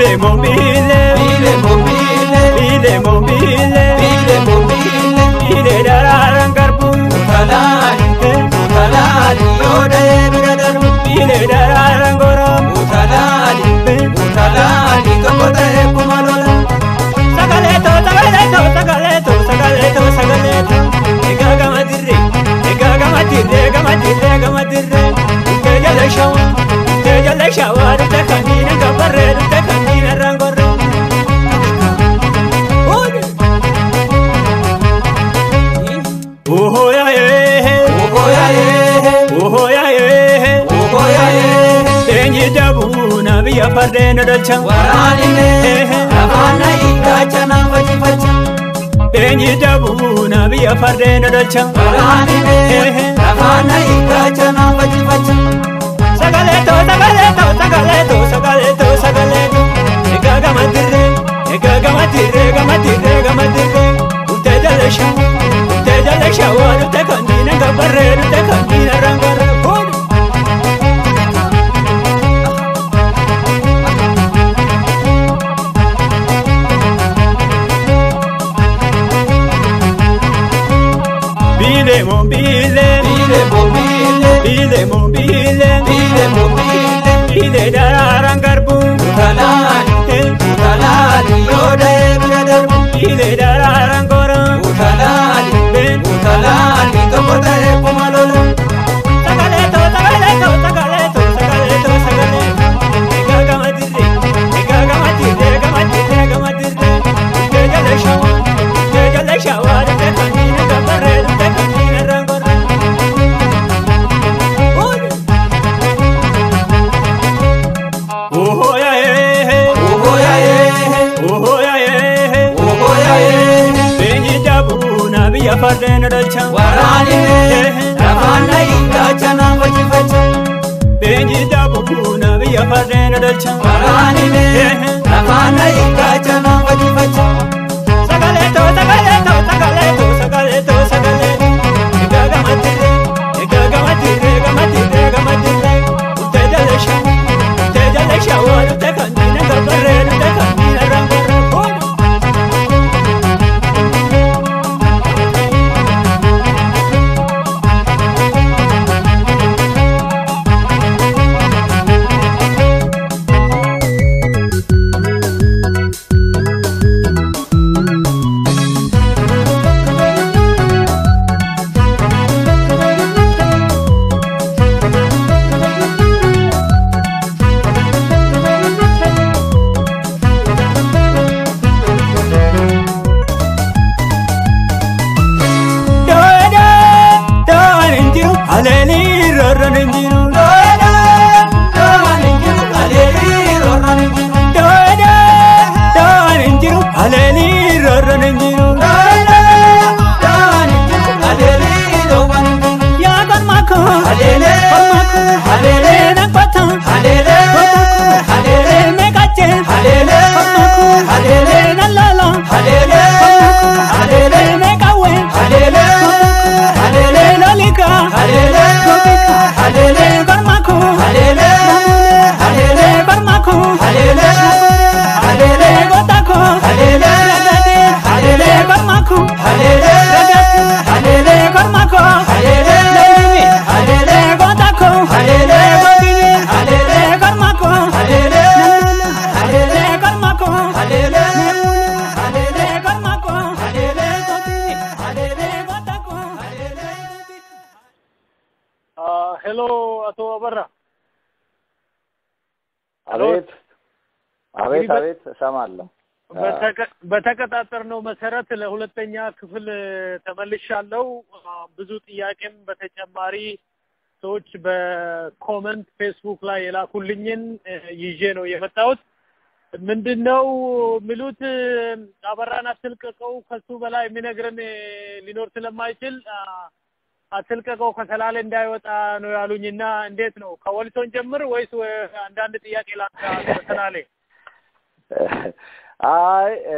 Bile mobile, bile mobile bile mobile, bile mobile bile dararan garbu, utalaali utalaali yoode bira darbu bile dararan gorom. utalaali utalaali tokko ta'e kuma lola Sagaleto, sagaleto, sagaleto, sagaleto, sagaleto. Ega gama dirre, ega gama dirre, gama dirre, gama dirre. Ke jale shawa, ke jale shawa, rute kanina gabarre, rute kanina rangorre. Ode. Oho ya ye, ogoya ye oho ya ye. ogoya ye Tenyi jabu na biya farde na dalcha. waraanine afaana hiikkacha na facifacha Tenyi jabu na biya farde na dalcha. waraanine afaana hiikkacha na facifacha Sagaleto, sagaleto, sagaleto, sagaleto, sagaleto. Ega gama dirre, ega gama dirre, gama dirre, gama dirre. Ute jale shawa, ute jale shawa, ute kandina gabarre, ute kandina rangarre. Ode. Bile mo bile, bile mobile bile mo bile, bile mobile bile dararan garbu. utalaali utalaali yoode bira darbu Bile dararan gorom. utalaali Ben. utalaali tokko ta'e kuma lola Sagaleto, sagaleto, sagaleto, sagaleto, sagaleto. Ega gama dirre, ega gama dirre, gama dirre, gama dirre. Ke jale shawa, ke jale shawa, te kanina gabarre, te kanina rangorre. Ode. Oho ya ye, ogoya ye oho ya ye. ogoya ye Benyi jabu na biya farde na dalcha. waraanine afaana hiikkacha na facifacha Benji jabu na biya farde na dalcha. waraanine afaana hiikkacha na facifacha Sagaleto, sagaleto, sagaleto, sagaleto, sagaleto. Ega gama dirre, ega gama dirre, gama dirre, gama dirre. Ute jale shawa, ute jale shawa, ute kandina gabarre, ute kandina rangorre. Ode. Doeda, doan injiru, aleli rorron injiru. Doeda, doan injiru, aleli rorron injiru. Doeda, doan injiru, aleli rorron injiru. Doeda, doan injiru, aleli rorron injiru. Ya kon mako, Alele, kon mako, alele, nak patang, alele, alele, mekache, alele, kon mako, alele, nalala, alele, alele, mekawe, alele, alele, lolika, alele, lolika, alele, kon mako, alele, alele, kon mako, alele, alele, gotako, alele, alele, kormako, alele, alele, kormako, alele, alele, gotako, alele, gotini, alele, kormako, alele, alele, kormako, alele, alele, kormako, alele, gotini, alele, gotako, ሄሎ አቶ አበራ አቤት አቤት እንግዲህ በ- አቤት እሰማለሁ። በተቀ- በተቀጣጠርነው መሰረት ለሁለተኛ ክፍል ተመልሻለሁ። አ፣ ብዙ ጥያቄም በተጨማሪ ሰዎች በኮመንት ፌስቡክ ላይ የላኩልኝን እ፣ ይዤ ነው የመጣሁት። ምንድነው የሚሉት አበራን አትልቀቀው፣ ከሱ በላይ የሚነግረን እ፣ ሊኖር ስለማይችል አ፣ አትልቀቀው ከሰላሌ እንዳይወጣ ነው ያሉኝና እንዴት ነው ከወሊሶን ጀምር ወይስ ወ- አንዳንድ ጥያቄ ላንሳ ከሰላሌ? አይ እ፣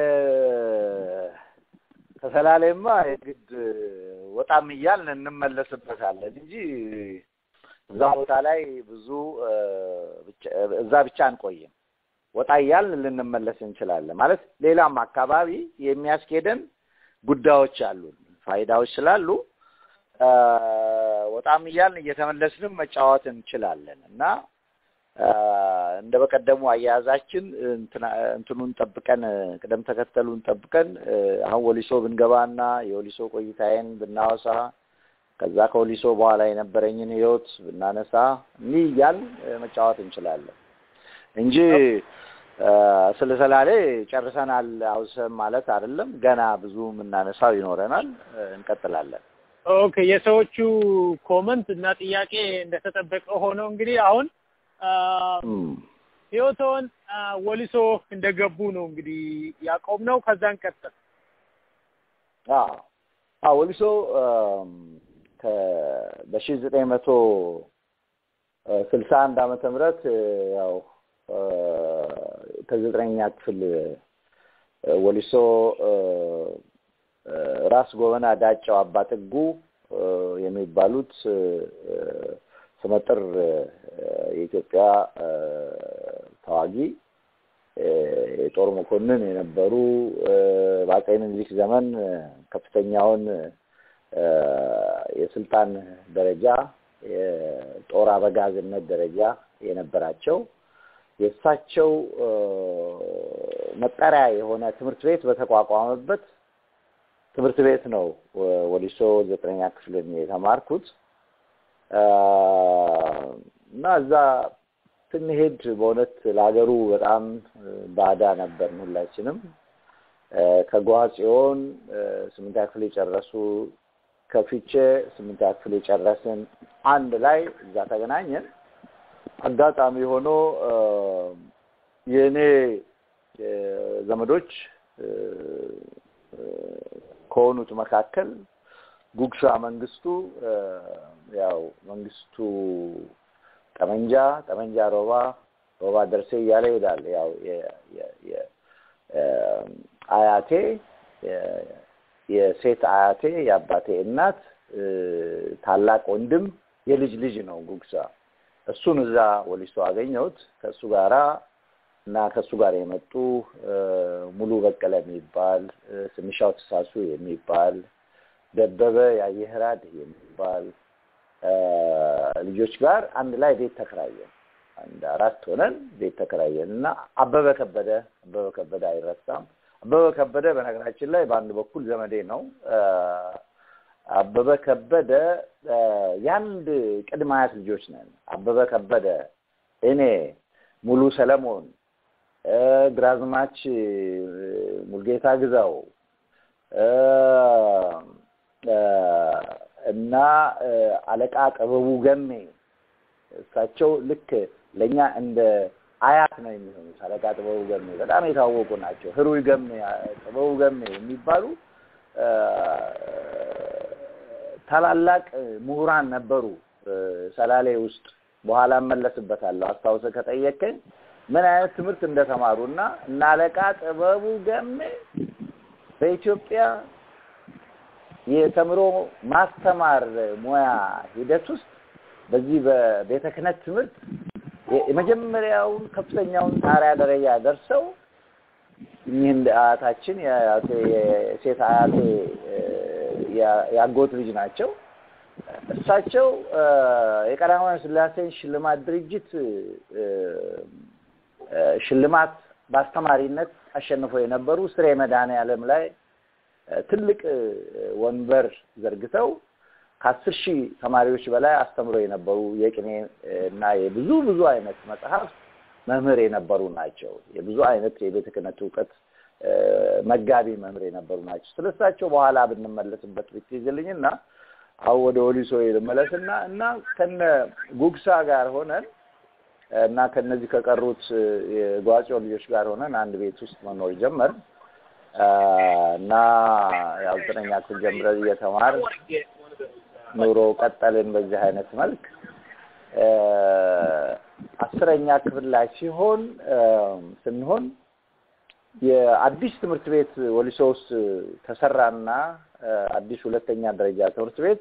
ከሰላሌማ የግድ ወጣም እያልን እንመለስበታለን እንጂ እዛ ቦታ ላይ ብዙ እ፣ ብቻ- እዛ ብቻ አንቆይም። ወጣ እያልን ልንመለስ እንችላለን። ማለት ሌላም አካባቢ የሚያስኬደን ጉዳዮች አሉ፣ ፋይዳዎች ስላሉ አ፣ ወጣም እያልን እየተመለስንም መጫወት እንችላለን እና አ፣ እንደ በቀደሙ አያያዛችን እንትና- እንትኑን ጠብቀን ቅደም ተከተሉን ጠብቀን እ፣ አሁን ወሊሶ ብንገባና የወሊሶ ቆይታዬን ብናወሳ ከዛ ከወሊሶ በኋላ የነበረኝን ህይወት ብናነሳ እንዲህ እያልን እ፣ መጫወት እንችላለን እንጂ እ፣ ስለ ሰላሌ ጨርሰናል አውሰን ማለት አይደለም። ገና ብዙ የምናነሳው ይኖረናል። እ፣ እንቀጥላለን። ኦኬ የሰዎቹ ኮመንት እና ጥያቄ እንደተጠበቀ ሆነው እንግዲህ አሁን አ፣ እም። ህይወቶን አ፣ ወሊሶ እንደገቡ ነው እንግዲህ ያቆም ነው። ከዛን ቀጥል አዎ አዎ ወሊሶ እም፣ ከ- በሺህ ዘጠኝ መቶ ስልሳ አንድ ዓመተ ምህረት እ፣ ያው እ፣ ከዘጠነኛ ክፍል እ፣ ወሊሶ እ፣ እ፣ ራስ ጎበና ዳጨው አባጥጉ እ፣ የሚባሉት እ፣ እ፣ ስመጥር እ፣ የኢትዮጵያ እ፣ ተዋጊ እ፣ የጦር መኮንን የነበሩ እ፣ በአፄ ምኒልክ ዘመን እ፣ ከፍተኛውን እ፣ የስልጣን ደረጃ የጦር አበጋዝነት ደረጃ የነበራቸው የእሳቸው እ፣ መጠሪያ የሆነ ትምህርት ቤት በተቋቋመበት ትምህርት ቤት ነው ወ- ወሊሶ ዘጠነኛ ክፍልን የተማርኩት እ፣ እና እዛ ስንሄድ በእውነት ለሀገሩ በጣም እ፣ ባዳ ነበርን ሁላችንም። እ፣ ከጓጽዮን እ፣ ስምንተኛ ክፍል የጨረሱ ከፊቼ ስምንተኛ ክፍል የጨረስን አንድ ላይ እዛ ተገናኘን። አጋጣሚ ሆኖ እ፣ የእኔ እ፣ ዘመዶች እ፣ እ፣ ከሆኑት መካከል ጉግሻ መንግስቱ እ፣ ያው መንግስቱ ጠመንጃ ጠመንጃ ሮባ ሮባ ደርሴ እያለ ይሄዳል። ያው የ- የ- የ- እ፣ አያቴ የ- የሴት አያቴ የአባቴ እናት እ፣ ታላቅ ወንድም የልጅ ልጅ ነው ጉግሳ። እሱን እዛ ወሊሶ አገኘሁት። ከእሱ ጋራ እና ከእሱ ጋር የመጡ እ፣ ሙሉ በቀለ የሚባል እ፣ ስንሻው ተሳሱ የሚባል ደበበ ያየህራድ የሚባል እ፣ ልጆች ጋር አንድ ላይ ቤት ተከራየን። አንድ አራት ሆነን ቤት ተከራየን እና አበበ ከበደ አበበ ከበደ አይረሳም። አበበ ከበደ በነገራችን ላይ በአንድ በኩል ዘመዴ ነው። እ፣ አበበ ከበደ እ፣ የአንድ ቅድመ አያት ልጆች ነን። አበበ ከበደ፣ እኔ፣ ሙሉ ሰለሞን፣ እ፣ ግራዝማች እ፣ ሙልጌታ ግዛው እ፣ እ፣ እና እ፣ አለቃ ጥበቡ ገሜ እሳቸው ልክ ለእኛ እንደ አያት ነው የሚሆኑት። አለቃ ጥበቡ ገሜ በጣም የታወቁ ናቸው። ህሩይ ገሜ፣ ጥበቡ ገሜ የሚባሉ እ፣ ታላላቅ ምሁራን ነበሩ እ፣ ሰላሌ ውስጥ። በኋላ እመለስበታለሁ አስታውሰህ ከጠየቀኝ ምን አይነት ትምህርት እንደተማሩ እና እና አለቃ ጥበቡ ገሜ በኢትዮጵያ የተምሮ ማስተማር ሙያ ሂደት ውስጥ በዚህ በቤተ ክህነት ትምህርት የ- የመጀመሪያውን ከፍተኛውን ጣሪያ ደረጃ ደርሰው እኚህ እንደ አያታችን የአያቴ የሴት አያቴ እ፣ ያ- ያጎት ልጅ ናቸው። እሳቸው እ፣ የቀዳማዊ ኃይለ ሥላሴን ሽልማት ድርጅት እ፣ እ፣ ሽልማት በአስተማሪነት አሸንፈው የነበሩ ስሬ መድኃኔዓለም ላይ እ፣ ትልቅ እ፣ ወንበር ዘርግተው ከአስር ሺህ ተማሪዎች በላይ አስተምረው የነበሩ የቅኔ እ፣ እና የብዙ ብዙ አይነት መጽሐፍ መምህር የነበሩ ናቸው። የብዙ አይነት የቤተ ክህነት እውቀት እ፣ መጋቢ መምህር የነበሩ ናቸው። ስለሳቸው በኋላ ብንመለስበት ብትይዝልኝና አሁን ወደ ወሊሶ ልመለስና እና ከነ ጉግሳ ጋር ሆነን እና ከነዚህ ከቀሩት እ፣ የጓጽዮ ልጆች ጋር ሆነን አንድ ቤት ውስጥ መኖር ጀመር እና ያው ዘጠነኛ ክፍል ጀምረን እየተማር ኑሮ ቀጠልን በዚህ አይነት መልክ እ፣ አስረኛ ክፍል ላይ ሲሆን እ፣ ስንሆን የአዲስ ትምህርት ቤት ወሊሶ ውስጥ ተሰራና እ፣ አዲስ ሁለተኛ ደረጃ ትምህርት ቤት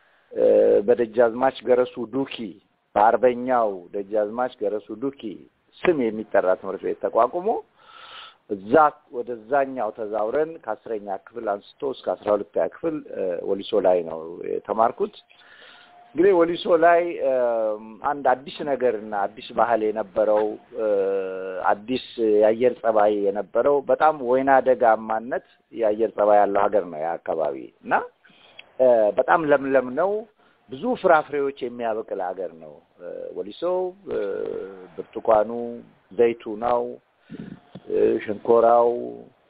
እ፣ በደጃዝማች ገረሱ ዱኪ በአርበኛው ደጃዝማች ገረሱ ዱኪ ስም የሚጠራ ትምህርት ቤት ተቋቁሞ እዛ ወደዛኛው ተዛውረን ከአስረኛ ክፍል አንስቶ እስከ አስራ ሁለተኛ ክፍል ወሊሶ ላይ ነው የተማርኩት። እንግዲህ ወሊሶ ላይ አንድ አዲስ ነገር እና አዲስ ባህል የነበረው አዲስ የአየር ጸባይ የነበረው በጣም ወይና ደጋማነት የአየር ጸባይ ያለው ሀገር ነው ያ አካባቢ እና በጣም ለምለም ነው። ብዙ ፍራፍሬዎች የሚያበቅል ሀገር ነው ወሊሶ። ብርቱካኑ፣ ዘይቱናው፣ ሸንኮራው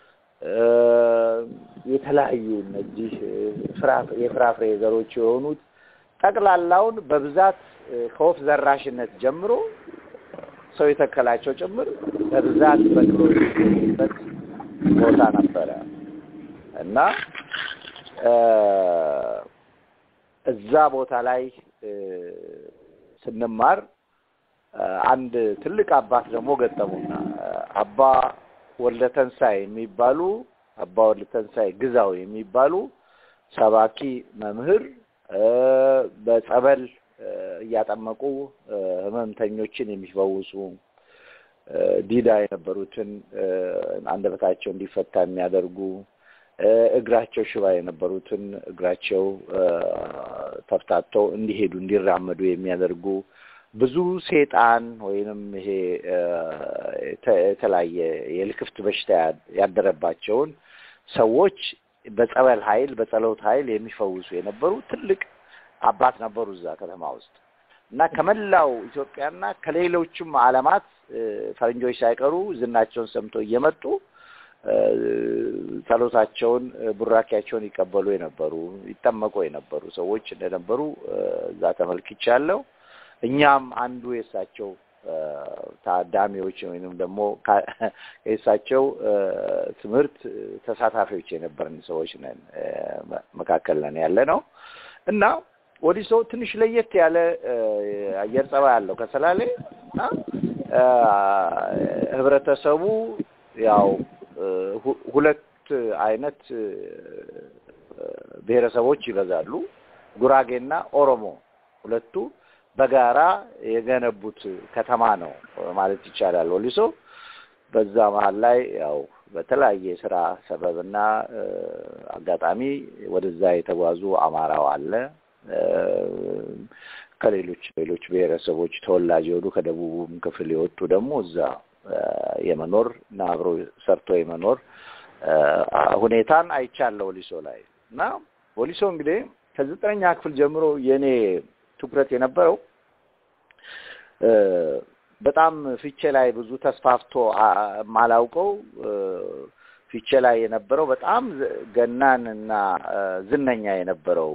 የተለያዩ እነዚህ የፍራፍሬ ዘሮች የሆኑት ጠቅላላውን በብዛት ከወፍ ዘራሽነት ጀምሮ ሰው የተከላቸው ጭምር በብዛት በቅሎ የሚገኝበት ቦታ ነበረ እና እዛ ቦታ ላይ ስንማር አንድ ትልቅ አባት ደግሞ ገጠሙና አባ ወልደ ተንሳይ የሚባሉ አባ ወልደ ተንሳይ ግዛው የሚባሉ ሰባኪ መምህር በጸበል እያጠመቁ ህመምተኞችን የሚፈውሱ ዲዳ የነበሩትን አንደበታቸው እንዲፈታ የሚያደርጉ እግራቸው ሽባ የነበሩትን እግራቸው ተፍታተው እንዲሄዱ እንዲራመዱ የሚያደርጉ ብዙ ሴጣን ወይንም ይሄ የተለያየ የልክፍት በሽታ ያደረባቸውን ሰዎች በጸበል ኃይል በጸሎት ኃይል የሚፈውሱ የነበሩ ትልቅ አባት ነበሩ እዛ ከተማ ውስጥ እና ከመላው ኢትዮጵያና ከሌሎችም ዓለማት ፈረንጆች ሳይቀሩ ዝናቸውን ሰምተው እየመጡ ጸሎታቸውን ቡራኪያቸውን ይቀበሉ የነበሩ ይጠመቁ የነበሩ ሰዎች እንደነበሩ እዛ ተመልክቻለሁ። እኛም አንዱ የእሳቸው ታዳሚዎች ወይንም ደግሞ የእሳቸው ትምህርት ተሳታፊዎች የነበርን ሰዎች ነን መካከል ነን ያለ ነው እና ወሊሶ ትንሽ ለየት ያለ አየር ጸባይ አለው ከሰላሌ እና ህብረተሰቡ ያው ሁለት አይነት ብሔረሰቦች ይበዛሉ። ጉራጌና ኦሮሞ ሁለቱ በጋራ የገነቡት ከተማ ነው ማለት ይቻላል ወሊሶ። በዛ መሀል ላይ ያው በተለያየ ስራ ሰበብና አጋጣሚ ወደዛ የተጓዙ አማራው አለ። ከሌሎች ሌሎች ብሔረሰቦች ተወላጅ የሆኑ ከደቡቡም ክፍል የወጡ ደግሞ እዛ የመኖር እና አብሮ ሰርቶ የመኖር ሁኔታን አይቻለሁ ወሊሶ ላይ እና ወሊሶ እንግዲህ ከዘጠነኛ ክፍል ጀምሮ የእኔ ትኩረት የነበረው በጣም ፊቼ ላይ ብዙ ተስፋፍቶ ማላውቀው ፊቼ ላይ የነበረው በጣም ገናን እና ዝነኛ የነበረው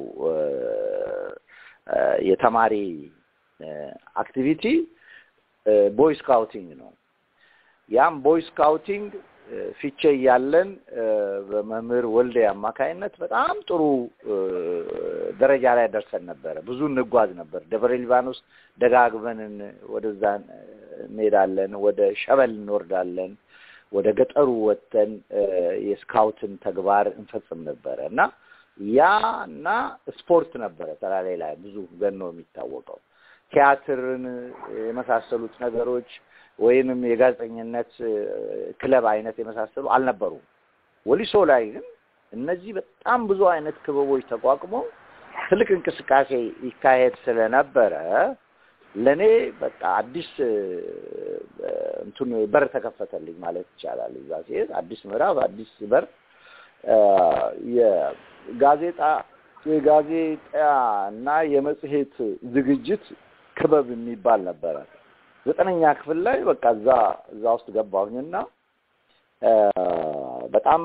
የተማሪ አክቲቪቲ ቦይ ስካውቲንግ ነው። ያም ቦይ ስካውቲንግ ፊቼ እያለን በመምህር ወልዴ አማካይነት በጣም ጥሩ ደረጃ ላይ ደርሰን ነበረ። ብዙ እንጓዝ ነበር። ደብረ ሊባኖስ ደጋግመን ወደዛ እንሄዳለን። ወደ ሸበል እንወርዳለን። ወደ ገጠሩ ወጥተን የስካውትን ተግባር እንፈጽም ነበረ እና ያ እና ስፖርት ነበረ ተራሌ ላይ ብዙ ገኖ የሚታወቀው ቲያትርን የመሳሰሉት ነገሮች ወይንም የጋዜጠኝነት ክለብ አይነት የመሳሰሉ አልነበሩም። ወሊሶ ላይ ግን እነዚህ በጣም ብዙ አይነት ክበቦች ተቋቁመው ትልቅ እንቅስቃሴ ይካሄድ ስለነበረ ለእኔ በቃ አዲስ እንትን በር ተከፈተልኝ ማለት ይቻላል። እዛ ሲሄድ አዲስ ምዕራፍ፣ አዲስ በር የጋዜጣ የጋዜጣ እና የመጽሔት ዝግጅት ክበብ የሚባል ነበረ። ዘጠነኛ ክፍል ላይ በቃ እዛ እዛ ውስጥ ገባሁኝና በጣም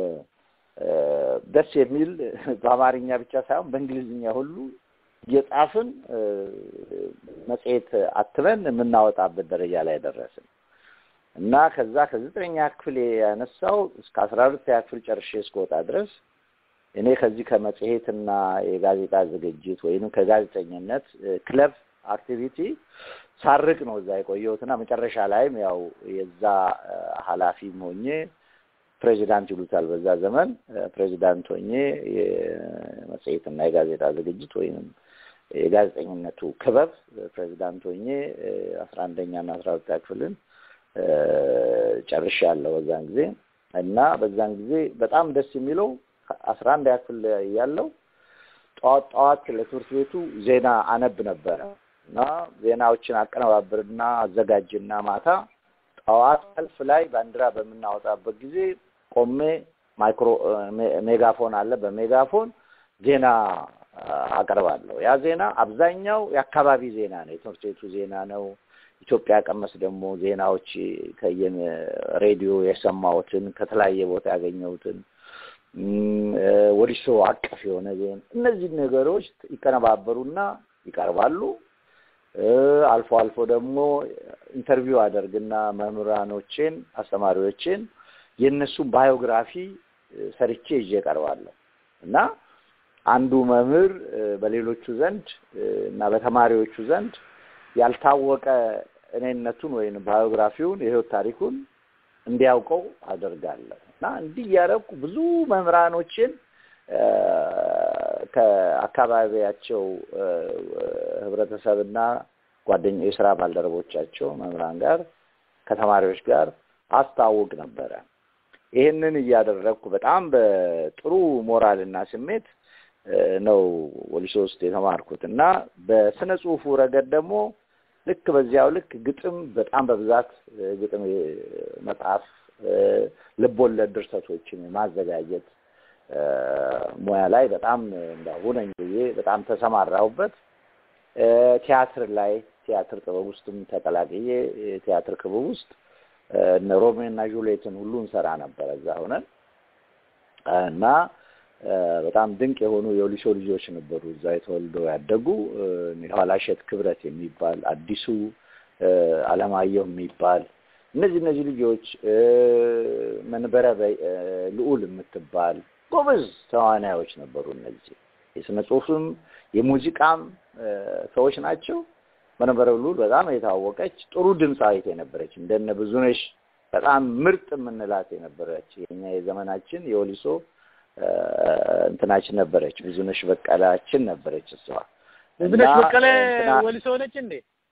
ደስ የሚል በአማርኛ ብቻ ሳይሆን በእንግሊዝኛ ሁሉ እየጻፍን መጽሔት አትመን የምናወጣበት ደረጃ ላይ ደረስን እና ከዛ ከዘጠነኛ ክፍል ያነሳው እስከ አስራ ሁለተኛ ክፍል ጨርሼ እስከወጣ ድረስ እኔ ከዚህ ከመጽሔትና የጋዜጣ ዝግጅት ወይንም ከጋዜጠኝነት ክለብ አክቲቪቲ ሳርቅ ነው እዛ የቆየሁትና መጨረሻ ላይም ያው የዛ ኃላፊም ሆኜ ፕሬዚዳንት ይሉታል በዛ ዘመን ፕሬዚዳንት ሆኜ የመጽሔትና የጋዜጣ ዝግጅት ወይንም የጋዜጠኝነቱ ክበብ ፕሬዚዳንት ሆኜ አስራ አንደኛ እና አስራ ሁለተኛ ክፍልን ጨርሻለሁ በዛን ጊዜ እና በዛን ጊዜ በጣም ደስ የሚለው አስራ አንድ ያክል ያለው ጠዋት ጠዋት ለትምህርት ቤቱ ዜና አነብ ነበረ እና ዜናዎችን አቀነባብርና አዘጋጅና ማታ ጠዋት ሰልፍ ላይ ባንዲራ በምናወጣበት ጊዜ ቆሜ ማይክሮ ሜጋፎን አለ በሜጋፎን ዜና አቀርባለሁ። ያ ዜና አብዛኛው የአካባቢ ዜና ነው፣ የትምህርት ቤቱ ዜና ነው። ኢትዮጵያ ቀመስ ደግሞ ዜናዎች ከየን ሬዲዮ የሰማሁትን ከተለያየ ቦታ ያገኘሁትን ወዲሶ አቀፍ የሆነ ዜና እነዚህ ነገሮች ይቀነባበሩና ይቀርባሉ። አልፎ አልፎ ደግሞ ኢንተርቪው አደርግና መምህራኖችን፣ አስተማሪዎችን የእነሱን ባዮግራፊ ሰርቼ ይዤ እቀርባለሁ እና አንዱ መምህር በሌሎቹ ዘንድ እና በተማሪዎቹ ዘንድ ያልታወቀ እኔነቱን ወይም ባዮግራፊውን የህይወት ታሪኩን እንዲያውቀው አደርጋለሁ እና እንዲህ እያደረኩ ብዙ መምህራኖችን ከአካባቢያቸው ህብረተሰብና ጓደኛ የስራ ባልደረቦቻቸው መምህራን ጋር ከተማሪዎች ጋር አስታውቅ ነበረ። ይህንን እያደረግኩ በጣም በጥሩ ሞራልና ስሜት ነው ወሊሶ ውስጥ የተማርኩት እና በስነ ጽሁፉ ረገድ ደግሞ ልክ በዚያው ልክ ግጥም በጣም በብዛት ግጥም መጽሐፍ፣ ልቦለድ ድርሰቶችን ማዘጋጀት ሙያ ላይ በጣም ሁነኝ ብዬ በጣም ተሰማራሁበት። ቲያትር ላይ ቲያትር ጥበብ ውስጥም ተቀላቅዬ ቲያትር ክበብ ውስጥ እነ ሮሜዮ እና ጁልየትን ሁሉ እንሰራ ነበረ እዛ ሆነን እና በጣም ድንቅ የሆኑ የወሊሶ ልጆች ነበሩ እዛ የተወልደው ያደጉ የኋላሸት ክብረት የሚባል አዲሱ አለማየሁ የሚባል እነዚህ እነዚህ ልጆች መንበረ ልዑል የምትባል ጎበዝ ተዋናዮች ነበሩ። እነዚህ የስነ ጽሁፍም የሙዚቃም ሰዎች ናቸው። መንበረ ልዑል በጣም የታወቀች ጥሩ ድምፃዊት የነበረች እንደነ ብዙነሽ በጣም ምርጥ የምንላት የነበረች የኛ የዘመናችን የወሊሶ እንትናችን ነበረች። ብዙነሽ በቀላችን ነበረች። እሷ ብዙነሽ በቀለ ወሊሶ ነች እንዴ?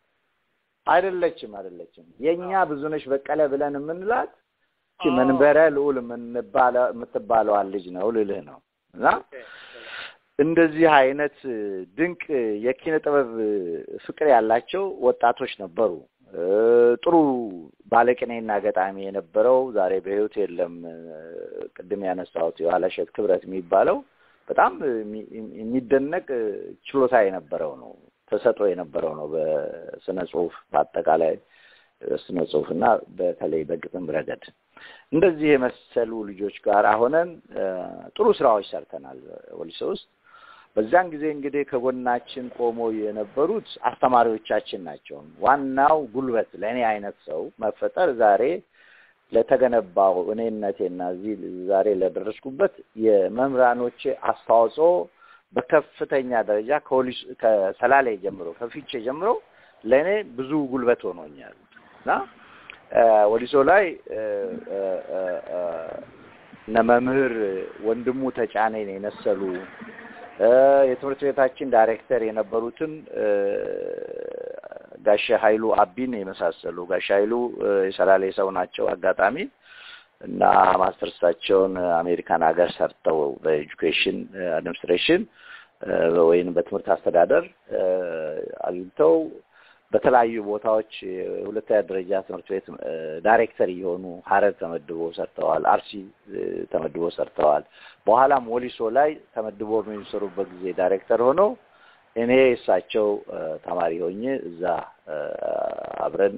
አይደለችም፣ አይደለችም። የኛ ብዙነሽ በቀለ ብለን የምንላት መንበረ ልዑል የምትባለዋን ልጅ ነው ልልህ ነው። እና እንደዚህ አይነት ድንቅ የኪነ ጥበብ ፍቅር ያላቸው ወጣቶች ነበሩ። ጥሩ ባለቅኔና ገጣሚ የነበረው ዛሬ በሕይወት የለም። ቅድም ያነሳሁት የኋላሸት ክብረት የሚባለው በጣም የሚደነቅ ችሎታ የነበረው ነው፣ ተሰጦ የነበረው ነው። በስነ ጽሁፍ በአጠቃላይ ስነ ጽሁፍና በተለይ በግጥም ረገድ እንደዚህ የመሰሉ ልጆች ጋር ሆነን ጥሩ ስራዎች ሰርተናል ወሊሶ ውስጥ። በዛን ጊዜ እንግዲህ ከጎናችን ቆሞ የነበሩት አስተማሪዎቻችን ናቸው። ዋናው ጉልበት ለእኔ አይነት ሰው መፈጠር ዛሬ ለተገነባው እኔነቴና እዚህ ዛሬ ለደረስኩበት የመምህራኖቼ አስተዋጽኦ በከፍተኛ ደረጃ ከወሊሶ ከሰላሌ ጀምሮ ከፊቼ ጀምሮ ለእኔ ብዙ ጉልበት ሆኖኛል እና ወሊሶ ላይ እነ መምህር ወንድሙ ተጫኔን የመሰሉ የትምህርት ቤታችን ዳይሬክተር የነበሩትን ጋሻ ኃይሉ አቢን የመሳሰሉ ጋሻ ኃይሉ የሰላሌ ሰው ናቸው። አጋጣሚ እና ማስተርሳቸውን አሜሪካን ሀገር ሰርተው በኤጁኬሽን አድሚኒስትሬሽን ወይም በትምህርት አስተዳደር አግኝተው በተለያዩ ቦታዎች የሁለተኛ ደረጃ ትምህርት ቤት ዳይሬክተር እየሆኑ ሀረር ተመድቦ ሰርተዋል። አርሲ ተመድቦ ሰርተዋል። በኋላም ወሊሶ ላይ ተመድቦ በሚሰሩበት ጊዜ ዳይሬክተር ሆነው እኔ እሳቸው ተማሪ ሆኜ እዛ አብረን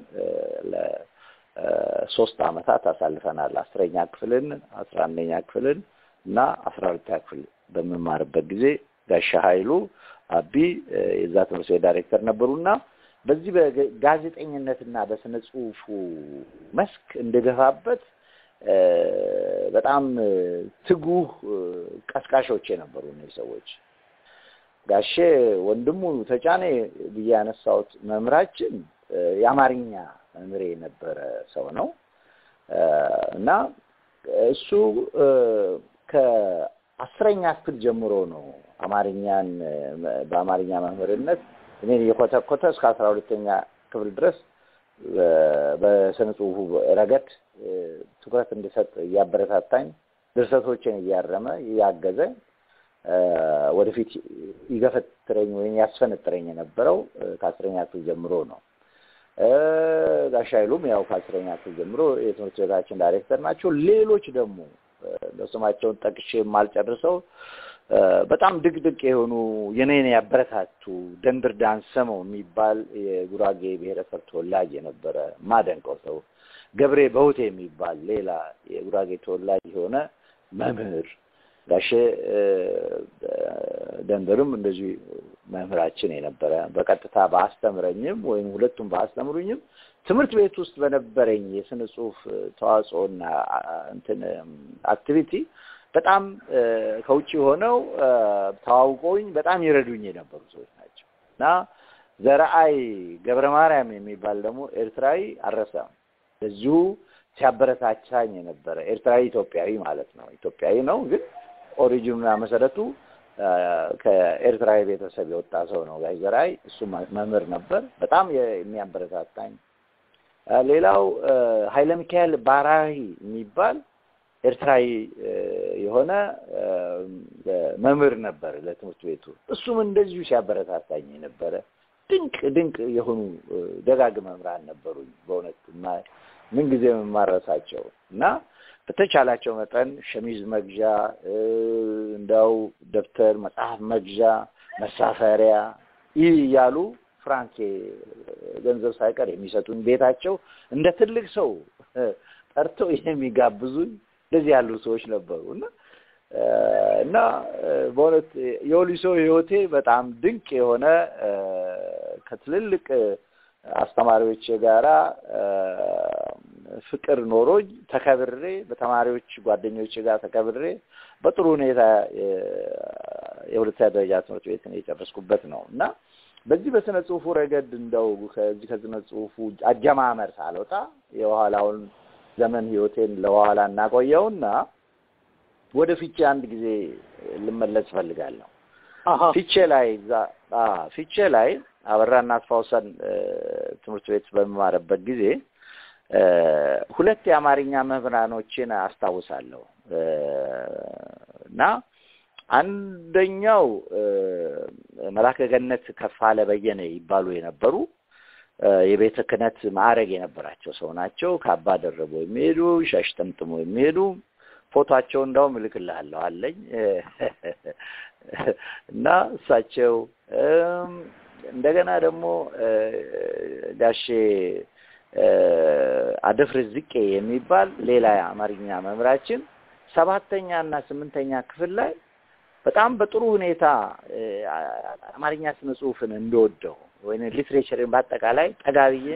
ለሶስት አመታት አሳልፈናል። አስረኛ ክፍልን፣ አስራ አንደኛ ክፍልን እና አስራ ሁለተኛ ክፍል በምማርበት ጊዜ ጋሻ ኃይሉ አቢ የዛ ትምህርት ቤት ዳይሬክተር ነበሩና በዚህ በጋዜጠኝነትና በስነ ጽሁፉ መስክ እንደገፋበት በጣም ትጉህ ቀስቃሾች የነበሩ እነዚህ ሰዎች። ጋሼ ወንድሙ ተጫኔ ብዬ ያነሳሁት መምህራችን የአማርኛ መምህሬ የነበረ ሰው ነው እና እሱ ከአስረኛ ክፍል ጀምሮ ነው አማርኛን በአማርኛ መምህርነት እኔን እየኮተኮተ እስከ አስራ ሁለተኛ ክፍል ድረስ በስነ ጽሁፉ ረገድ ትኩረት እንድሰጥ እያበረታታኝ ድርሰቶችን እያረመ እያገዘ ወደፊት ይገፈትረኝ ወይም ያስፈነጥረኝ የነበረው ከአስረኛ ክፍል ጀምሮ ነው። ጋሽ ኃይሉም ያው ከአስረኛ ክፍል ጀምሮ የትምህርት ቤታችን ዳይሬክተር ናቸው። ሌሎች ደግሞ በስማቸውን ጠቅሼ የማልጨርሰው በጣም ድቅድቅ የሆኑ የኔን ያበረታቱ ደንድር ዳንሰመው የሚባል የጉራጌ ብሔረሰብ ተወላጅ የነበረ ማደንቀው ሰው፣ ገብሬ በውቴ የሚባል ሌላ የጉራጌ ተወላጅ የሆነ መምህር ጋሼ ደንበርም እንደዚሁ መምህራችን የነበረ በቀጥታ በአስተምረኝም ወይም ሁለቱም በአስተምሩኝም ትምህርት ቤት ውስጥ በነበረኝ የስነ ጽሁፍ ተዋጽኦና እንትን አክቲቪቲ በጣም ከውጭ ሆነው ተዋውቀውኝ በጣም ይረዱኝ የነበሩ ሰዎች ናቸው እና ዘረአይ ገብረ ማርያም የሚባል ደግሞ ኤርትራዊ አልረሳም። እዚሁ ሲያበረታቻኝ የነበረ ኤርትራዊ ኢትዮጵያዊ ማለት ነው። ኢትዮጵያዊ ነው ግን ኦሪጂኑና መሰረቱ ከኤርትራዊ ቤተሰብ የወጣ ሰው ነው ጋሽ ዘርአይ። እሱ መምህር ነበር፣ በጣም የሚያበረታታኝ። ሌላው ኃይለ ሚካኤል ባራሂ የሚባል ኤርትራዊ የሆነ መምህር ነበር ለትምህርት ቤቱ። እሱም እንደዚሁ ሲያበረታታኝ የነበረ ድንቅ ድንቅ የሆኑ ደጋግ መምህራን ነበሩኝ። በእውነት ምንጊዜ የማረሳቸው እና በተቻላቸው መጠን ሸሚዝ መግዣ እንዳው ደብተር፣ መጽሐፍ መግዣ፣ መሳፈሪያ ይህ እያሉ ፍራንኬ ገንዘብ ሳይቀር የሚሰጡኝ ቤታቸው እንደ ትልቅ ሰው ጠርተው የሚጋብዙኝ እንደዚህ ያሉ ሰዎች ነበሩ እና እና በእውነት የወሊሶ ህይወቴ በጣም ድንቅ የሆነ ከትልልቅ አስተማሪዎች ጋራ ፍቅር ኖሮኝ ተከብሬ በተማሪዎች ጓደኞች ጋር ተከብሬ በጥሩ ሁኔታ የሁለተኛ ደረጃ ትምህርት ቤትን የጨረስኩበት ነው እና በዚህ በስነ ጽሁፉ ረገድ እንደው ከዚህ ከስነ ጽሁፉ አጀማመር ሳልወጣ የኋላውን ዘመን ህይወቴን ለኋላ እናቆየውና ወደ ፊቼ አንድ ጊዜ ልመለስ እፈልጋለሁ። ፊቼ ላይ እዛ ፊቼ ላይ አበራና አስፋውሰን ትምህርት ቤት በምማርበት ጊዜ ሁለት የአማርኛ መምህራኖችን አስታውሳለሁ እና አንደኛው መላከ ገነት ከፋለ በየነ ይባሉ የነበሩ የቤተ ክህነት ማዕረግ የነበራቸው ሰው ናቸው። ካባ ደርቦ የሚሄዱ ሻሽ ጠምጥሞ የሚሄዱ ፎቶቸው እንዳውም እልክልሃለሁ አለኝ እና እሳቸው እንደገና ደግሞ ጋሼ አደፍርስ ዝቄ የሚባል ሌላ የአማርኛ መምህራችን ሰባተኛ እና ስምንተኛ ክፍል ላይ በጣም በጥሩ ሁኔታ አማርኛ ስነ ጽሁፍን እንደወደው ወይም ሊትሬቸርን በአጠቃላይ ጠጋብዬ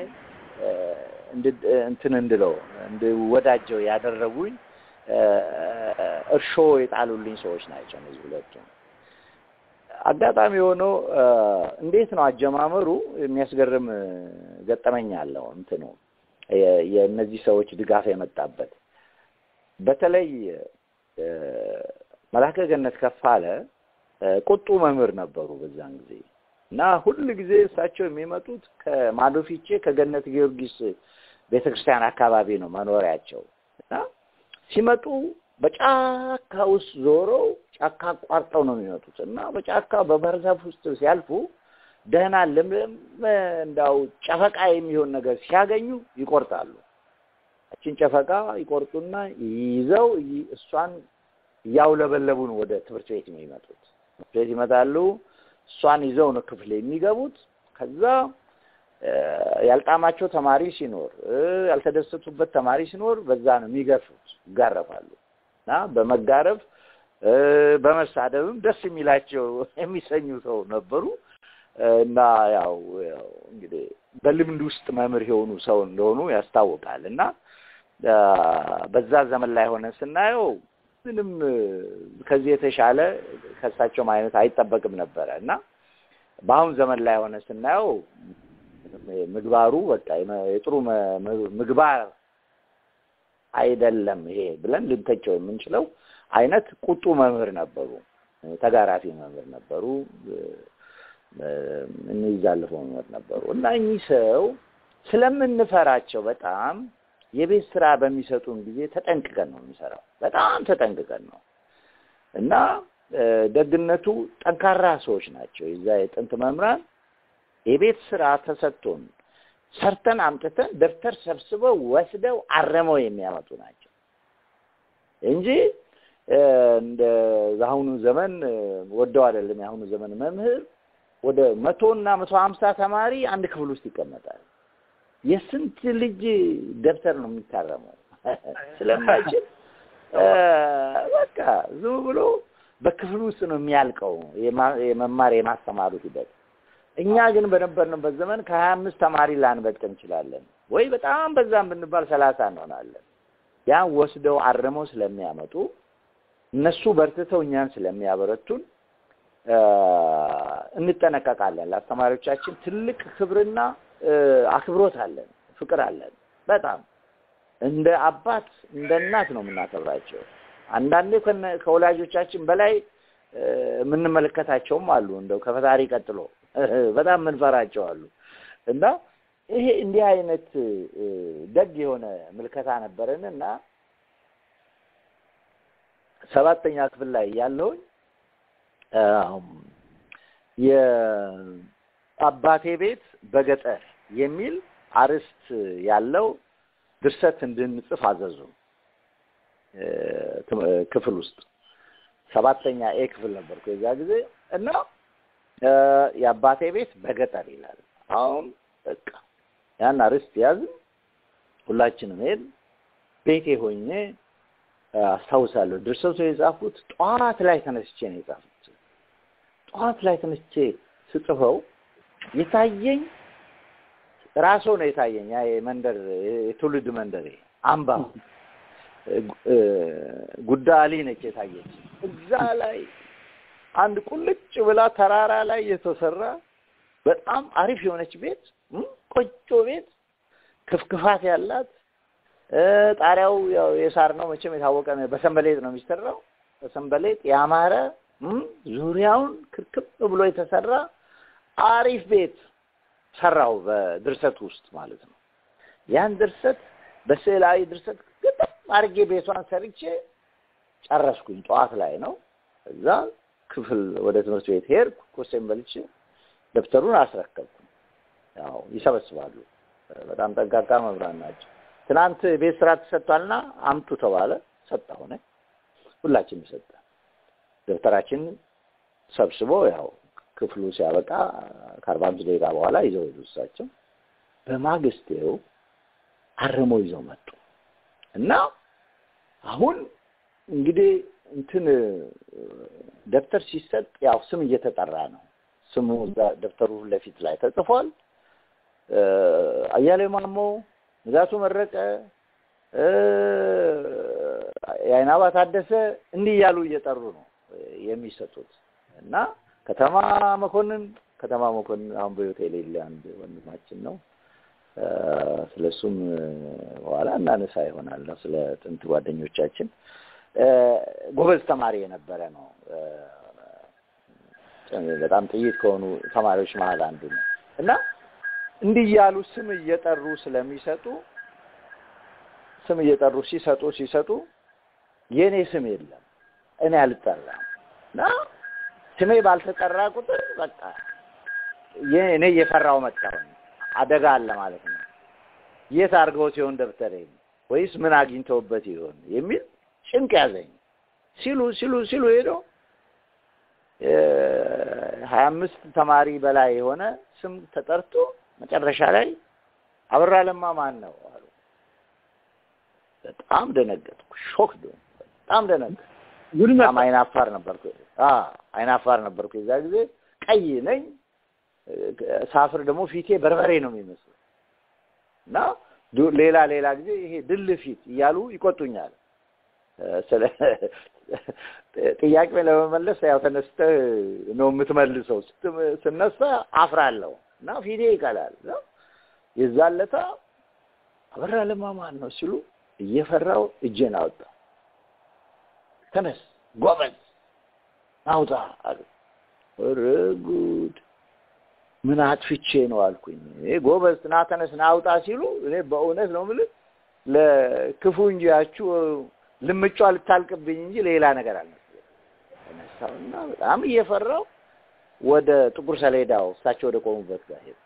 እንትን እንድለው እንድወዳጀው ያደረጉኝ እርሾ የጣሉልኝ ሰዎች ናቸው እነዚህ ሁለቱ። አጋጣሚ ሆኖ እንዴት ነው አጀማመሩ የሚያስገርም ገጠመኝ አለው። እንትኑ የእነዚህ ሰዎች ድጋፍ የመጣበት በተለይ መላከ ገነት ከፋለ ቁጡ መምህር ነበሩ በዛን ጊዜ እና ሁል ጊዜ እሳቸው የሚመጡት ከማዶ ፊቼ ከገነት ጊዮርጊስ ቤተክርስቲያን አካባቢ ነው መኖሪያቸው እና ሲመጡ በጫካ ውስጥ ዞረው ጫካ አቋርጠው ነው የሚመጡት እና በጫካ በባህር ዛፍ ውስጥ ሲያልፉ ደህና ልምልም እንዳው ጨፈቃ የሚሆን ነገር ሲያገኙ ይቆርጣሉ። እችን ጨፈቃ ይቆርጡና ይዘው እሷን እያውለበለቡ ነው ወደ ትምህርት ቤት የሚመጡት። ትምህርት ቤት ይመጣሉ። እሷን ይዘው ነው ክፍል የሚገቡት። ከዛ ያልጣማቸው ተማሪ ሲኖር፣ ያልተደሰቱበት ተማሪ ሲኖር በዛ ነው የሚገርፉት፣ ይጋረፋሉ እና በመጋረፍ በመሳደብም ደስ የሚላቸው የሚሰኙ ሰው ነበሩ እና ያው እንግዲህ በልምድ ውስጥ መምህር የሆኑ ሰው እንደሆኑ ያስታውቃል እና በዛ ዘመን ላይ ሆነ ስናየው ምንም ከዚህ የተሻለ ከእሳቸውም አይነት አይጠበቅም ነበረ እና በአሁን ዘመን ላይ ሆነ ስናየው ምግባሩ በቃ የጥሩ ምግባር አይደለም ይሄ ብለን ልንተቸው የምንችለው አይነት ቁጡ መምህር ነበሩ። ተጋራፊ መምህር ነበሩ። እንይዛለፈው መምህር ነበሩ እና እኚህ ሰው ስለምንፈራቸው በጣም የቤት ስራ በሚሰጡን ጊዜ ተጠንቅቀን ነው የምንሰራው። በጣም ተጠንቅቀን ነው እና እ፣ ደግነቱ ጠንካራ ሰዎች ናቸው። የዛ የጥንት መምህራን የቤት ስራ ተሰጥቶን ሰርተን አምጥተን ደብተር ሰብስበው ወስደው አረመው የሚያመጡ ናቸው እንጂ እ፣ እንደ አሁኑ ዘመን እ፣ ወደው አይደለም። የአሁኑ ዘመን መምህር ወደ መቶ እና መቶ ሀምሳ ተማሪ አንድ ክፍል ውስጥ ይቀመጣል። የስንት ልጅ ደብተር ነው የሚታረመው ስለማይችል እ፣ በቃ ዝም ብሎ በክፍል ውስጥ ነው የሚያልቀው የማ- የመማር የማስተማሩ ሂደት። እኛ ግን በነበርንበት ዘመን ከሀያ አምስት ተማሪ ላንበልጥ እንችላለን ወይ በጣም በዛም ብንባል ሰላሳ እንሆናለን። ያን ወስደው አርመው ስለሚያመጡ እነሱ በርትተው እኛን ስለሚያበረቱን እ፣ እንጠነቀቃለን። ለአስተማሪዎቻችን ትልቅ ክብርና እ፣ አክብሮት አለን፣ ፍቅር አለን። በጣም እንደ አባት እንደ እናት ነው የምናከብራቸው። አንዳንዴ ከነ- ከወላጆቻችን በላይ እ፣ የምንመለከታቸውም አሉ። እንደው ከፈጣሪ ቀጥሎ በጣም የምንፈራቸው አሉ እና ይሄ እንዲህ አይነት እ፣ ደግ የሆነ ምልከታ ነበረን እና ሰባተኛ ክፍል ላይ ያለውኝ የአባቴ ቤት በገጠር የሚል አርዕስት ያለው ድርሰት እንድንጽፍ አዘዙ። እ፣ ትም- እ፣ ክፍል ውስጥ ሰባተኛ ኤ ክፍል ነበርኩ የዛ ጊዜ እና እ፣ የአባቴ ቤት በገጠር ይላል። አሁን በቃ ያን አርዕስት ያዝን፣ ሁላችንም ሄድን። ቤቴ ሆኜ እ፣ አስታውሳለሁ ድርሰቱ የጻፍኩት ጠዋት ላይ ተነስቼ ነው የጻፍኩት። ጠዋት ላይ ተነስቼ ስጽፈው የታየኝ ራሶ ነው የታየኝ። ያ የመንደር የትውልድ መንደሬ አምባ እ፣ ጉዳሊ ነች የታየች። እዛ ላይ አንድ ቁልጭ ብላ ተራራ ላይ የተሰራ በጣም አሪፍ የሆነች ቤት እም፣ ቆጮ ቤት ክፍክፋት ያላት እ፣ ጣሪያው ያው የሳር ነው መቼም የታወቀ ነው። በሰንበሌጥ ነው የሚሰራው። በሰንበሌጥ ያማረ እም፣ ዙሪያውን ክርክብ ብሎ የተሰራ አሪፍ ቤት ሰራው በድርሰት ውስጥ ማለት ነው። ያን ድርሰት በስዕላዊ ድርሰት ግጥም አድርጌ ቤቷን ሰርቼ ጨረስኩኝ። ጠዋት ላይ ነው። እዛ ክፍል ወደ ትምህርት ቤት ሄድኩ። ቁርሴን በልቼ ደብተሩን አስረከብኩ። ያው ይሰበስባሉ። በጣም ጠንቃቃ መምህራን ናቸው። ትናንት ቤት ስራ ተሰጥቷልና አምጡ ተባለ። ሰጠሁ እኔ። ሁላችንም ሰጠ። ደብተራችን ሰብስቦ ያው ክፍሉ ሲያበቃ ከአርባ አምስት ደቂቃ በኋላ ይዘው ሄዱ እሳቸው። በማግስቴው አርመው ይዘው መጡ እና አሁን እንግዲህ እንትን ደብተር ሲሰጥ ያው ስም እየተጠራ ነው። ስሙ እዛ ደብተሩ ለፊት ላይ ተጽፏል። አያሌው ማሞ፣ ንጋቱ መረቀ፣ የአይናባ ታደሰ እንዲህ እያሉ እየጠሩ ነው የሚሰጡት እና ከተማ መኮንን ከተማ መኮንን አሁን በሕይወት የሌለ አንድ ወንድማችን ነው። ስለሱም በኋላ እናነሳ ይሆናል ነው ስለ ጥንት ጓደኞቻችን ጎበዝ ተማሪ የነበረ ነው። በጣም ጥይት ከሆኑ ተማሪዎች መሀል አንዱ ነው እና እንዲህ እያሉ ስም እየጠሩ ስለሚሰጡ ስም እየጠሩ ሲሰጡ ሲሰጡ የእኔ ስም የለም፣ እኔ አልጠራም እና ስሜ ባልተጠራ ቁጥር በቃ እኔ እየፈራው መጣሁ። አደጋ አለ ማለት ነው። የት አድርገው ሲሆን ደብተሬ ወይስ ምን አግኝተውበት ይሆን የሚል ጭንቅ ያዘኝ። ሲሉ ሲሉ ሲሉ ሄዶ ሀያ አምስት ተማሪ በላይ የሆነ ስም ተጠርቶ መጨረሻ ላይ አበራ ለማ ማን ነው አሉ። በጣም ደነገጥኩ። ሾክ በጣም ደነገጥኩ። በጣም አይናፋር ነበርኩ። አይናፋር ነበርኩ የዛ ጊዜ ቀይ ነኝ። ሳፍር ደግሞ ፊቴ በርበሬ ነው የሚመስለው እና ሌላ ሌላ ጊዜ ይሄ ድል ፊት እያሉ ይቆጡኛል። ስለ ጥያቄ ለመመለስ ያው ተነስተህ ነው የምትመልሰው። ስነሳ አፍራለሁ እና ፊቴ ይቀላል። የዛን ለታ አበራ ለማ ማን ነው ሲሉ እየፈራው እጄን አወጣ። ተነስ ጎበዝ አውጣ አሉ። ኧረ ጉድ! ምን አጥፍቼ ነው አልኩኝ። እኔ ጎበዝ ና ተነስ ና አውጣ ሲሉ እኔ በእውነት ነው የምልህ ለክፉ እንጂ ያችሁ ልምጯ ልታልቅብኝ እንጂ ሌላ ነገር አልመሰለኝም። ተነሳሁና በጣም እየፈራው ወደ ጥቁር ሰሌዳው እሳቸው ወደ ቆሙበት ጋር ሄድኩ።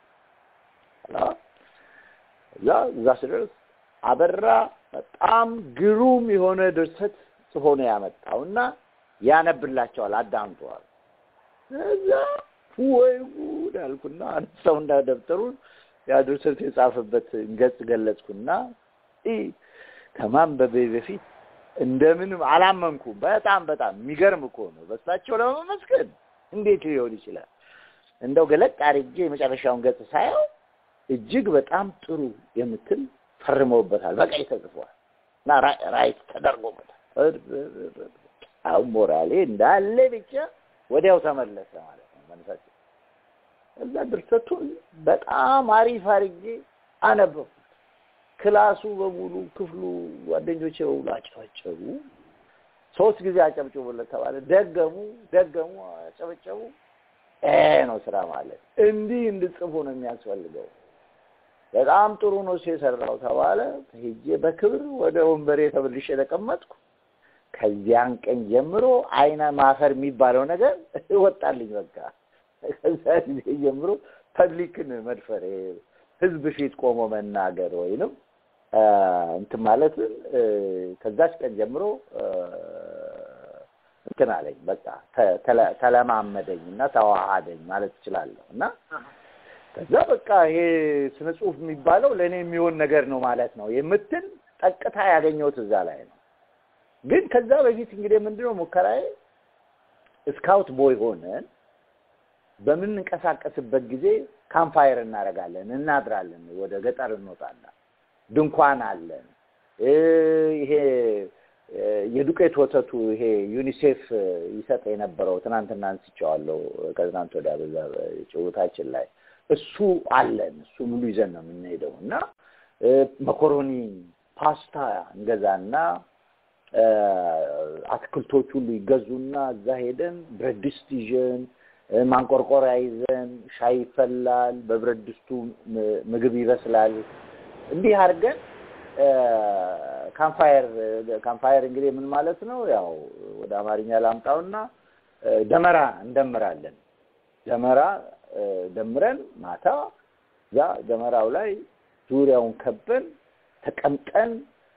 እዛ እዛ ስደርስ አበራ በጣም ግሩም የሆነ ድርሰት ጽፎ ነው ያመጣውና ያነብላቸዋል፣ አዳምጠዋል። እዛ ወይ ጉድ አልኩና አነሳውና ደብተሩን ያ ድርሰት የጻፈበት ገጽ ገለጽኩና ከማንበቤ በፊት እንደምንም አላመንኩም። በጣም በጣም የሚገርም እኮ ነው። በሳቸው ለመመስገን እንዴት ሊሆን ይችላል? እንደው ገለጥ አድርጌ የመጨረሻውን ገጽ ሳየው እጅግ በጣም ጥሩ የምትል ፈርመውበታል፣ በቀይ ተጽፏል እና ራይት ተደርጎበታል። አሁን ሞራሌ እንዳለ ብቻ ወዲያው ተመለሰ ማለት ነው መንፈስ። እዛ ድርሰቱን በጣም አሪፍ አድርጌ አነበብኩት። ክላሱ በሙሉ ክፍሉ ጓደኞቼ በሙሉ አጨበጨቡ። ሶስት ጊዜ አጨብጭቡለት ተባለ። ደገሙ ደገሙ፣ አጨበጨቡ። ይሄ ነው ስራ ማለት። እንዲህ እንድጽፉ ነው የሚያስፈልገው። በጣም ጥሩ ነው የሰራው ተባለ። ሄጄ በክብር ወደ ወንበሬ ተመልሼ ተቀመጥኩ። ከዚያን ቀን ጀምሮ አይነ ማፈር የሚባለው ነገር ወጣልኝ። በቃ ከዛ ጊዜ ጀምሮ ፐብሊክን መድፈር፣ ህዝብ ፊት ቆሞ መናገር ወይንም እንትን ማለትን ከዛች ቀን ጀምሮ እንትን አለኝ። በቃ ተለማመደኝ እና ተዋሃደኝ ማለት እችላለሁ እና ከዛ በቃ ይሄ ስነ ጽሁፍ የሚባለው ለእኔ የሚሆን ነገር ነው ማለት ነው የምትል ጠቅታ ያገኘሁት እዛ ላይ ነው። ግን ከዛ በፊት እንግዲህ ምንድነው ሙከራዬ ስካውት ቦይ ሆነን በምንንቀሳቀስበት ጊዜ ካምፓየር እናደርጋለን፣ እናድራለን፣ ወደ ገጠር እንወጣለን፣ ድንኳን አለን። ይሄ የዱቄት ወተቱ ይሄ ዩኒሴፍ ይሰጥ የነበረው ትናንትና አንስቼዋለሁ፣ ከትናንት ወዲያ በዛ ጭውታችን ላይ እሱ አለን። እሱ ሙሉ ይዘን ነው የምንሄደው እና መኮሮኒ ፓስታ እንገዛና አትክልቶች ሁሉ ይገዙና እዛ ሄደን ብረት ድስት ይዘን ማንቆርቆሪያ ይዘን ሻይ ይፈላል፣ በብረት ድስቱ ምግብ ይበስላል። እንዲህ አድርገን ካምፋየር ካምፋየር እንግዲህ ምን ማለት ነው? ያው ወደ አማርኛ ላምጣውና ደመራ እንደምራለን። ደመራ ደምረን ማታ እዛ ደመራው ላይ ዙሪያውን ከበን ተቀምጠን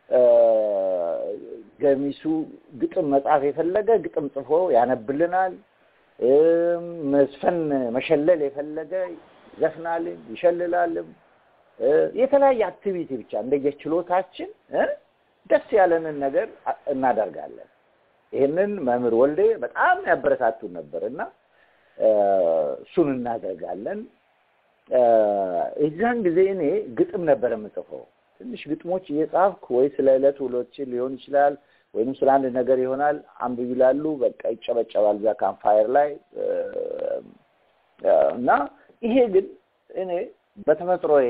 ገሚሱ ግጥም መጻፍ የፈለገ ግጥም ጽፎ ያነብልናል። መስፈን መሸለል የፈለገ ይዘፍናልም ይሸልላልም። የተለያየ አክቲቪቲ ብቻ እንደየችሎታችን ደስ ያለንን ነገር እናደርጋለን። ይህንን መምህር ወልዴ በጣም ያበረታቱን ነበር እና እሱን እናደርጋለን። የዛን ጊዜ እኔ ግጥም ነበር የምጽፈው። ትንሽ ግጥሞች እየጻፍኩ ወይ ስለ ዕለት ውሎችን ሊሆን ይችላል ወይም ስለ አንድ ነገር ይሆናል አንብብ ይላሉ። በቃ ይጨበጨባል እዛ ካምፓየር ላይ እና ይሄ ግን እኔ በተፈጥሮዬ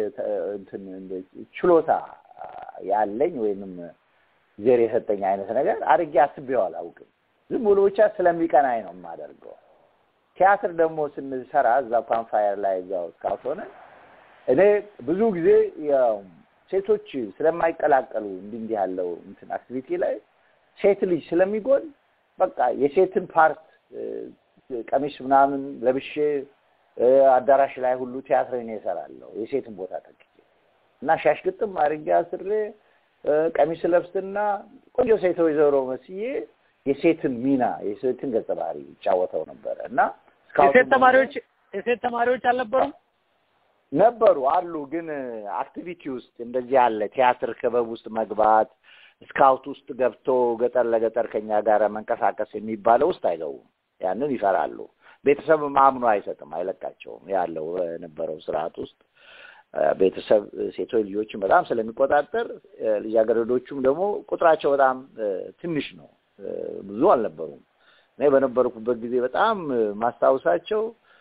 ችሎታ ያለኝ ወይንም ዜር የሰጠኝ አይነት ነገር አድርጌ አስቤው አላውቅም። ዝም ብሎ ብቻ ስለሚቀናኝ ነው የማደርገው። ቲያትር ደግሞ ስንሰራ እዛ ካምፓየር ላይ እዛው ስካውት ሆነ እኔ ብዙ ጊዜ ሴቶች ስለማይቀላቀሉ እንዲህ እንዲህ ያለው እንትን አክቲቪቲ ላይ ሴት ልጅ ስለሚጎል በቃ የሴትን ፓርት ቀሚስ ምናምን ለብሼ አዳራሽ ላይ ሁሉ ቲያትር እኔ እሰራለሁ የሴትን ቦታ ተክቼ እና ሻሽ ግጥም አድርጌ አስሬ ቀሚስ ለብስና ቆንጆ ሴት ወይዘሮ መስዬ የሴትን ሚና የሴትን ገጸ ባህሪ ይጫወተው ነበረ እና የሴት ተማሪዎች የሴት ተማሪዎች አልነበሩም? ነበሩ አሉ። ግን አክቲቪቲ ውስጥ እንደዚህ ያለ ቲያትር ክበብ ውስጥ መግባት ስካውት ውስጥ ገብቶ ገጠር ለገጠር ከኛ ጋር መንቀሳቀስ የሚባለው ውስጥ አይገቡም። ያንን ይፈራሉ። ቤተሰብ ማምኖ አይሰጥም፣ አይለቃቸውም። ያለው በነበረው ስርዓት ውስጥ ቤተሰብ ሴቶች ልጆችን በጣም ስለሚቆጣጠር ልጃገረዶቹም ደግሞ ቁጥራቸው በጣም ትንሽ ነው፣ ብዙ አልነበሩም። እኔ በነበርኩበት ጊዜ በጣም ማስታውሳቸው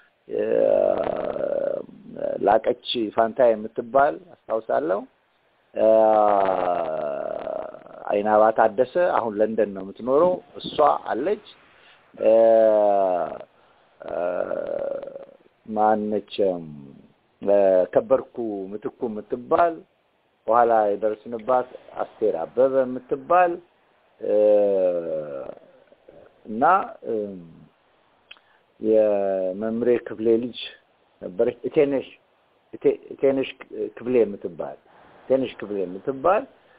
ላቀች ፋንታ የምትባል አስታውሳለሁ። አይናባ ታደሰ አሁን ለንደን ነው የምትኖረው። እሷ አለች። ማነችም ከበርኩ ምትኩ የምትባል በኋላ የደረስንባት አስቴር አበበ የምትባል እና የመምሬ ክፍሌ ልጅ ነበረች እቴነሽ እቴነሽ ክፍሌ የምትባል እቴነሽ ክፍሌ የምትባል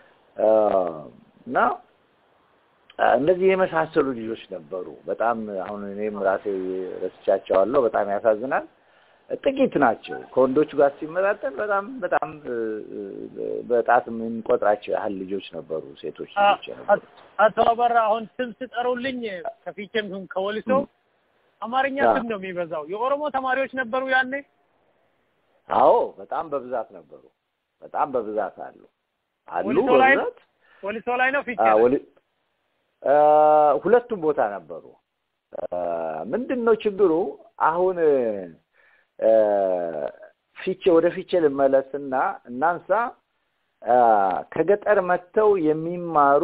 እና እነዚህ የመሳሰሉ ልጆች ነበሩ። በጣም አሁን እኔም ራሴ ረስቻቸዋለሁ። በጣም ያሳዝናል። ጥቂት ናቸው። ከወንዶቹ ጋር ሲመጣጠን በጣም በጣም በጣት የምንቆጥራቸው ያህል ልጆች ነበሩ፣ ሴቶች ልጆች ነበሩ። አቶ አበራ አሁን ስም ስጠሩልኝ ከፊቼም ይሁን ከወሊሶ አማርኛ ስም ነው የሚበዛው። የኦሮሞ ተማሪዎች ነበሩ ያኔ? አዎ፣ በጣም በብዛት ነበሩ። በጣም በብዛት አሉ አሉ ወሊሶ ላይ በብዛት ወሊሶ ላይ ነው ፊቼ አዎ፣ ላይ? ወሊ- ሁለቱም ቦታ ነበሩ። ምንድን ነው ችግሩ? አሁን ፊቼ ወደ ፊቼ ልመለስና እናንሳ። ከገጠር መጥተው የሚማሩ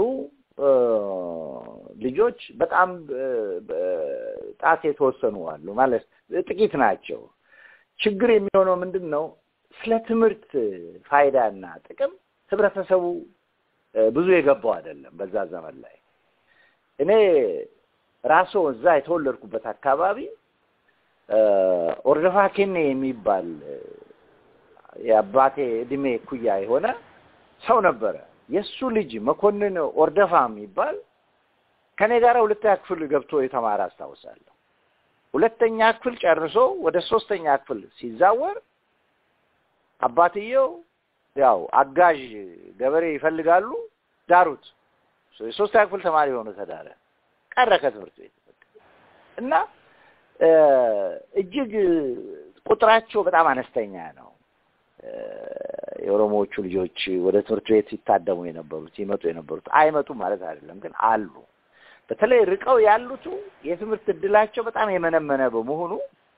ልጆች በጣም ጣት የተወሰኑ አሉ፣ ማለት ጥቂት ናቸው። ችግር የሚሆነው ምንድን ነው? ስለ ትምህርት ፋይዳና ጥቅም ህብረተሰቡ ብዙ የገባው አይደለም በዛ ዘመን ላይ እኔ ራሶ እዛ የተወለድኩበት አካባቢ ኦርደፋ ኬኔ የሚባል የአባቴ እድሜ እኩያ የሆነ ሰው ነበረ። የእሱ ልጅ መኮንን ኦርደፋ የሚባል ከኔ ጋር ሁለተኛ ክፍል ገብቶ የተማረ አስታውሳለሁ። ሁለተኛ ክፍል ጨርሶ ወደ ሶስተኛ ክፍል ሲዛወር አባትየው ያው አጋዥ ገበሬ ይፈልጋሉ፣ ዳሩት። የሶስተኛ ክፍል ተማሪ የሆነ ተዳረ፣ ቀረ ከትምህርት ቤት እና እጅግ ቁጥራቸው በጣም አነስተኛ ነው። የኦሮሞዎቹ ልጆች ወደ ትምህርት ቤት ሲታደሙ የነበሩት ይመጡ የነበሩት አይመጡም ማለት አይደለም፣ ግን አሉ። በተለይ ርቀው ያሉቱ የትምህርት እድላቸው በጣም የመነመነ በመሆኑ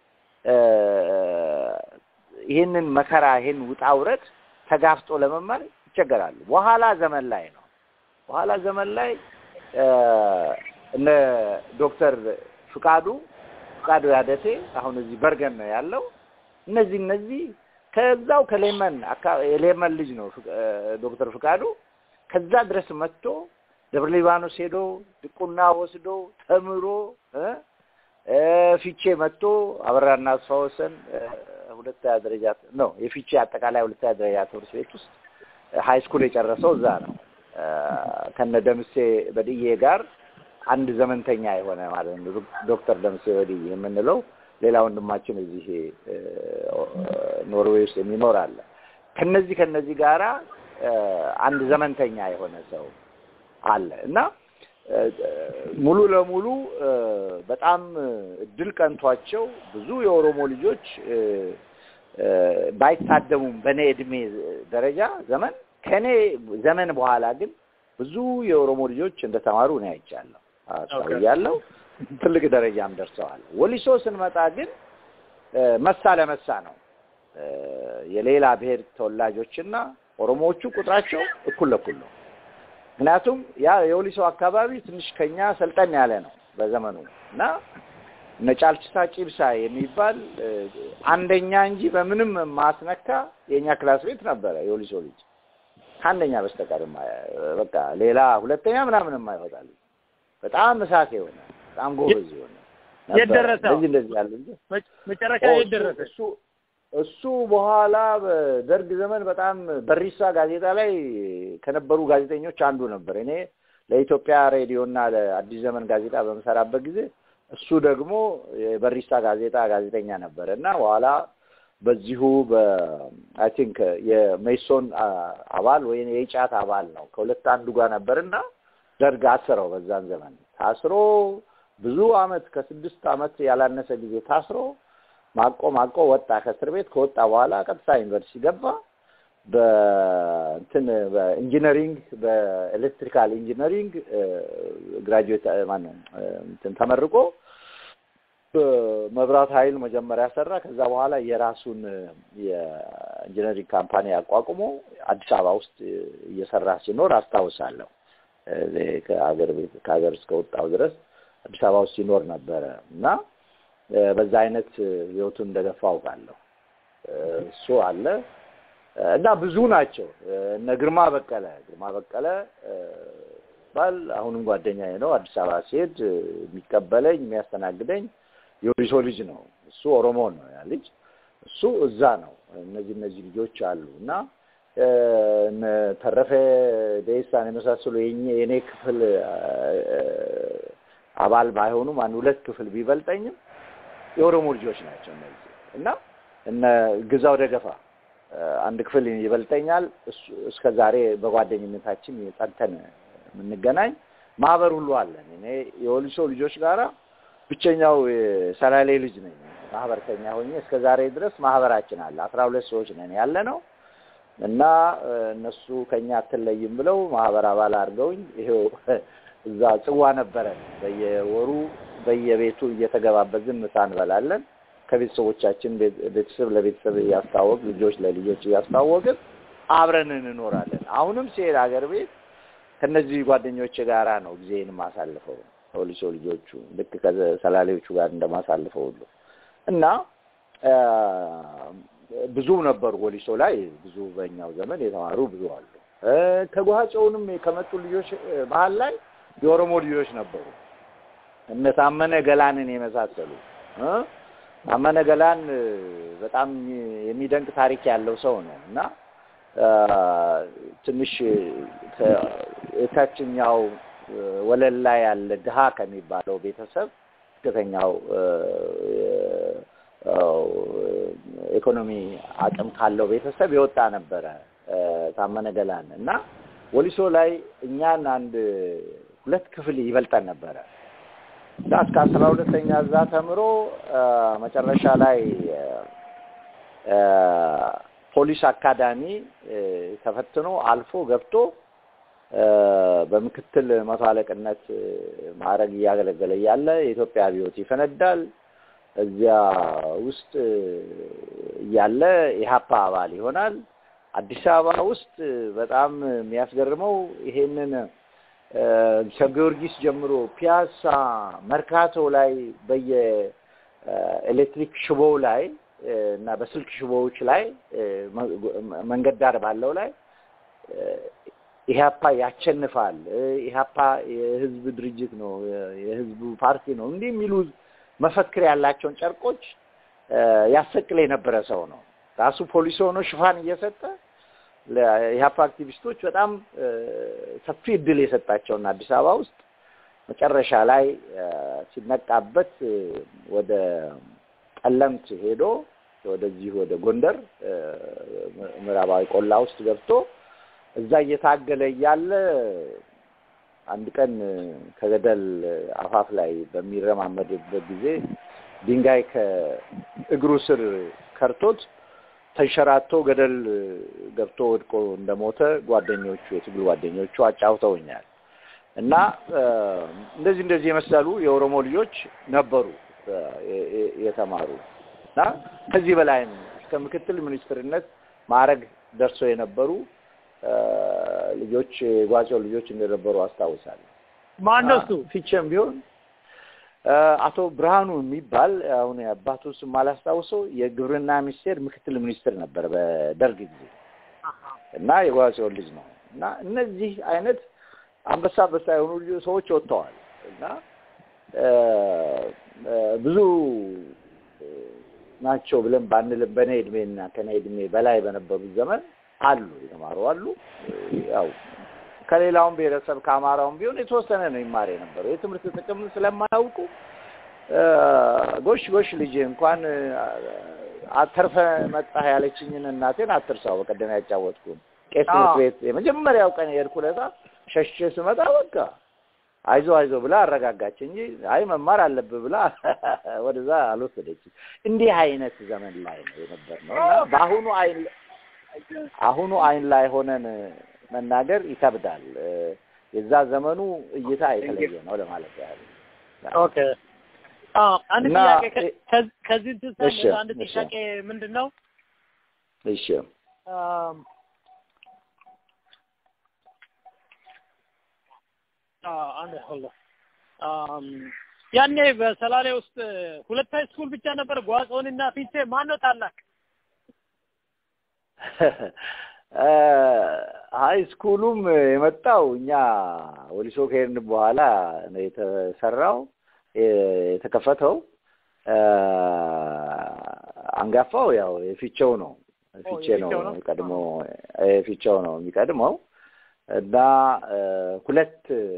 ይህንን መከራ ይህን ውጣ ውረድ ተጋፍጦ ለመማር ይቸገራሉ። በኋላ ዘመን ላይ ነው በኋላ ዘመን ላይ እነ ዶክተር ፍቃዱ ፍቃዱ ያደሴ አሁን እዚህ በርገን ነው ያለው። እነዚህ እነዚህ ከዛው ከሌመን የሌመን ልጅ ነው ዶክተር ፍቃዱ ከዛ ድረስ መጥቶ ደብረ ሊባኖስ ሄዶ ድቁና ወስዶ ተምሮ ፊቼ መጥቶ አበራና አስፋ ወሰን ሁለተኛ ደረጃ ነው የፊቼ አጠቃላይ ሁለተኛ ደረጃ ትምህርት ቤት ውስጥ ሀይ ስኩል የጨረሰው እዛ ነው። ከነ ደምሴ በድዬ ጋር አንድ ዘመንተኛ የሆነ ማለት ነው። ዶክተር ደምሴ በድዬ የምንለው ሌላ ወንድማችን እዚህ ኖርዌይ ውስጥ የሚኖር አለ። ከነዚህ ከነዚህ ጋራ አንድ ዘመንተኛ የሆነ ሰው አለ እና ሙሉ ለሙሉ በጣም እድል ቀንቷቸው ብዙ የኦሮሞ ልጆች ባይታደሙም በእኔ እድሜ ደረጃ ዘመን ከእኔ ዘመን በኋላ ግን ብዙ የኦሮሞ ልጆች እንደተማሩ እኔ አይቻለሁ፣ አስተውያለሁ። ትልቅ ደረጃም ደርሰዋል። ወሊሶ ስንመጣ ግን መሳ ለመሳ ነው። የሌላ ብሔር ተወላጆችና ኦሮሞዎቹ ቁጥራቸው እኩል ለኩል ነው። ምክንያቱም ያ የወሊሶ አካባቢ ትንሽ ከኛ ሰልጠን ያለ ነው በዘመኑ እና እነ ጫልችሳ ጪብሳ የሚባል አንደኛ እንጂ በምንም ማስነካ የእኛ ክላስ ቤት ነበረ የወሊሶ ልጅ ከአንደኛ በስተቀር በቃ ሌላ ሁለተኛ ምናምን የማይወጣል በጣም እሳት የሆነ በጣም ጎበዝ የሆነ የት ደረሰ? እንደዚህ እንደዚህ ያሉ ልጅ መጨረሻ የት ደረሰ? እሱ እሱ በኋላ በደርግ ዘመን በጣም በሪሳ ጋዜጣ ላይ ከነበሩ ጋዜጠኞች አንዱ ነበር። እኔ ለኢትዮጵያ ሬዲዮ እና ለአዲስ ዘመን ጋዜጣ በምሰራበት ጊዜ እሱ ደግሞ የበሪሳ ጋዜጣ ጋዜጠኛ ነበር እና በኋላ በዚሁ በአይ ቲንክ የሜሶን አባል ወይም የኢጫት አባል ነው ከሁለት አንዱ ጋር ነበር እና ደርግ አስረው በዛን ዘመን ታስሮ ብዙ አመት ከስድስት አመት ያላነሰ ጊዜ ታስሮ ማቆ ማቆ ወጣ ከእስር ቤት። ከወጣ በኋላ ቀጥታ ዩኒቨርሲቲ ገባ። በእንትን በኢንጂነሪንግ በኤሌክትሪካል ኢንጂነሪንግ ግራጁዌት ማነው እንትን ተመርቆ መብራት ኃይል መጀመሪያ ሰራ። ከዛ በኋላ የራሱን የኢንጂነሪንግ ካምፓኒ አቋቁሞ አዲስ አበባ ውስጥ እየሰራ ሲኖር አስታውሳለሁ። ከሀገር ቤት ከሀገር እስከወጣው ድረስ አዲስ አበባ ውስጥ ሲኖር ነበረ እና እ፣ በዛ አይነት እ፣ ህይወቱን እንደገፋ አውቃለሁ። እ፣ እሱ አለ እ፣ እና ብዙ ናቸው። እ፣ እነ ግርማ በቀለ ግርማ በቀለ እ፣ ባል አሁንም ጓደኛዬ ነው። አዲስ አበባ ሲሄድ እ፣ የሚቀበለኝ የሚያስተናግደኝ የወሊሶ ልጅ ነው። እሱ ኦሮሞ ነው ያ ልጅ እሱ እዛ ነው። እነዚህ እነዚህ ልጆች አሉ እና እ፣ እነ ተረፈ ደሳን የመሳሰሉ የእኛ- የእኔ ክፍል እ፣ አባል ባይሆኑም አንድ ሁለት ክፍል ቢበልጠኝም የኦሮሞ ልጆች ናቸው እነዚህ እና እነ ግዛው ደገፋ እ፣ አንድ ክፍል ይበልጠኛል። እሱ- እስከ ዛሬ በጓደኝነታችን ጸንተን የምንገናኝ ማህበር ሁሉ አለን። እኔ የወሊሶ ልጆች ጋራ ብቸኛው የሰላሌ ልጅ ነኝ። ማህበርተኛ ሆኜ እስከ ዛሬ ድረስ ማህበራችን አለ። አስራ ሁለት ሰዎች ነን ያለ ነው እና እ፣ እነሱ ከኛ አትለይም ብለው ማህበር አባል አድርገውኝ ይሄው እዛ ጽዋ ነበረን። በየወሩ በየቤቱ እየተገባበዝን ምሳ እንበላለን። ከቤተሰቦቻችን ቤት- ቤተሰብ ለቤተሰብ እያስታወቅ ልጆች ለልጆች እያስታወቅን አብረን እንኖራለን። አሁንም ሲሄድ ሀገር ቤት ከነዚህ ጓደኞች ጋራ ነው ጊዜን የማሳልፈው ከወሊሶ ልጆቹ ልክ ከሰላሌዎቹ ጋር እንደማሳልፈው ሁሉ እና አ፣ ብዙ ነበሩ ወሊሶ ላይ ብዙ በእኛው ዘመን የተማሩ ብዙ አሉ። እ፣ ከጓቸውንም ከመጡ ልጆች እ፣ መሀል ላይ የኦሮሞ ልጆች ነበሩ። እነ ታመነ ገላንን የመሳሰሉ እ፣ ታመነ ገላን እ፣ በጣም የሚደንቅ ታሪክ ያለው ሰው ነው እና አ፣ ትንሽ ከ- የታችኛው እ፣ ወለል ላይ ያለ ድሃ ከሚባለው ቤተሰብ ዝቅተኛው እ፣ እ፣ ኢኮኖሚ አቅም ካለው ቤተሰብ የወጣ ነበረ እ፣ ታመነ ገላን እና ወሊሶ ላይ እኛን አንድ ሁለት ክፍል ይበልጠን ነበረ እና እስከ አስራ ሁለተኛ እዛ ተምሮ እ፣ መጨረሻ ላይ እ፣ እ፣ ፖሊስ አካዳሚ እ፣ ተፈትኖ አልፎ ገብቶ እ፣ በምክትል መቶ አለቅነት እ፣ ማዕረግ እያገለገለ እያለ የኢትዮጵያ አብዮት ይፈነዳል። እዚያ ውስጥ እ፣ እያለ ኢህአፓ አባል ይሆናል። አዲስ አበባ ውስጥ እ፣ በጣም የሚያስገርመው ይሄንን እ፣ ከጊዮርጊስ ጀምሮ ፒያሳ፣ መርካቶ ላይ በየኤሌክትሪክ ሽቦው ላይ እ፣ እና በስልክ ሽቦዎች ላይ እ፣ መ- መንገድ ዳር ባለው ላይ እ፣ ኢህአፓ ያቸንፋል፣ እ፣ ኢህአፓ የህዝብ ድርጅት ነው፣ የ- የህዝቡ ፓርቲ ነው፣ እንዲህ የሚሉ መፈክር ያላቸውን ጨርቆች እ፣ ያሰቅል የነበረ ሰው ነው። ራሱ ፖሊስ ሆኖ ሽፋን እየሰጠ ለኢህአፓ አክቲቪስቶች በጣም እ፣ ሰፊ እድል የሰጣቸውና አዲስ አበባ ውስጥ መጨረሻ ላይ እ፣ ሲነቃበት እ፣ ወደ ጠለምት ሄዶ ወደዚህ ወደ ጎንደር እ፣ ምዕራባዊ ቆላ ውስጥ ገብቶ እዛ እየታገለ እያለ አንድ ቀን ከገደል አፋፍ ላይ በሚረማመድበት ጊዜ ድንጋይ ከእግሩ ስር ከርቶት ተንሸራቶ ገደል ገብቶ ወድቆ እንደሞተ ጓደኞቹ የትግል ጓደኞቹ አጫውተውኛል። እና እ፣ እንደዚህ እንደዚህ የመሰሉ የኦሮሞ ልጆች ነበሩ እ፣ የ- የ- የተማሩ እና ከዚህ በላይም እስከ ምክትል ሚኒስትርነት ማዕረግ ደርሰው የነበሩ እ፣ ልጆች የጓቸው ልጆች እንደነበሩ አስታውሳለሁ። ማን ነው እሱ? ፊቼም ቢሆን እ፣ አቶ ብርሃኑ የሚባል አሁን የአባቱ ስም አላስታውሰው የግብርና ሚኒስቴር ምክትል ሚኒስትር ነበር በደርግ ጊዜ እና የጓቸውን ልጅ ነው እና እነዚህ አይነት አንበሳ አንበሳ የሆኑ ልጆ- ሰዎች ወጥተዋል እና እ፣ እ፣ ብዙ እ፣ ናቸው ብለን ባንልም በእኔ እድሜና ከእኔ እድሜ በላይ በነበሩት ዘመን አሉ የተማሩ አሉ። እ፣ ያው ከሌላውም ብሔረሰብ ከአማራውም ቢሆን የተወሰነ ነው ይማር የነበረው የትምህርት ጥቅም ስለማያውቁ እ፣ ጎሽ ጎሽ ልጅ እንኳን እ፣ አተርፈ መጣህ ያለችኝን እናቴን አትርሳው። በቀደም ያጫወትኩን ቄስ ትምህርት አዎ። ቤት የመጀመሪያው ቀን የሄድኩ ዕለት ሸሽቼ ስመጣ በቃ አይዞ አይዞ ብላ አረጋጋች እንጂ አይ መማር አለብህ ብላ ወደዛ አልወሰደችም። እንዲህ አይነት ዘመን ላይ ነው የነበርነው እና በአሁኑ አይን አሁኑ አይን ላይ ሆነን መናገር ይከብዳል። እ፣ የዛ ዘመኑ እይታ የተለየ ነው ለማለት ያህል ኦኬ አዎ አንድ እና ጥያቄ ከ- እ- ከዚ- ከዚህ እንትን ሳለ እሺ፣ አንድ እሺ። ጥያቄ ምንድን ነው እሺ አም፣ አዎ፣ አንድ hold on። አም፣ ያኔ በሰላሌ ውስጥ ሁለት ሃይ ስኩል ብቻ ነበር፣ ጓጾንና ፊቼ። ማን ነው ታላቅ? ሀይ ስኩሉም የመጣው እኛ ወሊሶ ከሄድን በኋላ ነው የተሰራው የተከፈተው። አንጋፋው ያው የፊቼው ነው ፊቼ ነው የፊቼው ነው? ቀድሞ የፊቼው ነው የሚቀድመው እና ሁለት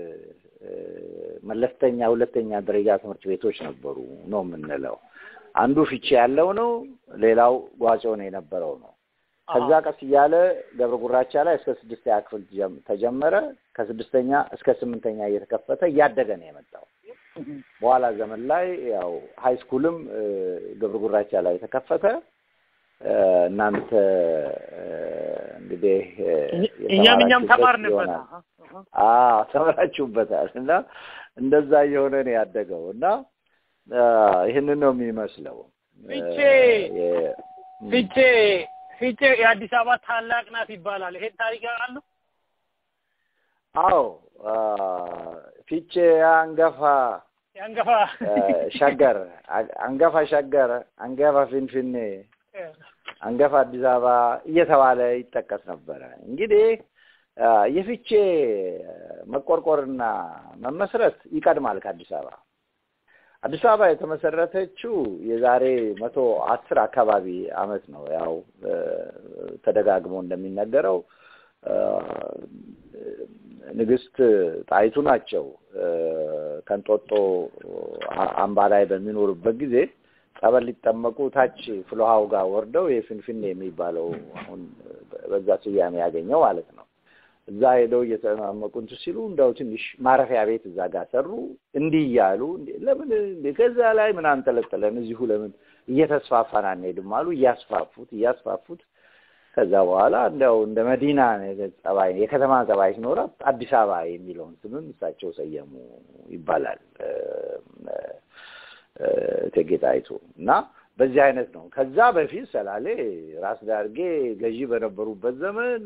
መለስተኛ ሁለተኛ ደረጃ ትምህርት ቤቶች ነበሩ ነው የምንለው። አንዱ ፊቼ ያለው ነው፣ ሌላው ጓጮ ነው የነበረው ነው። ከዛ ቀስ እያለ ገብረ ጉራቻ ላይ እስከ ስድስተኛ ክፍል ጀም- ተጀመረ። ከስድስተኛ እስከ ስምንተኛ እየተከፈተ እያደገ ነው የመጣው። በኋላ ዘመን ላይ ያው ሀይ ስኩልም እ፣ ገብረ ጉራቻ ላይ ተከፈተ። እ፣ እናንተ እ፣ እንግዲህ እ፣ እኛም እኛም የተማራችሁበት ተማርንበት። ይሆናል። አዎ ተምራችሁበታል። እና እንደዛ እየሆነ ነው ያደገው እና አ፣ ይህንን ነው የሚመስለው። ፊቼ እ፣ የ- ፊቼ ፊቼ የአዲስ አበባ ታላቅ ናት ይባላል። ይሄን ታሪክ ያውቃሉ? አዎ አ፣ ፊቼ አንገፋ የአንገፋ አ፣ ሸገር አ- አንገፋ ሸገር፣ አንገፋ ፊንፊኔ፣ አንገፋ አዲስ አበባ እየተባለ ይጠቀስ ነበረ። እንግዲህ አ፣ የፊቼ መቆርቆርና መመስረት ይቀድማል ከአዲስ አበባ። አዲስ አበባ የተመሰረተችው የዛሬ መቶ አስር አካባቢ አመት ነው። ያው እ፣ ተደጋግሞ እንደሚነገረው እ፣ ንግስት ጣይቱ ናቸው እ፣ ከንጦጦ አ- አምባ ላይ በሚኖሩበት ጊዜ ጸበል ሊጠመቁ ታች ፍልውሃው ጋር ወርደው የፍንፍኔ የሚባለው አሁን በዛ ስያሜ ያገኘው ማለት ነው። እዛ ሄደው እየተጠማመቁ እንትን ሲሉ እንደው ትንሽ ማረፊያ ቤት እዛ ጋር ሰሩ። እንዲህ እያሉ እንዴ ለምን እንዴ ከዛ ላይ ምን አንጠለጠለን እዚሁ ለምን እየተስፋፋን አንሄድም አሉ። እያስፋፉት እያስፋፉት ከዛ በኋላ እንደው እንደ መዲና ጸባይ የከተማ ጸባይ ሲኖራት አዲስ አበባ የሚለውን ስምም እሳቸው ሰየሙ ይባላል እ፣ እ፣ እቴጌ ጣይቱ እና በዚህ አይነት ነው። ከዛ በፊት ሰላሌ ራስ ዳርጌ ገዢ በነበሩበት ዘመን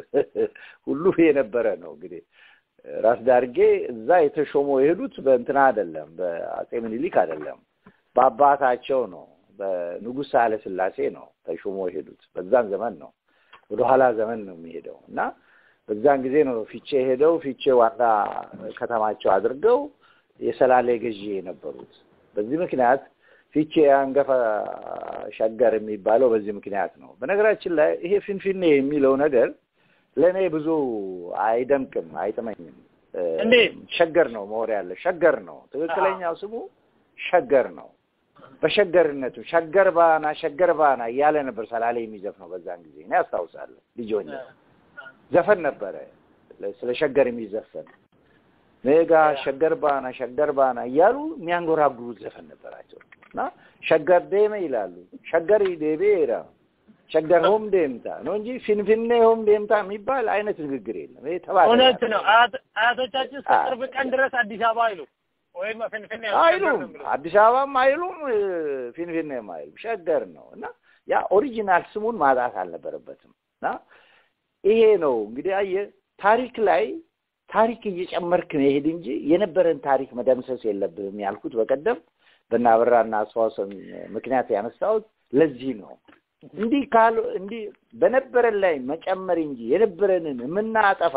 ሁሉ የነበረ ነው። እንግዲህ ራስ ዳርጌ እዛ የተሾሞ የሄዱት በእንትና አይደለም፣ በአጼ ምኒልክ አይደለም፣ በአባታቸው ነው። በንጉሥ ሳህለ ሥላሴ ነው ተሾሞ የሄዱት። በዛን ዘመን ነው፣ ወደኋላ ዘመን ነው የሚሄደው እና በዛን ጊዜ ነው ፊቼ ሄደው ፊቼ ዋና ከተማቸው አድርገው የሰላሌ ገዢ የነበሩት። በዚህ ምክንያት ፊቼ አንገፋ ሸገር የሚባለው በዚህ ምክንያት ነው። በነገራችን ላይ ይሄ ፊንፊኔ የሚለው ነገር ለእኔ ብዙ አይደምቅም፣ አይጥመኝም። እ፣ እንዴት? ሸገር ነው መሆን ያለ ሸገር ነው ትክክለኛው ስሙ ሸገር ነው። በሸገርነቱ ሸገር ባና ሸገር ባና እያለ ነበር ሰላሌ የሚዘፍነው በዛን ጊዜ እኔ አስታውሳለሁ። ልጅ ሆኜ ዘፈን ነበረ ስለ ሸገር የሚዘፈን ሜጋ ሸገር ባና ሸገር ባና እያሉ የሚያንጎራጉሩት ዘፈን ነበራቸው እና ሸገር ዴመ ይላሉ። ሸገር ዴቤ ራ ሸገር ሆም ዴምታ ነው እንጂ ፊንፊኔ ሆም ዴምታ የሚባል አይነት ንግግር የለም። ይሄ ተባለ እውነት ነው። አያት- አያቶቻችን እስከ ቅርብ ቀን ድረስ አዲስ አበባ አይሉ ወይም ፍንፍኔ አይሉም አዲስ አበባም አይሉም እ፣ ፊንፊኔም አይሉም ሸገር ነው እና ያ ኦሪጂናል ስሙን ማጣት አልነበረበትም እና ይሄ ነው እንግዲህ አየህ ታሪክ ላይ ታሪክ እየጨመርክ መሄድ እንጂ የነበረን ታሪክ መደምሰስ የለብህም ያልኩት በቀደም በእነ አበራና አስፋውሰን ምክንያት ያነሳሁት ለዚህ ነው። እንዲህ ካሉ እንዲህ በነበረን ላይ መጨመር እንጂ የነበረንን የምናጠፋ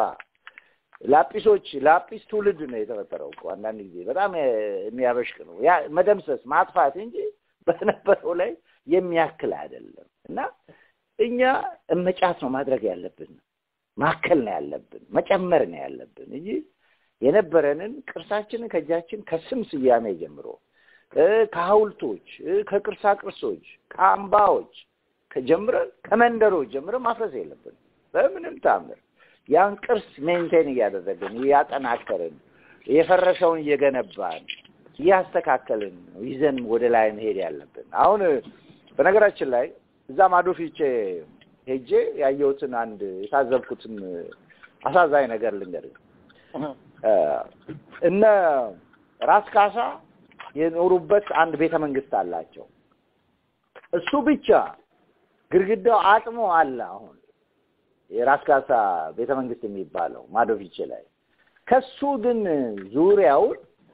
ላጲሶች ላጲስ ትውልድ ነው የተፈጠረው እኮ አንዳንድ ጊዜ በጣም የሚያበሽቅ ነው። ያ መደምሰስ ማጥፋት እንጂ በነበረው ላይ የሚያክል አይደለም እና እኛ እመጫት ነው ማድረግ ያለብን፣ ማከል ነው ያለብን፣ መጨመር ነው ያለብን እንጂ የነበረንን ቅርሳችንን ከእጃችን ከስም ስያሜ ጀምሮ እ ከሐውልቶች እ ከቅርሳ ቅርሶች ከአምባዎች ከጀምረን ከመንደሮች ጀምረን ማፍረስ የለብን በምንም ታምር ያን ቅርስ ሜንቴን እያደረግን እያጠናከርን የፈረሰውን እየገነባን እያስተካከልን ነው ይዘን ወደ ላይ መሄድ ያለብን። አሁን በነገራችን ላይ እዛ ማዶ ፊቼ ሄጄ ያየሁትን አንድ የታዘብኩትን አሳዛኝ ነገር ልንገርህ። እ እነ ራስ ካሳ የኖሩበት አንድ ቤተ መንግስት አላቸው። እሱ ብቻ ግድግዳው አጥሞ አለ አሁን የራስ ካሳ ቤተ መንግስት የሚባለው ማዶፊቼ ላይ ከሱ ግን ዙሪያውን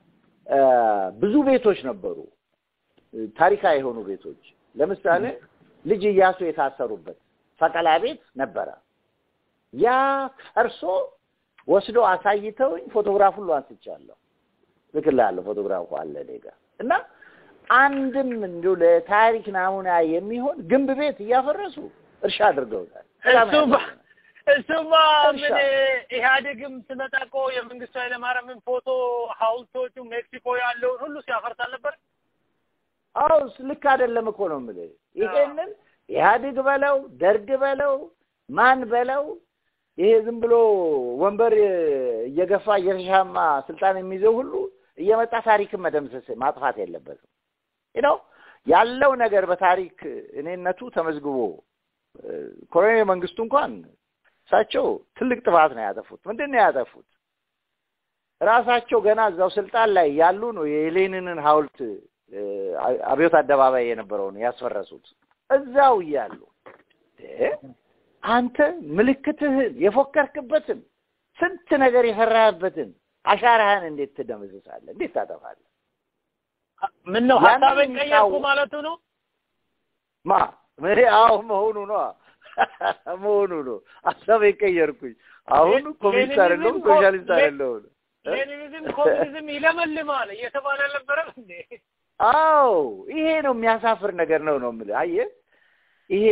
ብዙ ቤቶች ነበሩ፣ ታሪካዊ የሆኑ ቤቶች። ለምሳሌ ልጅ እያሱ የታሰሩበት ሰቀላ ቤት ነበረ። ያ ፈርሶ ወስዶ አሳይተውኝ ፎቶግራፍ ሁሉ አንስቻለሁ። ልክልሃለሁ፣ ፎቶግራፉ አለ እኔ ጋር እና አንድም እንዲሁ ለታሪክ ናሙና የሚሆን ግንብ ቤት እያፈረሱ እርሻ አድርገውታል። እሱማ እሱማ ምን ኢህአዴግም ስመጣ እኮ የመንግስቱ ኃይለማርያምን ፎቶ ሐውልቶቹ ሜክሲኮ ያለውን ሁሉ ሲያፈርስ አልነበር? አዎ ልክ አይደለም እኮ ነው የምልህ። ይሄንን ኢህአዴግ በለው ደርግ በለው ማን በለው ይሄ ዝም ብሎ ወንበር እየገፋ እየተሻማ ስልጣን የሚይዘው ሁሉ እየመጣ ታሪክን መደምሰስ ማጥፋት የለበትም። ነው ያለው ነገር በታሪክ እኔነቱ ተመዝግቦ ኮሎኔል መንግስቱ እንኳን እሳቸው ትልቅ ጥፋት ነው ያጠፉት። ምንድን ነው ያጠፉት? ራሳቸው ገና እዛው ስልጣን ላይ ያሉ ነው የሌኒንን ሐውልት አብዮት አደባባይ የነበረውን ያስፈረሱት እዛው እያሉ አንተ ምልክትህን የፎከርክበትን ስንት ነገር የሰራህበትን አሻራህን እንዴት ትደመዝሳለህ? እንዴት ታጠፋለህ? ምን ነው ሀሳብን ቀየርኩ ማለቱ ነው? ማ ምን? አዎ መሆኑ ነው መሆኑ ነው። ሀሳቤን ቀየርኩኝ። አሁን ኮሚኒስት አይደለሁም ሶሻሊስት አይደለሁም። ሌኒኒዝም ኮሚኒዝም ይለመልማል እየተባለ አልነበረም እንዴ? አዎ ይሄ ነው የሚያሳፍር ነገር ነው ነው የምልህ። አየህ ይሄ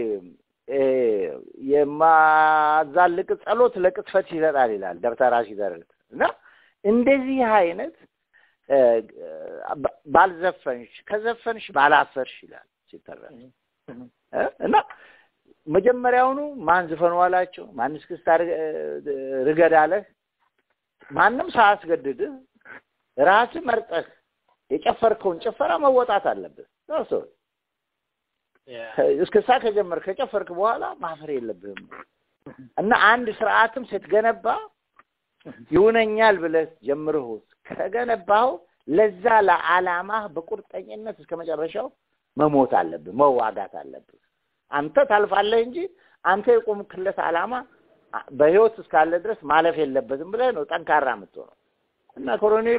የማዛልቅ ጸሎት ለቅጥፈት ይሰጣል ይላል ደብተራ ሲደርግ እና እንደዚህ አይነት ባልዘፈንሽ ከዘፈንሽ ባላፈርሽ ይላል ሲተረክ እና መጀመሪያውኑ ማን ዝፈኑ አላቸው? ማን እስክስታ ርገድ አለህ? ማንም ሳያስገድድህ ራስህ መርጠህ የጨፈርከውን ጭፈራ መወጣት አለብህ። ራስ እስክስታ ከጀመር ከጨፈርክ በኋላ ማፈር የለብህም እና አንድ ስርዓትም ስትገነባ ይሁነኛል ብለህ ጀምረህ ከገነባኸው ለዛ ለዓላማህ በቁርጠኝነት እስከ መጨረሻው መሞት አለብህ፣ መዋጋት አለብህ። አንተ ታልፋለህ እንጂ አንተ የቆምክለት ዓላማ በህይወት እስካለ ድረስ ማለፍ የለበትም ብለህ ነው ጠንካራ የምትሆነው እና ኮሎኔሉ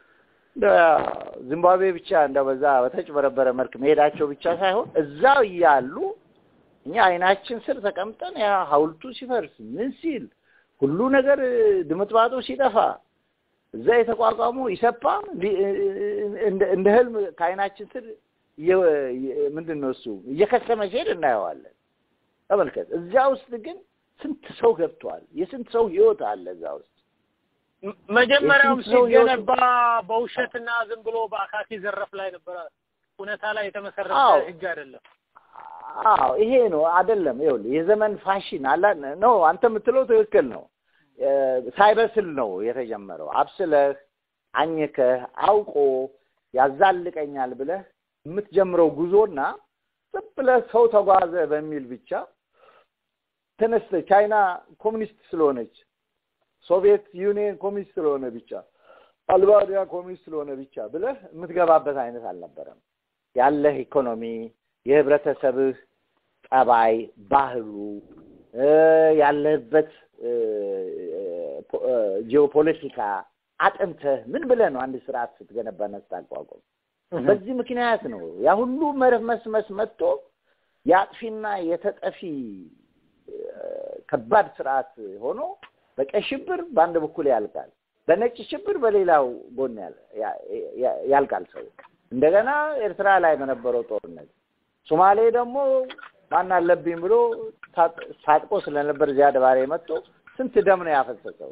ዚምባብዌ ብቻ እንደ በዛ በተጭበረበረ መልክ መሄዳቸው ብቻ ሳይሆን እዛው እያሉ እኛ አይናችን ስር ተቀምጠን ያ ሐውልቱ ሲፈርስ ምን ሲል ሁሉ ነገር ድምጥማጡ ሲጠፋ እዛ የተቋቋሙ ኢሰፓ እንደ ህልም ከአይናችን ስር ምንድን ነው እሱ እየከሰመ ሲሄድ እናየዋለን። ተመልከት። እዚያ ውስጥ ግን ስንት ሰው ገብቷል። የስንት ሰው ህይወት አለ እዛ ውስጥ። መጀመሪያውም ሲገነባ በውሸትና ዝም ብሎ በአካኪ ዘረፍ ላይ ነበረ። እውነታ ላይ የተመሰረተ ህግ አይደለም። አዎ ይሄ ነው አይደለም። ይኸውልህ የዘመን ፋሽን አላ ነው። አንተ የምትለው ትክክል ነው። ሳይበስል ነው የተጀመረው። አብስለህ አኝከህ አውቆ ያዛልቀኛል ብለህ የምትጀምረው ጉዞና ዝም ብለህ ሰው ተጓዘ በሚል ብቻ ተነስተህ ቻይና ኮሚኒስት ስለሆነች ሶቪየት ዩኒየን ኮሚኒስት ስለሆነ ብቻ አልባንያ ኮሚኒስት ስለሆነ ብቻ ብለህ የምትገባበት አይነት አልነበረም። ያለህ ኢኮኖሚ፣ የህብረተሰብህ ጠባይ፣ ባህሉ፣ ያለህበት ጂኦፖለቲካ አጥንተህ ምን ብለህ ነው አንድ ስርዓት ስትገነባና ስታቋቁም። በዚህ ምክንያት ነው ያ ሁሉ መርመስመስ መጥቶ የአጥፊና የተጠፊ ከባድ ስርዓት ሆኖ በቀይ ሽብር በአንድ በኩል ያልቃል፣ በነጭ ሽብር በሌላው ጎን ያልቃል ሰው። እንደገና ኤርትራ ላይ በነበረው ጦርነት ሶማሌ ደግሞ ማን አለብኝ ብሎ ታጥቆ ስለነበር ዚያድ ባሬ መጥቶ ስንት ደም ነው ያፈሰሰው።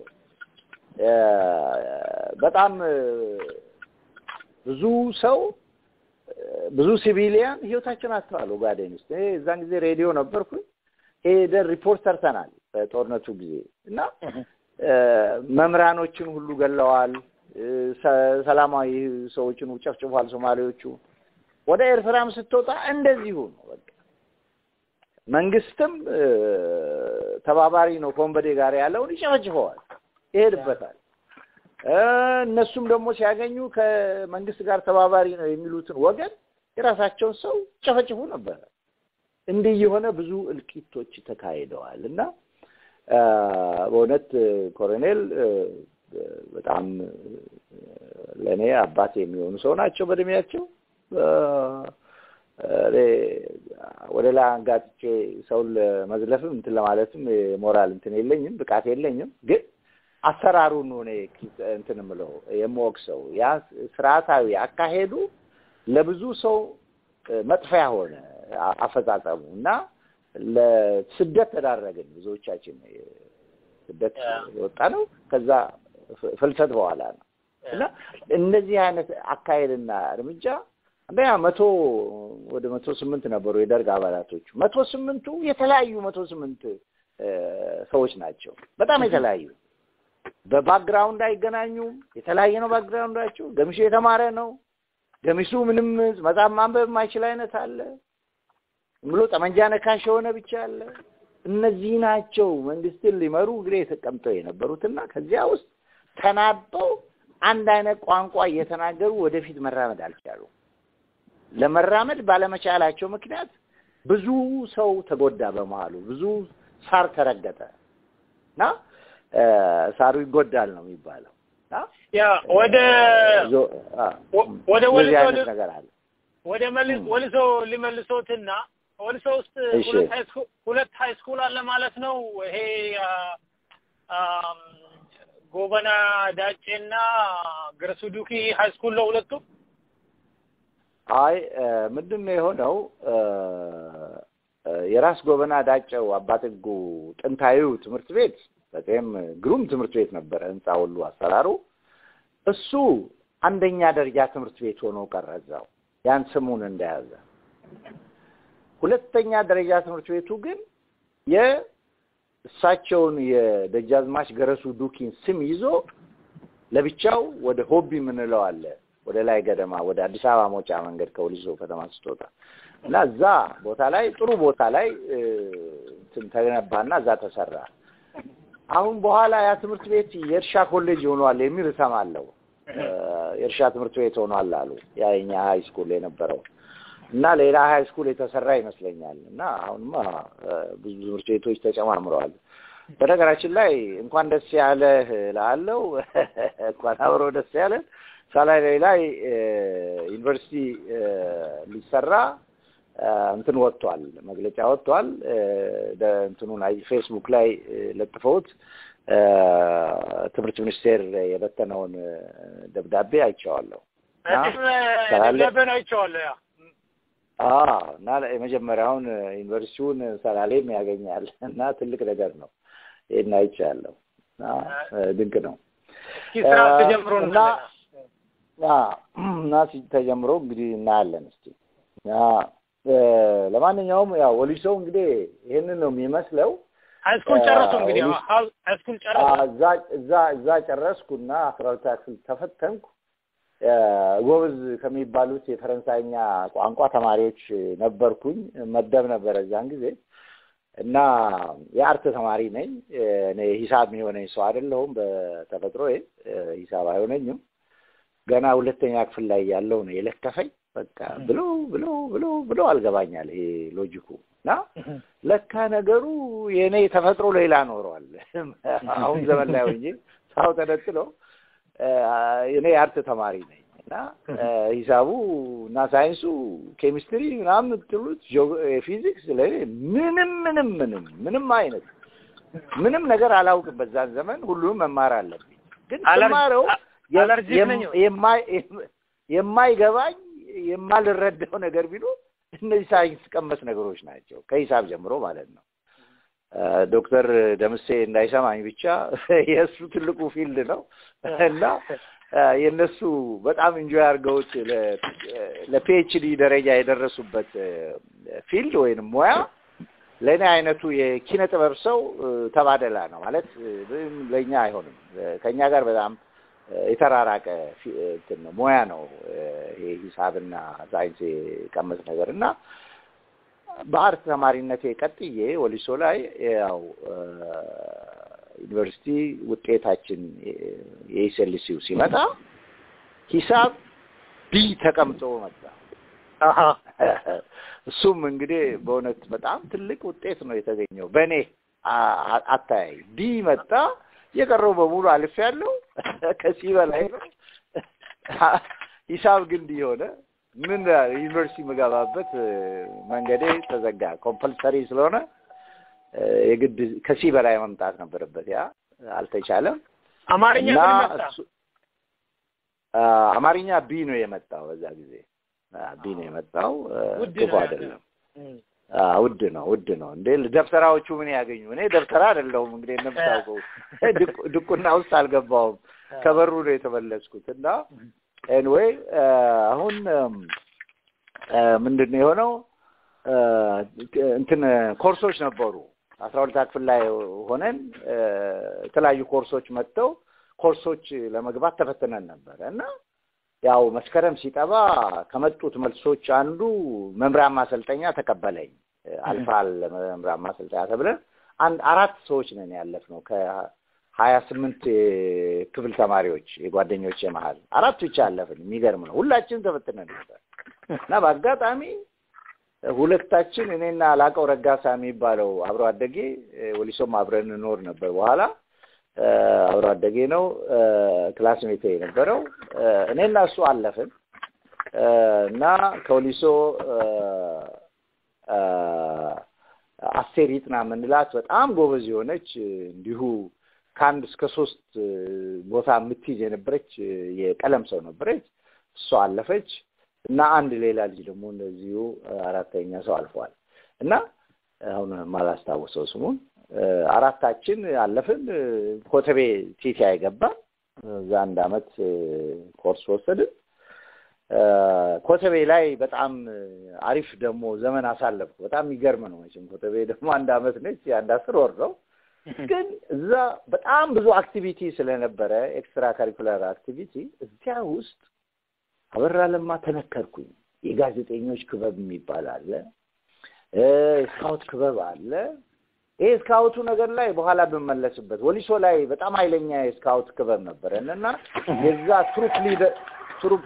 በጣም ብዙ ሰው ብዙ ሲቪሊያን ህይወታቸውን አጥተዋል። ኦጋዴን ውስጥ እኔ እዛን ጊዜ ሬዲዮ ነበርኩኝ። ሄደን ሪፖርት ሰርተናል በጦርነቱ ጊዜ እና መምህራኖችን ሁሉ ገለዋል። ሰላማዊ ሰዎችን ጨፍጭፏል ሶማሌዎቹ። ወደ ኤርትራም ስትወጣ እንደዚሁ ነው። በቃ መንግስትም ተባባሪ ነው ከወንበዴ ጋር ያለውን ይጨፈጭፈዋል፣ ይሄድበታል። እነሱም ደግሞ ሲያገኙ ከመንግስት ጋር ተባባሪ ነው የሚሉትን ወገን የራሳቸውን ሰው ጨፈጭፉ ነበረ። እንዲህ የሆነ ብዙ እልቂቶች ተካሂደዋል እና በእውነት ኮሎኔል በጣም ለእኔ አባት የሚሆኑ ሰው ናቸው በእድሜያቸው። ወደ ላይ አንጋጥጬ ሰውን ለመዝለፍም እንትን ለማለትም የሞራል እንትን የለኝም፣ ብቃት የለኝም። ግን አሰራሩን እኔ እንትን የምለው የምወቅሰው ያ ስርዓታዊ አካሄዱ ለብዙ ሰው መጥፊያ ሆነ አፈጻጸሙ እና ለስደት ተዳረግን። ብዙዎቻችን ስደት የወጣ ነው ከዛ ፍልሰት በኋላ ነው እና እነዚህ አይነት አካሄድና እርምጃ አንደኛ መቶ ወደ መቶ ስምንት ነበሩ የደርግ አባላቶቹ። መቶ ስምንቱ የተለያዩ መቶ ስምንት ሰዎች ናቸው። በጣም የተለያዩ በባክግራውንድ አይገናኙም። የተለያየ ነው ባክግራውንዳቸው። ገሚሱ የተማረ ነው። ገሚሱ ምንም መጽሐፍ ማንበብ የማይችል አይነት አለ። ብሎ ጠመንጃ ነካሽ የሆነ ብቻ አለ። እነዚህ ናቸው መንግስትን ሊመሩ እንግዲህ ተቀምጠው የነበሩትና ከዚያ ውስጥ ተናበው አንድ አይነት ቋንቋ እየተናገሩ ወደፊት መራመድ አልቻሉም። ለመራመድ ባለመቻላቸው ምክንያት ብዙ ሰው ተጎዳ። በመሀሉ ብዙ ሳር ተረገጠ እና ሳሩ ይጎዳል ነው የሚባለው። ያ ወደ ወደ እንደዚህ አይነት ወልሶ ነገር አለ። ወደ መልስ ወልሶ ሊመልሶትና ወልሶ ውስጥ እሺ። ሁለት ሃይ ስኩል ሁለት ሃይ ስኩል አለ ማለት ነው። ይሄ አ፣ አም፣ ጎበና ዳጬና ገረሱ ዱኪ ሃይ ስኩል ነው ሁለቱ። አይ ምንድን ነው የሆነው? የራስ ጎበና ዳጨው አባጥጉ ጥንታዊው ትምህርት ቤት በጣም ግሩም ትምህርት ቤት ነበረ። ህንፃ ሁሉ አሰራሩ እሱ አንደኛ ደረጃ ትምህርት ቤት ሆኖ ቀረ እዛው ያን ስሙን እንደያዘ። ሁለተኛ ደረጃ ትምህርት ቤቱ ግን የእሳቸውን የደጃዝማች ገረሱ ዱኪን ስም ይዞ ለብቻው ወደ ሆቢ የምንለው አለ ወደ ላይ ገደማ ወደ አዲስ አበባ መውጫ መንገድ ከወሊሶ ከተማ ስትወጣ እና እዛ ቦታ ላይ ጥሩ ቦታ ላይ እ፣ እንትን ተገነባና እዛ ተሰራ። አሁን በኋላ ያ ትምህርት ቤት የእርሻ ኮሌጅ ሆኗል የሚል እሰማለሁ። እ፣ የእርሻ ትምህርት ቤት ሆኗል አሉ። ያ የኛ ሀይ ስኩል የነበረው እና ሌላ ሀይ ስኩል የተሰራ ይመስለኛል። እና አሁንማ እ፣ ብዙ ትምህርት ቤቶች ተጨማምረዋል። በነገራችን ላይ እንኳን ደስ ያለህ ላለው እንኳን አብሮ ደስ ያለን ሳላይ ላይ እ፣ ዩኒቨርሲቲ እ፣ ሊሰራ እ፣ እንትን ወጥቷል፣ መግለጫ ወጥቷል። እ፣ ደ- እንትኑን አይ ፌስቡክ ላይ እ፣ ለጥፈውት እ፣ ትምህርት ሚኒስቴር የበተነውን እ፣ ደብዳቤ አይቼዋለሁ። እና ሰላሌ- ደብዳቤን አይቼዋለሁ። ያ አዎ እና የመጀመሪያውን ዩኒቨርሲቲውን ሰላሌም ያገኛል እና ትልቅ ነገር ነው። ይሄን አይቻለሁ እና እ፣ ድንቅ ነው። እስኪ ስራ ተጀምሮ እና አዎ፣ እና ሲ- ተጀምሮ እንግዲህ እናያለን እስቲ እና እ፣ ለማንኛውም ያው ወሊሶ እንግዲህ ይህንን ነው የሚመስለው። ሃይ ስኩል ጨረሱ እንግዲህ ወሊሶ- ሃይ ስኩል ጨረሱ። እዛ እዛ እዛ ጨረስኩና አስራ ሁለተኛ ክፍል ተፈተንኩ። እ፣ ጎበዝ ከሚባሉት የፈረንሳይኛ ቋንቋ ተማሪዎች ነበርኩኝ። መደብ ነበረ እዛን ጊዜ እና የአርት ተማሪ ነኝ። እ፣ እኔ ሂሳብ የሚሆነኝ ሰው አይደለሁም በተፈጥሮዬ እ፣ ሂሳብ አይሆነኝም። ገና ሁለተኛ ክፍል ላይ ያለው ነው የለከፈኝ። በቃ ብሎ ብሎ ብሎ ብሎ አልገባኛል ይሄ ሎጂኩ እና ለካ ነገሩ የእኔ ተፈጥሮ ሌላ ኖሯል። አሁን ዘመን ላይ ሆኜ ሳው ተነጥሎ እ፣ እኔ የአርት ተማሪ ነኝ እና እ፣ ሂሳቡ እና ሳይንሱ ኬሚስትሪ ምናምን የምትሉት ጂኦ- ፊዚክስ ለእኔ ምንም ምንም ምንም ምንም አይነት ምንም ነገር አላውቅም። በዛን ዘመን ሁሉንም መማር አለብኝ። ግን አለርጂ- ስማረው የ- አለርጂክ የም- ነኝ። የማይ- የማይገባኝ የማልረዳው ነገር ቢኖር እነዚህ ሳይንስ ቀመስ ነገሮች ናቸው ከሂሳብ ጀምሮ ማለት ነው። እ፣ ዶክተር ደምሴ እንዳይሰማኝ ብቻ የእሱ ትልቁ ፊልድ ነው እና እ፣ የእነሱ በጣም ኢንጆይ አድርገውት ለ- ለፒኤችዲ ደረጃ የደረሱበት እ፣ ፊልድ ወይንም ሙያ ለእኔ አይነቱ የኪነ ጥበብ ሰው እ፣ ተባደላ ነው ማለት እ፣ ምንም ለእኛ አይሆንም። እ፣ ከእኛ ጋር በጣም እ፣ የተራራቀ ፊ- እንትን ነው ሙያ ነው እ፣ ይሄ ሂሳብና ሳይንስ የቀመስ ነገር እና በአርት ተማሪነቴ ቀጥዬ ወሊሶ ላይ ያው እ፣ ዩኒቨርሲቲ ውጤታችን የኤስኤልሲው ሲመጣ ሂሳብ ቢ ተቀምጦ መጣ። አሀ እሱም እንግዲህ በእውነት በጣም ትልቅ ውጤት ነው የተገኘው በእኔ አ- አ- አተያይ ቢ መጣ። የቀረው በሙሉ አልፍ ያለው ከዚህ በላይ ነው። ሂሳብ ግን እንዲህ የሆነ ምን ዩኒቨርሲቲ የምገባበት መንገዴ ተዘጋ። ኮምፐልሰሪ ስለሆነ የግድ ከዚህ በላይ መምጣት ነበረበት። ያ አልተቻለም። አማርኛ እና ምን መጣ? እሱ- አ፣ አማርኛ ቢ ነው የመጣው በዛ ጊዜ አ፣ ቢ ነው የመጣው አ፣ ውድ ክፉ ነው አይደለም። እም። አ፣ ውድ ነው ውድ ነው እንዴ ደብተራዎቹ ምን ያገኙ? እኔ ደብተራ አይደለሁም እንግዲህ እንደምታውቀው ድቁ- ድቁና ውስጥ አልገባሁም። ከበሩ ነው የተመለስኩት እና ኤንዌይ አሁን እም፣ አ፣ ምንድን ነው የሆነው አ፣ እንትን ኮርሶች ነበሩ አስራ ሁለታ ክፍል ላይ ሆነን አ፣ የተለያዩ ኮርሶች መጥተው ኮርሶች ለመግባት ተፈትነን ነበረ እና ያው መስከረም ሲጠባ ከመጡት መልሶች አንዱ መምሪያ ማሰልጠኛ ተቀበለኝ። አልፋል መምሪያ ማሰልጠኛ ተብለን አንድ አራት ሰዎች ነን ያለፍነው ከሀያ ስምንት ክፍል ተማሪዎች የጓደኞች መሀል አራት ብቻ አለፍን። የሚገርም ነው። ሁላችን ተፈትነን ነበር እና በአጋጣሚ ሁለታችን እኔና ላቀው ረጋሳ የሚባለው አብሮ አደጌ ወሊሶም አብረን እንኖር ነበር በኋላ እ፣ አብሮ አደጌ ነው እ፣ ክላስሜቴ የነበረው እ፣ እኔና እሱ አለፍን እ፣ እና ከወሊሶ እ፣ እ፣ አስቴር ይጥና የምንላት በጣም ጎበዝ የሆነች እ፣ እንዲሁ ከአንድ እስከ ሶስት እ፣ ቦታ የምትይዝ የነበረች እ፣ የቀለም ሰው ነበረች። እሷ አለፈች እና አንድ ሌላ ልጅ ደግሞ እንደዚሁ እ፣ አራተኛ ሰው አልፏል እና አሁን ማላስታውሰው ስሙን እ፣ አራታችን አለፍን። እ፣ ኮተቤ ቲቲ አይገባን እዛ አንድ አመት እ፣ ኮርስ ወሰድን። እ፣ ኮተቤ ላይ በጣም እ፣ አሪፍ ደግሞ ዘመን አሳለፍኩ። በጣም የሚገርም ነው መቼም ኮተቤ ደግሞ አንድ አመት ነች፣ የአንድ አስር ወር ነው። ግን እዛ በጣም ብዙ አክቲቪቲ ስለነበረ ኤክስትራ ካሪኩላር አክቲቪቲ እዚያ ውስጥ አበራ ለማ ተነከርኩኝ። የጋዜጠኞች ክበብ የሚባል አለ፣ እ፣ ስካውት ክበብ አለ። ይሄ ስካውቱ ነገር ላይ በኋላ ብመለስበት ወሊሶ ላይ በጣም ኃይለኛ የስካውት ክበብ ነበረን እና የዛ ትሩፕ ሊደር ትሩፕ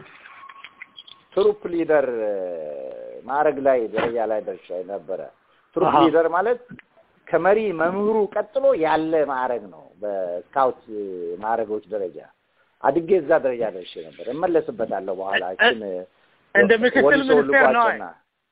ትሩፕ ሊደር እ፣ ማዕረግ ላይ ደረጃ ላይ ደርሻ ነበረ። ትሩፕ አሃ። ሊደር ማለት ከመሪ መምህሩ ቀጥሎ ያለ ማዕረግ ነው። በስካውት እ፣ ማዕረጎች ደረጃ አድጌ እዛ ደረጃ ደርሼ ነበር። እመለስበታለሁ በኋላ እችን እ፣ እንደ ምክትል ወሊሶ ሚኒስቴር ነው። ልቋጭና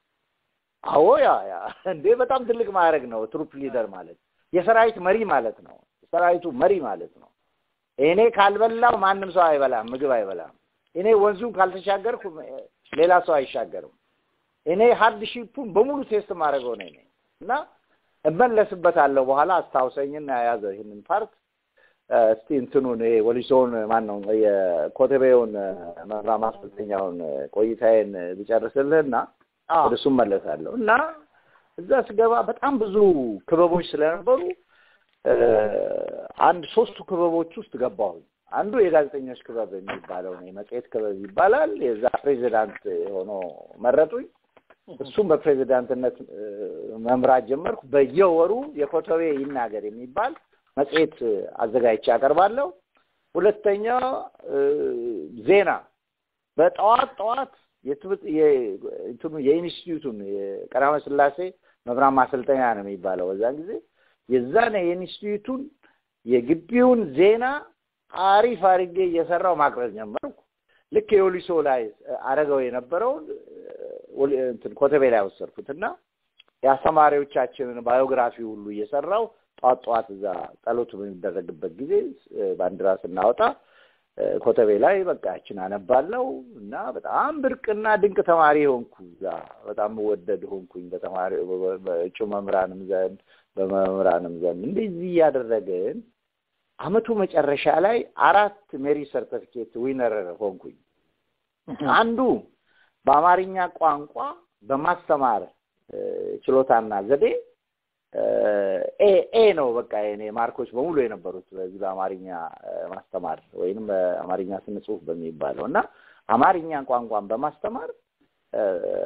አዎ ያ ያ እንዴ በጣም ትልቅ ማዕረግ ነው። ትሩፕ ሊደር ማለት የሰራዊት መሪ ማለት ነው። ሰራዊቱ መሪ ማለት ነው። እኔ ካልበላው ማንም ሰው አይበላም፣ ምግብ አይበላም። እኔ ወንዙን ካልተሻገርኩ ሌላ ሰው አይሻገርም። እኔ ሀርድ ሺፑን በሙሉ ቴስት ማድረገው ነኝ ነኝ እና እመለስበታለሁ በኋላ አስታውሰኝና ያዘው ይህንን ፓርት እ፣ እስቲ እንትኑን ይሄ ወሊሶውን ማን ነው የኮተቤውን መምራ ማሰልጠኛውን ቆይታዬን ብጨርስልህና ወደ እሱ እመለሳለሁ እና እዛ ስገባ በጣም ብዙ ክበቦች ስለነበሩ እ፣ አንድ ሶስቱ ክበቦች ውስጥ ገባሁኝ። አንዱ የጋዜጠኞች ክበብ የሚባለው ነው፣ የመጽሔት ክበብ ይባላል። የዛ ፕሬዚዳንት ሆኖ መረጡኝ። እሱም በፕሬዚዳንትነት እ፣ መምራት ጀመርኩ። በየወሩ የኮተቤ ይናገር የሚባል መጽሔት አዘጋጅቼ አቀርባለሁ። ሁለተኛ እ፣ ዜና በጠዋት ጠዋት የትምህርት የ- እንትኑ የኢንስቲትዩቱን የቀዳማዊ ሥላሴ መምህራን ማሰልጠኛ ነው የሚባለው በዛን ጊዜ የዛን የኢንስቲትዩቱን የግቢውን ዜና አሪፍ አድርጌ እየሰራው ማቅረብ ጀመርኩ። ልክ የወሊሶ ላይ አረገው የነበረውን ወሊ- እንትን ኮተቤ ላይ ወሰድኩት እና የአስተማሪዎቻችንን ባዮግራፊ ሁሉ እየሰራው ጠዋት ጠዋት እዛ ጸሎት በሚደረግበት ጊዜ እ፣ ባንዲራ ስናወጣ እ፣ ኮተቤ ላይ በቃ ያችን አነባለው እና በጣም ብርቅና ድንቅ ተማሪ ሆንኩ። እዛ በጣም ወደድ ሆንኩኝ በተማሪ በ- በእጩ መምህራንም ዘንድ በመምህራንም ዘንድ እንደዚህ እያደረግን አመቱ መጨረሻ ላይ አራት ሜሪ ሰርተፊኬት ዊነር ሆንኩኝ። አንዱ በአማርኛ ቋንቋ በማስተማር እ፣ ችሎታና ዘዴ እ፣ ኤ ኤ ነው በቃ የኔ ማርኮች በሙሉ የነበሩት በዚህ በአማርኛ እ፣ ማስተማር ወይንም በአማርኛ ስነ ጽሁፍ በሚባለው እና አማርኛ ቋንቋን በማስተማር እ፣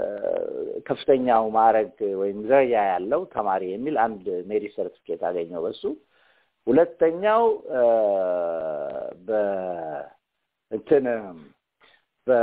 ከፍተኛው ማዕረግ ወይም ደረጃ ያለው ተማሪ የሚል አንድ ሜሪ ሰርቲፊኬት አገኘው በሱ ሁለተኛው እ፣ በ እንትን በ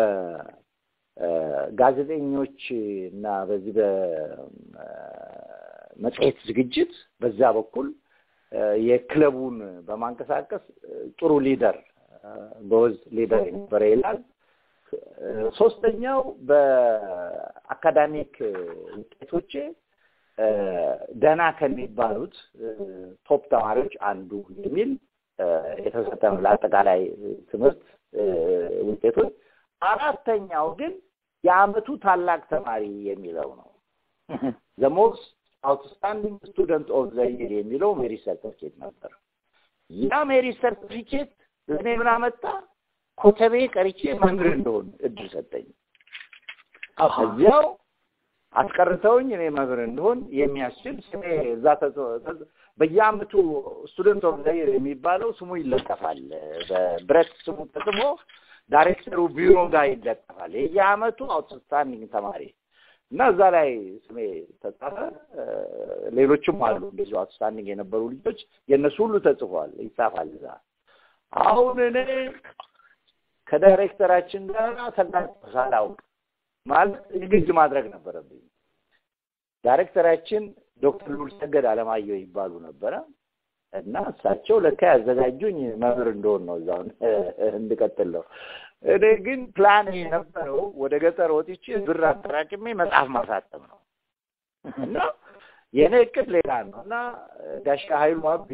ጋዜጠኞች እና በዚህ በመጽሔት ዝግጅት በዛ በኩል የክለቡን በማንቀሳቀስ ጥሩ ሊደር ጎበዝ ሊደር የነበረ ይላል። ሶስተኛው በአካዳሚክ ውጤቶቼ ደህና ከሚባሉት ቶፕ ተማሪዎች አንዱ የሚል የተሰጠ ነው ለአጠቃላይ ትምህርት ውጤቶች። አራተኛው ግን የአመቱ ታላቅ ተማሪ የሚለው ነው። ዘ ሞስት አውትስታንዲንግ ስቱደንት ኦፍ ዘ ይር የሚለው ሜሪት ሰርተፊኬት ነበር። ያ ሜሪት ሰርተፊኬት እኔ ምን አመጣ? ኮተቤ ቀርቼ መምህር እንደሆን እድል ሰጠኝ። እዚያው አስቀርተውኝ እኔ መምህር እንደሆን የሚያስችል ስሜ እዛ በየአመቱ ስቱደንት ኦፍ ዘ ይር የሚባለው ስሙ ይለጠፋል። በብረት ስሙ ተጽፎ ዳይሬክተሩ ቢሮ ጋር ይለጠፋል። የየአመቱ አውትስታንዲንግ ተማሪ እና እዛ ላይ ስሜ ተጻፈ። ሌሎችም አሉ እንደዚሁ አውትስታንዲንግ የነበሩ ልጆች የእነሱ ሁሉ ተጽፏል፣ ይጻፋል እዛ። አሁን እኔ ከዳይሬክተራችን ጋር ተጋጭቼ ሳላውቅ ማለት ንግድ ማድረግ ነበረብኝ። ዳይሬክተራችን ዶክተር ሉል ሰገድ አለማየሁ ይባሉ ነበረ እና እሳቸው ለካ ያዘጋጁኝ መምህር እንደሆን ነው እዛው እንድቀጥል ነው። እኔ ግን ፕላን የነበረው ወደ ገጠር ወጥቼ ብር አጠራቅሜ መጽሐፍ ማሳተም ነው እና የእኔ እቅድ ሌላ ነው እና ጋሻ ኃይሉ አቢ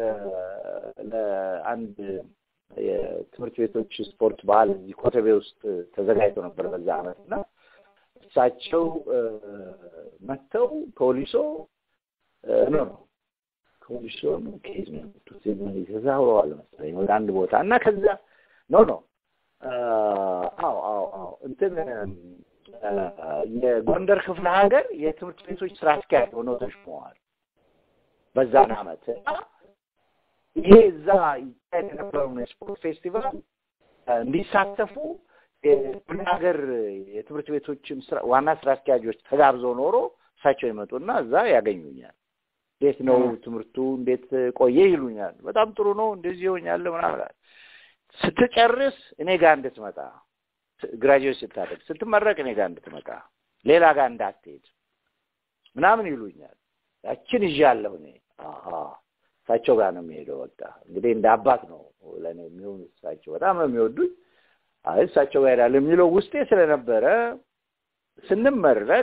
ለአንድ የትምህርት ቤቶች ስፖርት ባህል እዚህ ኮተቤ ውስጥ ተዘጋጅቶ ነበር በዛ አመት እና እሳቸው መጥተው ፖሊሶ ነው ነው ፖሊሶ ነው ከየት ነው የመጡት? ተዛውረዋል መሰለኝ ወደ አንድ ቦታ እና ከዛ ኖ ኖ አዎ አዎ አዎ እንትን የጎንደር ክፍለ ሀገር የትምህርት ቤቶች ስራ አስኪያጅ ሆነው ተሾመዋል በዛን አመት ይሄ እዛ ይካሄድ የነበረውን የስፖርት ፌስቲቫል እንዲሳተፉ ክፍለ ሀገር የትምህርት ቤቶችም ዋና ስራ አስኪያጆች ተጋብዘው ኖሮ እሳቸው ይመጡና እዛ ያገኙኛል። እንዴት ነው ትምህርቱ? እንዴት ቆየ ይሉኛል። በጣም ጥሩ ነው፣ እንደዚህ ይሆኛለሁ ምናምን። ስትጨርስ እኔ ጋር እንድትመጣ ግራጁዌት ስታደርግ ስትመረቅ እኔ ጋር እንድትመጣ ሌላ ጋር እንዳትሄድ ምናምን ይሉኛል። ያችን ይዣለሁ እኔ አሀ እሳቸው ጋር ነው የሚሄደው። በቃ እንግዲህ እንደ አባት ነው ለእኔ የሚሆኑ እሳቸው በጣም ነው የሚወዱኝ። አይ እሳቸው ጋር ሄዳለሁ የሚለው ውስጤ ስለነበረ ስንመረቅ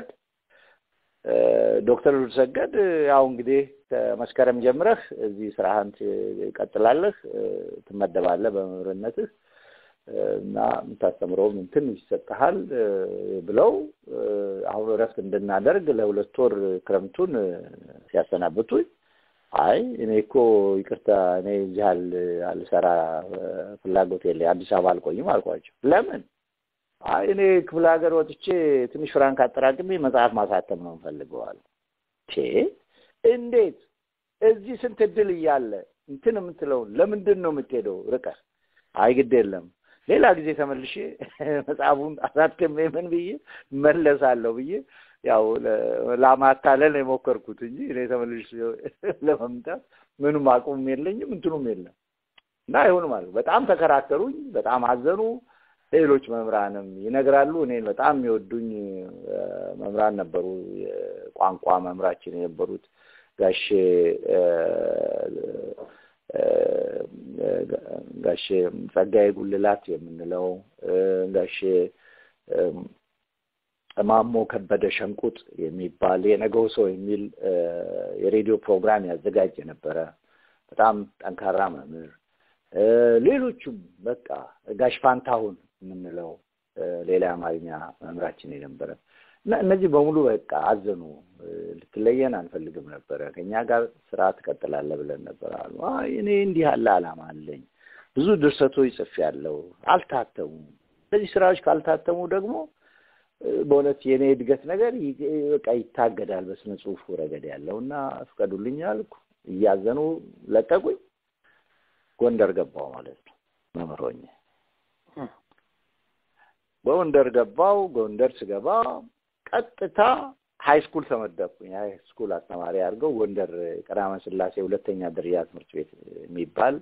ዶክተር ሉልሰገድ ያው እንግዲህ ከመስከረም ጀምረህ እዚህ ስራህን ትቀጥላለህ፣ ትመደባለህ በመምህርነትህ እና የምታስተምረውም እንትን ይሰጥሃል ብለው አሁን እረፍት እንድናደርግ ለሁለት ወር ክረምቱን ሲያሰናብቱኝ አይ እኔ እኮ ይቅርታ እኔ እዚህ አልሰራ ፍላጎት የለኝ አዲስ አበባ አልቆይም አልኳቸው። ለምን? አይ እኔ ክፍለ ሀገር ወጥቼ ትንሽ ፍራንክ አጠራቅሜ መጽሐፍ ማሳተም ነው እንፈልገዋል። ቼ እንዴት እዚህ ስንት እድል እያለ እንትን የምትለውን ለምንድን ነው የምትሄደው ርቀህ? አይ ግድ የለም ሌላ ጊዜ ተመልሼ መጽሐፉን አሳትሜ ምን ብዬ መለሳለሁ ብዬ ያው ለማታለል የሞከርኩት እንጂ እኔ ተመልሼ ለመምጣት ምንም አቁም የለኝም እንትኑም የለም እና አይሆንም አሉ። በጣም ተከራከሩኝ፣ በጣም አዘኑ። ሌሎች መምህራንም ይነግራሉ። እኔን በጣም የሚወዱኝ መምህራን ነበሩ። የቋንቋ መምህራችን የነበሩት ጋሼ ጋሼ ጸጋዬ ጉልላት የምንለው ጋሼ ማሞ ከበደ ሸንቁጥ የሚባል የነገው ሰው የሚል የሬዲዮ ፕሮግራም ያዘጋጅ የነበረ በጣም ጠንካራ መምህር፣ ሌሎቹም በቃ ጋሽ ፋንታሁን የምንለው ሌላ የአማርኛ መምህራችን የነበረ እና እነዚህ በሙሉ በቃ አዘኑ። ልትለየን አንፈልግም ነበረ፣ ከእኛ ጋር ስራ ትቀጥላለህ ብለን ነበር አሉ። አይ እኔ እንዲህ ያለ ዓላማ አለኝ፣ ብዙ ድርሰቶች ጽፌያለሁ፣ አልታተሙም። እነዚህ ስራዎች ካልታተሙ ደግሞ በእውነት የእኔ እድገት ነገር በቃ ይታገዳል በስነ ጽሁፉ ረገድ ያለው እና ፍቀዱልኝ አልኩ። እያዘኑ ለቀቁኝ። ጎንደር ገባው ማለት ነው መምህር ሆኜ ጎንደር ገባው። ጎንደር ስገባ ቀጥታ ሀይ ስኩል ተመደብኩኝ። ሀይ ስኩል አስተማሪ አድርገው ጎንደር ቀዳማዊ ሥላሴ ሁለተኛ ደረጃ ትምህርት ቤት የሚባል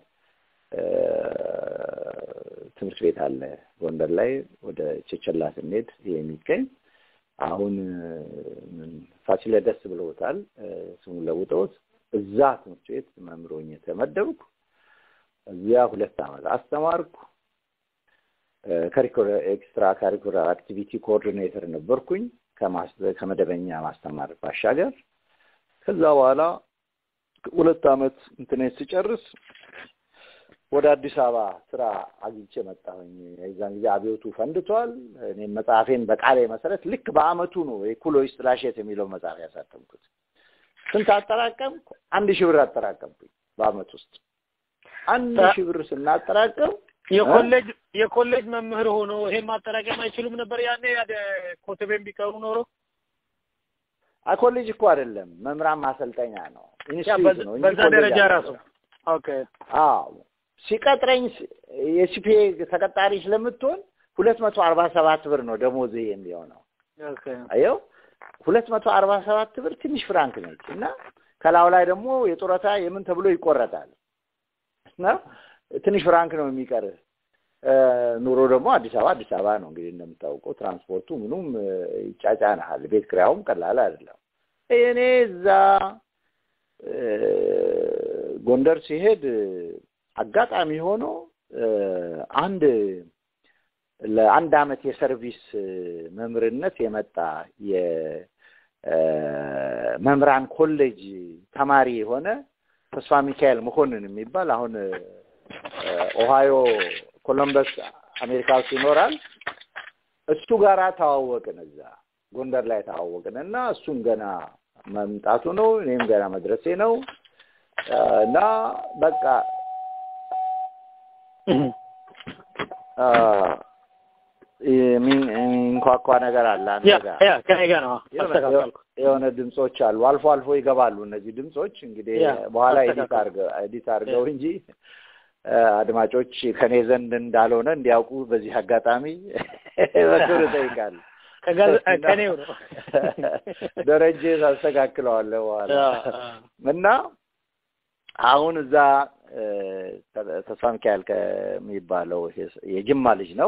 ትምህርት ቤት አለ ጎንደር ላይ ወደ ቸቸላ ስንሄድ የሚገኝ አሁን ፋሲለደስ ብለውታል ስሙን ለውጠውት እዛ ትምህርት ቤት መምህር ሆኜ ተመደብኩ። እዚያ ሁለት ዓመት አስተማርኩ። ከሪኩለር ኤክስትራ ካሪኩለር አክቲቪቲ ኮኦርዲኔተር ነበርኩኝ ከመደበኛ ማስተማር ባሻገር። ከዛ በኋላ ሁለት ዓመት እንትኔት ስጨርስ ወደ አዲስ አበባ ስራ አግኝቼ መጣሁኝ። የዛን ጊዜ አብዮቱ ፈንድቷል። እኔም መጽሐፌን በቃሌ መሰረት ልክ በአመቱ ነው የኩሎች ጥላሸት የሚለው መጽሐፍ ያሳተምኩት። ስንት አጠራቀምኩ? አንድ ሺህ ብር አጠራቀምኩኝ በአመት ውስጥ አንድ ሺህ ብር ስናጠራቀም የኮሌጅ የኮሌጅ መምህር ሆኖ ይሄን ማጠራቀም አይችሉም ነበር ያኔ ኮተቤም ቢቀሩ ኖሮ ኮሌጅ እኮ አይደለም መምህራን ማሰልጠኛ ነው፣ ኢንስቲትዩት ነው። በዛ ደረጃ ራሱ ኦኬ። አዎ ሲቀጥረኝ የሲፒኤ ተቀጣሪ ስለምትሆን ሁለት መቶ አርባ ሰባት ብር ነው ደሞዝ የሚሆነው። ኦኬ አየው ሁለት መቶ አርባ ሰባት ብር ትንሽ ፍራንክ ነች እና ከላዩ ላይ ደግሞ የጡረታ የምን ተብሎ ይቆረጣል እና ትንሽ ፍራንክ ነው የሚቀርህ። ኑሮ ደግሞ አዲስ አበባ አዲስ አበባ ነው እንግዲህ እንደምታውቀው ትራንስፖርቱ ምኑም ይጫጫንሃል። ቤት ኪራዩም ቀላል አይደለም። እኔ እዛ ጎንደር ሲሄድ አጋጣሚ ሆኖ አንድ ለአንድ አመት የሰርቪስ መምህርነት የመጣ የመምህራን ኮሌጅ ተማሪ የሆነ ተስፋ ሚካኤል መኮንን የሚባል አሁን ኦሃዮ ኮሎምበስ አሜሪካ ውስጥ ይኖራል። እሱ ጋራ ተዋወቅን። እዛ ጎንደር ላይ ተዋወቅን እና እሱም ገና መምጣቱ ነው፣ እኔም ገና መድረሴ ነው እና በቃ የሚንኳኳ ነገር አለ አንተ ጋር ያ ከኔ ጋር ነው አስተካከልኩ። የሆነ ድምጾች አሉ። አልፎ አልፎ ይገባሉ እነዚህ ድምጾች እንግዲህ ያ፣ በኋላ ኤዲት አስተካክል። አድርገው ኤዲት አድርገው እንጂ አድማጮች ከኔ ዘንድ እንዳልሆነ እንዲያውቁ በዚህ አጋጣሚ በክብር እጠይቃለሁ። ከጋዝ- ከኔው ነው ደረጀ ታስተካክለዋለህ በኋላ እና አሁን እዛ እ፣ ተስፋ ሚካኤል ከሚባለው ሄስ- የጅማ ልጅ ነው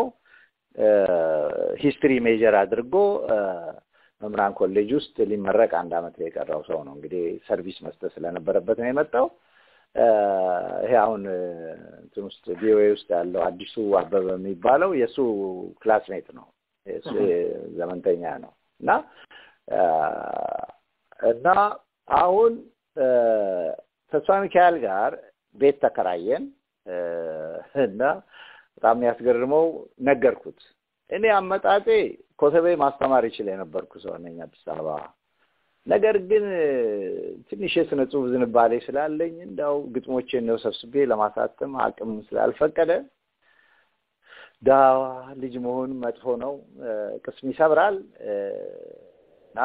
ሂስትሪ ሜጀር አድርጎ እ፣ መምህራን ኮሌጅ ውስጥ ሊመረቅ አንድ አመት የቀረው ሰው ነው። እንግዲህ ሰርቪስ መስጠት ስለነበረበት ነው የመጣው። እ፣ ይሄ አሁን እ፣ እንትን ውስጥ ቪኦኤ ውስጥ ያለው አዲሱ አበበ የሚባለው የእሱ ክላስሜት ነው። የእሱ ዘመንተኛ ነው እና እ፣ እና አሁን እ፣ ተስፋ ሚካኤል ጋር ቤት ተከራየን እ፣ እና በጣም የሚያስገርመው ነገርኩት። እኔ አመጣጤ ኮተቤ ማስተማር ይችል የነበርኩ ሰው ነኝ አዲስ አበባ። ነገር ግን እ፣ ትንሽ የስነ ጽሁፍ ዝንባሌ ስላለኝ እንዳው ግጥሞቼን ነው ሰብስቤ ለማሳተም አቅም ስላልፈቀደ ድሀ ልጅ መሆን መጥፎ ነው፣ እ፣ ቅስም ይሰብራል እ፣ እና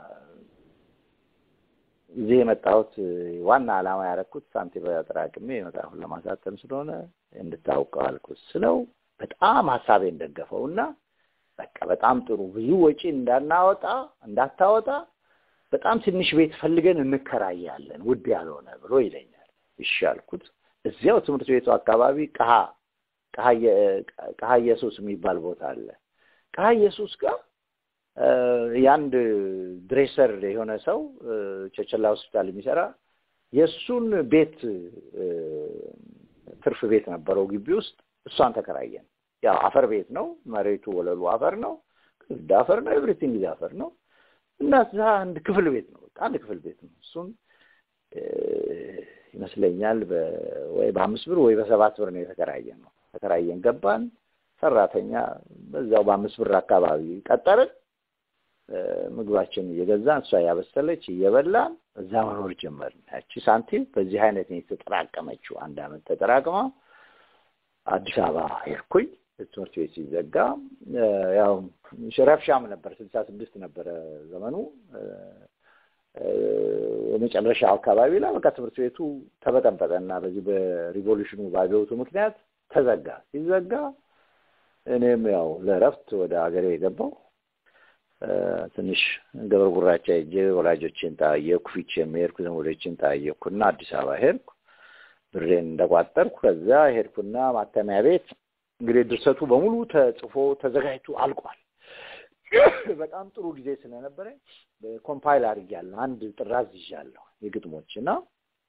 እዚህ የመጣሁት እ፣ ዋና ዓላማ ያደረኩት ሳንቲም አጠራቅሜ መጽሐፉን ለማሳተም ስለሆነ እንድታውቀው አልኩት ስለው በጣም ሀሳቤን ደገፈው እና በቃ በጣም ጥሩ ብዙ ወጪ እንዳናወጣ እንዳታወጣ በጣም ትንሽ ቤት ፈልገን እንከራያለን ውድ ያልሆነ ብሎ ይለኛል። እሺ አልኩት። እዚያው ትምህርት ቤቱ አካባቢ ቀሀ ቀሀ የ- ቀሀ ኢየሱስ የሚባል ቦታ አለ። ቀሀ ኢየሱስ ጋር እ፣ የአንድ ድሬሰር የሆነ ሰው እ፣ ቸቸላ ሆስፒታል የሚሰራ የእሱን ቤት እ፣ ትርፍ ቤት ነበረው ግቢ ውስጥ እሷን ተከራየን። ያው አፈር ቤት ነው፣ መሬቱ ወለሉ አፈር ነው፣ ግድግዳ አፈር ነው፣ ኤቭሪቲንግ አፈር ነው እና እዛ አንድ ክፍል ቤት ነው፣ በቃ አንድ ክፍል ቤት ነው። እሱም እ፣ ይመስለኛል በ- ወይ በአምስት ብር ወይ በሰባት ብር ነው የተከራየን ነው። ተከራየን ገባን። ሰራተኛ በዛው በአምስት ብር አካባቢ ቀጠርን። እ፣ ምግባችን እየገዛን እሷ ያበሰለች እየበላን እዛ መኖር ጀመርን። ያቺ ሳንቲም በዚህ አይነት ነው የተጠራቀመችው። አንድ አመት ተጠራቅማ አዲስ አበባ ሄድኩኝ። ትምህርት ቤት ሲዘጋ እ፣ ያው ረብሻም ነበር። ስልሳ ስድስት ነበረ ዘመኑ እ፣ እ፣ የመጨረሻው አካባቢ ላይ በቃ ትምህርት ቤቱ ተበጠበጠና በዚህ በሪቮሉሽኑ በአብዮቱ ምክንያት ተዘጋ። ሲዘጋ እኔም ያው ለእረፍት ወደ ሀገሬ የገባው እ፣ ትንሽ ገብረ ጉራቻ ሄጄ ወላጆቼን ጠየቅኩ። ፊቼም ሄድኩ፣ ዘመዶቼን ጠየቅኩና አዲስ አበባ ሄድኩ። ብሬን እንደቋጠርኩ ከዛ ሄድኩና ማተሚያ ቤት እንግዲህ ድርሰቱ በሙሉ ተጽፎ ተዘጋጅቶ አልቋል። በጣም ጥሩ ጊዜ ስለነበረ ኮምፓይል አድርጌያለሁ። አንድ ጥራዝ ይዣለሁ የግጥሞች እና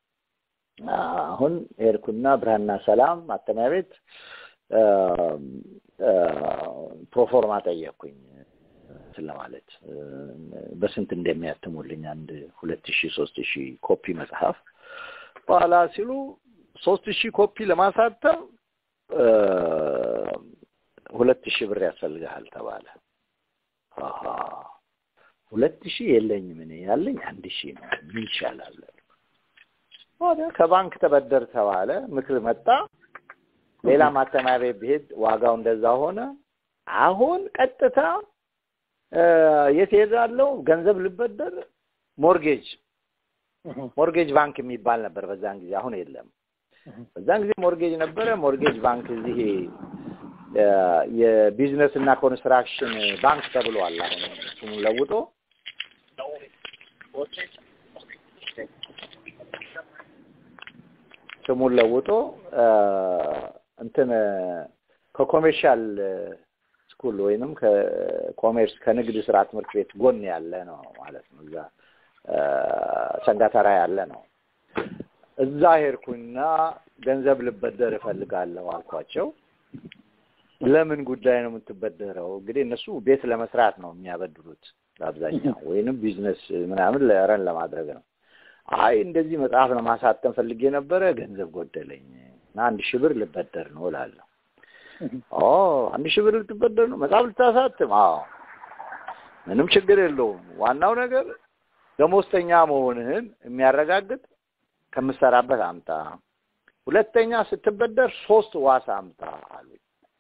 አሁን ሄድኩና ብርሃንና ሰላም ማተሚያ ቤት አ፣ አ፣ ፕሮፎርማ ጠየቅኩኝ እንትን ለማለት እ፣ በስንት እንደሚያትሙልኝ አንድ ሁለት ሺህ ሶስት ሺህ ኮፒ መጽሐፍ በኋላ ሲሉ ሶስት ሺህ ኮፒ ለማሳተም እ፣ ሁለት ሺህ ብር ያስፈልግሃል ተባለ። አሃ ሁለት ሺህ የለኝም እኔ ያለኝ አንድ ሺህ ነው። ምን ይሻላል? ወዲያ ከባንክ ተበደር ተባለ። ምክር መጣ። ሌላ ማተሚያ ቤት ብሄድ ዋጋው እንደዛ ሆነ። አሁን ቀጥታ እ፣ የት ሄዳለሁ? ገንዘብ ልበደር ሞርጌጅ ሞርጌጅ ባንክ የሚባል ነበር በዛን ጊዜ፣ አሁን የለም። በዛን ጊዜ ሞርጌጅ ነበረ። ሞርጌጅ ባንክ እዚህ እ፣ የቢዝነስ እና ኮንስትራክሽን ባንክ ተብሏል። አሁን ስሙን ለውጦ ስሙን ለውጦ እ፣ እንትን ከኮሜርሻል ስኩል ወይንም ከኮሜርስ ከንግድ ስራ ትምህርት ቤት ጎን ያለ ነው ማለት ነው። እዛ እ፣ ሰንጋተራ ያለ ነው። እዛ ሄድኩና ገንዘብ ልበደር እፈልጋለሁ አልኳቸው። ለምን ጉዳይ ነው የምትበደረው? እንግዲህ እነሱ ቤት ለመስራት ነው የሚያበድሩት በአብዛኛው ወይንም ቢዝነስ ምናምን ለረን ለማድረግ ነው። አይ እንደዚህ መጽሐፍ ለማሳተም ፈልጌ ነበረ፣ ገንዘብ ጎደለኝ እና አንድ ሺህ ብር ልበደር ነው እላለሁ። ኦ አንድ ሺህ ብር ልትበደር ነው መጽሐፍ ልታሳትም? አዎ ምንም ችግር የለውም። ዋናው ነገር ደሞዝተኛ መሆንህን የሚያረጋግጥ ከምትሰራበት አምጣ። ሁለተኛ ስትበደር ሶስት ዋስ አምጣ አሉኝ።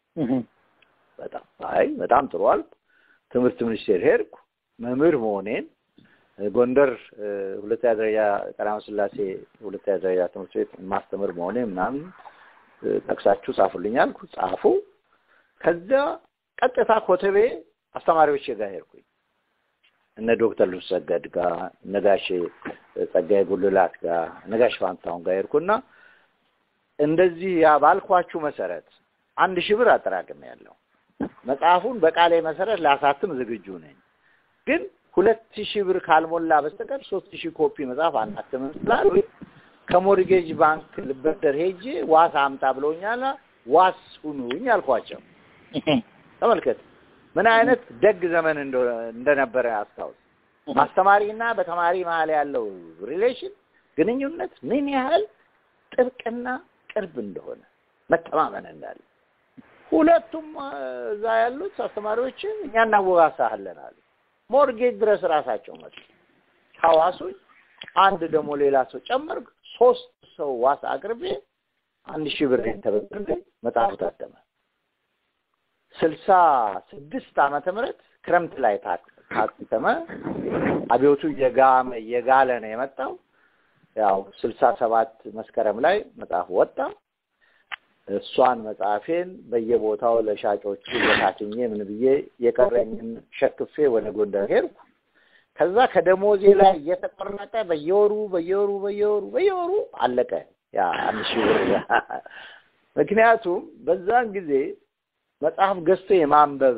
በጣም አይ በጣም ጥሩ አልኩ። ትምህርት ሚኒስቴር ሄድኩ። መምህር መሆኔን ጎንደር እ፣ ሁለተኛ ደረጃ ቀዳማዊ ሥላሴ ሁለተኛ ደረጃ ትምህርት ቤት ማስተምር መሆኔ ምናምን እ፣ ጠቅሳችሁ ጻፉልኝ አልኩ። ጻፉ። ከዚያ ቀጥታ ኮተቤ አስተማሪዎች ጋር ሄድኩኝ። እነ ዶክተር ልብስ ሰገድ ጋር እነ ጋሼ ጸጋዬ ጉልላት ጋር እነ ጋሽ ፋንታሁን ጋር ሄድኩና እንደዚህ ያ ባልኳችሁ መሰረት አንድ ሺህ ብር አጠራቅም ያለው መጽሐፉን በቃሌ መሰረት ላሳትም ዝግጁ ነኝ፣ ግን ሁለት ሺህ ብር ካልሞላ በስተቀር ሶስት ሺህ ኮፒ መጽሐፍ አናትምም ስላሉ ከሞርጌጅ ባንክ ልበደር ሄጄ ዋስ አምጣ ብለውኛል። ዋስ ሁኑኝ አልኳቸው። ተመልከት ምን አይነት ደግ ዘመን እንደ- እንደነበረ አስታውስ። ማስተማሪና በተማሪ መሀል ያለው ሪሌሽን ግንኙነት ምን ያህል ጥብቅና ቅርብ እንደሆነ መተማመን እንዳለ ሁለቱም አ፣ እዛ ያሉት አስተማሪዎች እኛ እናወጋሳለን አሉ። ሞርጌጅ ድረስ ራሳቸው መጡ። ሐዋሱኝ አንድ ደግሞ ሌላ ሰው ጨመርኩ። ሶስት ሰው ዋስ አቅርቤ አንድ ሺህ ብር ተበድሬ መጽሐፉ ታተመ። ስልሳ ስድስት ዓመተ ምህረት ክረምት ላይ ታ- ታተመ። አብዮቱ እየጋመ እየጋለ ነው የመጣው። ያው ስልሳ ሰባት መስከረም ላይ መጽሐፉ ወጣ። እሷን መጽሐፌን በየቦታው ለሻጮቹ በታትኜ ምን ብዬ የቀረኝን ሸክፌ ወደ ጎንደር ሄድኩ። ከዛ ከደሞዜ ላይ እየተቆረጠ በየወሩ በየወሩ በየወሩ በየወሩ አለቀ ያ አንድ ሺህ ብር። ምክንያቱም በዛን ጊዜ መጽሐፍ ገዝቶ የማንበብ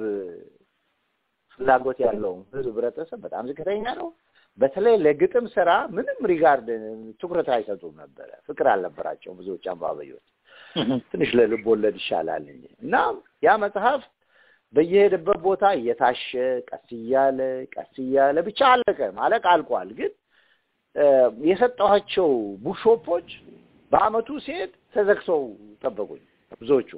ፍላጎት ያለው ብዙ ህብረተሰብ በጣም ዝቅተኛ ነው። በተለይ ለግጥም ስራ ምንም ሪጋርድ ትኩረት አይሰጡም ነበረ። ፍቅር አልነበራቸውም ብዙዎች አንባቢዎች። ትንሽ ለልብ ወለድ ይሻላል እንጂ እና ያ መጽሐፍ በየሄደበት ቦታ እየታሸ ቀስ እያለ ቀስ እያለ ብቻ አለቀ። ማለቅ አልቋል። ግን እ፣ የሰጠኋቸው ቡክሾፖች በአመቱ ሲሄድ ተዘግተው ጠበቁኝ። ብዙዎቹ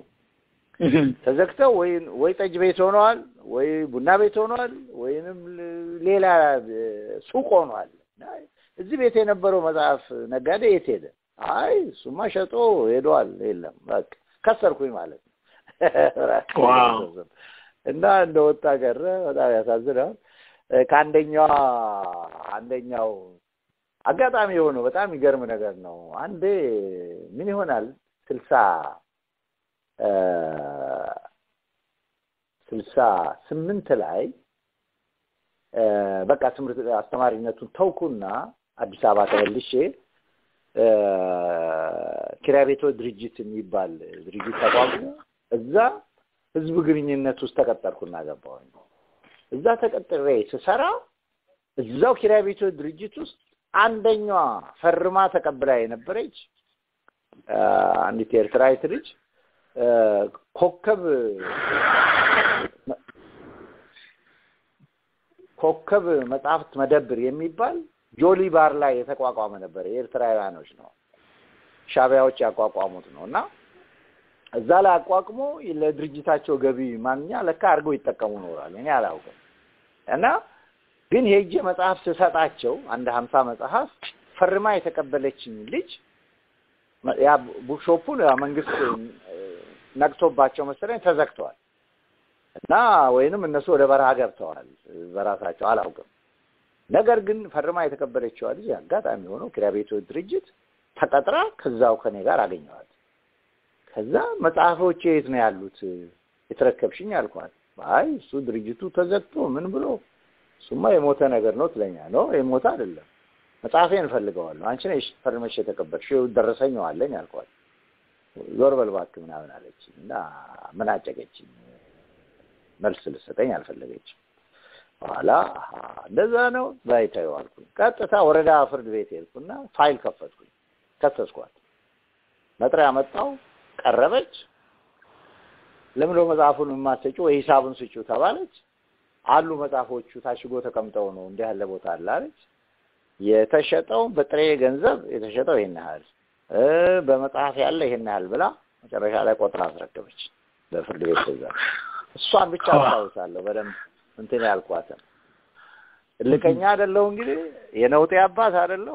ተዘግተው ወይ ወይ ጠጅ ቤት ሆነዋል፣ ወይ ቡና ቤት ሆነዋል፣ ወይንም ል- ሌላ እ፣ ሱቅ ሆኗል። አይ፣ እዚህ ቤት የነበረው መጽሐፍ ነጋዴ የት ሄደ? አይ እሱማ ሸጦ ሄዷል። የለም በቃ ከሰርኩኝ ማለት ነው። ዋው። እና እንደ ወጣ ቀረ። በጣም ያሳዝናል። እ፣ ከአንደኛዋ አንደኛው አጋጣሚ የሆነው በጣም የሚገርም ነገር ነው። አንዴ ምን ይሆናል ስልሳ እ፣ ስልሳ ስምንት ላይ እ፣ በቃ ትምህርት አስተማሪነቱን ተውኩና አዲስ አበባ ተመልሼ እ፣ ኪራይ ቤቶች ድርጅት የሚባል ድርጅት ተቋቁሞ እዛ ህዝብ ግንኙነት ውስጥ ተቀጠርኩና ገባሁኝ። እዛ ተቀጥሬ ስሰራ እዛው ኪራይ ቤቶች ድርጅት ውስጥ አንደኛዋ ፈርማ ተቀብላ የነበረች አንዲት ኤርትራዊት ልጅ ኮከብ ኮከብ መጽሐፍት መደብር የሚባል ጆሊ ባር ላይ የተቋቋመ ነበር። የኤርትራውያኖች ነው፣ ሻቢያዎች ያቋቋሙት ነው እና እዛ ላይ አቋቁሞ ለድርጅታቸው ገቢ ማግኛ ለካ አድርገው ይጠቀሙ ኖሯል። እኔ አላውቅም። እና ግን ሄጄ መጽሐፍ ስሰጣቸው አንድ ሀምሳ መጽሐፍ ፈርማ የተቀበለችኝ ልጅ ያ ቡክሾፑን መንግስት ነቅቶባቸው መሰለኝ ተዘግተዋል እና ወይንም እነሱ ወደ በረሃ ገብተዋል በራሳቸው አላውቅም። ነገር ግን ፈርማ የተቀበለችዋ ልጅ አጋጣሚ ሆኖ ኪራይ ቤቶች ድርጅት ተቀጥራ ከዛው ከኔ ጋር አገኘዋት። ከዛ መጽሐፎች የት ነው ያሉት የተረከብሽኝ አልኳት። አይ እሱ ድርጅቱ ተዘግቶ ምን ብሎ እሱማ የሞተ ነገር ነው ትለኛ ነው የሞተ አይደለም መጽሐፌን እፈልገዋለሁ አንቺ ነሽ ፈርመሽ የተቀበልሽው ደረሰኛው አለኝ አልኳት። ዞር በል እባክህ ምናምን አለች እና ምን አጨቀችኝ። መልስ ልሰጠኝ አልፈለገችም። በኋላ እንደዛ ነው ባይታዩ አልኩኝ። ቀጥታ ወረዳ ፍርድ ቤት ሄድኩና ፋይል ከፈትኩኝ፣ ከሰስኳት። መጥሪያ መጣው፣ ቀረበች። ለምንድነው መጽሐፉን የማትሰጪው ወይ ሂሳቡን ስጪው ተባለች። አሉ መጽሐፎቹ ታሽጎ ተቀምጠው ነው እንዲህ ያለ ቦታ አለ አለች። የተሸጠው በጥሬ ገንዘብ የተሸጠው ይሄን ያህል በመጽሐፍ ያለ ይሄን ያህል ብላ መጨረሻ ላይ ቆጥራ አስረከበች በፍርድ ቤት ትእዛዝ። እሷን ብቻ አስታውሳለሁ በደንብ እንትን ያልኳትን። እልከኛ አይደለሁ እንግዲህ የነውጤ አባት አይደለሁ።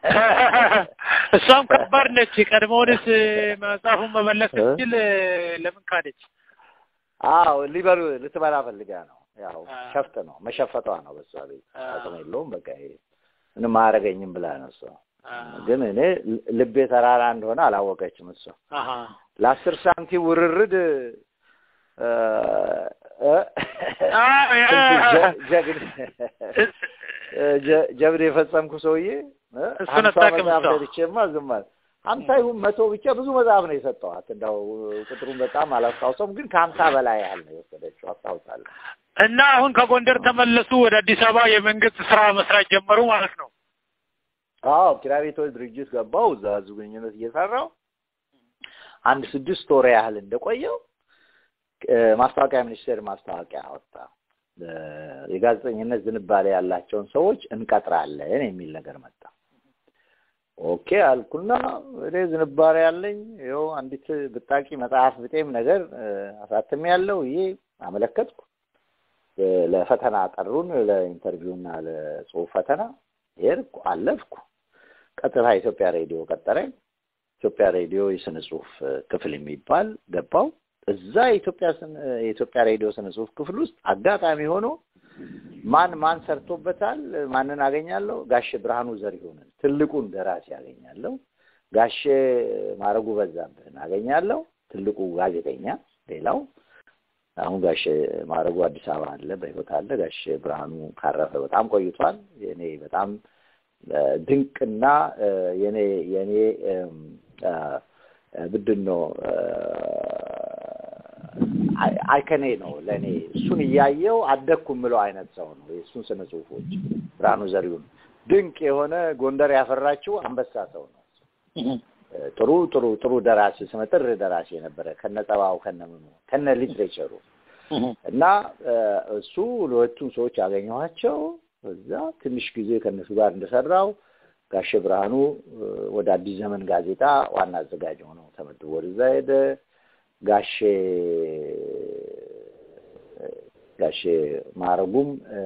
እሷም ከባድ ነች። ቀድሞውንስ መጽሐፉን መመለስ ስትችል ለምን ካደች? አዎ ሊበሉ ልትበላ ፈልጋ ነው። ያው ሸፍጥ ነው መሸፈቷ ነው። በሷ ቤት አቅም የለውም። በቃ ይሄ ምንም አያደርገኝም ብላ ነው እሷ። ግን እኔ ልቤ ተራራ እንደሆነ አላወቀችም እሷ። ለአስር ሳንቲም ውርርድ ጀብድ የፈጸምኩ ሰውዬ ሀምሳ መጽሐፍ ሰጥቼማ ዝም አለ። ሀምሳ ይሁን መቶ ብቻ ብዙ መጽሐፍ ነው የሰጠዋት። እንደው ቁጥሩን በጣም አላስታውሰውም፣ ግን ከሀምሳ በላይ ያህል ነው የወሰደችው አስታውሳለሁ። እና አሁን ከጎንደር ተመለሱ ወደ አዲስ አበባ የመንግስት ስራ መስራት ጀመሩ ማለት ነው? አዎ ኪራይ ቤቶች ድርጅት ገባው። እዛ ህዝብ ግንኙነት እየሰራው አንድ ስድስት ወር ያህል እንደቆየው ማስታወቂያ ሚኒስቴር ማስታወቂያ አወጣ። የጋዜጠኝነት ዝንባሌ ያላቸውን ሰዎች እንቀጥራለን የሚል ነገር መጣ። ኦኬ አልኩና እኔ ዝንባሌ ያለኝ ይኸው አንዲት ብጣቂ መጽሐፍ ብጤም ነገር አሳትሜ ያለው ይሄ አመለከትኩ። ለፈተና ጠሩን፣ ለኢንተርቪውና ለጽሁፍ ፈተና ሄድኩ፣ አለፍኩ። ቀጥታ ኢትዮጵያ ሬዲዮ ቀጠረኝ። ኢትዮጵያ ሬዲዮ የስነ ጽሁፍ ክፍል የሚባል ገባው። እዛ የኢትዮጵያ የኢትዮጵያ ሬዲዮ ስነ ጽሁፍ ክፍል ውስጥ አጋጣሚ ሆኖ ማን ማን ሰርቶበታል፣ ማንን አገኛለሁ? ጋሼ ብርሃኑ ዘሪሁንን ትልቁን ደራሲ አገኛለሁ። ጋሼ ማረጉ በዛብህን አገኛለሁ፣ ትልቁ ጋዜጠኛ። ሌላው አሁን ጋሼ ማረጉ አዲስ አበባ አለ፣ በህይወት አለ። ጋሼ ብርሃኑ ካረፈ በጣም ቆይቷል። የኔ በጣም ድንቅና የኔ የኔ ምንድን ነው አይከኔ ነው ለእኔ። እሱን እያየው አደግኩ የምለው አይነት ሰው ነው። የእሱን ስነ ጽሁፎች ብርሃኑ ዘሪሁን ድንቅ የሆነ ጎንደር ያፈራችው አንበሳ ሰው ነው። ጥሩ ጥሩ ጥሩ ደራሲ ስመጥር ደራሲ የነበረ ከነ ጠባው ከነ ምኑ ከነ ሊትሬቸሩ እና እሱ ሁለቱም ሰዎች ያገኘኋቸው እዛ ትንሽ ጊዜ ከእነሱ ጋር እንደሰራው ጋሼ ብርሃኑ ወደ አዲስ ዘመን ጋዜጣ ዋና አዘጋጅ ሆነው ተመድቦ ወደዛ ሄደ። ጋሼ ጋሼ ማረጉም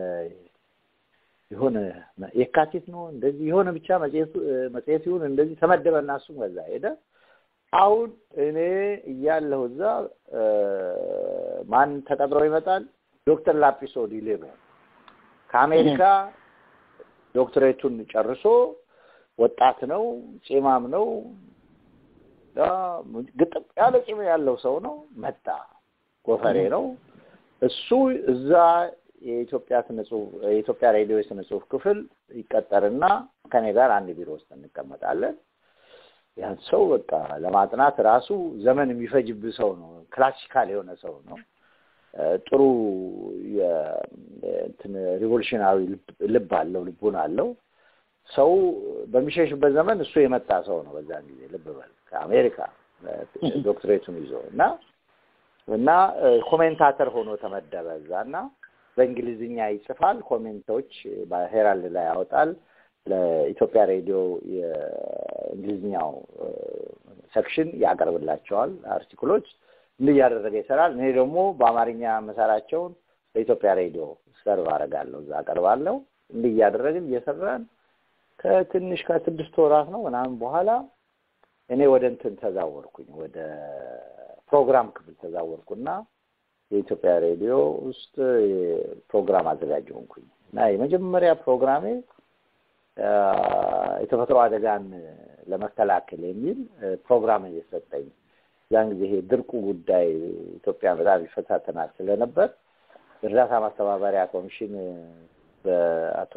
የሆነ የካቲት ነው እንደዚህ የሆነ ብቻ መጽሔቱ መጽሔት ይሁን እንደዚህ ተመደበ እና እሱም ከዛ ሄደ። አሁን እኔ እያለሁ እዛ ማን ተቀጥሮ ይመጣል? ዶክተር ላጲሶ ዲሌቦ ከአሜሪካ ዶክትሬቱን ጨርሶ ወጣት ነው፣ ጺማም ነው፣ ግጥም ያለ ጺም ያለው ሰው ነው። መጣ፣ ጎፈሬ ነው። እሱ እዛ የኢትዮጵያ ስነ ጽሁፍ የኢትዮጵያ ሬዲዮ የስነ ጽሁፍ ክፍል ይቀጠርና ከኔ ጋር አንድ ቢሮ ውስጥ እንቀመጣለን። ያን ሰው በቃ ለማጥናት ራሱ ዘመን የሚፈጅብህ ሰው ነው። ክላሲካል የሆነ ሰው ነው። ጥሩ እንትን ሪቮሉሽናዊ ልብ አለው፣ ልቡን አለው። ሰው በሚሸሽበት ዘመን እሱ የመጣ ሰው ነው። በዛን ጊዜ ልብ በል ከአሜሪካ ዶክትሬቱን ይዞ እና እና ኮሜንታተር ሆኖ ተመደበ እዛ እና በእንግሊዝኛ ይጽፋል፣ ኮሜንቶች በሄራልድ ላይ ያወጣል። ለኢትዮጵያ ሬዲዮ የእንግሊዝኛው ሴክሽን ያቀርብላቸዋል አርቲክሎች እንዲህ እያደረገ ይሰራል። እኔ ደግሞ በአማርኛ መሰራቸውን በኢትዮጵያ ሬዲዮ ሰርቭ አደርጋለሁ፣ እዛ አቀርባለሁ። እንዲህ እያደረግን እየሰራን ከትንሽ ከስድስት ወራት ነው ምናምን በኋላ እኔ ወደ እንትን ተዛወርኩኝ፣ ወደ ፕሮግራም ክፍል ተዛወርኩና የኢትዮጵያ ሬዲዮ ውስጥ ፕሮግራም አዘጋጅ ሆንኩኝ እና የመጀመሪያ ፕሮግራሜ የተፈጥሮ አደጋን ለመከላከል የሚል ፕሮግራም እየሰጠኝ ያን ጊዜ ይሄ ድርቁ ጉዳይ ኢትዮጵያ በጣም ይፈታተናል ስለነበር እርዳታ ማስተባበሪያ ኮሚሽን በአቶ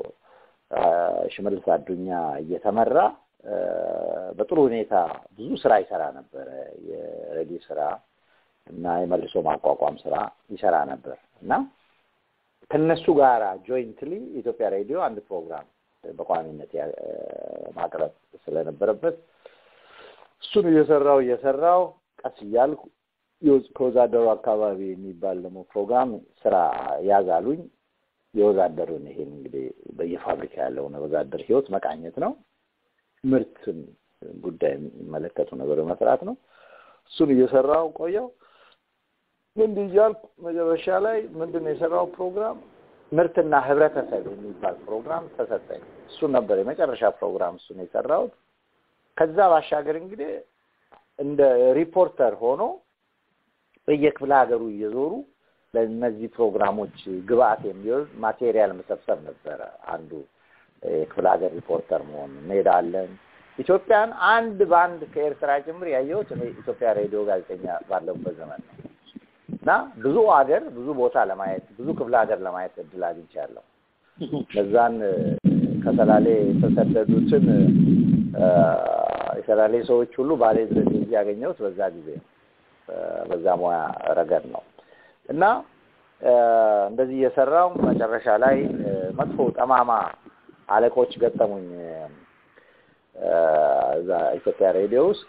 ሽመልስ አዱኛ እየተመራ በጥሩ ሁኔታ ብዙ ስራ ይሰራ ነበረ። የሬዲዮ ስራ እና የመልሶ ማቋቋም ስራ ይሰራ ነበር እና ከነሱ ጋር ጆይንትሊ ኢትዮጵያ ሬዲዮ አንድ ፕሮግራም በቋሚነት ማቅረብ ስለነበረበት እሱን እየሰራው እየሰራው ቀስ እያልኩ ከወዛደሩ አካባቢ የሚባል ደግሞ ፕሮግራም ስራ ያዛሉኝ። የወዛደሩን ይሄን እንግዲህ በየፋብሪካ ያለውን ወዛደር ህይወት መቃኘት ነው። ምርትን ጉዳይ የሚመለከቱ ነገር መስራት ነው። እሱን እየሰራው ቆየው። እንዲህ እያልኩ መጨረሻ ላይ ምንድን ነው የሰራው ፕሮግራም ምርትና ህብረተሰብ የሚባል ፕሮግራም ተሰጠኝ። እሱን ነበር የመጨረሻ ፕሮግራም እሱን የሰራሁት። ከዛ ባሻገር እንግዲህ እንደ ሪፖርተር ሆኖ በየክፍለ ሀገሩ እየዞሩ ለእነዚህ ፕሮግራሞች ግብአት የሚሆን ማቴሪያል መሰብሰብ ነበረ አንዱ የክፍለ ሀገር ሪፖርተር መሆን። እንሄዳለን። ኢትዮጵያን አንድ በአንድ ከኤርትራ ጭምር ያየሁት እኔ ኢትዮጵያ ሬዲዮ ጋዜጠኛ ባለሁበት ዘመን ነው እና ብዙ ሀገር ብዙ ቦታ ለማየት ብዙ ክፍለ ሀገር ለማየት እድል አግኝቻለሁ። እነዛን ከሰላሌ የተሰደዱትን የሰላሌ ሰዎች ሁሉ ባሌ ድረስ እዚህ ያገኘሁት በዛ ጊዜ ነው። በዛ ሙያ ረገድ ነው እና እንደዚህ እየሰራው መጨረሻ ላይ መጥፎ ጠማማ አለቆች ገጠሙኝ። እዛ ኢትዮጵያ ሬዲዮ ውስጥ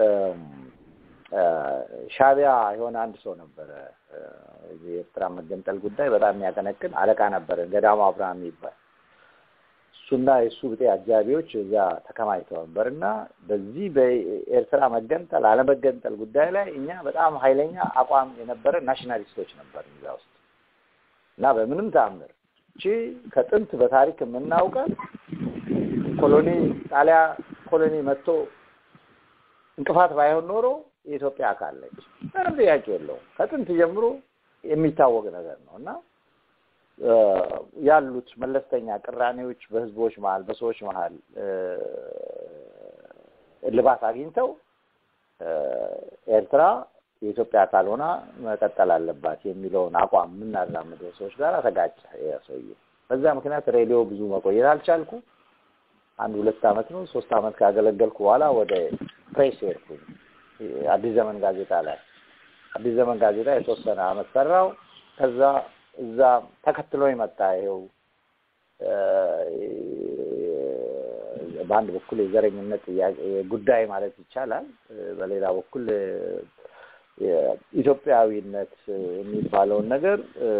ሻቢያ የሆነ አንድ ሰው ነበረ። የኤርትራ መገንጠል ጉዳይ በጣም የሚያቀነቅን አለቃ ነበረ፣ ገዳሙ አብርሃም የሚባል እሱና የእሱ ብጤ አጃቢዎች እዛ ተከማችተው ነበር እና በዚህ በኤርትራ መገንጠል አለመገንጠል ጉዳይ ላይ እኛ በጣም ኃይለኛ አቋም የነበረ ናሽናሊስቶች ነበር እዛ ውስጥ እና በምንም ተአምር እቺ ከጥንት በታሪክ የምናውቀን ኮሎኒ ጣሊያ ኮሎኒ መጥቶ እንቅፋት ባይሆን ኖሮ የኢትዮጵያ አካል ነች። ምንም ጥያቄ የለውም። ከጥንት ጀምሮ የሚታወቅ ነገር ነው እና ያሉት መለስተኛ ቅራኔዎች በህዝቦች መሀል በሰዎች መሀል እልባት አግኝተው ኤርትራ የኢትዮጵያ አካል ሆና መቀጠል አለባት የሚለውን አቋም የምናራምደው ሰዎች ጋር ተጋጨ ሰውዬ። በዛ ምክንያት ሬዲዮ ብዙ መቆየት አልቻልኩ። አንድ ሁለት አመት ነው ሶስት አመት ካገለገልኩ በኋላ ወደ ፕሬስ ሄድኩኝ። አዲስ ዘመን ጋዜጣ ላይ አዲስ ዘመን ጋዜጣ የተወሰነ አመት ሰራው። ከዛ እዛ ተከትሎ መጣ ይኸው በአንድ በኩል የዘረኝነት ጥያቄ ጉዳይ ማለት ይቻላል፣ በሌላ በኩል ኢትዮጵያዊነት የሚባለውን ነገር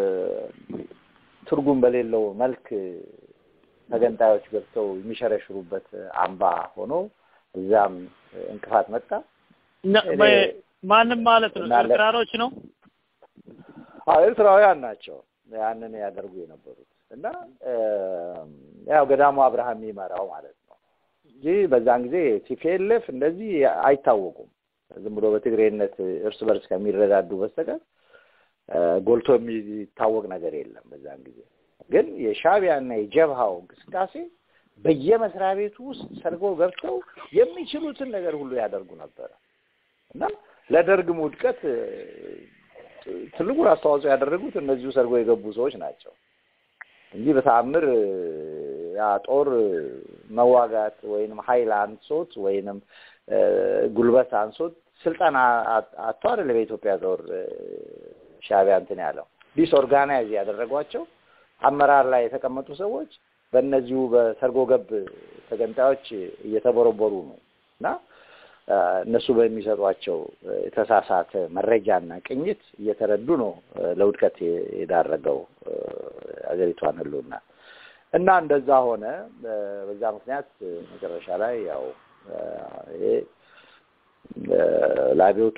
ትርጉም በሌለው መልክ ተገንጣዮች ገብተው የሚሸረሽሩበት አምባ ሆኖ እዛም እንቅፋት መጣ። ማንም ማለት ነው ኤርትራኖች ነው። አዎ ኤርትራውያን ናቸው ያንን ያደርጉ የነበሩት እና ያው ገዳሙ አብርሃም የሚመራው ማለት ነው እንጂ በዛን ጊዜ ቲፒኤልኤፍ እንደዚህ አይታወቁም። ዝም ብሎ በትግሬነት እርስ በርስ ከሚረዳዱ በስተቀር ጎልቶ የሚታወቅ ነገር የለም። በዛን ጊዜ ግን የሻዕቢያና የጀብሃው እንቅስቃሴ በየመስሪያ ቤቱ ውስጥ ሰርጎ ገብተው የሚችሉትን ነገር ሁሉ ያደርጉ ነበረ እና ለደርግም ውድቀት ትልቁን አስተዋጽኦ ያደረጉት እነዚሁ ሰርጎ የገቡ ሰዎች ናቸው እንጂ በተአምር ያ ጦር መዋጋት ወይንም ኃይል አንሶት ወይንም ጉልበት አንሶት ስልጠና አጥቶ አይደለም የኢትዮጵያ ጦር ሻዕቢያ እንትን ያለው ዲስኦርጋናይዝ ያደረጓቸው አመራር ላይ የተቀመጡ ሰዎች በእነዚሁ በሰርጎ ገብ ተገንጣዮች እየተቦረቦሩ ነው እና እነሱ በሚሰጧቸው የተሳሳተ መረጃና ቅኝት እየተረዱ ነው ለውድቀት የዳረገው አገሪቷን ህልውና እና እንደዛ ሆነ። በዛ ምክንያት መጨረሻ ላይ ያው ይሄ ለአብዮቱ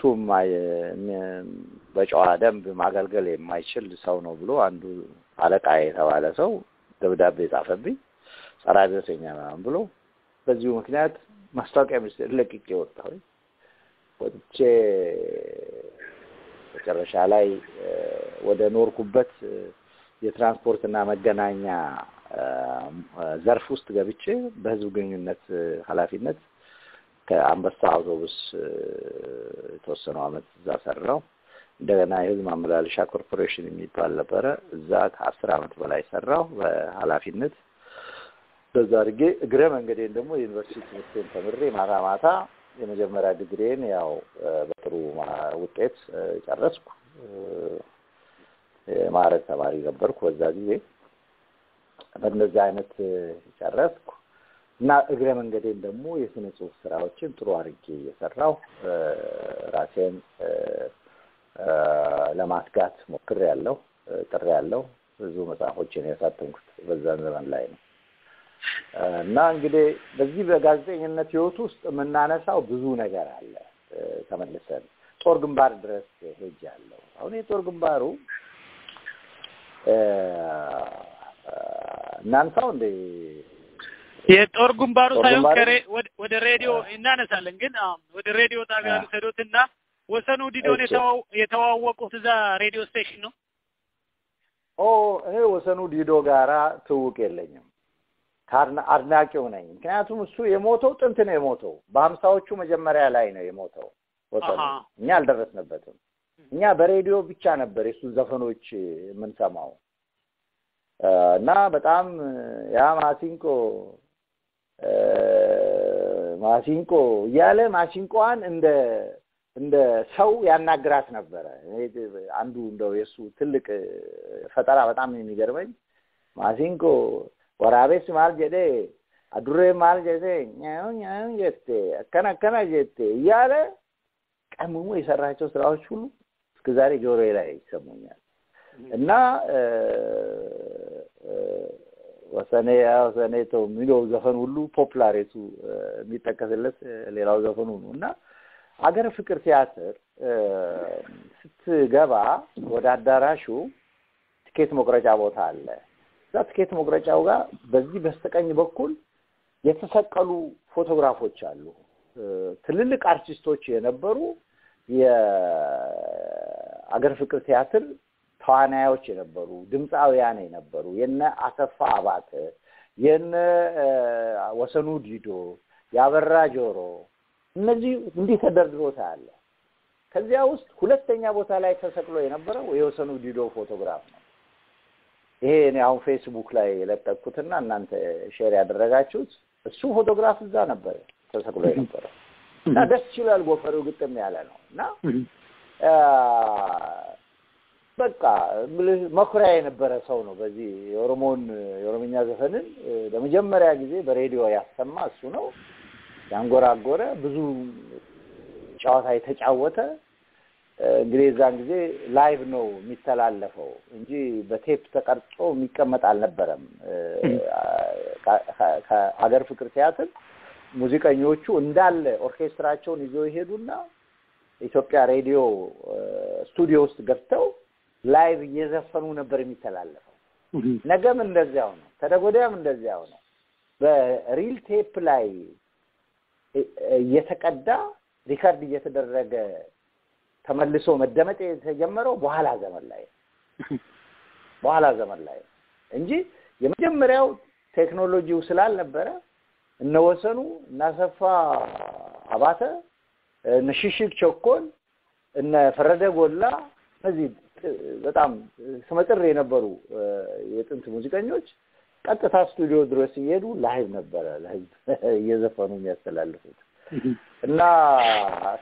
በጨዋ ደንብ ማገልገል የማይችል ሰው ነው ብሎ አንዱ አለቃ የተባለ ሰው ደብዳቤ ጻፈብኝ፣ ጸረ አብዮተኛ ምናምን ብሎ በዚሁ ምክንያት ማስታወቂያ ሚኒስቴር ለቅቄ ወጣሁ። ወጥቼ መጨረሻ ላይ ወደ ኖርኩበት የትራንስፖርትና መገናኛ ዘርፍ ውስጥ ገብቼ በህዝብ ግንኙነት ኃላፊነት ከአንበሳ አውቶቡስ የተወሰነው አመት እዛ ሰራው። እንደገና የህዝብ ማመላለሻ ኮርፖሬሽን የሚባል ነበረ። እዛ ከአስር አመት በላይ ሰራው በኃላፊነት በዛ አድርጌ እግረ መንገዴን ደግሞ የዩኒቨርሲቲ ትምህርቴን ተምሬ ማታ ማታ የመጀመሪያ ዲግሪን ያው በጥሩ ውጤት ጨረስኩ። የማዕረግ ተማሪ ነበርኩ በዛ ጊዜ። በእነዚህ አይነት ጨረስኩ እና እግረ መንገዴን ደግሞ የስነ ጽሁፍ ስራዎችን ጥሩ አድርጌ እየሰራሁ ራሴን ለማስጋት ሞክሬ ያለው ጥሬ ያለው ብዙ መጽሐፎችን ያሳተምኩት በዛን ዘመን ላይ ነው። እና እንግዲህ በዚህ በጋዜጠኝነት ህይወት ውስጥ የምናነሳው ብዙ ነገር አለ። ተመልሰን ጦር ግንባር ድረስ ሄጃለሁ። አሁን የጦር ግንባሩ እናንሳው እንደ የጦር ግንባሩ ሳይሆን ወደ ሬዲዮ እናነሳለን፣ ግን ወደ ሬዲዮ ጣቢያ ልውሰዶትና ወሰኑ ዲዶን የተዋወቁት እዛ ሬዲዮ ስቴሽን ነው። ኦ እኔ ወሰኑ ዲዶ ጋራ ትውቅ የለኝም። አድናቂው ነኝ። ምክንያቱም እሱ የሞተው ጥንት ነው የሞተው። በሀምሳዎቹ መጀመሪያ ላይ ነው የሞተው ወሰኑ። እኛ አልደረስንበትም። እኛ በሬዲዮ ብቻ ነበር የእሱን ዘፈኖች የምንሰማው እና በጣም ያ ማሲንቆ ማሲንቆ እያለ ማሲንቆዋን እንደ እንደ ሰው ያናግራት ነበረ። አንዱ እንደው የእሱ ትልቅ ፈጠራ በጣም የሚገርመኝ ማሲንቆ ወራቤስ ማል ጀዴ አዱሬ ማል ጀዴ ኛው ኛው ጀቴ አከና አከና ጀቴ እያለ ቀምሞ የሰራቸው ስራዎች ሁሉ እስከ ዛሬ ጆሮዬ ላይ ይሰሙኛል እና ወሰኔ ወሰኔ ተው የሚለው ዘፈን ሁሉ ፖፕላሬቱ የሚጠቀስለት ሌላው ዘፈኑ ነው እና አገር ፍቅር ቲያትር ስትገባ ወደ አዳራሹ ትኬት መቁረጫ ቦታ አለ። እዛ ትኬት መቁረጫው ጋር በዚህ በስተቀኝ በኩል የተሰቀሉ ፎቶግራፎች አሉ። ትልልቅ አርቲስቶች የነበሩ የአገር ፍቅር ቲያትር ተዋናዮች የነበሩ ድምፃውያን የነበሩ የነ አሰፋ አባተ፣ የነ ወሰኑ ዲዶ፣ ያበራ ጆሮ እነዚህ እንዲህ ተደርድሮ ታያለ። ከዚያ ውስጥ ሁለተኛ ቦታ ላይ ተሰቅሎ የነበረው የወሰኑ ዲዶ ፎቶግራፍ ነው። ይሄ እኔ አሁን ፌስቡክ ላይ የለጠቅኩትና እናንተ ሼር ያደረጋችሁት እሱ ፎቶግራፍ እዛ ነበረ ተሰቅሎ የነበረው እና ደስ ይላል። ጎፈሬው ግጥም ያለ ነው እና በቃ መኩሪያ የነበረ ሰው ነው። በዚህ የኦሮሞን የኦሮምኛ ዘፈንን ለመጀመሪያ ጊዜ በሬዲዮ ያሰማ እሱ ነው። ያንጎራጎረ ብዙ ጨዋታ የተጫወተ እንግዲህ የዛን ጊዜ ላይቭ ነው የሚተላለፈው እንጂ በቴፕ ተቀርጾ የሚቀመጥ አልነበረም። ከሀገር ፍቅር ቲያትር ሙዚቀኞቹ እንዳለ ኦርኬስትራቸውን ይዘው ይሄዱና ኢትዮጵያ ሬዲዮ ስቱዲዮ ውስጥ ገብተው ላይቭ እየዘፈኑ ነበር የሚተላለፈው። ነገም እንደዚያው ነው፣ ተደጎዳያም እንደዚያው ነው። በሪል ቴፕ ላይ እየተቀዳ ሪከርድ እየተደረገ ተመልሶ መደመጥ የተጀመረው በኋላ ዘመን ላይ በኋላ ዘመን ላይ እንጂ የመጀመሪያው ቴክኖሎጂው ስላልነበረ እነ ወሰኑ እነ አሰፋ አባተ እነ ሽሽግ ቸኮል እነ ፈረደ ጎላ እነዚህ በጣም ስመጥር የነበሩ የጥንት ሙዚቀኞች ቀጥታ ስቱዲዮ ድረስ እየሄዱ ላይቭ ነበረ ለህዝብ እየዘፈኑ የሚያስተላልፉት እና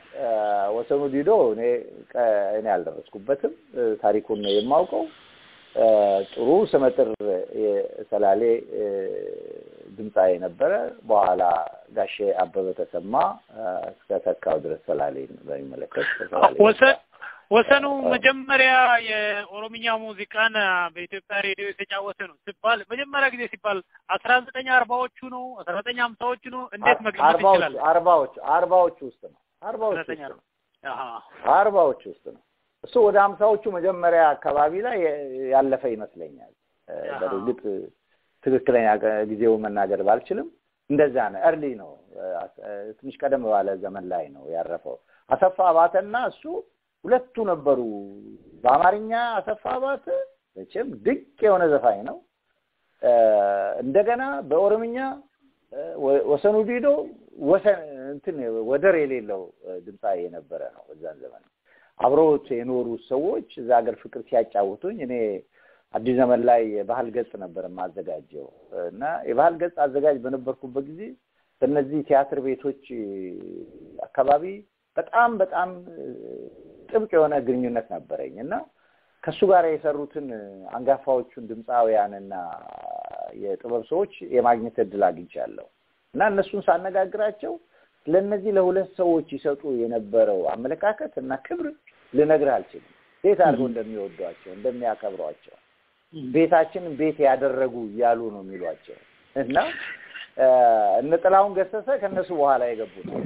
ወሰኑ ዲዶ እኔ እኔ አልደረስኩበትም። ታሪኩን ነው የማውቀው። እ፣ ጥሩ ስመጥር የሰላሌ እ፣ ድምፃዊ ነበረ። በኋላ ጋሼ አበበ ተሰማ እ፣ እስከ ተካው ድረስ ሰላሌን በሚመለከት ከሰላሌ ወሰን ወሰኑ መጀመሪያ የኦሮምኛ ሙዚቃን በኢትዮጵያ ሬዲዮ የተጫወተ ነው ሲባል መጀመሪያ ጊዜ ሲባል አስራ ዘጠኝ አርባዎቹ ነው አስራ ዘጠኝ ሀምሳዎቹ ነው እንዴት መግለጽ አርባዎቹ ይችላል? አርባዎቹ አርባዎቹ ውስጥ ነው አርባዎቹ ዘጠኝ ውስጥ ነው አሃ አርባዎቹ ውስጥ ነው እሱ ወደ ሀምሳዎቹ መጀመሪያ አካባቢ ላይ ያለፈ ይመስለኛል። እ፣ አሃ። በእርግጥ ትክክለኛ ቀ- ጊዜውን መናገር ባልችልም እንደዛ ነው። እርሊ ነው እ፣ እ፣ ትንሽ ቀደም ባለ ዘመን ላይ ነው ያረፈው። አሰፋ አባተና እሱ ሁለቱ ነበሩ። በአማርኛ አሰፋ አባተ መቼም ድንቅ የሆነ ዘፋኝ ነው። እ፣ እንደገና በኦሮምኛ እ፣ ወ- ወሰኑ ዲዶ ወሰን እንትን ወደር የሌለው እ፣ ድምፃዊ የነበረ ነው በዛን ዘመን። አብረውት የኖሩ ሰዎች እዛ ሀገር ፍቅር ሲያጫውቱኝ እኔ አዲስ ዘመን ላይ የባህል ገጽ ነበር የማዘጋጀው እና የባህል ገጽ አዘጋጅ በነበርኩበት ጊዜ በእነዚህ ቲያትር ቤቶች አካባቢ በጣም በጣም ጥብቅ የሆነ ግንኙነት ነበረኝ እና ከእሱ ጋር የሰሩትን አንጋፋዎቹን ድምፃውያንና የጥበብ ሰዎች የማግኘት እድል አግኝቻለሁ እና እነሱን ሳነጋግራቸው ለእነዚህ ለሁለት ሰዎች ይሰጡ የነበረው አመለካከት እና ክብር ልነግርህ አልችልም። ቤት አድርገው እንደሚወዷቸው እንደሚያከብሯቸው ቤታችንን ቤት ያደረጉ እያሉ ነው የሚሏቸው እና እ፣ እነ ጥላሁን ገሰሰ ከእነሱ በኋላ የገቡ ነው።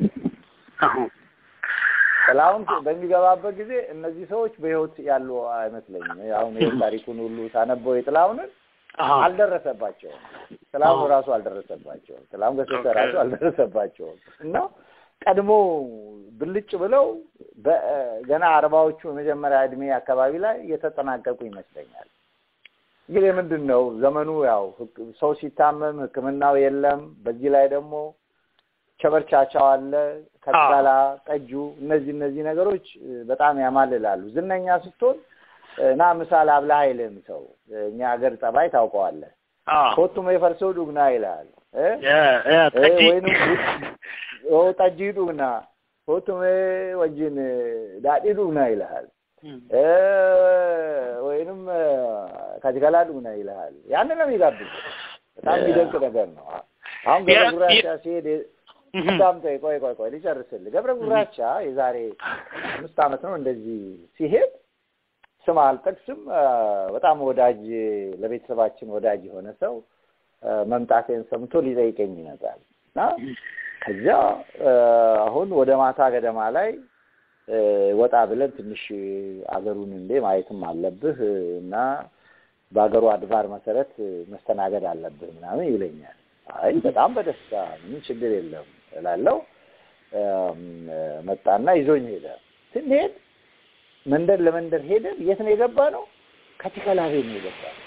ጥላሁን በሚገባበት ጊዜ እነዚህ ሰዎች በሕይወት ያሉ አይመስለኝም። አሁን ይህ ታሪኩን ሁሉ ሳነበው የጥላሁንን አልደረሰባቸውም። ጥላሁን ራሱ አልደረሰባቸውም። ጥላሁን ገሰሰ ራሱ አልደረሰባቸውም እና ቀድሞ ብልጭ ብለው በ- ገና አርባዎቹ የመጀመሪያ እድሜ አካባቢ ላይ የተጠናቀቁ ይመስለኛል። እንግዲህ ምንድን ነው ዘመኑ ያው ህክ- ሰው ሲታመም ሕክምናው የለም። በዚህ ላይ ደግሞ ቸበርቻቻው አለ፣ ከጠላ ጠጁ፣ እነዚህ እነዚህ ነገሮች እ፣ በጣም ያማልላሉ። ዝነኛ ስትሆን እ፣ ና ምሳል አብላ አይልም ሰው። እኛ ሀገር ጠባይ ታውቀዋለህ። ኮቱም የፈርሰው ዱግና ይላል እ? እ፣ ወይንም ኦ ጠጅ ዱግና ኮቱም ወጅን ዳዲ ዱግና ይልሃል እ፣ ወይንም ከጅገላ ዱግና ይልሃል። ያንን ነው የሚጋብዝ። በጣም የሚደንቅ ነገር ነው። አሁን ገብረ ያ- ጉራቻ ያ- ሲሄድ እንዳምጠኝ ቆይ ቆይ ቆይ ልጨርስልህ። ገብረ ጉራቻ የዛሬ አምስት ዓመት ነው እንደዚህ ሲሄድ ስም አልጠቅስም አ፣ በጣም ወዳጅ ለቤተሰባችን ወዳጅ የሆነ ሰው አ፣ መምጣቴን ሰምቶ ሊጠይቀኝ ይመጣል እና ከዚያ አ፣ አሁን ወደ ማታ ገደማ ላይ አ፣ ወጣ ብለን ትንሽ አገሩን እንዴ ማየትም አለብህ እና በአገሩ አድባር መሰረት መስተናገድ አለብህ ምናምን ይለኛል። አይ በጣም በደስታ ምንም ችግር የለም እላለሁ። አም፣ መጣና ይዞኝ ሄደ። ስንሄድ መንደር ለመንደር ሄደን የት ነው የገባ ነው? ካቲካላ ቤት ነው የገባ ነው።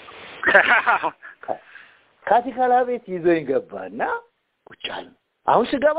ካቲካላ ቤት ይዞኝ ገባ እና ቁጭ አልን። አሁን ስገባ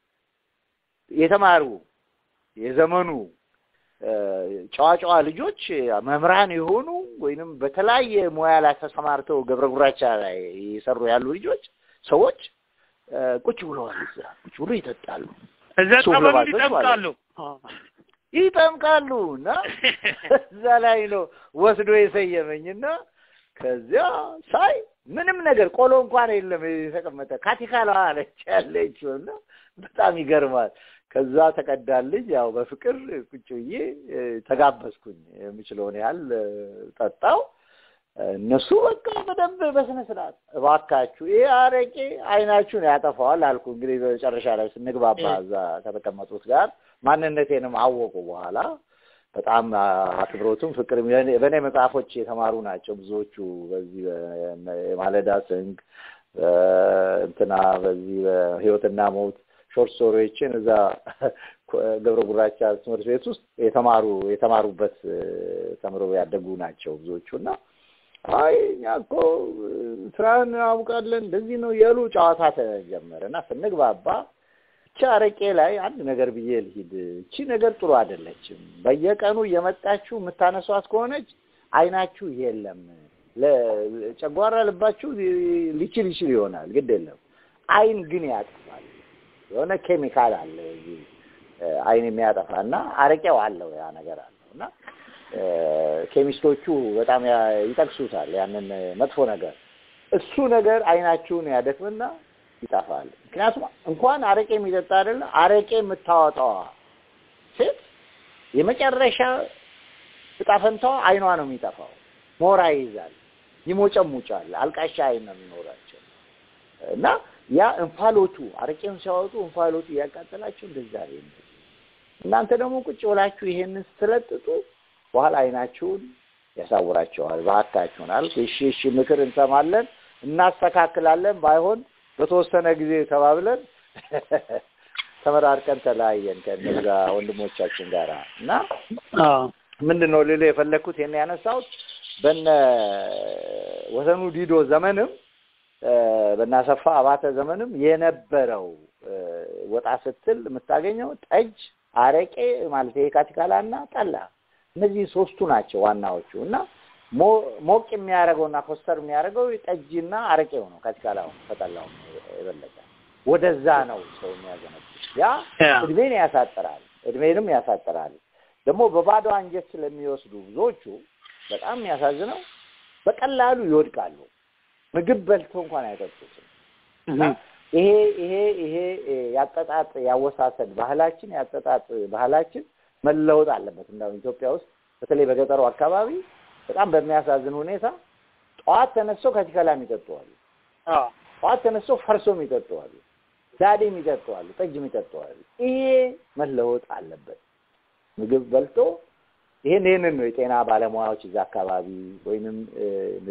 የተማሩ የዘመኑ እ፣ ጨዋ ጨዋ ልጆች መምህራን የሆኑ ወይንም በተለያየ ሙያ ላይ ተሰማርተው ገብረ ጉራቻ ላይ የሰሩ ያሉ ልጆች ሰዎች እ፣ ቁጭ ብለዋል። እዛ ቁጭ ብሎ ይጠጣሉ፣ እዛ ሱፍ ጠበሉ ለባሾች ይጠብቃሉ። ይጠምቃሉ እና እዛ ላይ ነው ወስዶ የሰየመኝና ከዚያ ሳይ ምንም ነገር ቆሎ እንኳን የለም የተቀመጠ ካቲካላ አለች ያለችው እና በጣም ይገርማል። ከዛ ተቀዳልኝ ያው በፍቅር ቁጭ ብዬ እ፣ ተጋበዝኩኝ። የምችለውን ያህል እ፣ ጠጣው። እነሱ በቃ በደንብ በስነ ስርዓት እባካችሁ ይሄ አረቄ አይናችሁን ያጠፋዋል አልኩ። እንግዲህ በመጨረሻ ላይ ስንግባባ እዛ ከተቀመጡት ጋር ማንነቴንም አወቁ። በኋላ በጣም አክብሮቱም ፍቅርም የኔ- በእኔ መጽሐፎች የተማሩ ናቸው ብዙዎቹ። በዚህ በ- የማለዳ ስንግ እ፣ እንትና በዚህ በህይወትና ሞት ሾርት ስቶሪዎችን እዛ ገብረ ጉራቻ ትምህርት ቤት ውስጥ የተማሩ የተማሩበት እ፣ ተምረው ያደጉ ናቸው ብዙዎቹ እና አይ እኛ እኮ ስራን እናውቃለን እንደዚህ ነው እያሉ ጨዋታ ተጀመረ እና ስንግባባ ብቻ አረቄ ላይ አንድ ነገር ብዬ ልሂድ። እቺ ነገር ጥሩ አይደለችም። በየቀኑ እየመጣችሁ የምታነሷት ከሆነች አይናችሁ የለም ለጨጓራ ልባችሁ ሊችል ይችል ይሆናል፣ ግድ የለም። አይን ግን ያጠፋል። የሆነ ኬሚካል አለ እዚህ እ፣ አይን የሚያጠፋ እና አረቄው አለው ያ ነገር አለው እና እ፣ ኬሚስቶቹ በጣም ያ- ይጠቅሱታል ያንን መጥፎ ነገር። እሱ ነገር አይናችሁን ያደክምና ይጠፋል። ምክንያቱም እንኳን አረቄ የሚጠጣ አይደለ አረቄ የምታወጣዋ ሴት የመጨረሻ እጣ ፈንታዋ አይኗ ነው የሚጠፋው። ሞራ ይይዛል፣ ይሞጨሙጫል፣ አልቃሻ አይን ነው የሚኖራቸው እና ያ እንፋሎቱ አረቄውን ሲያወጡ እንፋሎቱ እያቃጠላቸው እንደዛ ነው። እናንተ ደግሞ ቁጭ ብላችሁ ይሄንን ስትለጥጡ በኋላ አይናችሁን ያሳውራቸዋል። እባካችሁን አልክ። እሺ እሺ፣ ምክር እንሰማለን፣ እናስተካክላለን። ባይሆን በተወሰነ ጊዜ ተባብለን ተመራርቀን ተለያየን ከእነዛ ወንድሞቻችን ጋር እና አዎ ምንድን ነው ልልህ የፈለግኩት ይሄን ያነሳሁት በነ ወሰኑ ዲዶ ዘመንም እ፣ በነ አሰፋ አባተ ዘመንም የነበረው እ፣ ወጣ ስትል የምታገኘው ጠጅ፣ አረቄ ማለት ይሄ ካቲካላ እና ጠላ እነዚህ ሶስቱ ናቸው ዋናዎቹ እና ሞ- ሞቅ የሚያደርገውና ኮስተር የሚያደርገው ጠጅና አረቄው ነው። ካቲካላው ከጠላው የበለጠ ወደዛ ነው ሰው የሚያዘነብ ያ ያ እድሜን ያሳጥራል፣ እድሜንም ያሳጥራል። ደግሞ በባዶ አንጀት ስለሚወስዱ ብዙዎቹ በጣም የሚያሳዝነው በቀላሉ ይወድቃሉ። ምግብ በልቶ እንኳን አይጠጡትም። እና ይሄ ይሄ ይሄ እ፣ ያጠጣጥ ያወሳሰድ ባህላችን ያጠጣጥ ባህላችን መለወጥ አለበት። እንደውም ኢትዮጵያ ውስጥ በተለይ በገጠሩ አካባቢ በጣም በሚያሳዝን ሁኔታ ጠዋት ተነስተው ከቲከላም ይጠጡዋሉ። አዎ ጠዋት ተነስተው ፈርሶም ይጠጡዋሉ፣ ዳዴም ይጠጡዋሉ፣ ጠጅም ይጠጡዋሉ። ይሄ መለወጥ አለበት። ምግብ በልቶ ይሄን ይሄንን ነው የጤና ባለሙያዎች እዛ አካባቢ ወይንም እ፣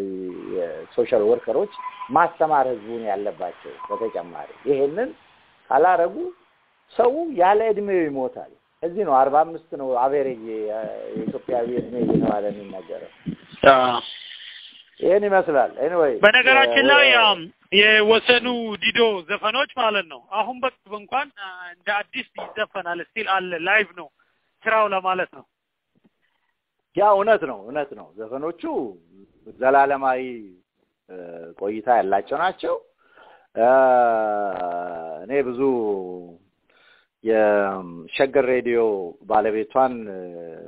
የሶሻል ወርከሮች ማስተማር ህዝቡን ያለባቸው። በተጨማሪ ይሄንን ካላረጉ ሰው ያለ እድሜው ይሞታል። እዚህ ነው አርባ አምስት ነው አቬሬጅ የኢትዮጵያዊ እድሜ እየተባለ የሚነገረው። አዎ ይህን ይመስላል። ኤኒዌይ በነገራችን ላይ ያም የወሰኑ ዲዶ ዘፈኖች ማለት ነው አሁን በቅርብ እንኳን አ፣ እንደ አዲስ ይዘፈናል። ስቲል አለ ላይቭ ነው ስራው ለማለት ነው። ያ እውነት ነው፣ እውነት ነው። ዘፈኖቹ ዘላለማዊ እ፣ ቆይታ ያላቸው ናቸው። እ፣ እኔ ብዙ የሸገር ሬዲዮ ባለቤቷን እ፣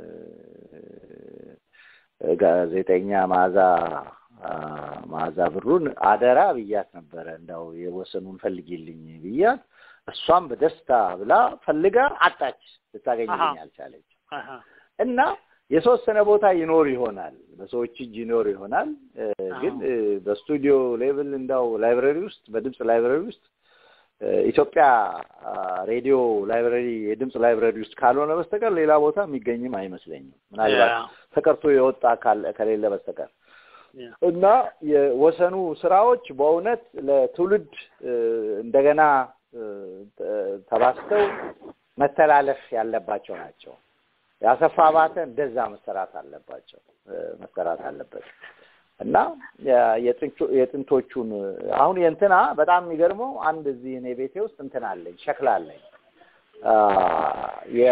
ጋዜጠኛ መዓዛ አ፣ መዓዛ ብሩን አደራ ብያት ነበረ እንዳው የወሰኑን ፈልጊልኝ ብያት፣ እሷም በደስታ ብላ ፈልጋ አጣች፣ ልታገኝልኝ አሃ። አልቻለች። አሃ። እና የተወሰነ ቦታ ይኖር ይሆናል፣ በሰዎች እጅ ይኖር ይሆናል። እ፣ ግን እ፣ በስቱዲዮ ሌቭል እንዳው ላይብረሪ ውስጥ በድምፅ ላይብረሪ ውስጥ እ፣ ኢትዮጵያ አ፣ ሬዲዮ ላይብረሪ የድምፅ ላይብረሪ ውስጥ ካልሆነ በስተቀር ሌላ ቦታ የሚገኝም አይመስለኝም። ምናልባት ያ፣ ተቀርቶ የወጣ ካለ- ከሌለ በስተቀር ያ። እና የወሰኑ ስራዎች በእውነት ለትውልድ እ፣ እንደገና እ፣ ተ- ተባስተው መተላለፍ ያለባቸው ናቸው። ያሰፋ አባተ እንደዛ መሰራት አለባቸው እ፣ መሰራት አለበት እና የ- የጥንቹ- የጥንቶቹን አሁን የእንትና በጣም የሚገርመው አንድ እዚህ እኔ ቤቴ ውስጥ እንትን አለኝ ሸክላ አለኝ አ፣ የ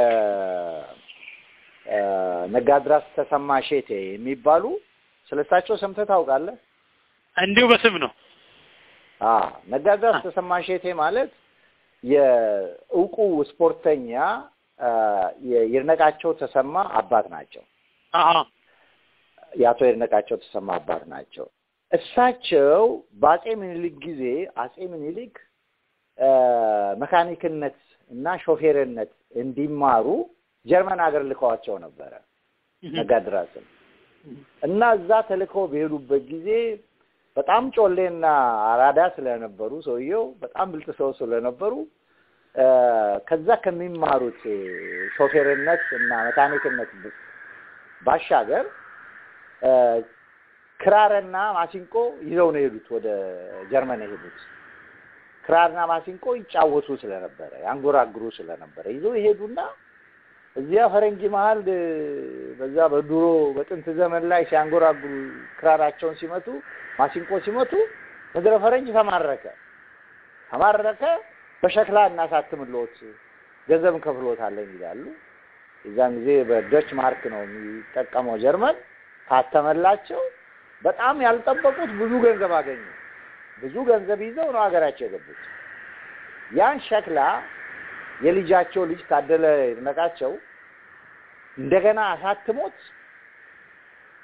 አ፣ ነጋድራስ ተሰማ ሼቴ የሚባሉ ስለ እሳቸው ሰምተህ ታውቃለህ? እንዲሁ በስም ነው። አ ነጋድራስ ተሰማ ሼቴ ማለት የእውቁ ስፖርተኛ አ፣ የይድነቃቸው ተሰማ አባት ናቸው። አሀ የአቶ ይድነቃቸው ተሰማ አባት ናቸው። እሳቸው በአጼ ምኒልክ ጊዜ አጼ ምኒልክ አ፣ መካኒክነት እና ሾፌርነት እንዲማሩ ጀርመን ሀገር ልከዋቸው ነበረ ነጋድራስን እና እዛ ተልከው በሄዱበት ጊዜ በጣም ጮሌና አራዳ ስለነበሩ ሰውየው በጣም ብልጥ ሰው ስለነበሩ አ፣ ከዛ ከሚማሩት ሾፌርነት እና መካኒክነት ባሻገር አ፣ ክራርና ማሲንቆ ይዘው ነው የሄዱት። ወደ ጀርመን የሄዱት ክራርና ማሲንቆ ይጫወቱ ስለነበረ ያንጎራግሩ ስለነበረ ይዘው ይሄዱና እዚያ ፈረንጅ መሀል እ፣ በዛ በድሮ በጥንት ዘመን ላይ ሲያንጎራግሩ ክራራቸውን ሲመቱ ማሲንቆ ሲመቱ ምድረ ፈረንጅ ተማረከ ተማረከ። በሸክላ እናሳትምሎት ገንዘብ እንከፍሎታለን ይላሉ። የዛን ጊዜ በዶች ማርክ ነው የሚጠቀመው ጀርመን። ታተመላቸው። በጣም ያልጠበቁት ብዙ ገንዘብ አገኙ። ብዙ ገንዘብ ይዘው ነው ሀገራቸው የገቡት። ያን ሸክላ የልጃቸው ልጅ ታደለ ይድነቃቸው እንደገና አሳትሞት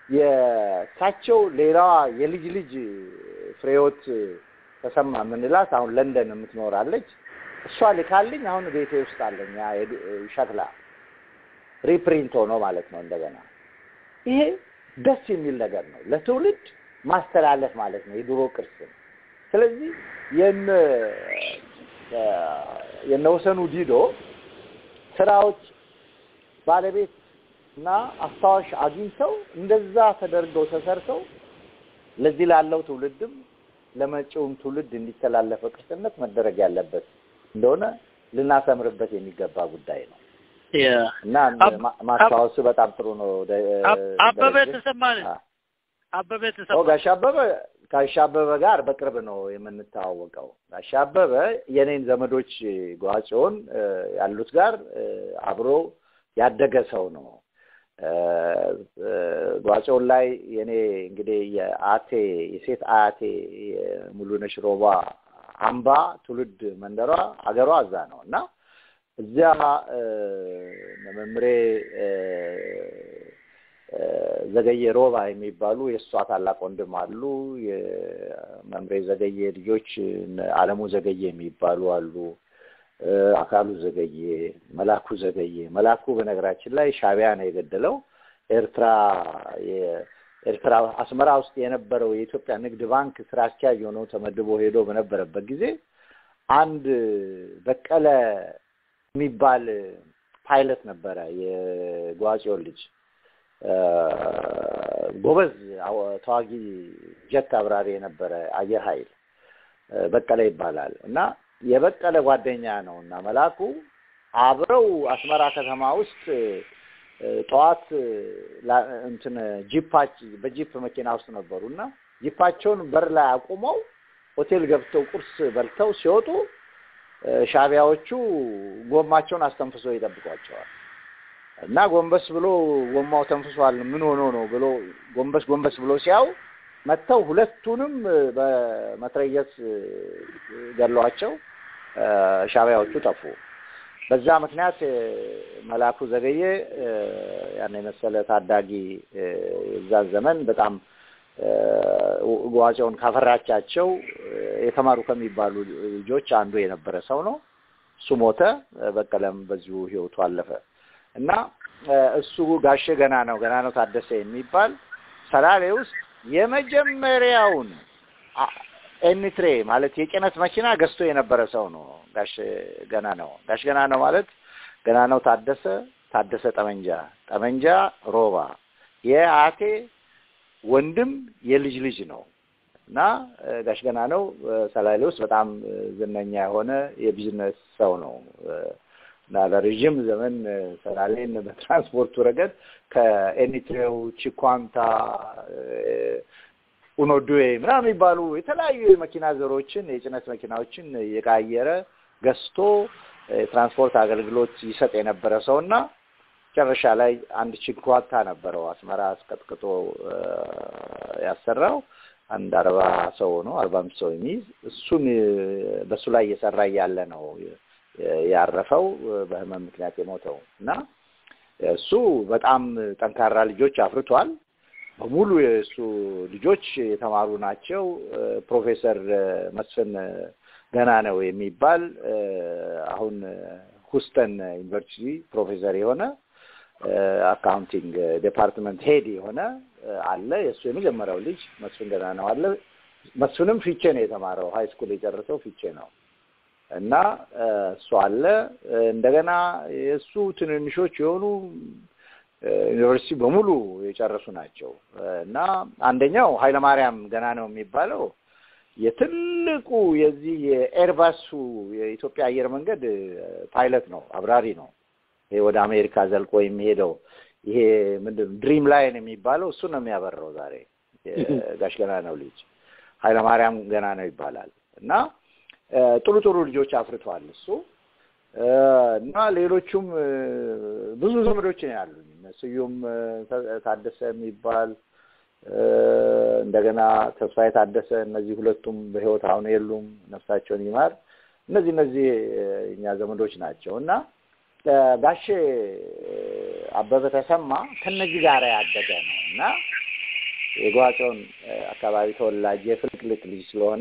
የእሳቸው ሌላዋ የልጅ ልጅ ፍሬዎት ተሰማ የምንላት አሁን ለንደን የምትኖራለች። እሷ ልካልኝ አሁን ቤቴ ውስጥ አለኝ ያ የድ- ሸክላ ሪፕሪንት ሆኖ ማለት ነው። እንደገና ይሄ ደስ የሚል ነገር ነው፣ ለትውልድ ማስተላለፍ ማለት ነው የድሮ ቅርስን። ስለዚህ የነ የነ ወሰኑ ዲዶ ስራዎች ባለቤት እና አስታዋሽ አግኝተው እንደዛ ተደርገው ተሰርተው ለዚህ ላለው ትውልድም ለመጪውም ትውልድ እንዲተላለፈ ቅርስነት መደረግ ያለበት እንደሆነ ልናሰምርበት የሚገባ ጉዳይ ነው እና አብ- ማ- ማስታወሱ በጣም ጥሩ ነው። ደ- አብ- አበበ ደረጀ። ተሰማን አ- አበበ ኦ ተሰማ ጋሽ አበበ ጋሽ አበበ ጋር በቅርብ ነው የምንተዋወቀው። ጋሽ አበበ የኔን ዘመዶች ጓጮን ያሉት ጋር እ፣ አብሮ ያደገ ሰው ነው። እ፣ እ፣ ጓጮን ላይ የኔ እንግዲህ የአቴ የሴት አያቴ የሙሉነሽ ሮባ አምባ ትውልድ መንደሯ አገሯ እዛ ነው እና እዚያ እ፣ መምሬ እ፣ እ፣ ዘገየ ሮባ የሚባሉ የእሷ ታላቅ ወንድም አሉ። የመምሬ ዘገየ ልጆች እነ አለሙ ዘገየ የሚባሉ አሉ። እ፣ አካሉ ዘገየ፣ መላኩ ዘገየ። መላኩ በነገራችን ላይ ሻዕቢያ ነው የገደለው። ኤርትራ የኤርትራ አስመራ ውስጥ የነበረው የኢትዮጵያ ንግድ ባንክ ስራ አስኪያጅ ሆኖ ተመድቦ ሄዶ በነበረበት ጊዜ አንድ በቀለ የሚባል ፓይለት ነበረ የጓጽዮን ልጅ እ፣ ጎበዝ አው- ተዋጊ ጀት አብራሪ የነበረ አየር ኃይል እ፣ በቀለ ይባላል እና የበቀለ ጓደኛ ነው እና መላኩ አብረው አስመራ ከተማ ውስጥ እ፣ ጠዋት ላ- እንትን ጂፓች በጂፕ መኪና ውስጥ ነበሩ እና ጂፓቸውን በር ላይ አቁመው ሆቴል ገብተው ቁርስ በልተው ሲወጡ እ፣ ሻዕቢያዎቹ ጎማቸውን አስተንፍሶ ይጠብቋቸዋል። እና ጎንበስ ብሎ ጎማው ተንፍሷል፣ ምን ሆኖ ነው ብሎ ጎንበስ ጎንበስ ብሎ ሲያው መጥተው ሁለቱንም እ፣ በመትረየስ እ፣ ገሏቸው እ፣ ሻዕቢያዎቹ ጠፉ። በዛ ምክንያት እ፣ መላኩ ዘገየ እ፣ ያን የመሰለ ታዳጊ እ፣ የዛን ዘመን በጣም እ፣ ዋጮውን ካፈራቻቸው እ፣ የተማሩ ከሚባሉ ልጆች አንዱ የነበረ ሰው ነው። እሱ ሞተ። እ፣ በቀለም በዚሁ ህይወቱ አለፈ እና እ፣ እሱ ጋሼ ገና ነው ገና ነው ታደሰ የሚባል ሰላሌ ውስጥ የመጀመሪያውን አ- ኤኒትሬ ማለት የጭነት መኪና ገዝቶ የነበረ ሰው ነው። ጋሽ ገና ነው ጋሽ ገና ነው ማለት ገና ነው ታደሰ ታደሰ ጠመንጃ ጠመንጃ ሮባ የአቴ ወንድም የልጅ ልጅ ነው እና እ፣ ጋሽ ገና ነው እ፣ ሰላሌ ውስጥ በጣም እ፣ ዝነኛ የሆነ የቢዝነስ ሰው ነው እ፣ እና ለረዥም ዘመን እ፣ ሰላሌን በትራንስፖርቱ ረገድ ከኤኒትሬው ቺኳንታ እ፣ ኡኖዱዌ ምናምን የሚባሉ የተለያዩ የመኪና ዘሮችን የጭነት መኪናዎችን የቃየረ ገዝቶ እ፣ የትራንስፖርት አገልግሎት ይሰጥ የነበረ ሰው እና መጨረሻ ላይ አንድ ቺኳንታ ነበረው አስመራ አስቀጥቅጦ እ፣ ያሰራው አንድ አርባ ሰው ነው አርባ አምስት ሰው የሚይዝ እሱን እ፣ በእሱ ላይ እየሰራ እያለ ነው እ፣ ያረፈው እ፣ በህመም ምክንያት የሞተው እና እሱ በጣም ጠንካራ ልጆች አፍርቷል። በሙሉ የእሱ ልጆች የተማሩ ናቸው። እ፣ ፕሮፌሰር እ፣ መስፍን እ፣ ገና ነው የሚባል እ፣ አሁን እ፣ ሁስተን ዩኒቨርሲቲ ፕሮፌሰር የሆነ እ፣ አካውንቲንግ ዲፓርትመንት ሄድ የሆነ እ፣ አለ። የእሱ የመጀመሪያው ልጅ መስፍን ገና ነው አለ። መስፍንም ፊቼ ነው የተማረው። ሀይ ስኩል የጨረሰው ፊቼ ነው እና እ፣ እሱ አለ። እ፣ እንደገና የእሱ ትንንሾች የሆኑ እ፣ ዩኒቨርሲቲ በሙሉ የጨረሱ ናቸው እ፣ እና አንደኛው ኃይለማርያም ገና ነው የሚባለው የትልቁ የዚህ የኤርባሱ የኢትዮጵያ አየር መንገድ እ፣ ፓይለት ነው፣ አብራሪ ነው። ይሄ ወደ አሜሪካ ዘልቆ የሚሄደው ይሄ ምንድን ነው ድሪም ላይን የሚባለው እሱ ነው የሚያበረው ዛሬ የጋሽ ገና ነው ልጅ ኃይለማርያም ገና ነው ይባላል እና እ፣ ጥሩ ጥሩ ልጆች አፍርቷል እሱ እ፣ እና ሌሎቹም እ፣ ብዙ ዘመዶች ነው ያሉኝ እነ ስዩም እ፣ ታ- ታደሰ የሚባል እ፣ እንደገና ተስፋዬ ታደሰ እነዚህ ሁለቱም በሕይወት አሁን የሉም ነፍሳቸውን ይማር እነዚህ እነዚህ እ፣ እኛ ዘመዶች ናቸው እና እ፣ ጋሼ እ፣ አበበ ተሰማ ከነዚህ ጋር ያደገ ነው እና የጓጮን አካባቢ ተወላጅ የፍልቅልቅ ልጅ ስለሆነ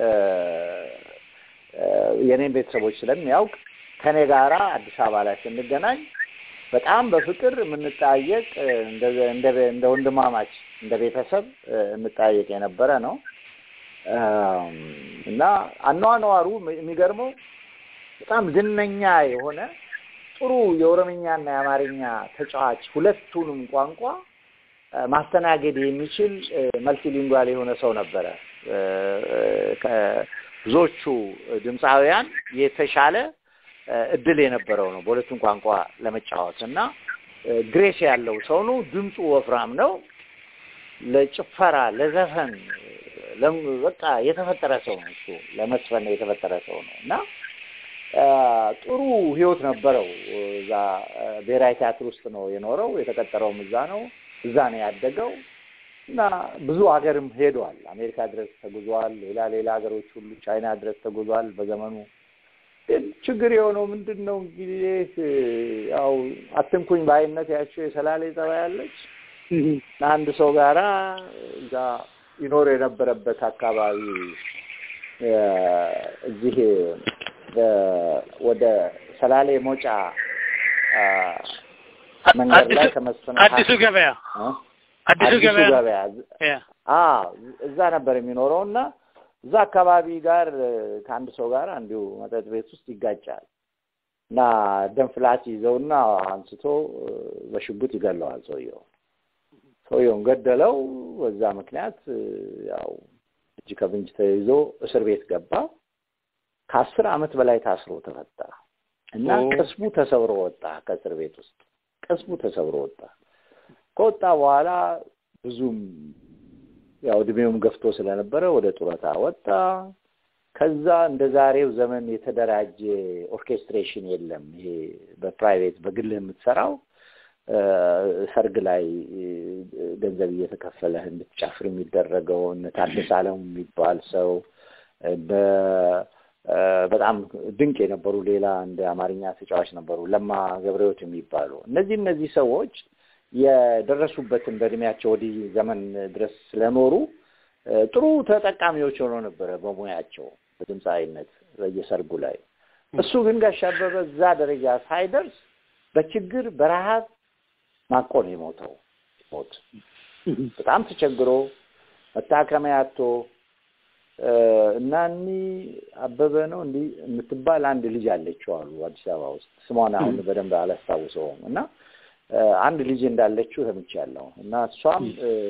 የኔን ቤተሰቦች ስለሚያውቅ ከኔ ጋራ አዲስ አበባ ላይ ስንገናኝ በጣም በፍቅር የምንጠያየቅ እንደ ወንድማማች እንደ ቤተሰብ እንጠያየቅ የነበረ ነው እና አኗኗሩ የሚገርመው በጣም ዝነኛ የሆነ ጥሩ የኦሮምኛና የአማርኛ ተጫዋች ሁለቱንም ቋንቋ ማስተናገድ የሚችል መልቲሊንጓል የሆነ ሰው ነበረ። ብዙዎቹ ድምፃውያን የተሻለ እድል የነበረው ነው በሁለቱም ቋንቋ ለመጫወት እና ግሬስ ያለው ሰው ነው። ድምፁ ወፍራም ነው። ለጭፈራ ለዘፈን በቃ የተፈጠረ ሰው ነው። እሱ ለመስፈን የተፈጠረ ሰው ነው እና ጥሩ ህይወት ነበረው። እዛ ብሔራዊ ቲያትር ውስጥ ነው የኖረው። የተቀጠረውም እዛ ነው። እዛ ነው ያደገው እና ብዙ ሀገርም ሄዷል። አሜሪካ ድረስ ተጉዟል። ሌላ ሌላ ሀገሮች ሁሉ ቻይና ድረስ ተጉዟል በዘመኑ። ግን ችግር የሆነው ምንድን ነው እንግዲህ ያው አትንኩኝ በአይነት ያቸው የሰላሌ ጸባይ ያለች አንድ ሰው ጋራ እዛ ይኖር የነበረበት አካባቢ እዚህ ወደ ሰላሌ ሞጫ መንገድ ላይ ከመስፍን አዲሱ ገበያ አዲሱ ገበያ እዛ ነበር የሚኖረው እና እዛ አካባቢ ጋር ከአንድ ሰው ጋር እንዲሁ መጠጥ ቤት ውስጥ ይጋጫል እና ደም ፍላት ይዘውና አንስቶ በሽጉጥ ይገለዋል ሰውየው። ሰውየውን ገደለው። በዛ ምክንያት ያው እጅ ከፍንጅ ተይዞ እስር ቤት ገባ። ከአስር ዓመት በላይ ታስሮ ተፈታ እና ቅስሙ ተሰብሮ ወጣ። ከእስር ቤት ውስጥ ቅስሙ ተሰብሮ ወጣ። ከወጣ በኋላ ብዙም ያው እድሜውም ገፍቶ ስለነበረ ወደ ጡረታ ወጣ። ከዛ እንደ ዛሬው ዘመን የተደራጀ ኦርኬስትሬሽን የለም። ይሄ በፕራይቬት በግልህ የምትሰራው ሰርግ ላይ ገንዘብ እየተከፈለህ እንድትጨፍር የሚደረገው እነ ታደሰ አለሙ የሚባል ሰው በጣም ድንቅ የነበሩ ሌላ እንደ አማርኛ ተጫዋች ነበሩ፣ ለማ ገብረሕይወት የሚባሉ እነዚህ እነዚህ ሰዎች የደረሱበትን በእድሜያቸው ወዲህ ዘመን ድረስ ስለኖሩ ጥሩ ተጠቃሚዎች ሆኖ ነበረ በሙያቸው በድምፃዊነት በየሰርጉ ላይ። እሱ ግን ጋሽ አበበ እዛ ደረጃ ሳይደርስ በችግር በረሃብ ማቆ ነው የሞተው። ሞት በጣም ተቸግሮ መታከሚያ አጥቶ እና እኒ አበበ ነው እንዲህ የምትባል አንድ ልጅ አለችው አሉ አዲስ አበባ ውስጥ ስሟን አሁን በደንብ አላስታውሰውም እና አንድ ልጅ እንዳለችው ሰምቻለሁ እና እሷም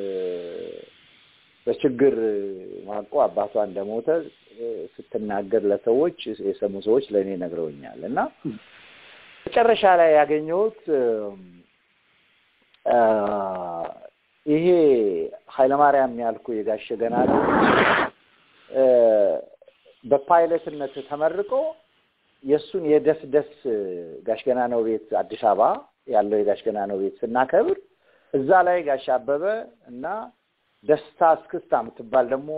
በችግር ማቆ አባቷ እንደሞተ ስትናገር ለሰዎች የሰሙ ሰዎች ለእኔ ነግረውኛል እና መጨረሻ ላይ ያገኘሁት ይሄ ኃይለማርያም ያልኩ የጋሸ ገና ነው በፓይለትነት ተመርቆ የእሱን የደስ ደስ ጋሽ ገና ነው ቤት አዲስ አበባ ያለው የጋሽ ገና ነው ቤት ስናከብር እዛ ላይ ጋሽ አበበ እና ደስታ እስክስታ የምትባል ደግሞ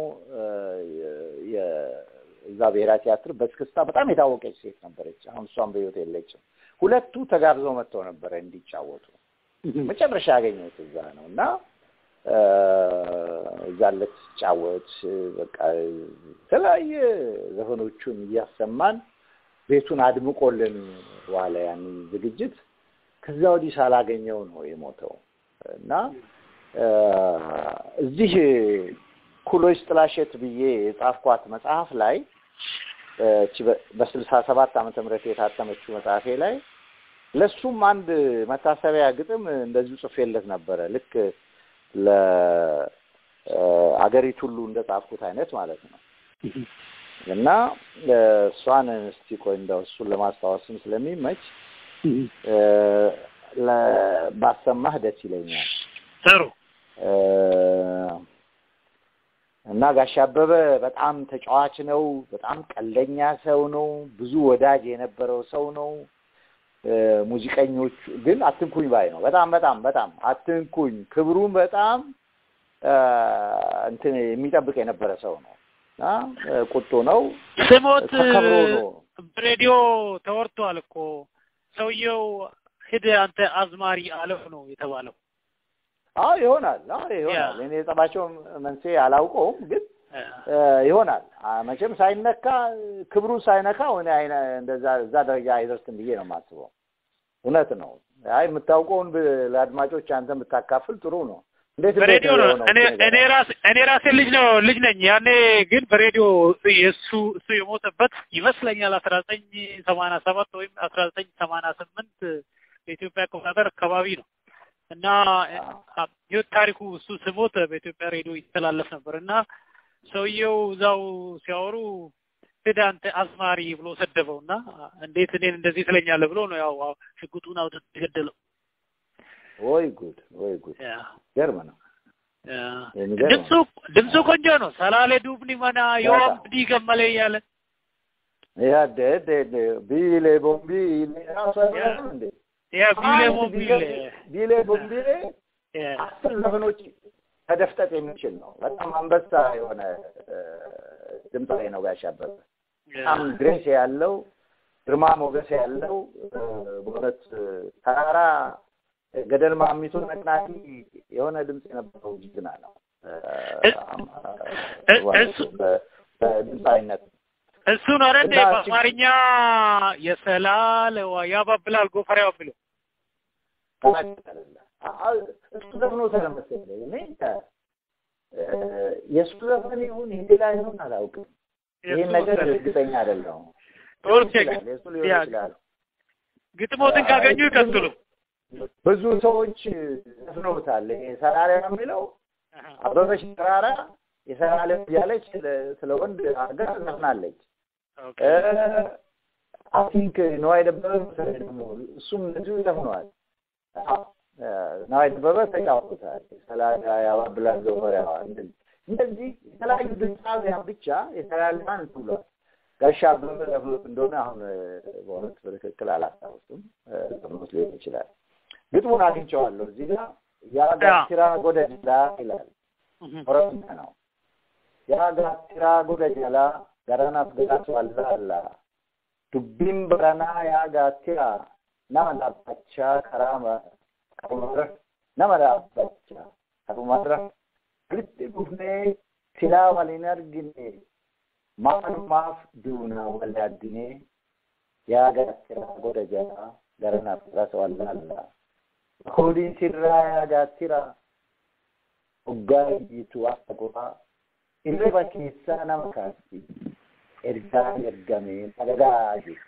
እዛ ብሔራዊ ቲያትር በእስክስታ በጣም የታወቀች ሴት ነበረች። አሁን እሷም በሕይወት የለችም። ሁለቱ ተጋብዘው መጥተው ነበረ እንዲጫወቱ። መጨረሻ ያገኘሁት እዛ ነው እና እዛ ልትጫወት በቃ የተለያየ ዘፈኖቹን እያሰማን ቤቱን አድምቆልን ዋለ ያን ዝግጅት። ከዛ ወዲህ ሳላገኘው ነው የሞተው እና እዚህ ኩሎች ጥላሸት ብዬ የጻፍኳት መጽሐፍ ላይ በስልሳ ሰባት ዓመተ ምህረት የታተመችው መጽሐፌ ላይ ለሱም አንድ መታሰቢያ ግጥም እንደዚሁ ጽፌለት ነበረ። ልክ ለአገሪቱ ሁሉ እንደጻፍኩት አይነት ማለት ነው እና እሷን እስቲ ቆይ እንደው እሱን ለማስታወስም ስለሚመች ባሰማህ ደስ ይለኛል። ጥሩ እና ጋሽ አበበ በጣም ተጫዋች ነው። በጣም ቀልደኛ ሰው ነው። ብዙ ወዳጅ የነበረው ሰው ነው። ሙዚቀኞቹ ግን አትንኩኝ ባይ ነው። በጣም በጣም በጣም አትንኩኝ ክብሩን በጣም እንትን የሚጠብቅ የነበረ ሰው ነው እና ቁጡ ነው። ስሞት ተከብሮ ነው። ሬዲዮ ተወርቷል እኮ ሰውየው ሂድ አንተ አዝማሪ አለው ነው የተባለው። አዎ ይሆናል። አዎ ይሆናል። እኔ የጸባቸው መንስኤ አላውቀውም፣ ግን እ፣ ይሆናል። አ፣ መቼም ሳይነካ ክብሩ ሳይነካ እኔ አይነ እንደዛ እዛ ደረጃ አይደርስም ብዬ ነው የማስበው። እውነት ነው። አይ የምታውቀውን ብ- ለአድማጮች አንተ የምታካፍል ጥሩ ነው። እንዴት እንዴት በሬዲዮ ነው የሆነው? እኔ እኔ ራሴ እኔ ራሴ ልጅ ነው ልጅ ነኝ። ያኔ ግን በሬዲዮ የእሱ እሱ የሞተበት ይመስለኛል አስራ ዘጠኝ ሰማንያ ሰባት ወይም አስራ ዘጠኝ ሰማንያ ስምንት በኢትዮጵያ አቆጣጠር አካባቢ ነው እና ህይወት ታሪኩ እሱ ስሞት በኢትዮጵያ ሬዲዮ ይተላለፍ ነበር እና ሰውየው እዛው ሲያወሩ ሂድ አንተ አዝማሪ ብሎ ሰደበው እና እንዴት እኔን እንደዚህ ትለኛለህ ብሎ ነው ያው ሽጉጡን አውጥቶ የገደለው። ወይ ጉድ ወይ ጉድ ያ ገርም ነው። ያ የሚገርም ድምፁ ድምፁ ቆንጆ ነው። ሰላሌ ዱብኒ መና ዮም ዲ ገመለ እያለ ያ ደ ደ ደ ቢሌ ቦምቢ ራሱ አይሆንም እንዴ? ያ ቢሌ አንድ ሞቢል ቢሌ ቦምቢሌ ያ አስር ዘፈኖች መደፍጠጥ የሚችል ነው። በጣም አንበሳ የሆነ እ፣ ድምፃዊ ነው ጋሽ አበበ። በጣም ግሬስ ያለው ግርማ ሞገስ ያለው እ፣ በእውነት እ፣ ተራራ ገደል ማሚቶ ነቅናቂ የሆነ ድምፅ የነበረው ጀግና ነው። እ፣ እ- እሱ- በ- በድምፃዊነት እሱ ነው አይደል እንዴ እና በአማርኛ የሰላለዋ ያባብላል ጎፈሬው የሚለው እሱ ዘፍኖ ስለመሰለኝ እኔ እ፣ የእሱ ዘፈን ይሁን የሌላ ይሁን አላውቅም። ይህን ነገር እርግጠኛ አይደለሁም። ኦኬ ይችላል፣ የእሱ ሊሆን ያ ይችላል። ግጥሞትን ካገኙ ይቀጥሉ። ብዙ ሰዎች ዘፍነውታል። ይሄ ሰራራ የሚለው አበበች ተራራ የሰራለ እያለች ስለ- ስለ ወንድ አድርጋ ዘፍናለች። ኦኬ አይ ቲንክ ነዋይ ደበበ መሰለኝ ደግሞ እሱም እንደዚሁ ዘፍነዋል። እ፣ ነዋይ ደበበ ተጫውቶታል። ሰላሳ ያባብላል ዘወሪያዋ እንደዚህ እንደዚህ የተለያዩ ድምፃውያን ብቻ የተላልማን ብሏል። ጋሻ አበበ ዘፍኖት እንደሆነ አሁን እ፣ በእውነት በትክክል አላስታውስም። እ፣ ዘፍኖት ሊሆን ይችላል። ግጥሙን አግኝቼዋለሁ እዚህ ጋር ያጋቲራ ጎደጅላ ይላል። ኦሮምኛ ነው። ያጋቲራ ጎደጀላ ገረናፍ ገዳቱ አላላ ዱቢን በረና ያጋቲራ ነመ ዳባቻ ከራመ ቀመረ ነመ ዳባቻ ቀመረ walitti dhufnee silaa waliin argine maalumaaf duunaa wal addinee yaa gaattiraa goda jalaa gara nafras wallaallaa koodiin sirraa yaa gaattiraa hoggaa iyyitu akka goraa irriba keessaa nama kaasti ergaa ergamee nagagaa jiru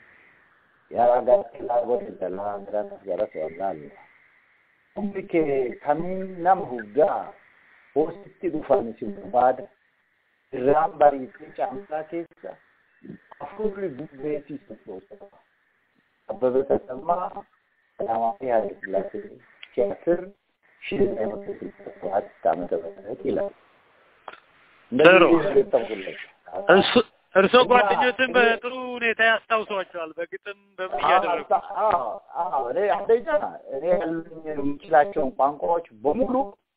yaa gaattiraa goda jalaa gara garas wallaallaa humni kee kamiin nama huggaa hoositti dhufan si barbaada irraan bariitee caamsaa keessa afurri bubbeetii sochoosa abbebe tasammaa ቀዳማዊ ኃይለ ሥላሴ ቲያትር ሺ ዘጠኝ መቶ ስልሳ ሰባት ዓመተ ምህረት ይላል። ጥሩ። እንደዚህ ገጠምኩለት። እርሱ- እርስዎ ጓደኞትን በጥሩ ሁኔታ ያስታውሷቸዋል። በግጥም በምን እያደረጉ አዎ፣ አዎ። እኔ አንደኛ እኔ ያሉኝ የምችላቸውን ቋንቋዎች በሙሉ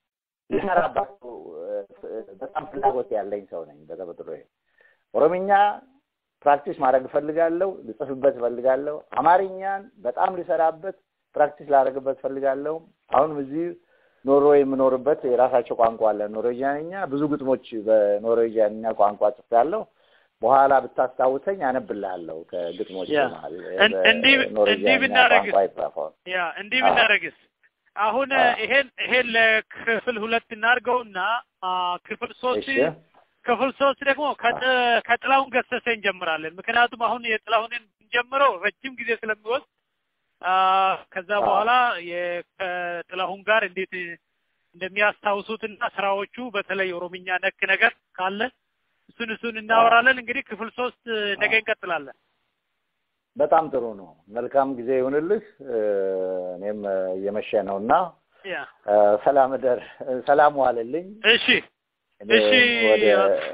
ልሰራባቸው እ፣ በጣም ፍላጎት ያለኝ ሰው ነኝ በተፈጥሮ ኦሮምኛ ፕራክቲስ ማድረግ እፈልጋለሁ፣ ልጽፍበት እፈልጋለሁ። አማርኛን በጣም ልሰራበት ፕራክቲስ ላደርግበት እፈልጋለሁ። አሁንም እዚህ ኖርዌይ የምኖርበት የራሳቸው ቋንቋ አለ፣ ኖርዌጂያንኛ። ብዙ ግጥሞች በኖርዌጂያንኛ ቋንቋ ጽፌያለሁ። በኋላ ብታስታውሰኝ አነብልሃለሁ ከግጥሞች ያ። መሀል እን- እንዲህ ብ- እንዲህ ኖርዌጂያንኛ ብናደርግስ? ቋንቋ ይጻፈውን ያ እንዲህ አዎ። ብናደርግስ አሁን አዎ። ይሄን ይሄን ለክፍል ሁለት እናድርገውና አ፣ ክፍል ሶስት እሺ ክፍል ሶስት ደግሞ ከጥ- ከጥላሁን ገሰሰ እንጀምራለን። ምክንያቱም አሁን የጥላሁንን እንጀምረው ረጅም ጊዜ ስለሚወስድ አ፣ ከዛ አዎ። በኋላ የ- ከጥላሁን ጋር እንዴት እንደሚያስታውሱትና ስራዎቹ በተለይ ኦሮምኛ ነክ ነገር ካለ እሱን እሱን እናወራለን። እንግዲህ ክፍል ሶስት ነገ እንቀጥላለን። በጣም ጥሩ ነው። መልካም ጊዜ ይሁንልህ። እ፣ እኔም እ፣ እየመሸ ነው እና ያ እ፣ ሰላም እደር፣ እ፣ ሰላም ዋልልኝ። እሺ እኔ እሺ። ወደ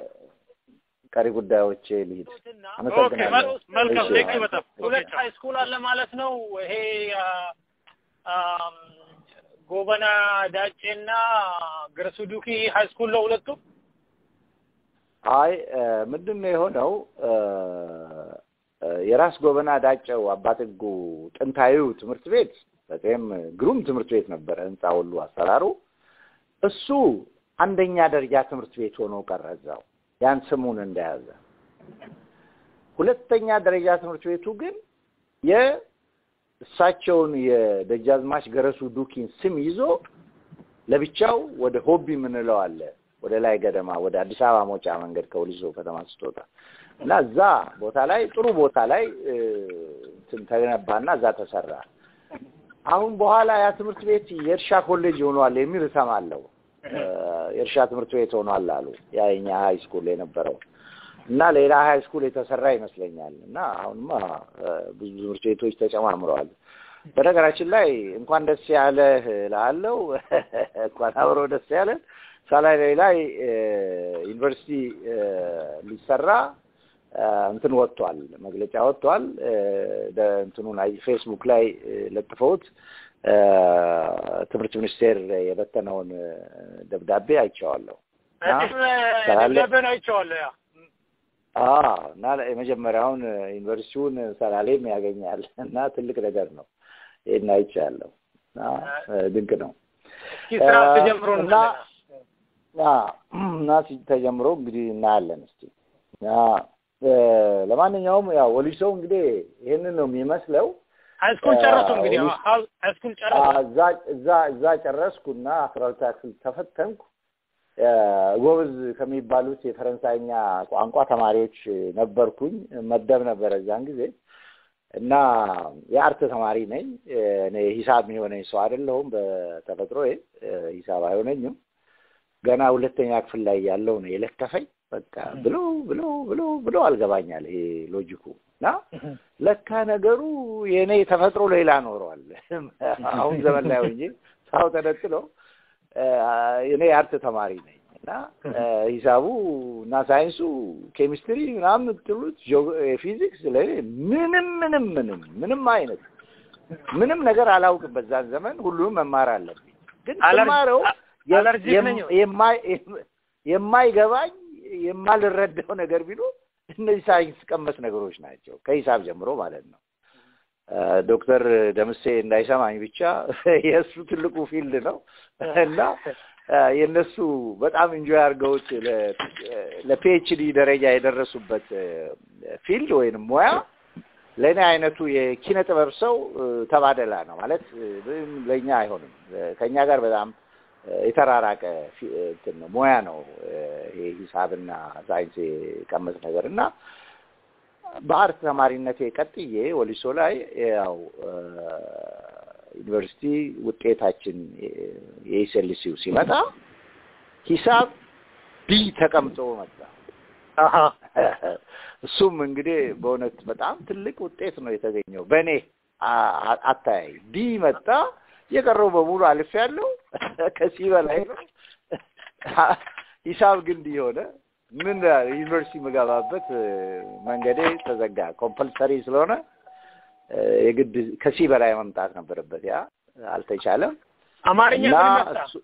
ቀሪ ጉዳዮቼ ልሂድ። ኦኬ አመሰግናለሁ። መል- መልካም እሺ። ቴንክ በጣም ሁለት ሀይ ስኩል አለ ማለት ነው። ይሄ አ፣ አም፣ ጎበና ዳጬና ገረሱ ዱኪ ሀይ ስኩል ነው ሁለቱ። አይ እ፣ ምንድን ነው የሆነው እ፣ የራስ ጎበና ዳጨው አባጥጉ ጥንታዊው ትምህርት ቤት በጣም ግሩም ትምህርት ቤት ነበረ። ህንፃ ሁሉ አሰራሩ እሱ አንደኛ ደረጃ ትምህርት ቤት ሆኖ ቀረ እዛው ያን ስሙን እንደያዘ። ሁለተኛ ደረጃ ትምህርት ቤቱ ግን የእሳቸውን የደጃዝማች ገረሱ ዱኪን ስም ይዞ ለብቻው ወደ ሆቢ የምንለው አለ ወደ ላይ ገደማ ወደ አዲስ አበባ መውጫ መንገድ ከወሊሶ ከተማ ስትወጣ እና እዛ ቦታ ላይ ጥሩ ቦታ ላይ እንትን ተገነባና እዛ ተሰራ። አሁን በኋላ ያ ትምህርት ቤት የእርሻ ኮሌጅ ሆኗል የሚል እሰማለሁ። የእርሻ ትምህርት ቤት ሆኗል አሉ። ያ የኛ ሀይ ስኩል የነበረው እና ሌላ ሀይ ስኩል የተሰራ ይመስለኛል። እና አሁንማ ብዙ ትምህርት ቤቶች ተጨማምረዋል። በነገራችን ላይ እንኳን ደስ ያለህ እልሃለሁ። እንኳን አብሮ ደስ ያለን ሳላይ ላይ ዩኒቨርሲቲ ሊሰራ እንትን ወጥቷል፣ መግለጫ ወጥቷል። እንትኑን ፌስቡክ ላይ ለጥፈውት ትምህርት ሚኒስቴር የበተነውን ደብዳቤ አይቼዋለሁ። ደብዳቤን አይቼዋለሁ። ያ እና የመጀመሪያውን ዩኒቨርሲቲውን ሰላሌም ያገኛል እና ትልቅ ነገር ነው። ይህን አይቻለሁ እና ድንቅ ነው ስራ ተጀምሮ እና እና ተጀምሮ እንግዲህ እናያለን እስቲ ለማንኛውም ያው ወሊሶ እንግዲህ ይህንን ነው የሚመስለው። ሃይስኩል ጨረሱ እንግዲህ ሃይስኩል ጨረሱ። እዛ እዛ እዛ ጨረስኩና አስራ ሁለተኛ ክፍል ተፈተንኩ። ጎበዝ ከሚባሉት የፈረንሳይኛ ቋንቋ ተማሪዎች ነበርኩኝ። መደብ ነበረ እዛን ጊዜ እና የአርት ተማሪ ነኝ። እኔ ሂሳብ የሚሆነኝ ሰው አይደለሁም በተፈጥሮዬ ሂሳብ አይሆነኝም። ገና ሁለተኛ ክፍል ላይ ያለው ነው የለከፈኝ። በቃ ብሎ ብሎ ብሎ ብሎ አልገባኛል ይሄ ሎጂኩ እና ለካ ነገሩ የእኔ ተፈጥሮ ሌላ ኖረዋል። አሁን ዘመን ላይ ሆኜ ሳው ተነጥሎ እኔ የአርት ተማሪ ነኝ እና ሂሳቡ እና ሳይንሱ ኬሚስትሪ ምናምን የምትሉት ፊዚክስ ለእኔ ምንም ምንም ምንም ምንም አይነት ምንም ነገር አላውቅም። በዛን ዘመን ሁሉንም መማር አለብኝ። ግን ስማረው የማይገባኝ የማልረዳው ነገር ቢኖር እነዚህ ሳይንስ ቀመስ ነገሮች ናቸው፣ ከሂሳብ ጀምሮ ማለት ነው። ዶክተር ደምሴ እንዳይሰማኝ ብቻ የእሱ ትልቁ ፊልድ ነው እና የእነሱ በጣም እንጆይ አድርገውት ለፒኤችዲ ደረጃ የደረሱበት ፊልድ ወይንም ሙያ ለእኔ አይነቱ የኪነ ጥበብ ሰው ተባደላ ነው ማለት ለእኛ አይሆንም። ከእኛ ጋር በጣም የተራራቀ እንትን ነው ሙያ ነው ይሄ ሂሳብና ሳይንስ የቀመስ ነገር እና በአርት ተማሪነቴ ቀጥዬ ወሊሶ ላይ ያው ዩኒቨርሲቲ ውጤታችን የኤስኤልሲው ሲመጣ ሂሳብ ቢ ተቀምጦ መጣ። እሱም እንግዲህ በእውነት በጣም ትልቅ ውጤት ነው የተገኘው በእኔ አታያይ። ዲ መጣ። የቀረው በሙሉ አልፍ ያለው ከሲ በላይ ነው። ሂሳብ ግን ዲ ሆነ። ምን ዩኒቨርሲቲ የምገባበት መንገዴ ተዘጋ። ኮምፐልሰሪ ስለሆነ የግድ ከሲ በላይ መምጣት ነበረበት። ያ አልተቻለም። አማርኛ እና ምን መጣ? እሱ-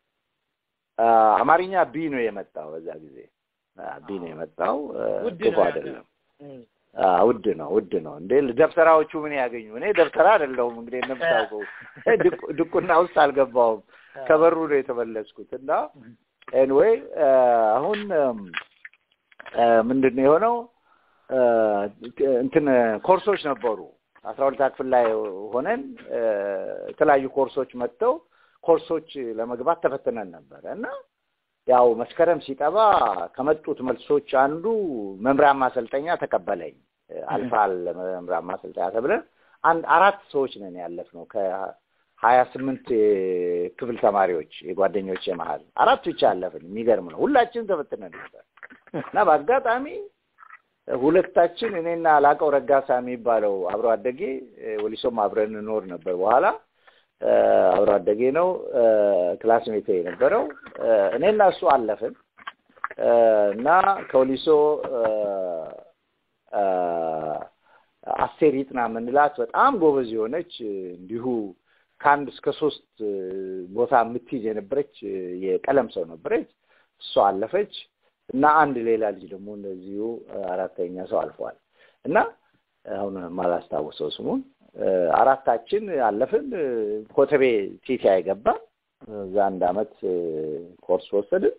አማርኛ ቢ ነው የመጣው በዛ ጊዜ ቢ ነው የመጣው። ውድ ክፉ ነው አይደለም። እም። አዎ፣ ውድ ነው ውድ ነው እንዴ ደብተራዎቹ ምን ያገኙ እኔ ደብተራ አይደለሁም እንግዲህ እንደምታውቀው ድቁ- ድቁና ውስጥ አልገባሁም ከበሩ ነው የተመለስኩት እና ኤንዌይ አሁን ምንድን ነው የሆነው አ፣ እንትን ኮርሶች ነበሩ አስራ ሁለታ ክፍል ላይ ሆነን አ፣ የተለያዩ ኮርሶች መጥተው ኮርሶች ለመግባት ተፈትነን ነበረ እና ያው መስከረም ሲጠባ ከመጡት መልሶች አንዱ መምሪያን ማሰልጠኛ ተቀበለኝ። አልፋል መምሪያን ማሰልጠኛ ተብለን አንድ አራት ሰዎች ነን ያለፍነው ከሀያ ስምንት ክፍል ተማሪዎች የጓደኞቼ መሀል አራት ብቻ አለፍን። የሚገርም ነው። ሁላችንም ተፈትነን ነበር እና በአጋጣሚ ሁለታችን እኔና ላቀው ረጋሳ የሚባለው አብሮ አደጌ ወሊሶም አብረን እንኖር ነበር በኋላ እ፣ አብሮ አደጌ ነው እ፣ ክላስሜቴ የነበረው እ፣ እኔና እሱ አለፍን እ፣ እና ከወሊሶ እ፣ እ፣ አስቴር ይጥና የምንላት በጣም ጎበዝ የሆነች እ፣ እንዲሁ ከአንድ እስከ ሶስት እ፣ ቦታ የምትይዝ የነበረች እ፣ የቀለም ሰው ነበረች። እሷ አለፈች እና አንድ ሌላ ልጅ ደግሞ እንደዚሁ እ፣ አራተኛ ሰው አልፏል እና አሁን ማላስታውሰው ስሙን አራታችን አለፍን። ኮተቤ ቲቲ አይገባም። እዛ አንድ አመት ኮርስ ወሰድን።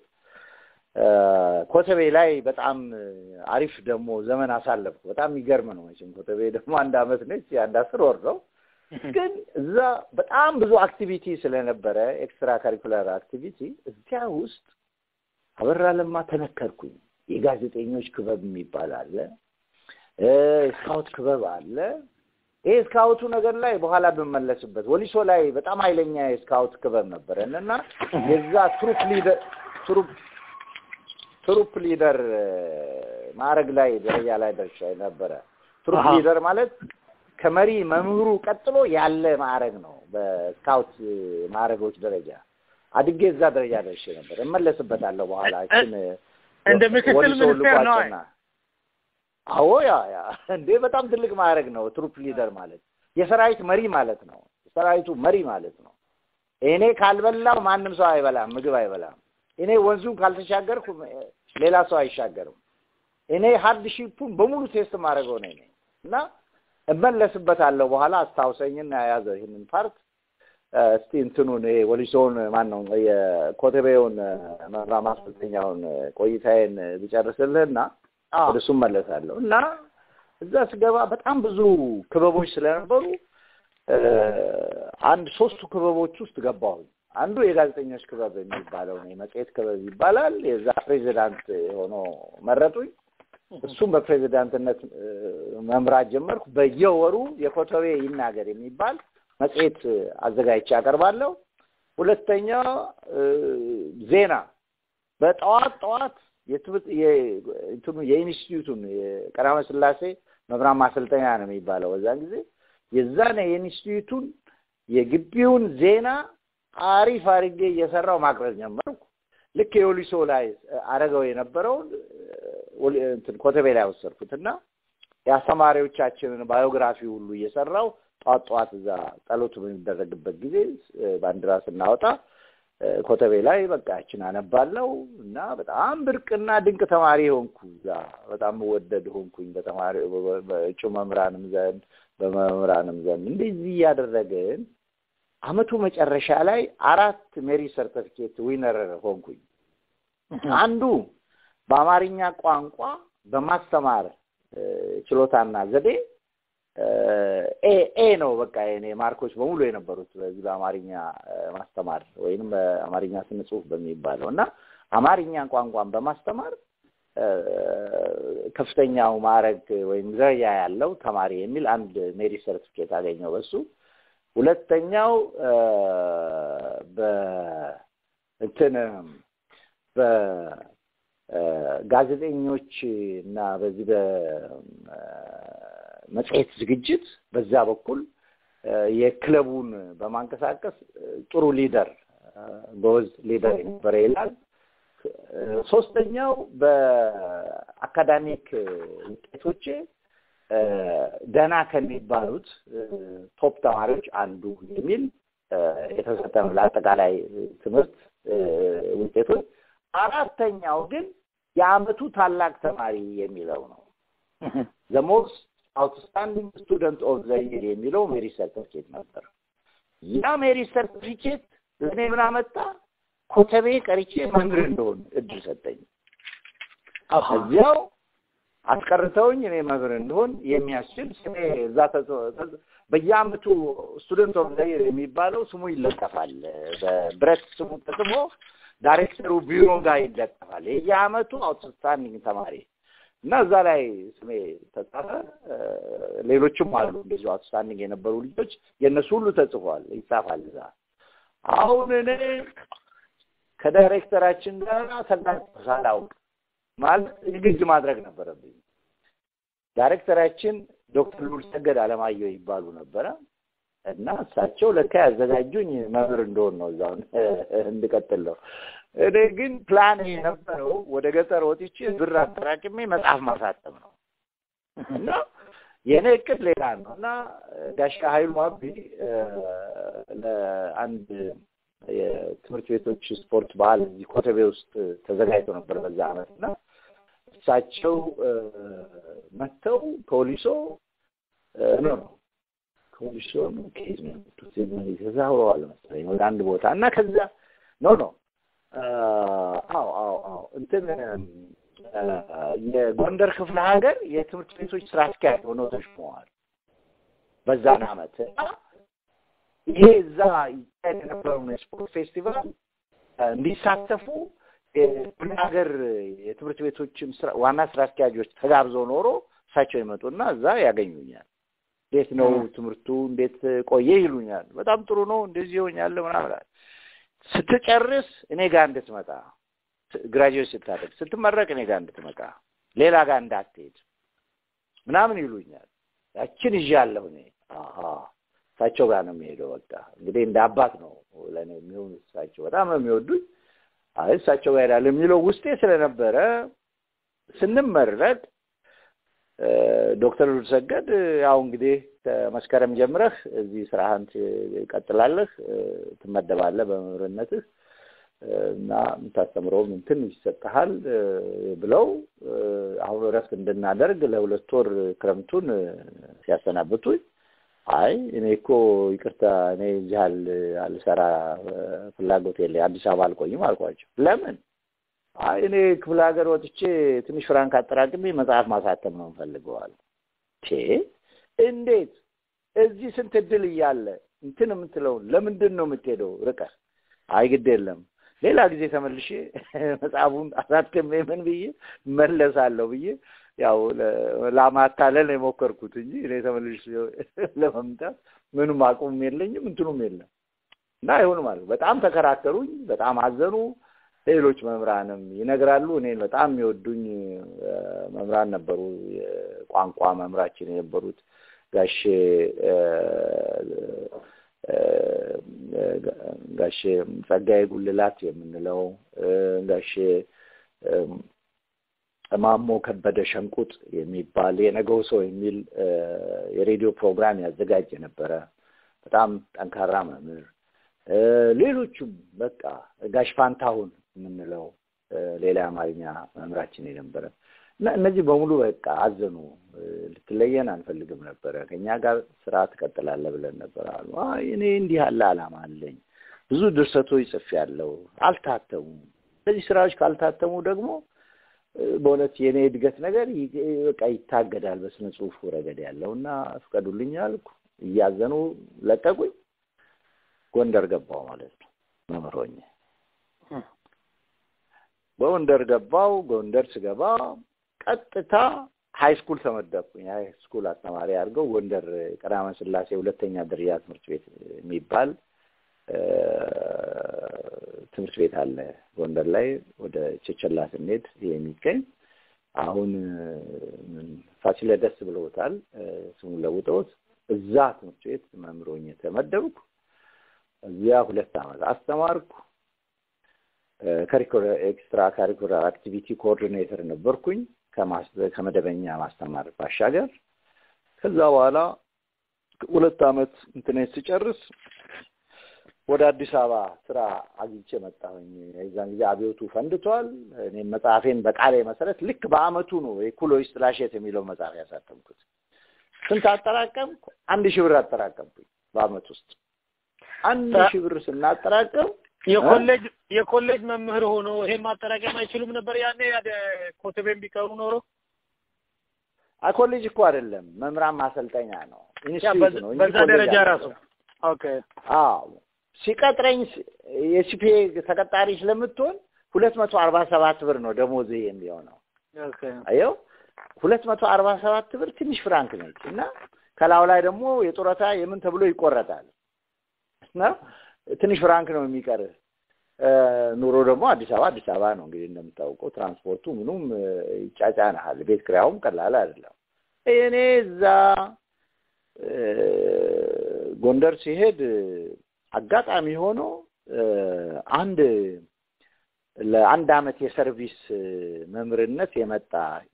ኮተቤ ላይ በጣም አሪፍ ደግሞ ዘመን አሳለፍኩ። በጣም የሚገርም ነው መቼም ኮተቤ ደግሞ አንድ አመት ነች፣ የአንድ አስር ወር ነው። ግን እዛ በጣም ብዙ አክቲቪቲ ስለነበረ ኤክስትራ ካሪኩላር አክቲቪቲ እዚያ ውስጥ አበራ ለማ ተነከርኩኝ። የጋዜጠኞች ክበብ የሚባል አለ፣ ስካውት ክበብ አለ። ይሄ ስካውቱ ነገር ላይ በኋላ ብመለስበት፣ ወሊሶ ላይ በጣም ኃይለኛ የስካውት ክበብ ነበረን እና የዛ ትሩፕ ሊደር ትሩፕ ትሩፕ ሊደር ማዕረግ ላይ ደረጃ ላይ ደርሻ ነበረ። ትሩፕ ሊደር ማለት ከመሪ መምህሩ ቀጥሎ ያለ ማዕረግ ነው። በስካውት ማዕረጎች ደረጃ አድጌ እዛ ደረጃ ደርሼ ነበር። እመለስበታለሁ በኋላ እችን እንደ ምክትል ሚኒስቴር ነው። አዎ ያ ያ እንዴ በጣም ትልቅ ማዕረግ ነው። ትሩፕ ሊደር ማለት የሰራዊት መሪ ማለት ነው። የሰራዊቱ መሪ ማለት ነው። እኔ ካልበላው ማንም ሰው አይበላም፣ ምግብ አይበላም። እኔ ወንዙን ካልተሻገርኩ ሌላ ሰው አይሻገርም። እኔ ሀርድ ሺፑን በሙሉ ቴስት ማድረገው ነኝ እና እመለስበታለሁ በኋላ አስታውሰኝና ያዘው ይህንን ፓርት እስቲ እንትኑን ይሄ ወሊሶውን ማን ነው የኮተቤውን መምራ ማሰልጠኛውን ቆይታዬን ብጨርስልህና ወደ እሱ እመለሳለሁ እና እዛ ስገባ በጣም ብዙ ክበቦች ስለነበሩ አንድ ሶስቱ ክበቦች ውስጥ ገባሁኝ። አንዱ የጋዜጠኞች ክበብ የሚባለው ነው፣ የመጽሔት ክበብ ይባላል። የዛ ፕሬዚዳንት ሆኖ መረጡኝ። እሱም በፕሬዚዳንትነት መምራት ጀመርኩ። በየወሩ የኮተቤ ይናገር የሚባል መጽሔት አዘጋጅቼ አቀርባለሁ። ሁለተኛ ዜና በጠዋት ጠዋት የትምህርት እንትኑ የኢንስቲትዩቱን የቀዳማዊ ሥላሴ መምህራን ማሰልጠኛ ነው የሚባለው በዛን ጊዜ የዛን የኢንስቲትዩቱን የግቢውን ዜና አሪፍ አድርጌ እየሰራው ማቅረብ ጀመርኩ። ልክ የወሊሶ ላይ አረገው የነበረውን እንትን ኮተቤ ላይ ወሰድኩት እና የአስተማሪዎቻችንን ባዮግራፊ ሁሉ እየሰራው ጠዋት ጠዋት እዛ ጸሎቱ በሚደረግበት ጊዜ ባንዲራ ስናወጣ ኮተቤ ላይ በቃ ያችን አነባለው እና በጣም ብርቅና ድንቅ ተማሪ ሆንኩ። እዛ በጣም ወደድ ሆንኩኝ በተማሪ በእጩ መምህራንም ዘንድ በመምህራንም ዘንድ እንደዚህ እያደረግን አመቱ መጨረሻ ላይ አራት ሜሪ ሰርተፊኬት ዊነር ሆንኩኝ። አንዱ በአማርኛ ቋንቋ በማስተማር ችሎታና ዘዴ ኤ ኤ ነው በቃ የኔ ማርኮች በሙሉ የነበሩት በዚህ በአማርኛ ማስተማር ወይንም በአማርኛ ስነ ጽሁፍ በሚባለው እና አማርኛ ቋንቋን በማስተማር ከፍተኛው ማዕረግ ወይም ደረጃ ያለው ተማሪ የሚል አንድ ሜሪ ሰርቲፊኬት አገኘው በሱ ሁለተኛው በእንትን በጋዜጠኞች እና በዚህ በመጽሔት ዝግጅት በዛ በኩል የክለቡን በማንቀሳቀስ ጥሩ ሊደር ጎበዝ ሊደር የነበረ ይላል። ሶስተኛው በአካዳሚክ ውጤቶቼ ደህና ከሚባሉት ቶፕ ተማሪዎች አንዱ የሚል የተሰጠ ነው ለአጠቃላይ ትምህርት ውጤቶች። አራተኛው ግን የአመቱ ታላቅ ተማሪ የሚለው ነው። ዘ ሞስት አውትስታንዲንግ ስቱደንት ኦፍ ዘ ይር የሚለው ሜሪ ሰርቲፊኬት ነበር። ያ ሜሪ ሰርቲፊኬት ለእኔ ምን አመጣ? ኮተቤ ቀርቼ መምህር እንደሆን እድል ሰጠኝ። እዚያው አስቀርተውኝ እኔ መምህር እንደሆን የሚያስችል ስሜ እዛ በየአመቱ ስቱደንት ኦፍ ዘ ይር የሚባለው ስሙ ይለጠፋል። በብረት ስሙ ተጽፎ ዳይሬክተሩ ቢሮ ጋር ይለጠፋል። የየአመቱ አውትስታንዲንግ ተማሪ እና እዛ ላይ ስሜ ተጻፈ። ሌሎችም አሉ እንደዚሁ አውትስታንዲንግ የነበሩ ልጆች የእነሱ ሁሉ ተጽፏል፣ ይጻፋል እዛ። አሁን እኔ ከዳይሬክተራችን ጋር ተጋጭ ሳላውቅ ማለት ንግድ ማድረግ ነበረብኝ። ዳይሬክተራችን ዶክተር ሉል ሰገድ አለማየሁ ይባሉ ነበረ እና እሳቸው ለካ ያዘጋጁኝ መምህር እንደሆን ነው እዛው እንድቀጥል ነው። እኔ ግን ፕላን የነበረው ወደ ገጠር ወጥቼ ብር አጠራቅሜ መጽሐፍ ማሳተም ነው እና የእኔ እቅድ ሌላ ነው እና ጋሻ ኃይሉ አቢ ለአንድ የትምህርት ቤቶች ስፖርት ባህል እዚህ ኮተቤ ውስጥ ተዘጋጅቶ ነበር በዛ አመት እና እሳቸው መጥተው ፖሊሶ ኖ ኖ ኮሚሽኑ ከየት ነው የመጡት? ተዛውረዋል መሰለኝ ወደ አንድ ቦታ እና ከዛ ኖ ኖ አዎ አዎ አዎ እንትን የጎንደር ክፍለ ሀገር የትምህርት ቤቶች ስራ አስኪያጅ ሆነው ተሾመዋል በዛን አመት ይሄ እዛ ይካሄድ የነበረውን የስፖርት ፌስቲቫል እንዲሳተፉ የክፍለ ሀገር የትምህርት ቤቶችም ዋና ስራ አስኪያጆች ተጋብዘው ኖሮ እሳቸው ይመጡና እዛ ያገኙኛል። እንዴት ነው ትምህርቱ እንዴት ቆየ ይሉኛል። በጣም ጥሩ ነው እንደዚህ ይሆኛል ምናምን ስትጨርስ እኔ ጋር እንድትመጣ ግራጁዌት ስታደርግ ስትመረቅ እኔ ጋር እንድትመጣ ሌላ ጋር እንዳትሄድ ምናምን ይሉኛል። ያችን ይዣለሁ እኔ አሀ እሳቸው ጋር ነው የሚሄደው። በቃ እንግዲህ እንደ አባት ነው ለእኔ የሚሆኑ እሳቸው በጣም ነው የሚወዱኝ። አይ እሳቸው ጋር ሄዳለሁ የሚለው ውስጤ ስለነበረ ስንመረቅ ዶክተር ሉልሰገድ ያው እንግዲህ ከመስከረም ጀምረህ እዚህ ስራህን ትቀጥላለህ፣ ትመደባለህ በመምህርነትህ እና የምታስተምረውም እንትን ይሰጥሃል ብለው አሁን እረፍት እንድናደርግ ለሁለት ወር ክረምቱን ሲያሰናብቱኝ አይ እኔ እኮ ይቅርታ እኔ እዚህ አልሰራ ፍላጎት የለኝ አዲስ አበባ አልቆይም አልኳቸው። ለምን? አይ እኔ ክፍለ ሀገር ወጥቼ ትንሽ ፍራንክ አጠራቅሜ መጽሐፍ ማሳተም ነው እንፈልገዋል። እንዴት እዚህ ስንት እድል እያለ እንትን የምትለውን ለምንድን ነው የምትሄደው ርቀህ? አይ ግድ የለም ሌላ ጊዜ ተመልሼ መጽሐፉን አሳትሜ ምን ብዬ መለሳለሁ ብዬ ያው ለማታለል የሞከርኩት እንጂ እኔ ተመልሼ ለመምጣት ምንም አቁም የለኝም እንትኑም የለም እና አይሆንም አሉ። በጣም ተከራከሩኝ፣ በጣም አዘኑ። ሌሎች መምህራንም ይነግራሉ። እኔን በጣም የሚወዱኝ መምህራን ነበሩ። የቋንቋ መምህራችን የነበሩት ጋሼ ጋሼ ጸጋዬ ጉልላት የምንለው ጋሼ ማሞ ከበደ ሸንቁጥ የሚባል የነገው ሰው የሚል የሬዲዮ ፕሮግራም ያዘጋጅ የነበረ በጣም ጠንካራ መምህር፣ ሌሎቹም በቃ ጋሽ ፋንታሁን የምንለው ሌላ የአማርኛ መምህራችን የነበረ እና እነዚህ በሙሉ በቃ አዘኑ። ልትለየን አንፈልግም ነበረ፣ ከእኛ ጋር ስራ ትቀጥላለህ ብለን ነበር አሉ። እኔ እንዲህ ያለ ዓላማ አለኝ፣ ብዙ ድርሰቶች ጽፌያለሁ፣ አልታተሙም። እነዚህ ስራዎች ካልታተሙ ደግሞ በእውነት የእኔ እድገት ነገር በቃ ይታገዳል በስነ ጽሁፉ ረገድ ያለው እና ፍቀዱልኝ አልኩ። እያዘኑ ለቀቁኝ። ጎንደር ገባው ማለት ነው መምህር ሆኜ ጎንደር ገባው። ጎንደር ስገባ ቀጥታ ሀይ ስኩል ተመደብኩኝ። ሀይ ስኩል አስተማሪ አድርገው ጎንደር ቀዳማዊ ሥላሴ ሁለተኛ ደረጃ ትምህርት ቤት የሚባል ትምህርት ቤት አለ ጎንደር ላይ ወደ ቸቸላ ስንሄድ የሚገኝ አሁን ፋሲለደስ ብለውታል ስሙን ለውጠውት እዛ ትምህርት ቤት መምህር ሆኜ ተመደብኩ። እዚያ ሁለት ዓመት አስተማርኩ። ከሪኩለር ኤክስትራ ካሪኩለር አክቲቪቲ ኮኦርዲኔተር ነበርኩኝ ከመደበኛ ማስተማር ባሻገር። ከዛ በኋላ ሁለት ዓመት እንትኔት ስጨርስ ወደ አዲስ አበባ ስራ አግኝቼ መጣሁኝ። የዛን ጊዜ አብዮቱ ፈንድቷል። እኔም መጽሐፌን በቃሌ መሰረት ልክ በአመቱ ነው የኩሎች ጥላሸት የሚለው መጽሐፍ ያሳተምኩት። ስንት አጠራቀምኩ? አንድ ሺህ ብር አጠራቀምኩኝ በአመት ውስጥ አንድ ሺህ ብር ስናጠራቀም የኮሌጅ የኮሌጅ መምህር ሆኖ ይሄን ማጠራቀም አይችሉም ነበር ያኔ ኮተቤም ቢቀሩ ኖሮ ኮሌጅ እኮ አይደለም መምህራን ማሰልጠኛ ነው ኢንስቲትዩት ነው በዛ ደረጃ ራሱ ኦኬ አዎ ሲቀጥረኝ የሲፒኤ ተቀጣሪ ስለምትሆን ሁለት መቶ አርባ ሰባት ብር ነው ደሞዝ የሚሆነው ኦኬ አየው ሁለት መቶ አርባ ሰባት ብር ትንሽ ፍራንክ ነች እና ከላው ላይ ደግሞ የጡረታ የምን ተብሎ ይቆረጣል እና ትንሽ ፍራንክ ነው የሚቀርህ። ኑሮ ደግሞ አዲስ አበባ አዲስ አበባ ነው እንግዲህ እንደምታውቀው ትራንስፖርቱ ምኑም ይጫጫንሃል። ቤት ኪራዩም ቀላል አይደለም። እኔ እዛ ጎንደር ሲሄድ አጋጣሚ ሆኖ አንድ ለአንድ አመት የሰርቪስ መምህርነት የመጣ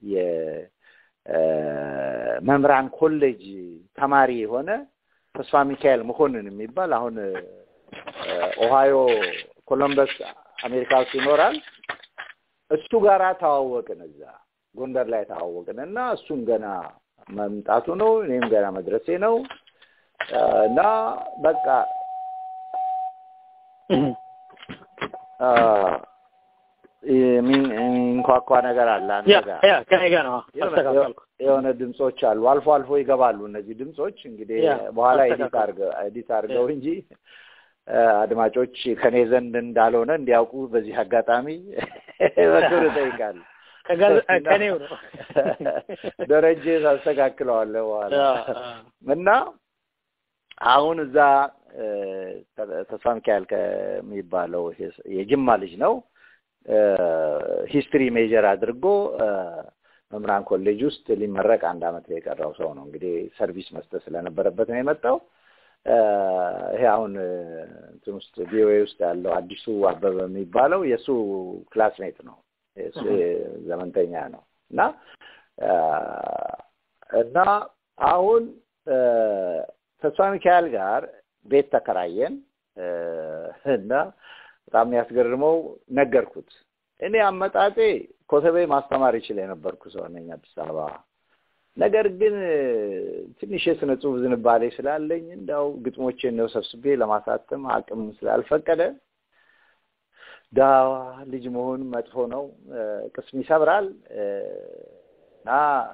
የመምህራን ኮሌጅ ተማሪ የሆነ ተስፋ ሚካኤል መኮንን የሚባል አሁን ኦሃዮ ኮሎምበስ አሜሪካ ውስጥ ይኖራል። እሱ ጋራ ተዋወቅን። እዛ ጎንደር ላይ ተዋወቅን እና እሱም ገና መምጣቱ ነው። እኔም ገና መድረሴ ነው እና በቃ የሚንኳኳ ነገር አለ አንተ ያ ጋር ያ ከኔ ጋር ነው አስተካከልኩ። የሆነ ድምጾች አሉ። አልፎ አልፎ ይገባሉ እነዚህ ድምጾች። እንግዲህ ያ፣ በኋላ ኤዲት አስተካክል። አድርገው ኤዲት አድርገው እንጂ አ፣ አድማጮች ከኔ ዘንድ እንዳልሆነ እንዲያውቁ በዚህ አጋጣሚ በክብር እጠይቃለሁ። ከጋዝ- ከኔው ነው። ደረጀ ታስተካክለዋለህ በኋላ ያ፣ እና አሁን እዛ እ፣ ተ- ተስፋ ሚካኤል ከሚባለው ይሄ- የጅማ ልጅ ነው ሂስትሪ ሜጀር አድርጎ እ፣ መምህራን ኮሌጅ ውስጥ ሊመረቅ አንድ አመት የቀረው ሰው ነው። እንግዲህ ሰርቪስ መስጠት ስለነበረበት ነው የመጣው። እ፣ ይሄ አሁን እ፣ እንትን ውስጥ ቪኦኤ ውስጥ ያለው አዲሱ አበበ የሚባለው የእሱ ክላስሜት ነው። የእሱ ዘመንተኛ ነው እና እ፣ እና አሁን እ፣ ተስፋ ሚካኤል ጋር ቤት ተከራየን እ፣ እና በጣም የሚያስገርመው ነገርኩት። እኔ አመጣጤ ኮተቤ ማስተማር ይችል የነበርኩ ሰው ነኝ አዲስ አበባ። ነገር ግን እ፣ ትንሽ የስነ ጽሁፍ ዝንባሌ ስላለኝ እንዳው ግጥሞቼን ነው ሰብስቤ ለማሳተም አቅም ስላልፈቀደ ዳዋ ልጅ መሆን መጥፎ ነው፣ እ፣ ቅስም ይሰብራል እ፣ እና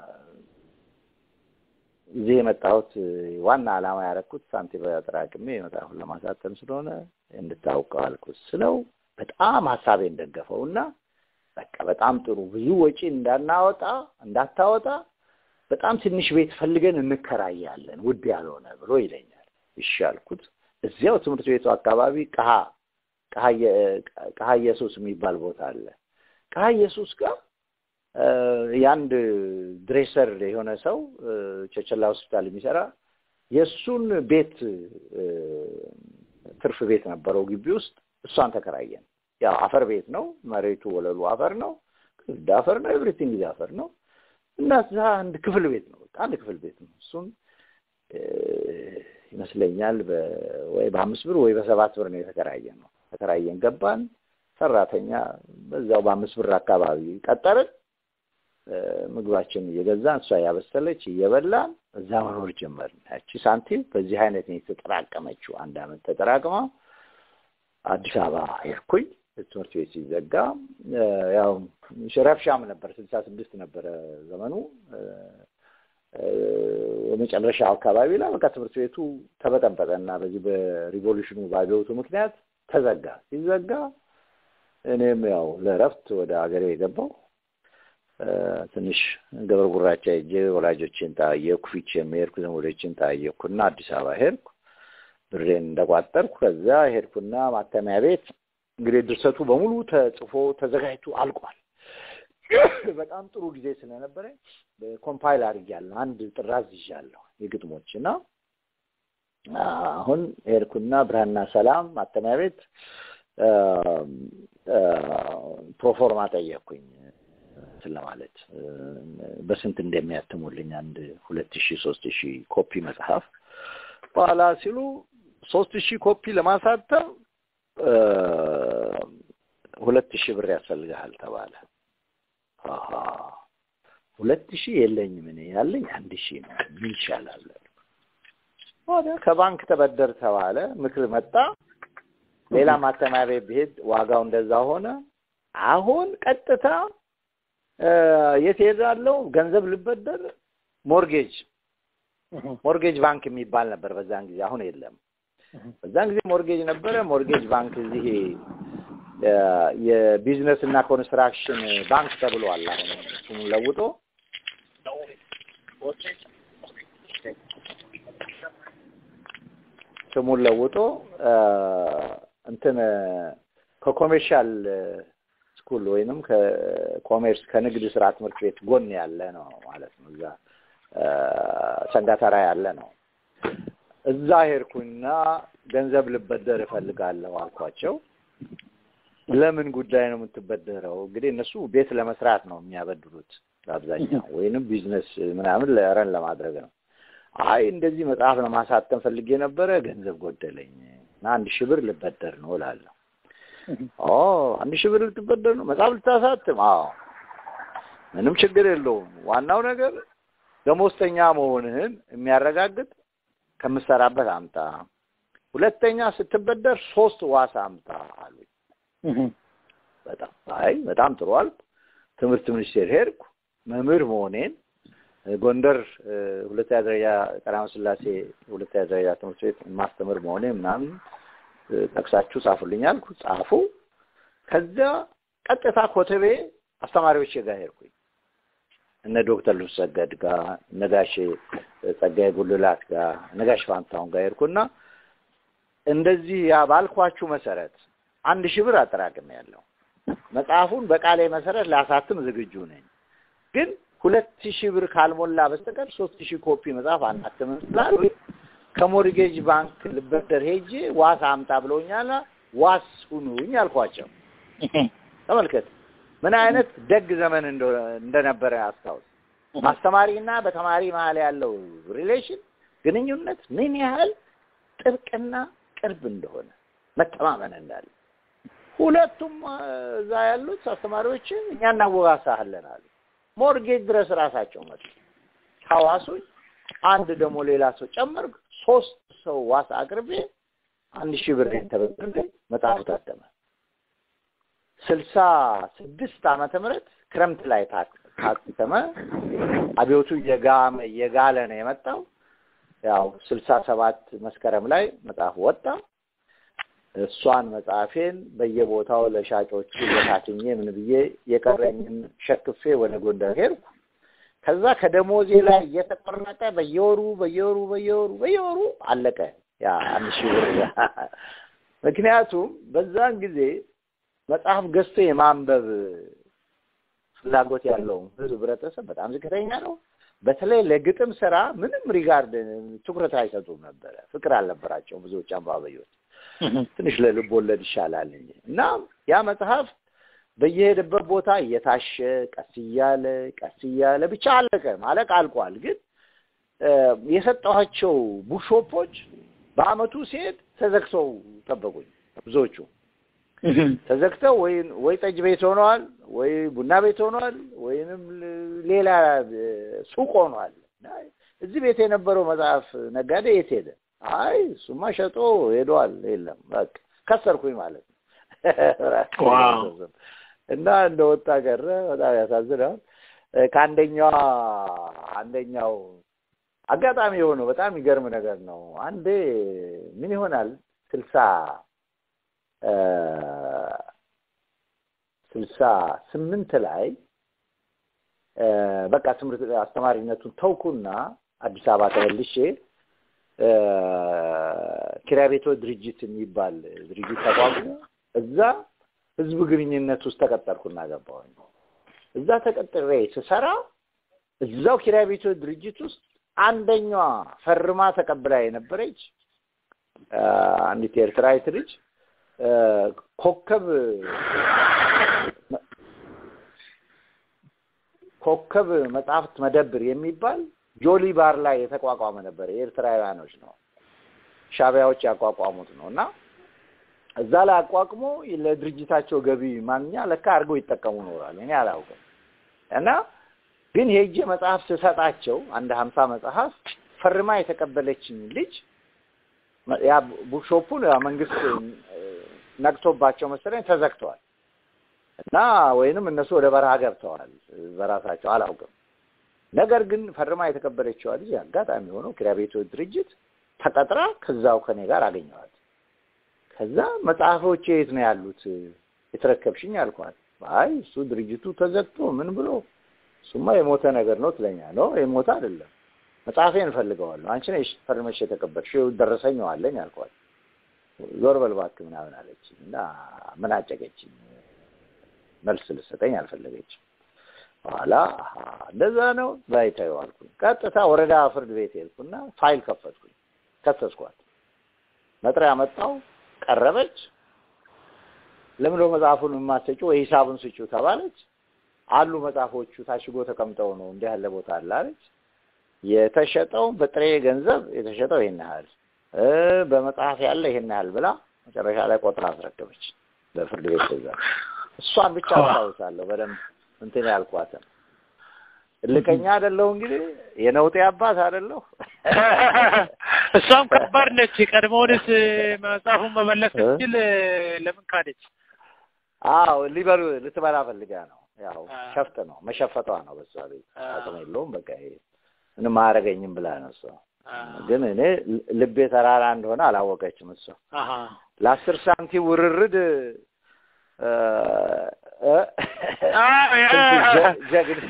እዚህ የመጣሁት እ፣ ዋና ዓላማ ያደረኩት ሳንቲም አጠራቅሜ መጽሐፉን ለማሳተም ስለሆነ እንድታውቀው አልኩት ስለው በጣም ሀሳቤን ደገፈው እና በቃ በጣም ጥሩ ብዙ ወጪ እንዳናወጣ እንዳታወጣ በጣም ትንሽ ቤት ፈልገን እንከራያለን ውድ ያልሆነ ብሎ ይለኛል። እሺ አልኩት። እዚያው ትምህርት ቤቱ አካባቢ ቀሀ ቀሀ የ- ቀሀ ኢየሱስ የሚባል ቦታ አለ። ቀሀ ኢየሱስ ጋር እ፣ የአንድ ድሬሰር የሆነ ሰው እ፣ ቸቸላ ሆስፒታል የሚሰራ የእሱን ቤት እ፣ ትርፍ ቤት ነበረው ግቢ ውስጥ እሷን ተከራየን። ያው አፈር ቤት ነው። መሬቱ ወለሉ አፈር ነው። ግድ አፈር ነው። ኤቭሪቲንግ ኢዝ አፈር ነው። እና እዛ አንድ ክፍል ቤት ነው። በቃ አንድ ክፍል ቤት ነው። እሱም እ፣ ይመስለኛል በ- ወይ በአምስት ብር ወይ በሰባት ብር ነው የተከራየን ነው። ተከራየን ገባን። ሰራተኛ በዛው በአምስት ብር አካባቢ ቀጠርን። እ፣ ምግባችን እየገዛን እሷ ያበሰለች እየበላን እዛ መኖር ጀመርን። ያቺ ሳንቲም በዚህ አይነት ነው የተጠራቀመችው። አንድ አመት ተጠራቅማ አዲስ አበባ ሄድኩኝ። ትምህርት ቤት ሲዘጋ እ፣ ያው ረብሻም ነበር። ስልሳ ስድስት ነበረ ዘመኑ እ፣ እ፣ የመጨረሻው አካባቢ ላይ በቃ ትምህርት ቤቱ ተበጠበጠ እና በዚህ በሪቮሉሽኑ ባገውቱ ምክንያት ተዘጋ። ሲዘጋ እኔም ያው ለእረፍት ወደ ሀገሬ የገባው እ፣ ትንሽ ገብረ ጉራቻ ሄጄ ወላጆችን ታየኩ፣ ፊቼም ሄድኩ፣ ዘመዶችን ታየኩና አዲስ አበባ ሄድኩ። ብሬን እንደቋጠርኩ ከዛ ሄድኩና ማተሚያ ቤት እንግዲህ ድርሰቱ በሙሉ ተጽፎ ተዘጋጅቶ አልቋል። በጣም ጥሩ ጊዜ ስለነበረ ኮምፓይል አድርጌያለሁ። አንድ ጥራዝ ይዣለሁ የግጥሞች እና አሁን ሄድኩና ብርሃንና ሰላም ማተሚያ ቤት እ፣ እ፣ ፕሮፎርማ ጠየቅኩኝ እንትን ለማለት እ፣ በስንት እንደሚያትሙልኝ አንድ ሁለት ሺህ ሶስት ሺህ ኮፒ መጽሐፍ በኋላ ሲሉ ሶስት ሺህ ኮፒ ለማሳተም እ፣ ሁለት ሺህ ብር ያስፈልግሃል ተባለ። አሃ ሁለት ሺህ የለኝም እኔ ያለኝ አንድ ሺህ ነው። ምን ይሻላል? ወደ ከባንክ ተበደር ተባለ። ምክር መጣ። ሌላ ማተሚያ ቤት ብሄድ ዋጋው እንደዛ ሆነ። አሁን ቀጥታ እ፣ የት ሄዳለሁ? ገንዘብ ልበደር ሞርጌጅ ሞርጌጅ ባንክ የሚባል ነበር በዛን ጊዜ፣ አሁን የለም። በዛን ጊዜ ሞርጌጅ ነበረ። ሞርጌጅ ባንክ እዚህ እ፣ የቢዝነስ እና ኮንስትራክሽን ባንክ ተብሏል። አሁን ስሙን ለውጦ ስሙን ለውጦ እ፣ እንትን ከኮሜርሻል ስኩል ወይንም ከኮሜርስ ከንግድ ስራ ትምህርት ቤት ጎን ያለ ነው ማለት ነው። እዛ እ፣ ሰንጋተራ ያለ ነው። እዛ ሄድኩና ገንዘብ ልበደር እፈልጋለሁ አልኳቸው። ለምን ጉዳይ ነው የምትበደረው? እንግዲህ እነሱ ቤት ለመስራት ነው የሚያበድሩት በአብዛኛው ወይንም ቢዝነስ ምናምን ለረን ለማድረግ ነው። አይ እንደዚህ መጽሐፍ ለማሳተም ፈልጌ ነበረ፣ ገንዘብ ጎደለኝ እና አንድ ሺህ ብር ልበደር ነው እላለሁ። ኦ አንድ ሺህ ብር ልትበደር ነው መጽሐፍ ልታሳትም? አዎ ምንም ችግር የለውም። ዋናው ነገር ደሞዝተኛ መሆንህን የሚያረጋግጥ ከምትሰራበት አምጣ። ሁለተኛ ስትበደር ሶስት ዋስ አምጣ አሉኝ። በጣም አይ በጣም ጥሩ አልኩ። ትምህርት ሚኒስቴር ሄድኩ። መምህር መሆኔን ጎንደር እ፣ ሁለተኛ ደረጃ ቀዳማዊ ሥላሴ ሁለተኛ ደረጃ ትምህርት ቤት ማስተምር መሆኔ ምናምን እ፣ ጠቅሳችሁ ጻፉልኝ አልኩ። ጻፉ። ከዚያ ቀጥታ ኮተቤ አስተማሪዎች ጋር ሄድኩኝ። እነ ዶክተር ልብስ ሰገድ ጋር እነ ጋሼ ጸጋዬ ጉልላት ጋር እነ ጋሽ ፋንታሁን ጋር ሄድኩና እንደዚህ ያ ባልኳችሁ መሰረት አንድ ሺህ ብር አጠራቅም ያለው መጽሐፉን በቃሌ መሰረት ላሳትም ዝግጁ ነኝ፣ ግን ሁለት ሺህ ብር ካልሞላ በስተቀር ሶስት ሺህ ኮፒ መጽሐፍ አናትምም ስላሉ ከሞርጌጅ ባንክ ልበደር ሄጄ ዋስ አምጣ ብለውኛል። ዋስ ሁኑኝ አልኳቸው። ተመልከት ምን አይነት ደግ ዘመን እንደ- እንደነበረ አስታውስ። በአስተማሪና በተማሪ መሀል ያለው ሪሌሽን ግንኙነት ምን ያህል ጥብቅና ቅርብ እንደሆነ መተማመን እንዳለ ሁለቱም አ፣ እዛ ያሉት አስተማሪዎችን እኛ እናወጋሳለን አሉ። ሞርጌጅ ድረስ ራሳቸው መጡ። ካዋሱኝ አንድ ደግሞ ሌላ ሰው ጨመርኩ። ሶስት ሰው ዋስ አቅርቤ አንድ ሺህ ብር ተበድሬ መጽሐፉ ታተመ። ስልሳ ስድስት ዓመተ ምህረት ክረምት ላይ ታ- ታተመ። አብዮቱ እየጋመ እየጋለ ነው የመጣው። ያው ስልሳ ሰባት መስከረም ላይ መጽሐፉ ወጣ። እሷን መጽሐፌን በየቦታው ለሻጮቹ በታትኜ ምን ብዬ የቀረኝን ሸክፌ ወደ ጎንደር ሄድኩ። ከዛ ከደሞዜ ላይ እየተቆረጠ በየወሩ በየወሩ በየወሩ በየወሩ አለቀ ያ አንድ ሺህ ብር። ምክንያቱም በዛን ጊዜ መጽሐፍ ገዝቶ የማንበብ ፍላጎት ያለው ህዝብ ህብረተሰብ በጣም ዝቅተኛ ነው። በተለይ ለግጥም ስራ ምንም ሪጋርድ ትኩረት አይሰጡም ነበረ። ፍቅር አልነበራቸውም ብዙዎች አንባቢዎች። ትንሽ ለልብ ወለድ ይሻላል እንጂ እና ያ መጽሐፍ በየሄደበት ቦታ እየታሸ ቀስ እያለ ቀስ እያለ ብቻ አለቀ። ማለቅ አልቋል። ግን እ፣ የሰጠኋቸው ቡክሾፖች በአመቱ ሲሄድ ተዘግተው ጠበቁኝ። ብዙዎቹ ተዘግተው ወይ ወይ ጠጅ ቤት ሆነዋል፣ ወይ ቡና ቤት ሆነዋል፣ ወይንም ል- ሌላ እ፣ ሱቅ ሆኗል። እና እዚህ ቤት የነበረው መጽሐፍ ነጋዴ የት ሄደ? አይ እሱማ ሸጦ ሄዷል። የለም በቃ ከሰርኩኝ ማለት ነው። ዋው። እና እንደወጣ ቀረ። በጣም ያሳዝናል። እ፣ ከአንደኛዋ አንደኛው አጋጣሚ የሆነው በጣም የሚገርም ነገር ነው። አንዴ ምን ይሆናል ስልሳ እ፣ ስልሳ ስምንት ላይ እ፣ በቃ ትምህርት አስተማሪነቱን ተውኩና አዲስ አበባ ተመልሼ እ፣ ኪራይ ቤቶች ድርጅት የሚባል ድርጅት ተቋቁሞ እዛ ህዝብ ግንኙነት ውስጥ ተቀጠርኩና ገባሁኝ። እዛ ተቀጥሬ ስሰራ እዛው ኪራይ ቤቶች ድርጅት ውስጥ አንደኛዋ ፈርማ ተቀብላ የነበረች አ፣ አንዲት ኤርትራዊት ልጅ አ፣ ኮከብ ኮከብ መጽሐፍት መደብር የሚባል ጆሊ ባር ላይ የተቋቋመ ነበር። የኤርትራውያኖች ነው፣ ሻቢያዎች ያቋቋሙት ነው እና እዛ ላይ አቋቁሞ ለድርጅታቸው ገቢ ማግኛ ለካ አድርገው ይጠቀሙ ኖራል። እኔ አላውቅም። እና ግን ሄጄ መጽሐፍ ስሰጣቸው አንድ ሀምሳ መጽሐፍ ፈርማ የተቀበለችኝ ልጅ ያ ቡክሾፑን ያ መንግስት እ፣ ነቅቶባቸው መሰለኝ ተዘግተዋል እና ወይንም እነሱ ወደ በረሃ ገብተዋል በራሳቸው አላውቅም። ነገር ግን ፈርማ የተቀበለችዋ ልጅ አጋጣሚ ሆነው ኪራይ ቤቶች ድርጅት ተቀጥራ ከዛው ከኔ ጋር አገኘዋት። ከዛ መጽሐፎቼ የት ነው ያሉት የተረከብሽኝ አልኳት። አይ እሱ ድርጅቱ ተዘግቶ ምን ብሎ እሱማ የሞተ ነገር ነው ትለኛ ነው የሞተ አይደለም መጽሐፌን እፈልገዋለሁ አንቺ ነሽ ፈርመሽ የተቀበልሽው ደረሰኝ አለኝ አልኳት። ዞር በል እባክህ ምናምን አለችኝ እና ምን አጨቀችኝ። መልስ ልሰጠኝ አልፈለገችም። በኋላ አሀ እንደዛ ነው በይ ተይው አልኩኝ። ቀጥታ ወረዳ ፍርድ ቤት ሄድኩና ፋይል ከፈትኩኝ፣ ከሰስኳት። መጥሪያ መጣው፣ ቀረበች። ለምን መጽሐፉን የማትሰጪው ወይ ሂሳቡን ስጪው ተባለች። አሉ መጽሐፎቹ ታሽጎ ተቀምጠው ነው እንዲህ ያለ ቦታ አለ አለች። የተሸጠው በጥሬ ገንዘብ የተሸጠው ይሄን ያህል እ በመጽሐፍ ያለ ይሄን ያህል ብላ መጨረሻ ላይ ቆጥራ አስረከበች በፍርድ ቤት ትእዛዝ። እሷን ብቻ አስታውሳለሁ በደንብ እንትን ያልኳትን እልከኛ አይደለሁ እንግዲህ የነውጤ አባት አይደለሁ። እሷም ከባድ ነች። ቀድሞውንስ መጽሐፉን መመለስ ስትችል ለምን ካደች? አዎ ሊበሉ ልትበላ ፈልጋ ነው። ያው አ። ሸፍጥ ነው መሸፈቷ ነው። በሷ ቤት አ። አቅም የለውም። በቃ ይሄ ምንም አያደርገኝም ብላ ነው እሷ። አ፣ ግን እኔ ል- ልቤ ተራራ እንደሆነ አላወቀችም እሷ። አሀ። ለአስር ሳንቲም ውርርድ እ፣ እ፣ አ፣ ያ። ጀ- ጀግን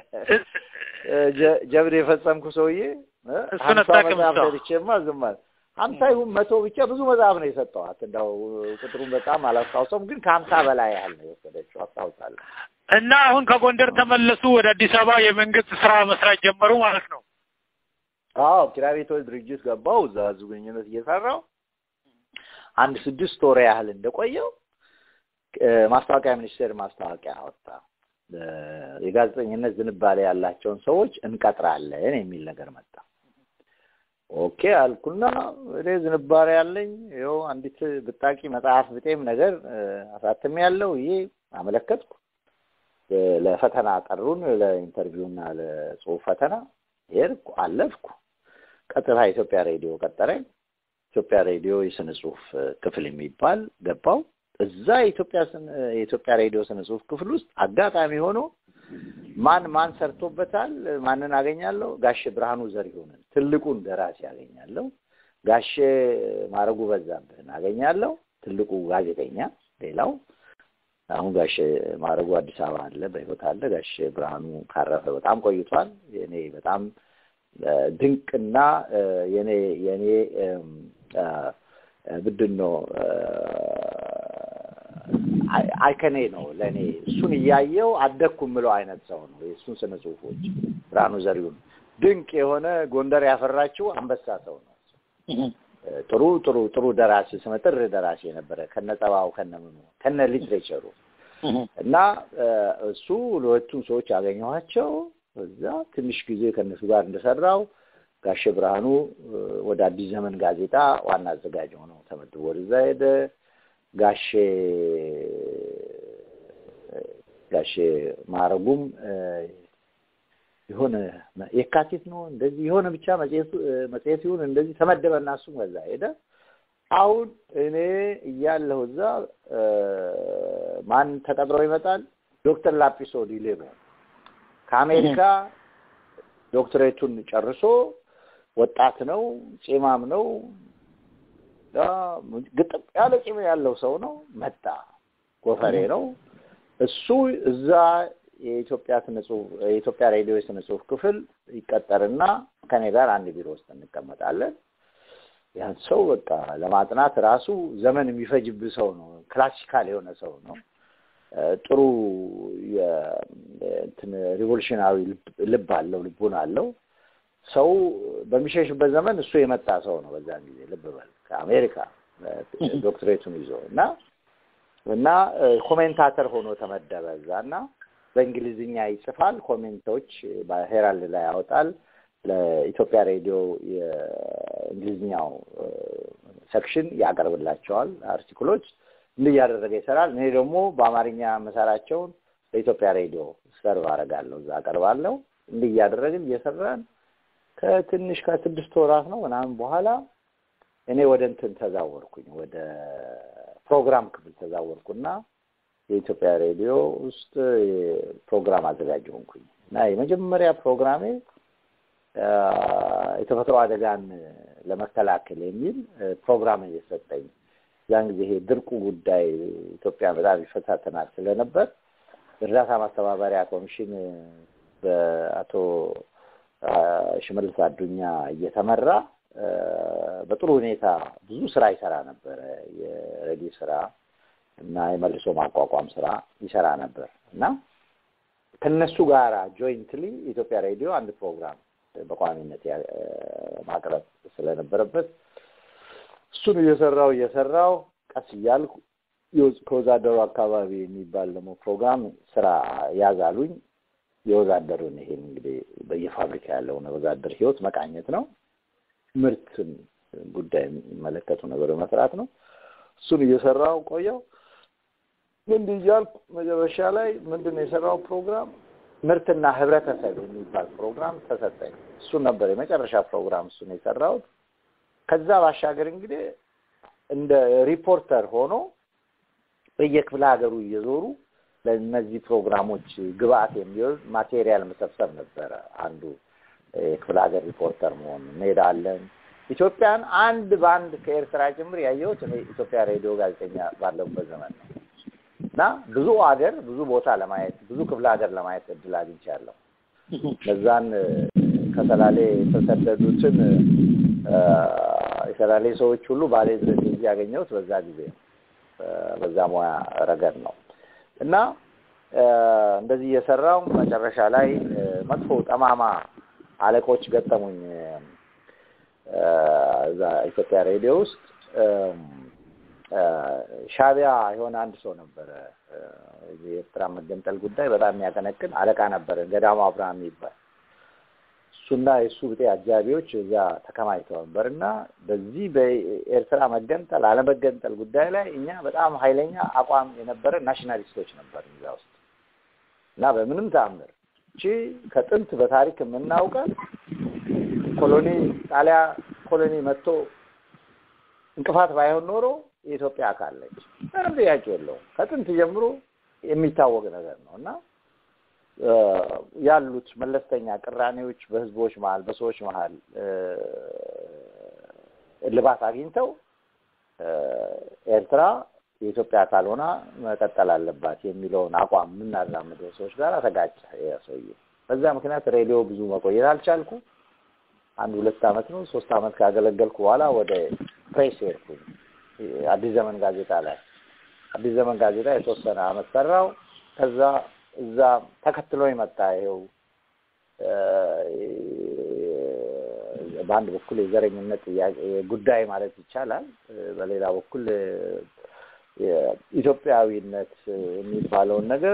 ጀ- ጀብድ የፈጸምኩ ሰውዬ እ፣ እሱን ሀምሳ አታውቅም መጽሐፍ እሷ። ሰጥቼማ ዝም አለ። ሀምሳ ይሁን መቶ ብቻ ብዙ መጽሐፍ ነው የሰጠኋት። እንደው ቁጥሩን በጣም አላስታውሰውም፣ ግን ከሀምሳ በላይ ያህል ነው የወሰደችው አስታውሳለሁ። እና አሁን ከጎንደር ተመለሱ ወደ አዲስ አበባ የመንግስት ስራ መስራት ጀመሩ ማለት ነው። አዎ ኪራይ ቤቶች ድርጅት ገባው። እዛ ህዝብ ግንኙነት እየሰራው አንድ ስድስት ወር ያህል እንደቆየው እ፣ ማስታወቂያ ሚኒስቴር ማስታወቂያ አወጣ። እ፣ የጋዜጠኝነት ዝንባሌ ያላቸውን ሰዎች እንቀጥራለን የሚል ነገር መጣ። ኦኬ አልኩና እኔ ዝንባሌ ያለኝ ይኸው አንዲት ብጣቂ መጽሐፍ ብጤም ነገር እ፣ አሳትሜ ያለው ይሄ አመለከትኩ። እ፣ ለፈተና ጠሩን፣ ለኢንተርቪውና ለጽሁፍ ፈተና ሄድኩ፣ አለፍኩ። ቀጥታ ኢትዮጵያ ሬዲዮ ቀጠረኝ። ኢትዮጵያ ሬዲዮ የስነ ጽሁፍ እ፣ ክፍል የሚባል ገባው። እዛ የኢትዮጵያ ስነ- የኢትዮጵያ ሬዲዮ ስነ ጽሁፍ ክፍል ውስጥ አጋጣሚ ሆኖ ማን ማን ሰርቶበታል፣ ማንን አገኛለሁ? ጋሼ ብርሃኑ ዘሪሁንን ትልቁን ደራሲ አገኛለሁ። ጋሼ ማረጉ በዛብህን አገኛለሁ፣ ትልቁ ጋዜጠኛ። ሌላው አሁን ጋሼ ማረጉ አዲስ አበባ አለ፣ በህይወት አለ። ጋሼ ብርሃኑ ካረፈ በጣም ቆይቷል። የኔ በጣም እ፣ ድንቅና እ፣ የኔ የኔ እም፣ አ፣ ምንድን ነው እ፣ አይ- አይከኔ ነው ለእኔ። እሱን እያየው አደግኩ የምለው አይነት ሰው ነው። የእሱን ስነ ጽሁፎች ብርሃኑ ዘሪሁን ድንቅ የሆነ ጎንደር ያፈራችው አንበሳ ሰው ነው። ጥሩ ጥሩ ጥሩ ደራሲ ስመጥር ደራሲ የነበረ ከነ ጸባው ከነ ምኑ ከነ ሊትሬቸሩ እና እ፣ እሱ ሁለቱም ሰዎች ያገኘኋቸው እዛ ትንሽ ጊዜ ከእነሱ ጋር እንደሰራው ጋሼ ብርሃኑ እ፣ ወደ አዲስ ዘመን ጋዜጣ ዋና አዘጋጅ ሆነው ተመድቦ ወደዛ ሄደ። ጋሼ ጋሼ ማረጉም እ፣ የሆነ የካቲት ነው እንደዚህ የሆነ ብቻ መጽሔቱ እ፣ መጽሔት ይሁን እንደዚህ ተመደበና እሱም ከዛ ሄደ። አሁን እኔ እያለሁ እዛ እ፣ ማን ተቀጥሮ ይመጣል? ዶክተር ላጲሶ ዲሌሞ ከአሜሪካ ዶክትሬቱን ጨርሶ ወጣት ነው፣ ጺማም ነው፣ ያ ግጥም ያለ ጺም ያለው ሰው ነው። መጣ፣ ጎፈሬ ነው። እሱ እዛ የኢትዮጵያ ስነ ጽሁፍ የኢትዮጵያ ሬዲዮ የስነ ጽሁፍ ክፍል ይቀጠርና ከኔ ጋር አንድ ቢሮ ውስጥ እንቀመጣለን። ያን ሰው በቃ ለማጥናት ራሱ ዘመን የሚፈጅብህ ሰው ነው። ክላሲካል የሆነ ሰው ነው። እ፣ ጥሩ የ- እንትን ሪቮሉሽናዊ ልብ- ልብ አለው፣ ልቡን አለው። ሰው በሚሸሽበት ዘመን እሱ የመጣ ሰው ነው። በዛን ጊዜ ልብ በል ከአሜሪካ እ፣ ዶክትሬቱን ይዞ እና እና እ፣ ኮሜንታተር ሆኖ ተመደበ እዛ እና በእንግሊዝኛ ይጽፋል። ኮሜንቶች በሄራልድ ላይ ያወጣል። ለኢትዮጵያ ሬዲዮ የእንግሊዝኛው እ፣ ሴክሽን ያቀርብላቸዋል አርቲክሎች እንዲህ እያደረገ ይሰራል። እኔ ደግሞ በአማርኛ መሰራቸውን በኢትዮጵያ ሬዲዮ ሰርቭ አደርጋለሁ፣ እዛ አቀርባለሁ። እንዲህ እያደረግን እየሰራን ከትንሽ ከስድስት ወራት ነው ምናምን በኋላ እኔ ወደ እንትን ተዛወርኩኝ፣ ወደ ፕሮግራም ክፍል ተዛወርኩና የኢትዮጵያ ሬዲዮ ውስጥ ፕሮግራም አዘጋጅ ሆንኩኝ እና የመጀመሪያ ፕሮግራሜ አ፣ የተፈጥሮ አደጋን ለመከላከል የሚል እ፣ ፕሮግራም እየሰጠኝ ያን ጊዜ ይሄ ድርቁ ጉዳይ ኢትዮጵያ በጣም ይፈታተናል ስለነበር እርዳታ ማስተባበሪያ ኮሚሽን በአቶ አ፣ ሽመልስ አዱኛ እየተመራ አ፣ በጥሩ ሁኔታ ብዙ ስራ ይሰራ ነበረ። የሬዲዮ ስራ እና የመልሶ ማቋቋም ስራ ይሰራ ነበር እና ከነሱ ጋር ጆይንትሊ ኢትዮጵያ ሬዲዮ አንድ ፕሮግራም በቋሚነት ያ- ማቅረብ ስለነበረበት እሱን እየሰራው እየሰራው ቀስ እያልኩ የወዝ- ከወዛደሩ አካባቢ የሚባል ደግሞ ፕሮግራም ስራ ያዛሉኝ። የወዛደሩን ይሄን እንግዲህ በየፋብሪካ ያለውን ወዛደር ህይወት መቃኘት ነው። ምርትን ጉዳይ የሚመለከቱ ነገር መስራት ነው። እሱን እየሰራው ቆየው። እንዲህ እያልኩ መጨረሻ ላይ ምንድን ነው የሰራው ፕሮግራም ምርትና ህብረተሰብ የሚባል ፕሮግራም ተሰጠኝ። እሱን ነበር የመጨረሻ ፕሮግራም እሱን የሰራሁት። ከዛ ባሻገር እንግዲህ እንደ ሪፖርተር ሆኖ በየክፍለ ሀገሩ እየዞሩ ለእነዚህ ፕሮግራሞች ግብአት የሚሆን ማቴሪያል መሰብሰብ ነበረ አንዱ የክፍለ ሀገር ሪፖርተር መሆን እንሄዳለን። ኢትዮጵያን አንድ በአንድ ከኤርትራ ጭምር ያየሁት እኔ ኢትዮጵያ ሬዲዮ ጋዜጠኛ ባለሁበት ዘመን ነው እና ብዙ ሀገር ብዙ ቦታ ለማየት ብዙ ክፍለ ሀገር ለማየት እድል አግኝቻለሁ። እነዛን ከሰላሌ የተሰደዱትን የሰላሌ ሰዎች ሁሉ ባሌ ድረስ እዚህ ያገኘሁት በዛ ጊዜ ነው። በዛ ሙያ ረገድ ነው እና እንደዚህ እየሰራው መጨረሻ ላይ መጥፎ ጠማማ አለቆች ገጠሙኝ። እዛ ኢትዮጵያ ሬዲዮ ውስጥ ሻቢያ የሆነ አንድ ሰው ነበረ። የኤርትራ መገንጠል ጉዳይ በጣም የሚያቀነቅን አለቃ ነበረ፣ ገዳሙ አብርሃም የሚባል እሱና የእሱ ብጤ አጃቢዎች እዛ ተከማችተው ነበር እና በዚህ በኤርትራ መገንጠል አለመገንጠል ጉዳይ ላይ እኛ በጣም ኃይለኛ አቋም የነበረ ናሽናሊስቶች ነበር እዛ ውስጥ እና በምንም ተአምር እቺ ከጥንት በታሪክ የምናውቀን ኮሎኒ ጣሊያ ኮሎኒ መጥቶ እንቅፋት ባይሆን ኖሮ የኢትዮጵያ አካል ነች። ምንም ጥያቄ የለውም። ከጥንት ጀምሮ የሚታወቅ ነገር ነው እና ያሉት መለስተኛ ቅራኔዎች በህዝቦች መሀል በሰዎች መሀል እልባት አግኝተው ኤርትራ የኢትዮጵያ አካል ሆና መቀጠል አለባት የሚለውን አቋም የምናራምደው ሰዎች ጋር ተጋጨ ሰውዬ። በዛ ምክንያት ሬዲዮ ብዙ መቆየት አልቻልኩ። አንድ ሁለት አመት ነው ሶስት አመት ካገለገልኩ በኋላ ወደ ፕሬስ ሄድኩኝ። አዲስ ዘመን ጋዜጣ ላይ አዲስ ዘመን ጋዜጣ የተወሰነ አመት ሰራው። ከዛ እዛ ተከትሎ የመጣ ይኸው በአንድ በኩል የዘረኝነት ጥያቄ ጉዳይ ማለት ይቻላል፣ በሌላ በኩል ኢትዮጵያዊነት የሚባለውን ነገር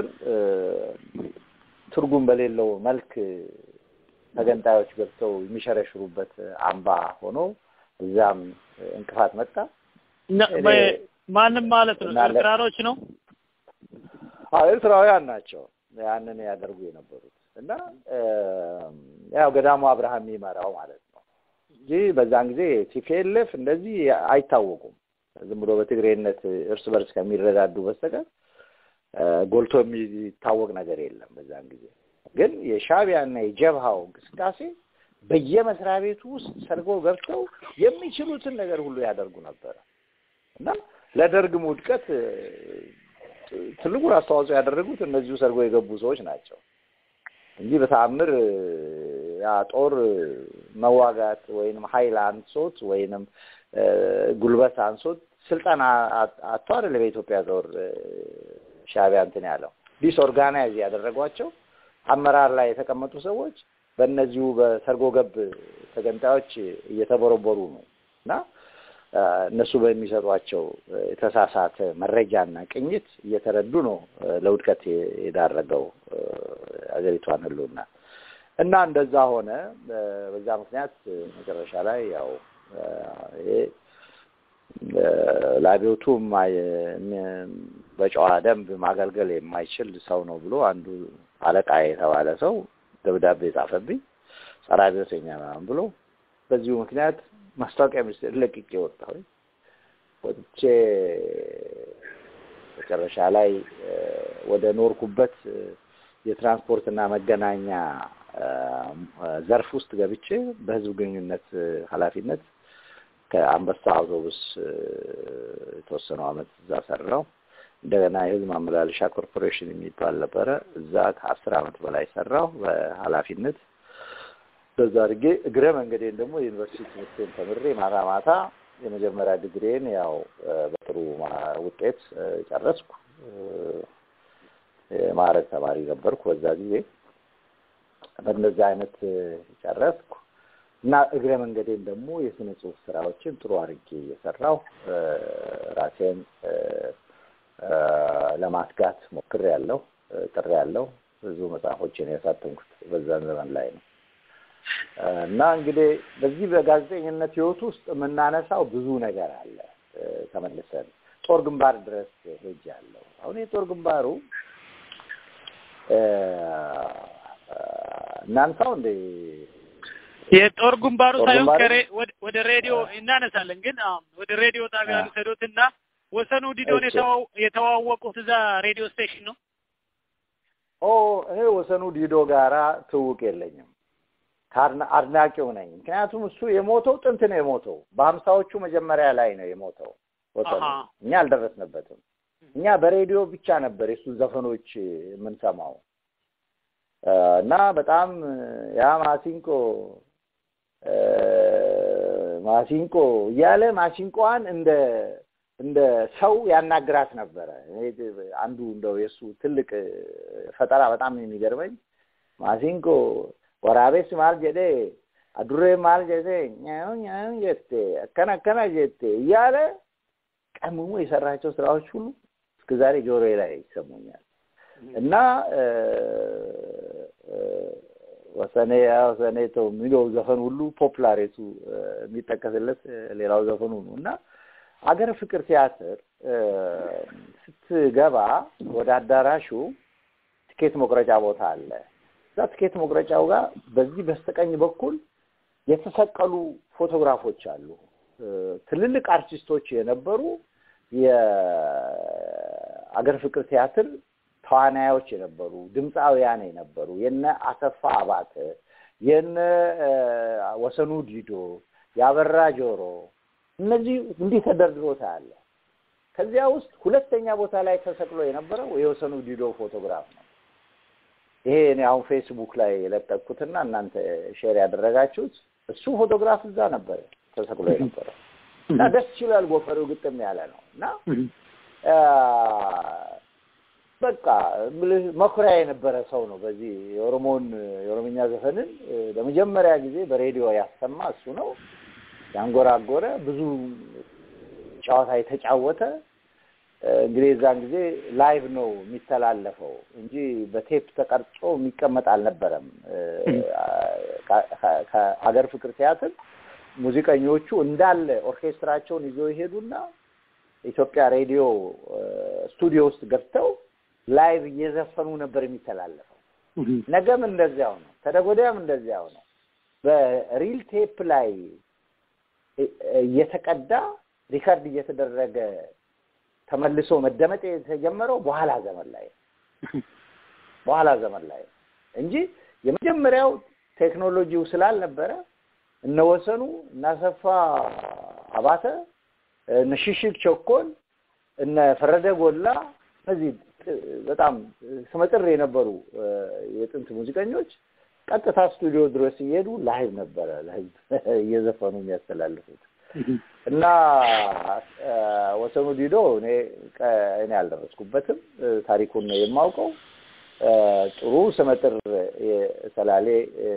ትርጉም በሌለው መልክ ተገንጣዮች ገብተው የሚሸረሽሩበት አምባ ሆኖ እዛም እንቅፋት መጣ። ማንም ማለት ነው ኤርትራኖች ነው። አዎ ኤርትራውያን ናቸው ያንን ያደርጉ የነበሩት እና ያው ገዳሙ አብርሃም የሚመራው ማለት ነው እንጂ በዛን ጊዜ ቲፒኤልኤፍ እንደዚህ አይታወቁም። ዝም ብሎ በትግሬነት እርስ በርስ ከሚረዳዱ በስተቀር ጎልቶ የሚታወቅ ነገር የለም። በዛን ጊዜ ግን የሻዕቢያና የጀብሃው እንቅስቃሴ በየመስሪያ ቤቱ ውስጥ ሰርጎ ገብተው የሚችሉትን ነገር ሁሉ ያደርጉ ነበረ እና ለደርግም ውድቀት ትልቁን አስተዋጽኦ ያደረጉት እነዚሁ ሰርጎ የገቡ ሰዎች ናቸው እንጂ በተአምር ያ ጦር መዋጋት ወይንም ኃይል አንሶት ወይንም ጉልበት አንሶት ስልጠና አጥቶ አይደለም የኢትዮጵያ ጦር ሻዕቢያ እንትን ያለው ዲስኦርጋናይዝ ያደረጓቸው አመራር ላይ የተቀመጡ ሰዎች በእነዚሁ በሰርጎ ገብ ተገንጣዮች እየተበረበሩ ነው እና እነሱ በሚሰጧቸው የተሳሳተ መረጃና ቅኝት እየተረዱ ነው ለውድቀት የዳረገው ሀገሪቷን ህልውና እና እንደዛ ሆነ። በዛ ምክንያት መጨረሻ ላይ ያው ይሄ ለአብዮቱ በጨዋ ደንብ ማገልገል የማይችል ሰው ነው ብሎ አንዱ አለቃ የተባለ ሰው ደብዳቤ ጻፈብኝ፣ ጸረ አብዮተኛ ምናምን ብሎ በዚሁ ምክንያት ማስታወቂያ ሚኒስቴር ለቅቄ ወጣሁኝ። ወጥቼ መጨረሻ ላይ ወደ ኖርኩበት የትራንስፖርትና መገናኛ ዘርፍ ውስጥ ገብቼ በህዝብ ግንኙነት ኃላፊነት ከአንበሳ አውቶቡስ የተወሰነው አመት እዛ ሰራው። እንደገና የህዝብ ማመላለሻ ኮርፖሬሽን የሚባል ነበረ። እዛ ከአስር አመት በላይ ሰራው በኃላፊነት በዛ አድርጌ እግረ መንገዴን ደግሞ የዩኒቨርሲቲ ትምህርቴን ተምሬ ማታ ማታ የመጀመሪያ ዲግሪን ያው በጥሩ ውጤት ጨረስኩ። የማዕረግ ተማሪ ነበርኩ በዛ ጊዜ። በእንደዚህ አይነት ጨረስኩ እና እግረ መንገዴን ደግሞ የስነ ጽሁፍ ስራዎችን ጥሩ አድርጌ እየሰራሁ ራሴን ለማትጋት ሞክሬ ያለው ጥሬ ያለው ብዙ መጽሐፎችን ያሳተምኩት በዛን ዘመን ላይ ነው። እና እንግዲህ በዚህ በጋዜጠኝነት ህይወት ውስጥ የምናነሳው ብዙ ነገር አለ። ተመልሰን ጦር ግንባር ድረስ ሄጃለሁ። አሁን የጦር ግንባሩ እናንሳው እንደ የጦር ግንባሩ ጦር ሳይሆን ግንባሩ? ከሬ- ወደ- ወደ ሬዲዮ እናነሳለን። ግን አዎ፣ ወደ ሬዲዮ ጣቢያ አ። ልውሰዶትና ወሰኑ ዲዶን እሺ። የተዋው- የተዋወቁት እዛ ሬዲዮ ስቴሽን ነው። ኦ እኔ ወሰኑ ዲዶ ጋራ ትውውቅ የለኝም። ከአድና- አድናቂው ነኝ። ምክንያቱም እሱ የሞተው ጥንት ነው የሞተው። በሀምሳዎቹ መጀመሪያ ላይ ነው የሞተው ወሰኑ። አሃ። እኛ አልደረስንበትም። እኛ በሬዲዮ ብቻ ነበር የእሱ ዘፈኖች የምንሰማው እ፣ እና በጣም ያ ማሲንቆ እ፣ ማሲንቆ እያለ ማሲንቆዋን እንደ እንደ ሰው ያናግራት ነበረ። እኔ አንዱ እንደው የእሱ ትልቅ እ፣ ፈጠራ በጣም የሚገርመኝ ማሲንቆ ወራቤስ ማል ጀዴ አዱሬ ማል ጀዴ ኛው ኛው ጀቴ አከና አከና ጀቴ እያለ ቀምሞ የሰራቸው ስራዎች ሁሉ እስከ ዛሬ ጆሮዬ ላይ ይሰሙኛል እና እ፣ እ፣ ወሰኔ ያ ወሰኔ ተው የሚለው ዘፈን ሁሉ ፖፕላሬቱ እ፣ የሚጠቀስለት እ፣ ሌላው ዘፈኑ ነው እና አገር ፍቅር ቲያትር እ፣ ስትገባ ወደ አዳራሹ ትኬት መቁረጫ ቦታ አለ። እዛ ትኬት መቁረጫው ጋር በዚህ በስተቀኝ በኩል የተሰቀሉ ፎቶግራፎች አሉ። እ፣ ትልልቅ አርቲስቶች የነበሩ የአገር ፍቅር ቲያትር ተዋናዮች የነበሩ ድምፃውያን የነበሩ የነ አሰፋ አባተ የነ እ፣ ወሰኑ ዲዶ ያበራ ጆሮ እነዚህ እንዲህ ተደርድሮ ታያለ። ከዚያ ውስጥ ሁለተኛ ቦታ ላይ ተሰቅሎ የነበረው የወሰኑ ዲዶ ፎቶግራፍ ነው። ይሄ እኔ አሁን ፌስቡክ ላይ የለጠቅኩትና እናንተ ሼር ያደረጋችሁት እሱ ፎቶግራፍ እዛ ነበር ተሰቅሎ የነበረው እና ደስ ይላል። ጎፈሬው ግጥም ያለ ነው እና አ፣ በቃ እምልህ መኩሪያ የነበረ ሰው ነው። በዚህ የኦሮሞን የኦሮምኛ ዘፈንን እ፣ ለመጀመሪያ ጊዜ በሬዲዮ ያሰማ እሱ ነው። ያንጎራጎረ ብዙ ጨዋታ የተጫወተ እ፣ እንግዲህ የዛን ጊዜ ላይቭ ነው የሚተላለፈው እንጂ በቴፕ ተቀርጾ የሚቀመጥ አልነበረም። እ፣ ከ- ከ- ከሀገር ፍቅር ቲያትር ሙዚቀኞቹ እንዳለ ኦርኬስትራቸውን ይዘው ይሄዱና ኢትዮጵያ ሬዲዮ እ፣ ስቱዲዮ ውስጥ ገብተው ላይቭ እየዘፈኑ ነበር የሚተላለፈው። ነገም እንደዚያው ነው፣ ተደጎዳያም እንደዚያው ነው። በሪል ቴፕ ላይ እ- እየተቀዳ ሪከርድ እየተደረገ ተመልሶ መደመጥ የተጀመረው በኋላ ዘመን ላይ ነው። በኋላ ዘመን ላይ ነው እንጂ የመጀመሪያው ቴክኖሎጂው ስላልነበረ እነ ወሰኑ እነ አሰፋ አባተ እነ ሽሽግ ቸኮል እነ ፈረደ ጎላ እነዚህ ጥ- በጣም ስመጥር የነበሩ እ፣ የጥንት ሙዚቀኞች ቀጥታ ስቱዲዮ ድረስ እየሄዱ ላይቭ ነበረ ለህዝብ እየዘፈኑ የሚያስተላልፉት እና እ፣ ወሰኑ ዲዶ እኔ ቀ- እኔ አልደረስኩበትም እ፣ ታሪኩን ነው የማውቀው። እ፣ ጥሩ ስመጥር የሰላሌ እ፣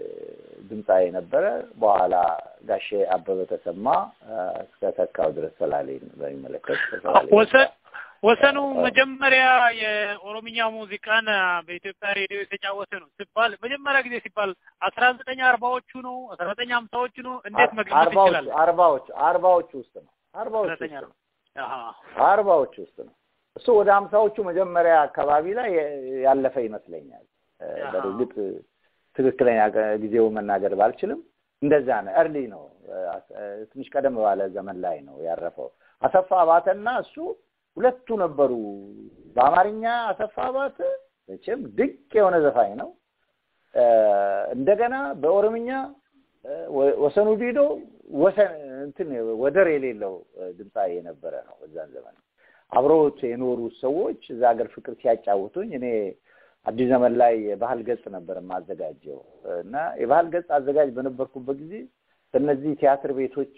ድምፃዊ ነበረ። በኋላ ጋሼ አበበ ተሰማ እ፣ እስከ ተካው ድረስ ሰላሌን በሚመለከት ከሰላሌ ወሰን ወሰኑ መጀመሪያ የኦሮምኛ ሙዚቃን አ፣ በኢትዮጵያ ሬዲዮ የተጫወተ ነው ሲባል መጀመሪያ ጊዜ ሲባል አስራ ዘጠኝ አርባዎቹ ነው አስራ ዘጠኝ ሀምሳዎቹ ነው እንዴት መግለጽ አርባዎቹ ይችላል? አርባዎቹ አርባዎቹ ውስጥ ነው አርባዎቹ ዘጠኝ ውስጥ አርባ ነው አሃ አርባዎቹ ውስጥ ነው። እሱ ወደ ሀምሳዎቹ መጀመሪያ አካባቢ ላይ ያለፈ ይመስለኛል። እ፣ አሃ። በእርግጥ ትክክለኛ ቀ- ጊዜውን መናገር ባልችልም እንደዛ ነው። እርሊ ነው እ፣ አስ- እ፣ ትንሽ ቀደም ባለ ዘመን ላይ ነው ያረፈው። አሰፋ አባተና እሱ ሁለቱ ነበሩ። በአማርኛ አሰፋ አባተ መቼም ድንቅ የሆነ ዘፋኝ ነው። እ፣ እንደገና በኦሮምኛ እ፣ ወ- ወሰኑ ዲዶ ወሰን እንትን ወደር የሌለው እ፣ ድምፃዊ የነበረ ነው በዛን ዘመን። አብረውት የኖሩት ሰዎች እዛ ሀገር ፍቅር ሲያጫውቱኝ እኔ አዲስ ዘመን ላይ የባህል ገጽ ነበር የማዘጋጀው እና የባህል ገጽ አዘጋጅ በነበርኩበት ጊዜ በእነዚህ ቲያትር ቤቶች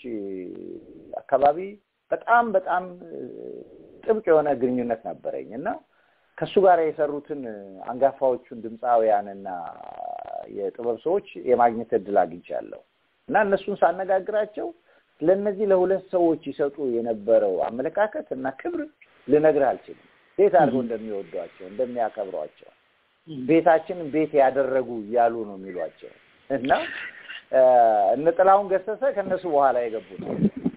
አካባቢ በጣም በጣም እ፣ ጥብቅ የሆነ ግንኙነት ነበረኝ እና ከእሱ ጋር የሰሩትን አንጋፋዎቹን ድምፃውያንና የጥበብ ሰዎች የማግኘት እድል አግኝቻለሁ እና እነሱን ሳነጋግራቸው ለእነዚህ ለሁለት ሰዎች ይሰጡ የነበረው አመለካከት እና ክብር ልነግርህ አልችልም። ቤት አድርገው እንደሚወዷቸው እንደሚያከብሯቸው ቤታችንን ቤት ያደረጉ እያሉ ነው የሚሏቸው እና እ፣ እነ ጥላሁን ገሰሰ ከእነሱ በኋላ የገቡ ነው።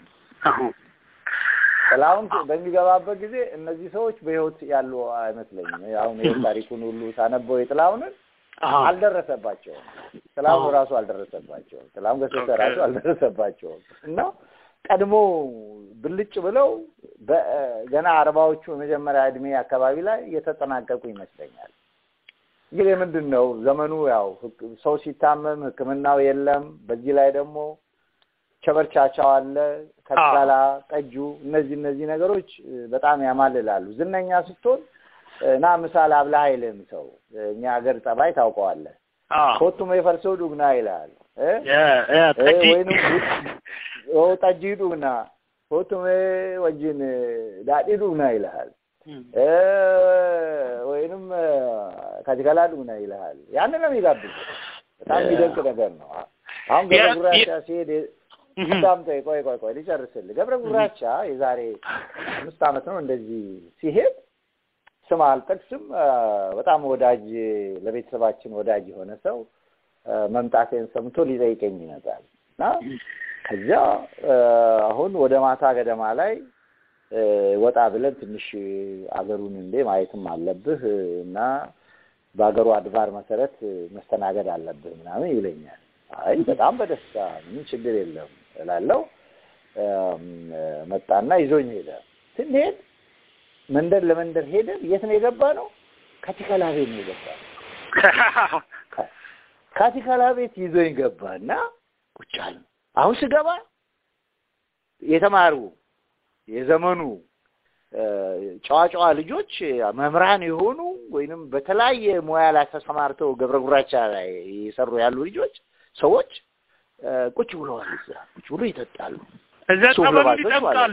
ጥላሁን በሚገባበት ጊዜ እነዚህ ሰዎች በሕይወት ያሉ አይመስለኝም። አሁን ይሄ ታሪኩን ሁሉ ሳነበው የጥላሁንን አሃ። አልደረሰባቸውም። ጥላሁን አዎ። ራሱ አልደረሰባቸውም። ጥላሁን ገሰሰ ኦኬ። ራሱ አልደረሰባቸውም እና ቀድሞ ብልጭ ብለው በ- ገና አርባዎቹ የመጀመሪያ እድሜ አካባቢ ላይ የተጠናቀቁ ይመስለኛል። እንግዲህ ምንድን ነው ዘመኑ ያው ህክ- ሰው ሲታመም ሕክምናው የለም። በዚህ ላይ ደግሞ ቸበርቻቻው አለ፣ ከቀላ ጠጁ፣ እነዚህ እነዚህ ነገሮች እ፣ በጣም ያማልላሉ። ዝነኛ ስትሆን እ፣ ና ምሳል አብላ አይልም ሰው። እኛ ሀገር ጠባይ ታውቀዋለህ። አዎ ኮቱም የፈልሰው ዱግና ይላል እ? የ- የ- እ፣ ጠጅ- ወይንም ኦ ጠጅ ዱግና ኮቱም ወጅን ዳዲ ዱግና ይልሃል እ፣ ወይንም ከጅከላ ዱግና ይልሃል። ያንን ነው የሚጋብዙ። በጣም የሚደንቅ ነገር ነው። አሁን ገብረ የ- ጉራቻ ሲሄድ አዳምጠኝ፣ ቆይ ቆይ ቆይ ልጨርስልህ። ገብረ ጉራቻ የዛሬ አምስት ዓመት ነው እንደዚህ ሲሄድ ስም አልጠቅስም፣ አ፣ በጣም ወዳጅ ለቤተሰባችን ወዳጅ የሆነ ሰው አ፣ መምጣቴን ሰምቶ ሊጠይቀኝ ይመጣል እና ከዚያ አ፣ አሁን ወደ ማታ ገደማ ላይ አ፣ ወጣ ብለን ትንሽ አገሩን እንዴ ማየትም አለብህ እና በአገሩ አድባር መሰረት መስተናገድ አለብህ ምናምን ይለኛል። አይ በጣም በደስታ ምንም ችግር የለም እላለሁ። አም፣ መጣና ይዞኝ ሄደ። ስንሄድ መንደር ለመንደር ሄደን የት ነው የገባ ነው? ካቲካላ ቤት ነው የገባ ነው። ካቲካላ ቤት ይዞኝ ገባ እና ቁጭ አልን። አሁን ስገባ የተማሩ የዘመኑ እ፣ ጨዋ ጨዋ ልጆች መምህራን የሆኑ ወይንም በተለያየ ሙያ ላይ ተሰማርተው ገብረ ጉራቻ ላይ የሰሩ ያሉ ልጆች ሰዎች እ፣ ቁጭ ብለዋል። እዛ ቁጭ ብሎ ይጠጣሉ፣ እዛ ሱፍ ጠበሉ ለባሾች ይጠምቃሉ።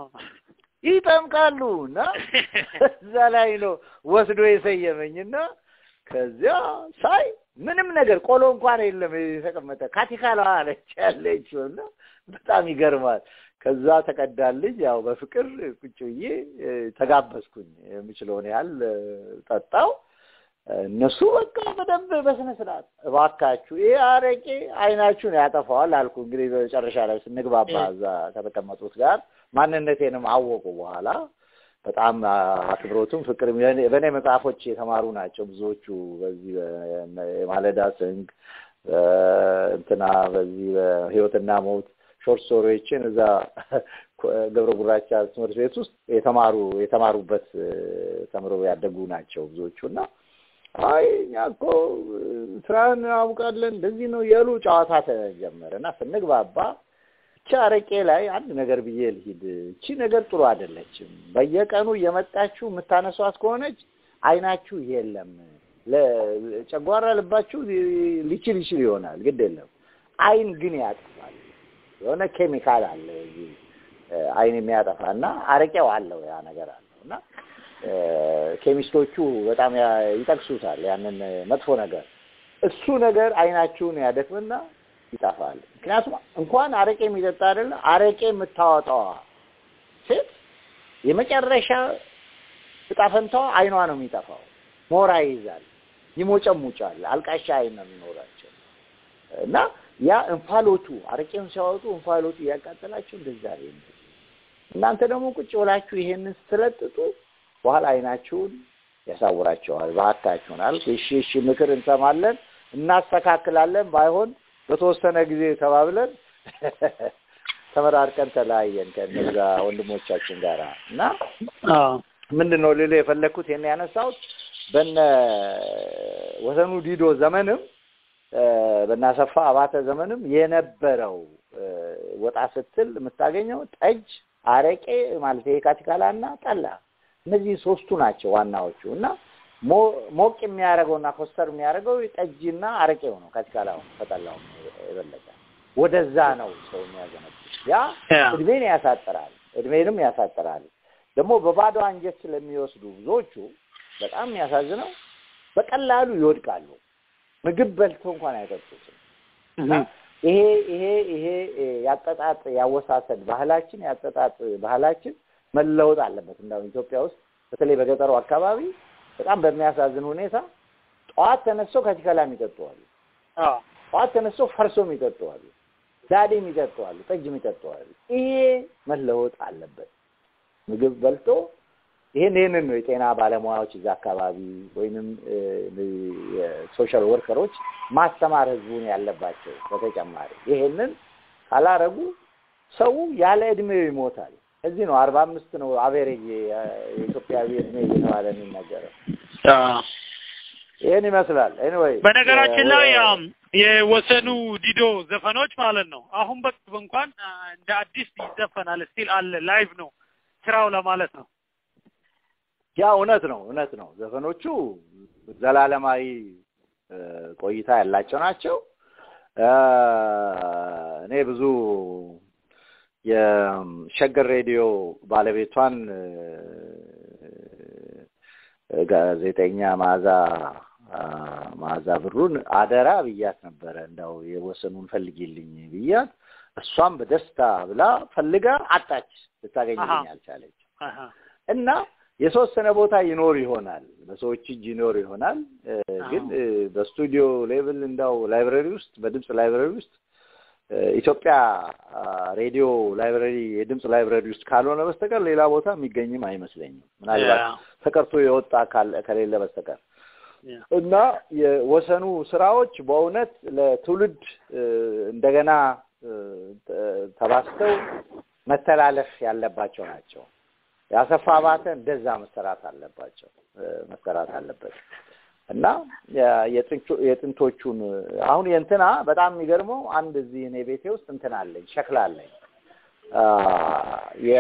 ይጠምቃሉ እና እዛ ላይ ነው ወስዶ የሰየመኝና ከዚያ ሳይ ምንም ነገር ቆሎ እንኳን የለም የተቀመጠ ካቲካላ አለች ያለችው እና በጣም ይገርማል። ከዛ ተቀዳልኝ ያው በፍቅር ቁጭ ብዬ እ፣ ተጋበዝኩኝ። የምችለውን ያህል እ፣ ጠጣው። እነሱ በቃ በደንብ በስነ ስርዓት እባካችሁ ይሄ አረቄ አይናችሁን ያጠፋዋል አልኩ። እንግዲህ በመጨረሻ ላይ ስንግባባ እዛ ከተቀመጡት ጋር ማንነቴንም አወቁ። በኋላ በጣም አክብሮቱም ፍቅር በእኔ መጽሐፎች የተማሩ ናቸው ብዙዎቹ። በዚህ በ- የማለዳ ስንግ እ፣ እንትና በዚህ በህይወትና ሞት ሾርት ስቶሪዎችን እዛ ገብረ ጉራቻ ትምህርት ቤት ውስጥ የተማሩ የተማሩበት እ፣ ተምረው ያደጉ ናቸው ብዙዎቹ እና አይ እኛ እኮ እ፣ ስራን አውቃለን እንደዚህ ነው እያሉ ጨዋታ ተጀመረ እና ስንግባባ ብቻ አረቄ ላይ አንድ ነገር ብዬ ልሂድ። እቺ ነገር ጥሩ አይደለችም። በየቀኑ እየመጣችሁ የምታነሷት ከሆነች አይናችሁ የለም ለጨጓራ ልባችሁ ሊ- ሊችል ይችል ይሆናል፣ ግድ የለም። አይን ግን ያጠፋል። የሆነ ኬሚካል አለ እዚህ እ፣ አይን የሚያጠፋ እና አረቄው አለው ያ ነገር አለው እና እ፣ ኬሚስቶቹ በጣም ያ- ይጠቅሱታል ያንን መጥፎ ነገር። እሱ ነገር አይናችሁን ያደክምና ይጠፋል። ምክንያቱም እንኳን አረቄ የሚጠጣ አይደለ አረቄ የምታወጣዋ ሴት የመጨረሻ እጣ ፈንታዋ አይኗ ነው የሚጠፋው። ሞራ ይይዛል፣ ይሞጨሙጫል፣ አልቃሻ አይን ነው የሚኖራቸው እና ያ እንፋሎቱ አረቄውን ሲያወጡ እንፋሎቱ እያቃጠላቸው እንደዛ ነው። እናንተ ደግሞ ቁጭ ብላችሁ ይሄንን ስትለጥጡ በኋላ አይናችሁን ያሳውራቸዋል። እባካችሁን አልኩ። እሺ እሺ፣ ምክር እንሰማለን፣ እናስተካክላለን። ባይሆን በተወሰነ ጊዜ ተባብለን ተመራርቀን ተለያየን ከእነዛ ወንድሞቻችን ጋር እና ምንድን ነው ልልህ የፈለግኩት ይሄን ያነሳሁት በነ ወሰኑ ዲዶ ዘመንም እ፣ በነ አሰፋ አባተ ዘመንም የነበረው እ፣ ወጣ ስትል የምታገኘው ጠጅ፣ አረቄ ማለት ይሄ ካቲካላ እና ጠላ እነዚህ ሶስቱ ናቸው ዋናዎቹ እና ሞ- ሞቅ የሚያደርገውና ኮስተር የሚያደርገው ጠጅና አረቄው ነው። ካቲካላው ከጠላው የበለጠ ወደዛ ነው ሰው የሚያዘነብ ያ ያ። እድሜን ያሳጥራል፣ እድሜንም ያሳጥራል። ደግሞ በባዶ አንጀት ስለሚወስዱ ብዙዎቹ በጣም የሚያሳዝነው በቀላሉ ይወድቃሉ። ምግብ በልተው እንኳን አይጠጡትም። እና ይሄ ይሄ ይሄ እ፣ ያጠጣጥ ያወሳሰድ ባህላችን ያጠጣጥ ባህላችን መለወጥ አለበት። እንዳው ኢትዮጵያ ውስጥ በተለይ በገጠሩ አካባቢ በጣም በሚያሳዝን ሁኔታ ጠዋት ተነስተው ካቲካላም ይጠጡዋሉ። ጠዋት ተነስተው ፈርሶም ይጠጡዋሉ። ዳዴም ይጠጡዋሉ። ጠጅም ይጠጡዋሉ። ይሄ መለወጥ አለበት። ምግብ በልቶ ይህን ይህንን ነው የጤና ባለሙያዎች እዛ አካባቢ ወይንም የሶሻል ወርከሮች ማስተማር ህዝቡን ያለባቸው። በተጨማሪ ይሄንን ካላረጉ ሰው ያለ እድሜው ይሞታል። እዚህ ነው አርባ አምስት ነው አቬሬጅ የኢትዮጵያዊ እድሜ እየተባለ የሚነገረው። ይህን ይመስላል። ኤኒዌይ በነገራችን ላይ አም የወሰኑ ዲዶ ዘፈኖች ማለት ነው አሁን በቅርብ እንኳን አ፣ እንደ አዲስ ይዘፈናል። ስቲል አለ ላይቭ ነው ስራው ለማለት ነው። ያ እውነት ነው እውነት ነው። ዘፈኖቹ ዘላለማዊ እ፣ ቆይታ ያላቸው ናቸው። እ፣ እኔ ብዙ የሸገር ሬዲዮ ባለቤቷን እ፣ ጋዜጠኛ መዓዛ አ፣ መዓዛ ብሩን አደራ ብያት ነበረ እንደው የወሰኑን ፈልጊልኝ ብያት፣ እሷም በደስታ ብላ ፈልጋ አጣች፣ ልታገኝልኝ አሃ። አልቻለች። አሃ። እና የተወሰነ ቦታ ይኖር ይሆናል፣ በሰዎች እጅ ይኖር ይሆናል። እ፣ ግን እ፣ በስቱዲዮ ሌቭል እንዳው ላይብረሪ ውስጥ በድምፅ ላይብረሪ ውስጥ እ፣ ኢትዮጵያ አ፣ ሬዲዮ ላይብረሪ የድምፅ ላይብረሪ ውስጥ ካልሆነ በስተቀር ሌላ ቦታ የሚገኝም አይመስለኝም። ምናልባት ያ፣ ተቀርቶ የወጣ ካለ- ከሌለ በስተቀር ያ። እና የወሰኑ ስራዎች በእውነት ለትውልድ እ፣ እንደገና እ፣ ተ- ተባስተው መተላለፍ ያለባቸው ናቸው። ያሰፋ አባተ እንደዛ መሰራት አለባቸው እ፣ መሰራት አለበት እና የ- የጥንቹ- የጥንቶቹን አሁን የእንትና በጣም የሚገርመው አንድ እዚህ እኔ ቤቴ ውስጥ እንትና አለኝ ሸክላ አለኝ አ፣ የ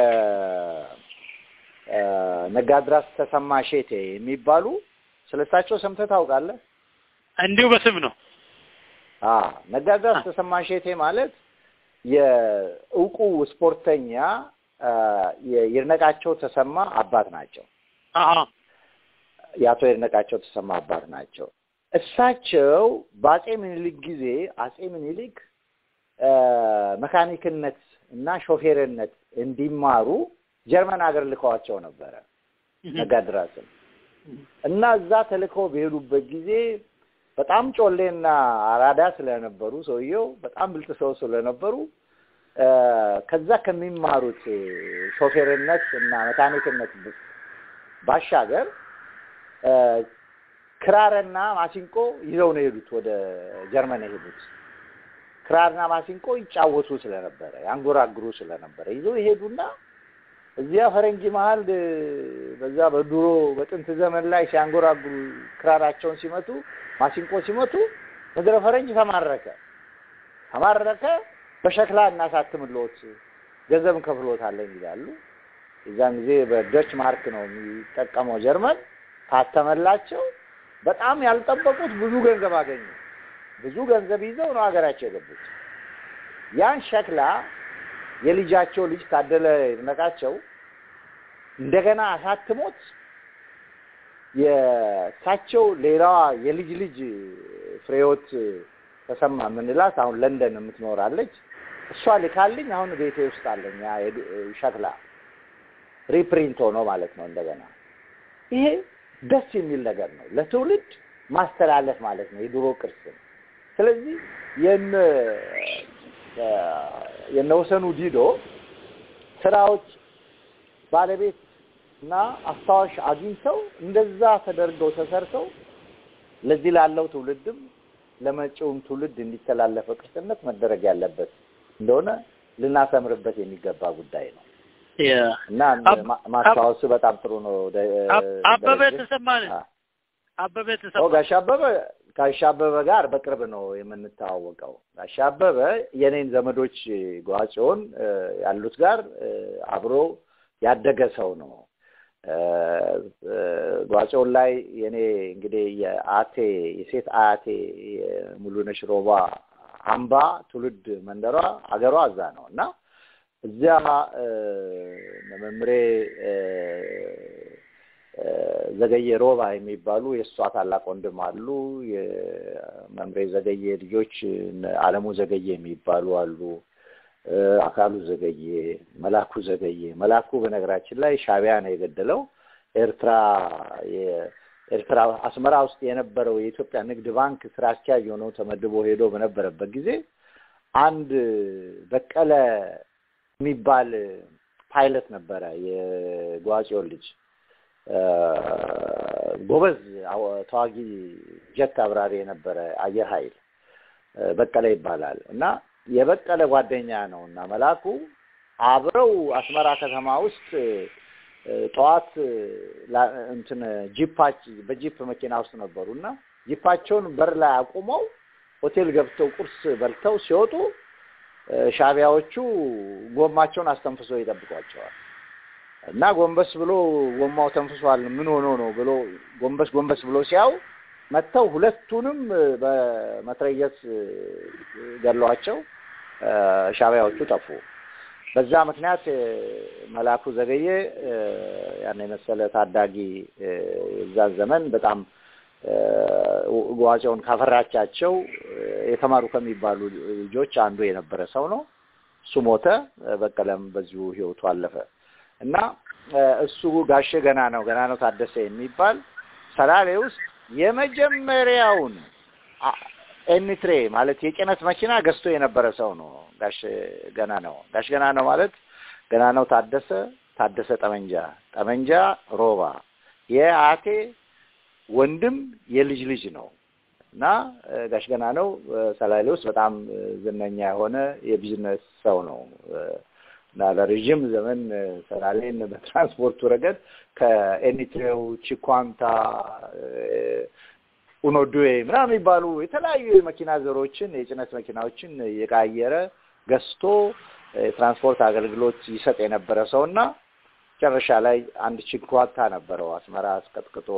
አ፣ ነጋድራስ ተሰማ ሼቴ የሚባሉ ስለሳቸው ሰምተህ ታውቃለህ? እንዲሁ በስም ነው። አ ነጋድራስ ተሰማ ሼቴ ማለት የእውቁ ስፖርተኛ አ፣ የይድነቃቸው ተሰማ አባት ናቸው። አሃ የአቶ ይድነቃቸው ተሰማ አባት ናቸው። እሳቸው በአጼ ምኒልክ ጊዜ አጼ ምኒልክ አ፣ መካኒክነት እና ሾፌርነት እንዲማሩ ጀርመን ሀገር ልከዋቸው ነበረ ነጋድራስን እና እዛ ተልከው በሄዱበት ጊዜ በጣም ጮሌና አራዳ ስለነበሩ ሰውየው በጣም ብልጥ ሰው ስለነበሩ አ፣ ከዛ ከሚማሩት ሾፌርነት እና መካኒክነት ብ- ባሻገር አ፣ ክራርና ማሲንቆ ይዘው ነው የሄዱት ወደ ጀርመን የሄዱት። ክራርና ማሲንቆ ይጫወቱ ስለነበረ ያንጎራግሩ ስለነበረ ይዘው ይሄዱና እዚያ ፈረንጅ መሀል እ፣ በዛ በድሮ በጥንት ዘመን ላይ ሲያንጎራግሩ ክራራቸውን ሲመቱ ማሲንቆ ሲመቱ ምድረ ፈረንጅ ተማረከ ተማረከ። በሸክላ እናሳትምልዎት ገንዘብ እንከፍልዎታለን ይላሉ። የዛን ጊዜ በደች ማርክ ነው የሚጠቀመው ጀርመን። ታተመላቸው። በጣም ያልጠበቁት ብዙ ገንዘብ አገኙ። ብዙ ገንዘብ ይዘው ነው ሀገራቸው የገቡት። ያን ሸክላ የልጃቸው ልጅ ታደለ ይድነቃቸው እንደገና አሳትሞት የእሳቸው ሌላዋ የልጅ ልጅ ፍሬህይወት ተሰማ የምንላት አሁን ለንደን የምትኖራለች። እሷ ልካልኝ አሁን ቤቴ ውስጥ አለኝ ያ የድ- ሸክላ ሪፕሪንት ሆኖ ማለት ነው። እንደገና ይሄ ደስ የሚል ነገር ነው፣ ለትውልድ ማስተላለፍ ማለት ነው የድሮ ቅርስን። ስለዚህ የነ የነወሰኑ ዲዶ ስራዎች ባለቤት እና አስታዋሽ አግኝተው እንደዛ ተደርገው ተሰርተው ለዚህ ላለው ትውልድም ለመጪውም ትውልድ እንዲተላለፈ ቅርስነት መደረግ ያለበት እንደሆነ ልናሰምርበት የሚገባ ጉዳይ ነው እና አብ- ማ- ማስታወሱ በጣም ጥሩ ነው። ደ- አብ- አበበ ደረጀ። ተሰማን አ- አበበ ኦ ተሰማ ጋሽ አበበ ጋሽ አበበ ጋር በቅርብ ነው የምንተዋወቀው። ጋሽ አበበ የኔን ዘመዶች ጓጽዮን እ፣ ያሉት ጋር እ፣ አብሮ ያደገ ሰው ነው። እ፣ እ፣ ጓጽዮን ላይ የኔ እንግዲህ የአቴ የሴት አያቴ የሙሉነሽ ሮባ አምባ ትውልድ መንደሯ አገሯ እዛ ነው እና እዚያ እ፣ መምሬ እ፣ እ፣ ዘገየ ሮባ የሚባሉ የእሷ ታላቅ ወንድም አሉ። የመምሬ ዘገየ ልጆች እነ አለሙ ዘገየ የሚባሉ አሉ። እ፣ አካሉ ዘገየ፣ መላኩ ዘገየ። መላኩ በነገራችን ላይ ሻዕቢያ ነው የገደለው። ኤርትራ የኤርትራ አስመራ ውስጥ የነበረው የኢትዮጵያ ንግድ ባንክ ስራ አስኪያጅ ሆነው ተመድቦ ሄዶ በነበረበት ጊዜ አንድ በቀለ የሚባል ፓይለት ነበረ የጓጽዮን ልጅ ጎበዝ ተዋጊ ጀት አብራሪ የነበረ አየር ኃይል በቀለ ይባላል እና የበቀለ ጓደኛ ነው እና መላኩ አብረው አስመራ ከተማ ውስጥ ጠዋት እንትን ጂፓች በጂፕ መኪና ውስጥ ነበሩ እና ጂፓቸውን በር ላይ አቁመው ሆቴል ገብተው ቁርስ በልተው ሲወጡ ሻቢያዎቹ ጎማቸውን አስተንፍሶ ይጠብቋቸዋል እና ጎንበስ ብሎ ጎማው ተንፍሷል፣ ምን ሆኖ ነው ብሎ ጎንበስ ጎንበስ ብሎ ሲያው መጥተው ሁለቱንም በመትረየስ ገሏቸው። ሻቢያዎቹ ጠፉ። በዛ ምክንያት መላኩ ዘገየ ያን የመሰለ ታዳጊ የዛን ዘመን በጣም ዋጼውን ካፈራቻቸው የተማሩ ከሚባሉ ልጆች አንዱ የነበረ ሰው ነው። እሱ ሞተ። በቀለም በዚሁ ህይወቱ አለፈ እና እሱ ጋሼ ገና ነው ገና ነው ታደሰ የሚባል ሰላሌ ውስጥ የመጀመሪያውን ኤኒትሬ ማለት የጭነት መኪና ገዝቶ የነበረ ሰው ነው። ጋሽ ገና ነው ጋሽ ገና ነው ማለት ገና ነው ታደሰ ታደሰ ጠመንጃ ጠመንጃ ሮባ የአቴ ወንድም የልጅ ልጅ ነው እና ጋሽ ገና ነው ሰላሌ ውስጥ በጣም ዝነኛ የሆነ የቢዝነስ ሰው ነው እና ለረዥም ዘመን ሰላሌን በትራንስፖርቱ ረገድ ከኤኒትሬው ቺኳንታ ኡኖዱዌ ምናምን የሚባሉ የተለያዩ የመኪና ዘሮችን የጭነት መኪናዎችን የቃየረ ገዝቶ የትራንስፖርት አገልግሎት ይሰጥ የነበረ ሰው እና መጨረሻ ላይ አንድ ቺኳንታ ነበረው አስመራ አስቀጥቅጦ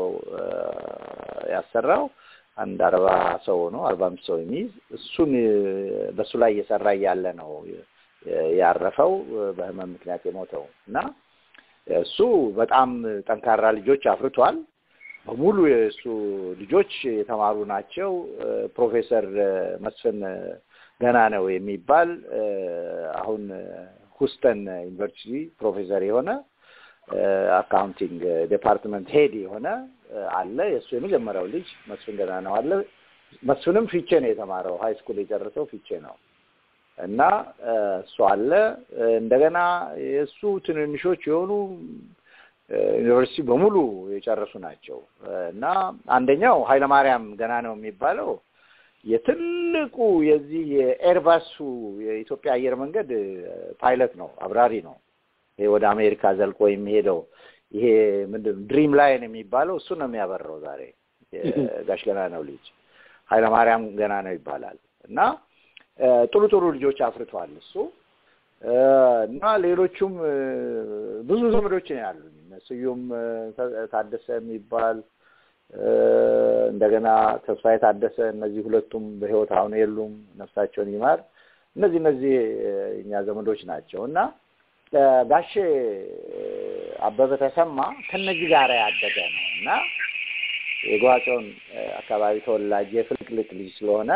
ያሰራው አንድ አርባ ሰው ነው አርባ አምስት ሰው የሚይዝ እሱን በእሱ ላይ እየሰራ እያለ ነው ያረፈው በህመም ምክንያት የሞተው እና እሱ በጣም ጠንካራ ልጆች አፍርቷል። በሙሉ የእሱ ልጆች የተማሩ ናቸው። ፕሮፌሰር መስፍን ገና ነው የሚባል አሁን ሁስተን ዩኒቨርሲቲ ፕሮፌሰር የሆነ አካውንቲንግ ዲፓርትመንት ሄድ የሆነ አለ። የእሱ የመጀመሪያው ልጅ መስፍን ገና ነው አለ። መስፍንም ፊቼ ነው የተማረው። ሀይ ስኩል የጨረሰው ፊቼ ነው እና እሱ አለ። እንደገና የእሱ ትንንሾች የሆኑ ዩኒቨርሲቲ በሙሉ የጨረሱ ናቸው እና አንደኛው ኃይለማርያም ገና ነው የሚባለው የትልቁ የዚህ የኤርባሱ የኢትዮጵያ አየር መንገድ ፓይለት ነው፣ አብራሪ ነው። ይሄ ወደ አሜሪካ ዘልቆ የሚሄደው ይሄ ምንድን ነው ድሪም ላይን የሚባለው እሱ ነው የሚያበረው ዛሬ ጋሽ ገና ነው ልጅ ኃይለማርያም ገና ነው ይባላል እና ጥሩ ጥሩ ልጆች አፍርተዋል እሱ እና ሌሎቹም ብዙ ዘመዶች ነው ያሉኝ። ስዩም ታደሰ የሚባል እንደገና ተስፋዬ ታደሰ፣ እነዚህ ሁለቱም በሕይወት አሁን የሉም፣ ነፍሳቸውን ይማር። እነዚህ እነዚህ እኛ ዘመዶች ናቸው እና ጋሼ አበበ ተሰማ ከነዚህ ጋር ያደገ ነው እና የጓቸውን አካባቢ ተወላጅ የፍልቅልቅ ልጅ ስለሆነ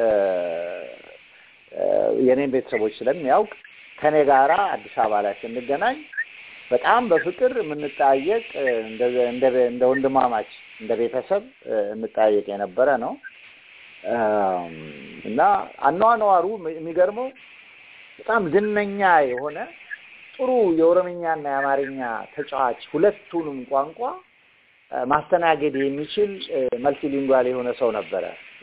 የኔን ቤተሰቦች ስለሚያውቅ ከኔ ጋራ አዲስ አበባ ላይ ስንገናኝ በጣም በፍቅር የምንጠያየቅ እንደ ወንድማማች እንደ ቤተሰብ እንጠያየቅ የነበረ ነው እና አኗኗሩ የሚገርመው በጣም ዝነኛ የሆነ ጥሩ የኦሮምኛና የአማርኛ ተጫዋች ሁለቱንም ቋንቋ ማስተናገድ የሚችል መልቲሊንጓል የሆነ ሰው ነበረ።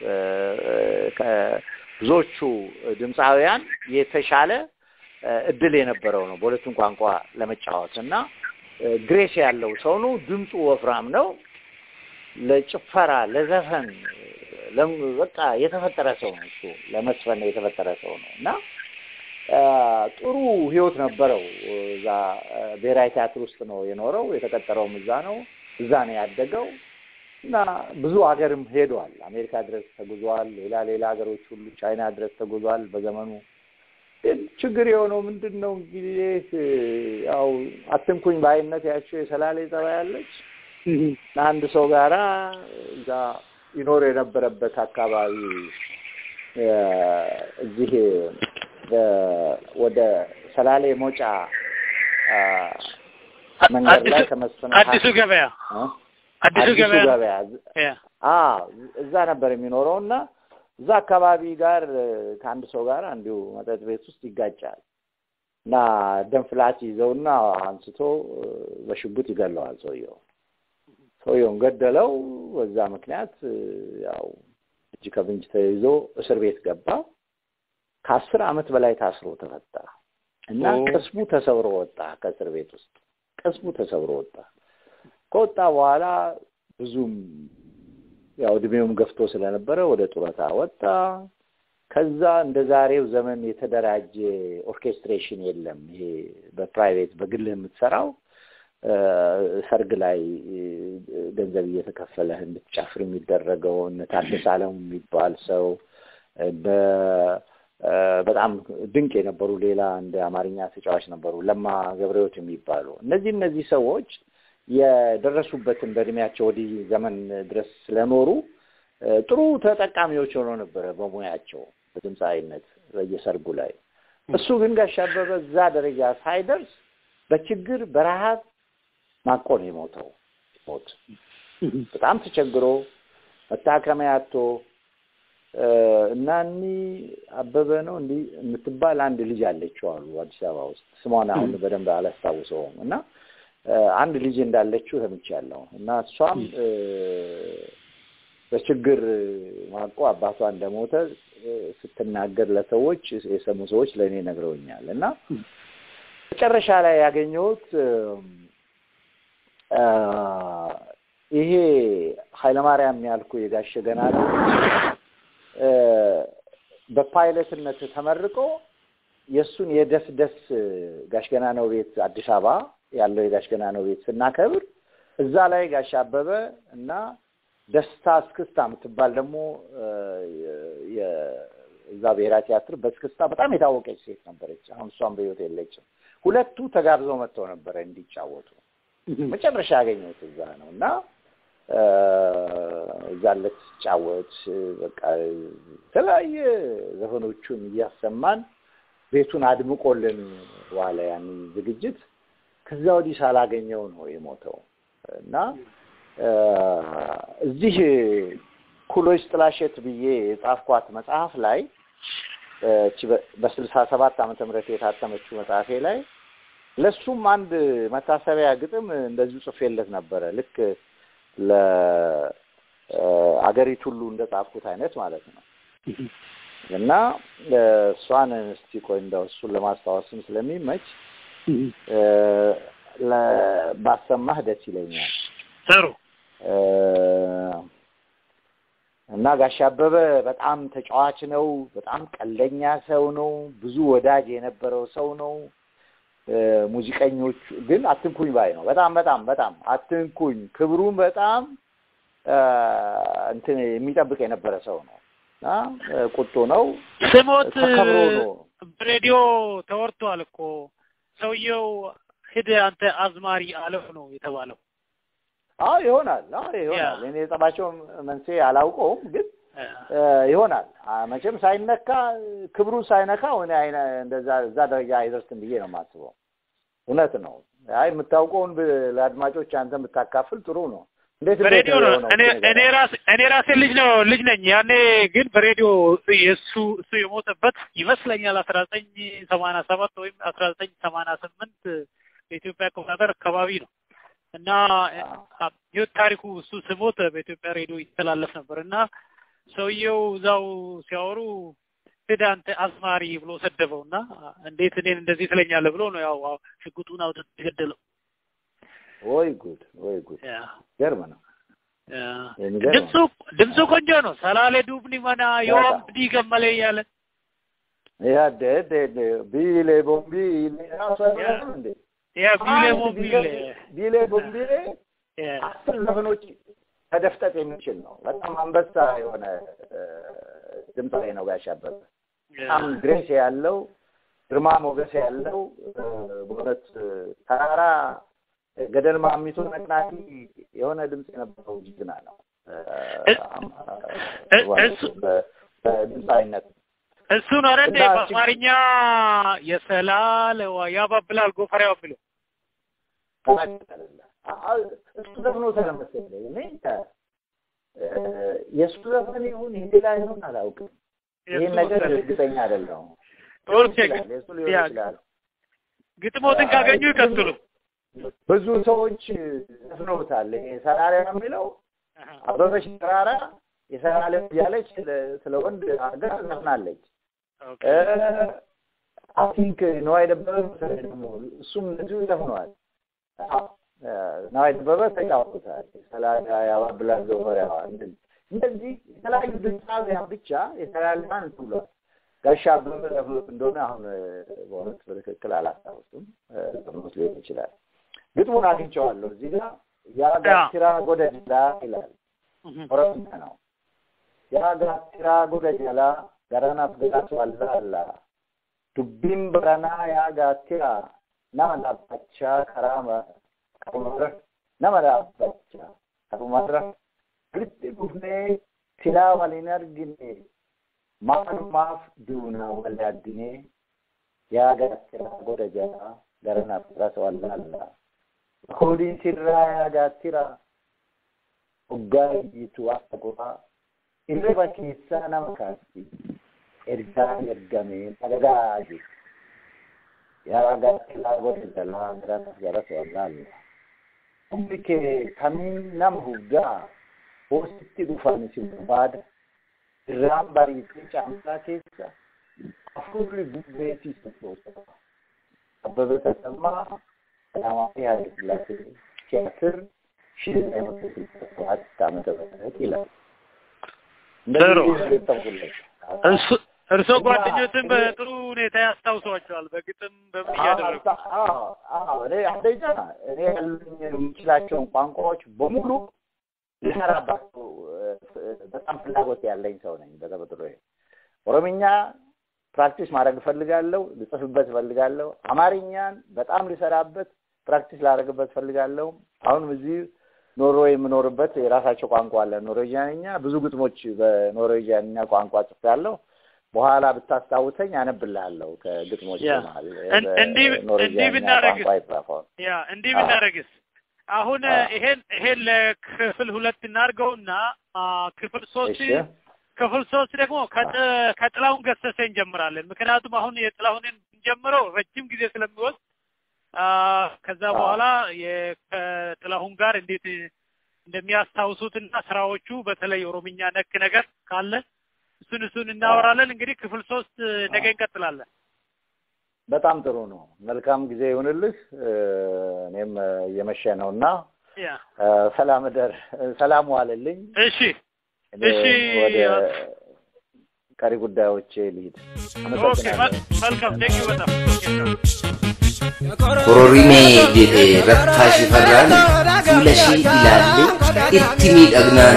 ብዙዎቹ ድምፃውያን የተሻለ እድል የነበረው ነው በሁለቱም ቋንቋ ለመጫወት እና ግሬስ ያለው ሰው ነው። ድምፁ ወፍራም ነው። ለጭፈራ ለዘፈን በቃ የተፈጠረ ሰው ነው። እሱ ለመስፈን የተፈጠረ ሰው ነው እና ጥሩ ህይወት ነበረው። እዛ ብሔራዊ ቲያትር ውስጥ ነው የኖረው። የተቀጠረውም እዛ ነው። እዛ ነው ያደገው እና ብዙ ሀገርም ሄዷል። አሜሪካ ድረስ ተጉዟል። ሌላ ሌላ ሀገሮች ሁሉ ቻይና ድረስ ተጉዟል በዘመኑ ግን ችግር የሆነው ምንድን ነው እንግዲህ ያው አትንኩኝ በአይነት ያቸው የሰላሌ ጸባይ ያለች አንድ ሰው ጋራ እዛ ይኖር የነበረበት አካባቢ እዚህ ወደ ሰላሌ ሞጫ መንገድ ላይ ከመስፍን አዲሱ ገበያ አዲሱ ገበያ እዛ ነበር የሚኖረው እና እዛ አካባቢ ጋር ከአንድ ሰው ጋር እንዲሁ መጠጥ ቤት ውስጥ ይጋጫል እና ደም ፍላት ይዘውና አንስቶ በሽጉጥ ይገለዋል ሰውየው ሰውየውን ገደለው። በዛ ምክንያት እ፣ ያው እጅ ከፍንጅ ተይዞ እስር ቤት ገባ። ከአስር ዓመት በላይ ታስሮ ተፈታ እና ኦ። ቅስሙ ተሰብሮ ወጣ። ከእስር ቤት ውስጥ ቅስሙ ተሰብሮ ወጣ። ከወጣ በኋላ ብዙም ያው እድሜውም ገፍቶ ስለነበረ ወደ ጡረታ ወጣ። ከዛ እንደ ዛሬው ዘመን የተደራጀ ኦርኬስትሬሽን የለም። ይሄ በፕራይቬት በግልህ የምትሰራው እ፣ ሰርግ ላይ እ፣ ገንዘብ እየተከፈለህ እንድትጨፍር የሚደረገው እነ ታደሰ አለሙ የሚባል ሰው እንደ እ፣ በጣም ድንቅ የነበሩ ሌላ እንደ አማርኛ ተጫዋች ነበሩ ለማ ገብረሕይወት የሚባሉ እነዚህ እነዚህ ሰዎች የደረሱበትን በእድሜያቸው ወዲህ ዘመን ድረስ ስለኖሩ እ፣ ጥሩ ተጠቃሚዎች ሆነው ነበረ በሙያቸው በድምፃዊነት በየሰርጉ ላይ። እሱ ግን ጋሽ አበበ እዛ ደረጃ ሳይደርስ በችግር በረሃብ ማቆ ነው የሞተው። ሞት በጣም ተቸግሮ መታከሚያ አጥቶ እ፣ እና እኒ አበበ ነው እንዲህ የምትባል አንድ ልጅ አለችው አሉ አዲስ አበባ ውስጥ ስሟን አሁን በደንብ አላስታውሰውም እና እ፣ አንድ ልጅ እንዳለችው ሰምቻለሁ እና እሷም እ፣ በችግር ማቆ አባቷ እንደሞተ እ፣ ስትናገር ለሰዎች የሰሙ ሰዎች ለእኔ ነግረውኛል እና መጨረሻ ላይ ያገኘሁት እም፣ አ፣ ይሄ ኃይለማርያም ያልኩ የጋሸ ገና ነው እ፣ በፓይለትነት ተመርቆ የእሱን የደስደስ ጋሽ ገና ነው ቤት አዲስ አበባ ያለው የጋሽ ገና ነው ቤት ስናከብር እዛ ላይ ጋሽ አበበ እና ደስታ እስክስታ የምትባል ደግሞ እ፣ የ- እዛ ብሔራዊ ቲያትር በእስክስታ በጣም የታወቀች ሴት ነበረች። አሁን እሷም በሕይወት የለችም። ሁለቱ ተጋብዘው መጥተው ነበረ እንዲጫወቱ። መጨረሻ ያገኘሁት እዛ ነው እና እ፣ እዛ ዕለት ሲጫወት በቃ የተለያየ ዘፈኖቹን እያሰማን ቤቱን አድምቆልን ዋለ ያን ዝግጅት። ከዛ ወዲህ ሳላገኘው ነው የሞተው እና እ፣ እዚህ ኩሎች ጥላሸት ብዬ የጻፍኳት መጽሐፍ ላይ እ፣ እቺ በ- በስልሳ ሰባት ዓመተ ምህረት የታተመችው መጽሐፌ ላይ ለሱም አንድ መታሰቢያ ግጥም እንደዚሁ ጽፌለት ነበረ። ልክ ለአገሪቱ ሁሉ እንደ ጻፍኩት አይነት ማለት ነው። እና እ፣ እሷን እስቲ ቆይ እንደው እሱን ለማስታወስም ስለሚመች እ፣ ለ- ባሰማህ ደስ ይለኛል። ጥሩ እ፣ እና ጋሽ አበበ በጣም ተጫዋች ነው። በጣም ቀለኛ ሰው ነው። ብዙ ወዳጅ የነበረው ሰው ነው። እ፣ ሙዚቀኞቹ ግን አትንኩኝ ባይ ነው። በጣም በጣም በጣም አትንኩኝ፣ ክብሩን በጣም እ፣ እንትን የሚጠብቅ የነበረ ሰው ነው እና እ፣ ቁጡ ነው። ስሞት ተከብሮ ነው። በሬዲዮ ተወርቷል እኮ ሰውየው ሂድ አንተ አዝማሪ አለው ነው የተባለው። አዎ ይሆናል። አዎ ይሆናል። እኔ የጸባቸው መንስኤ አላውቀውም ግን እ፣ እ፣ ይሆናል አ፣ መቼም ሳይነካ ክብሩ ሳይነካው እኔ አይነ እንደዛ እዛ ደረጃ አይደርስም ብዬ ነው የማስበው። እውነት ነው። አይ የምታውቀውን ብ- ለአድማጮች አንተ ብታካፍል ጥሩ ነው። እንዴት እንዴት በሬዲዮ ነው የሆነው? እኔ እኔ ራሴ እኔ ራሴ ልጅ ነው ልጅ ነኝ። ያኔ ግን በሬዲዮ የእሱ እሱ የሞተበት ይመስለኛል አስራ ዘጠኝ ሰማንያ ሰባት ወይም አስራ ዘጠኝ ሰማንያ ስምንት በኢትዮጵያ አቆጣጠር አካባቢ ነው እና አ- ህይወት ታሪኩ እሱ ስሞት በኢትዮጵያ ሬዲዮ ይተላለፍ ነበር እና ሰውየው እዛው ሲያወሩ ሂድ አንተ አዝማሪ ብሎ ሰደበው እና እንዴት እኔን እንደዚህ ትለኛለህ ብሎ ነው ያው ሽጉጡን አውጥቶ የገደለው። ወይ ጉድ ወይ ጉድ ያ ገርም ነው። ያ የሚገርም ድምፁ ድምፁ ቆንጆ ነው። ሰላሌ ዱብኒ መና ዮም ዲ ገመለ እያለ ያ ደ ደ ደ ቢሌ ቦምቢሌ ራሱ አይሆንም እንዴ? ያ ቢሌ አንድ ሞቢሌ ቢሌ- ቢሌ ቦምቢሌ ያ አስር ዘፈኖች መደፍጠጥ የሚችል ነው። በጣም አንበሳ የሆነ እ፣ ድምፃዊ ነው ጋሽ አበበ። በጣም ግሬስ ያለው ግርማ ሞገስ ያለው እ፣ በእውነት እ፣ ተራራ ገደል ማሚቶ ነቅናቂ የሆነ ድምፅ የነበረው ጀግና ነው እ፣ እ- እሱ- በ- በድምፃዊነት እሱ ነው አይደል እና እቺ- በአማርኛ የሰላለዋ ያባብላል ጎፈሬው የሚለው እሱ ዘፍኖ ስለመሰለኝ እኔ እ፣ የእሱ ዘፈን ይሁን የሌላ ይሁን አላውቅም። ይህን ነገር እርግጠኛ አይደለሁም። ኦኬ ይችላል፣ የእሱ ሊሆን ያ ይችላል። ግጥሞትን ካገኙ ይቀጥሉ። ብዙ ሰዎች ዘፍነውታል። ይሄ ሰራሪያ የሚለው አበበች ተራራ የሰራለ እያለች ስለ- ስለ ወንድ ሀገር ዘፍናለች። ኦኬ አይ ቲንክ ነዋይ ደበበ መሰለኝ ደግሞ እሱም እንደዚሁ ዘፍነዋል። አዎ፣ ነዋይ ደበበ ተጫውቶታል። ሰላዳ ያባብላል ዘወሪያዋ እንደዚህ እንደዚህ የተለያዩ ድምፃውያን ብቻ የተላልማን ብሏል። ጋሻ አበበ ዘፍኖት እንደሆነ አሁን እ፣ በእውነት በትክክል አላስታውስም። እ፣ ዘፍኖት ሊሆን ይችላል። ግጥሙን አግኝቼዋለሁ እዚህ ጋር ያጋቲራ ጎደላ ይላል። ኦሮምኛ ነው። ያጋቲራ ጎደጀላ ገረናፍ ገላቱ አላላ dubbiin baranaa yaa gaattiraa nama dhaabbachaa karaa qabumarra nama dhaabbachaa qabumarra walitti dhufnee silaa waliin argine maalumaaf duunaa wal yaaddinee yaa gaattiraa goda jalaa gara naftiras wallaallaa koodiin sirraa yaa gaattiraa hoggaa iyyitu akka goraa irriba keessaa nama kaasti ergaa ergamee dhagahaa jiru. Yaa gaattilaa gosa jalaa garas garas wallaalla. Humni kee kamiin nama huggaa hoositti dhufan si barbaada. Irraan bariitee caamsaa keessa afurri bubbeetii sochoosa. Abbabee Tasammaa Qadaamaawii Haayile Sillaasee ቲያትር ሺህ ዘጠኝ መቶ ስልሳ ሰባት ዓመተ ምህረት ይላል። ጥሩ። እንደዚህ ገጠምኩለት። እርሱ- እርስዎ ጓደኞትን በጥሩ ሁኔታ ያስታውሷቸዋል። በግጥም በምን እያደረጉ አዎ፣ አዎ። እኔ አንደኛ እኔ ያሉኝ የምችላቸውን ቋንቋዎች በሙሉ ልሰራባቸው እ፣ በጣም ፍላጎት ያለኝ ሰው ነኝ በተፈጥሮዬ። ኦሮምኛ ፕራክቲስ ማድረግ እፈልጋለሁ፣ ልጽፍበት እፈልጋለሁ። አማርኛን በጣም ልሰራበት ፕራክቲስ ላደርግበት እፈልጋለሁ። አሁንም እዚህ ኖርዌይ የምኖርበት የራሳቸው ቋንቋ አለ፣ ኖርዌጂያንኛ። ብዙ ግጥሞች በኖርዌጂያንኛ ቋንቋ ጽፌያለሁ። በኋላ ብታስታውሰኝ አነብልሃለሁ ከግጥሞች ያ። መሀል እን- እንዲህ- በኖርዌጂያንኛ እንዲህ ብናደርግስ? ቋንቋ የጻፈው ያ እንዲህ አዎ። ብናደርግስ አሁን አዎ። ይሄን ይሄን ለክፍል ሁለት እናድርገውና አ፣ ክፍል ሶስት እሺ ክፍል ሶስት ደግሞ ከጥ- ከጥላሁን ገሰሰ እንጀምራለን። ምክንያቱም አሁን የጥላሁንን እንጀምረው ረጅም ጊዜ ስለሚወስድ አ፣ ከዛ አዎ። በኋላ የ- ከጥላሁን ጋር እንዴት እንደሚያስታውሱትና ስራዎቹ በተለይ ኦሮምኛ ነክ ነገር ካለ እሱን እሱን እናወራለን። እንግዲህ ክፍል ሶስት ነገ እንቀጥላለን። በጣም ጥሩ ነው። መልካም ጊዜ ይሁንልህ። እ፣ እኔም እ፣ እየመሸ ነው እና ያ እ፣ ሰላም እደር፣ እ፣ ሰላም ዋልልኝ። እሺ እኔ እሺ፣ ወደ ያ- ቀሪ ጉዳዮቼ ልሂድ። ኦኬ አመሰግናለሁ። መል- መልካም ቴንኪው በጣም Kororimee jedhee rattaa shifarraan fuula ishee ilaallee itti miidhagnaan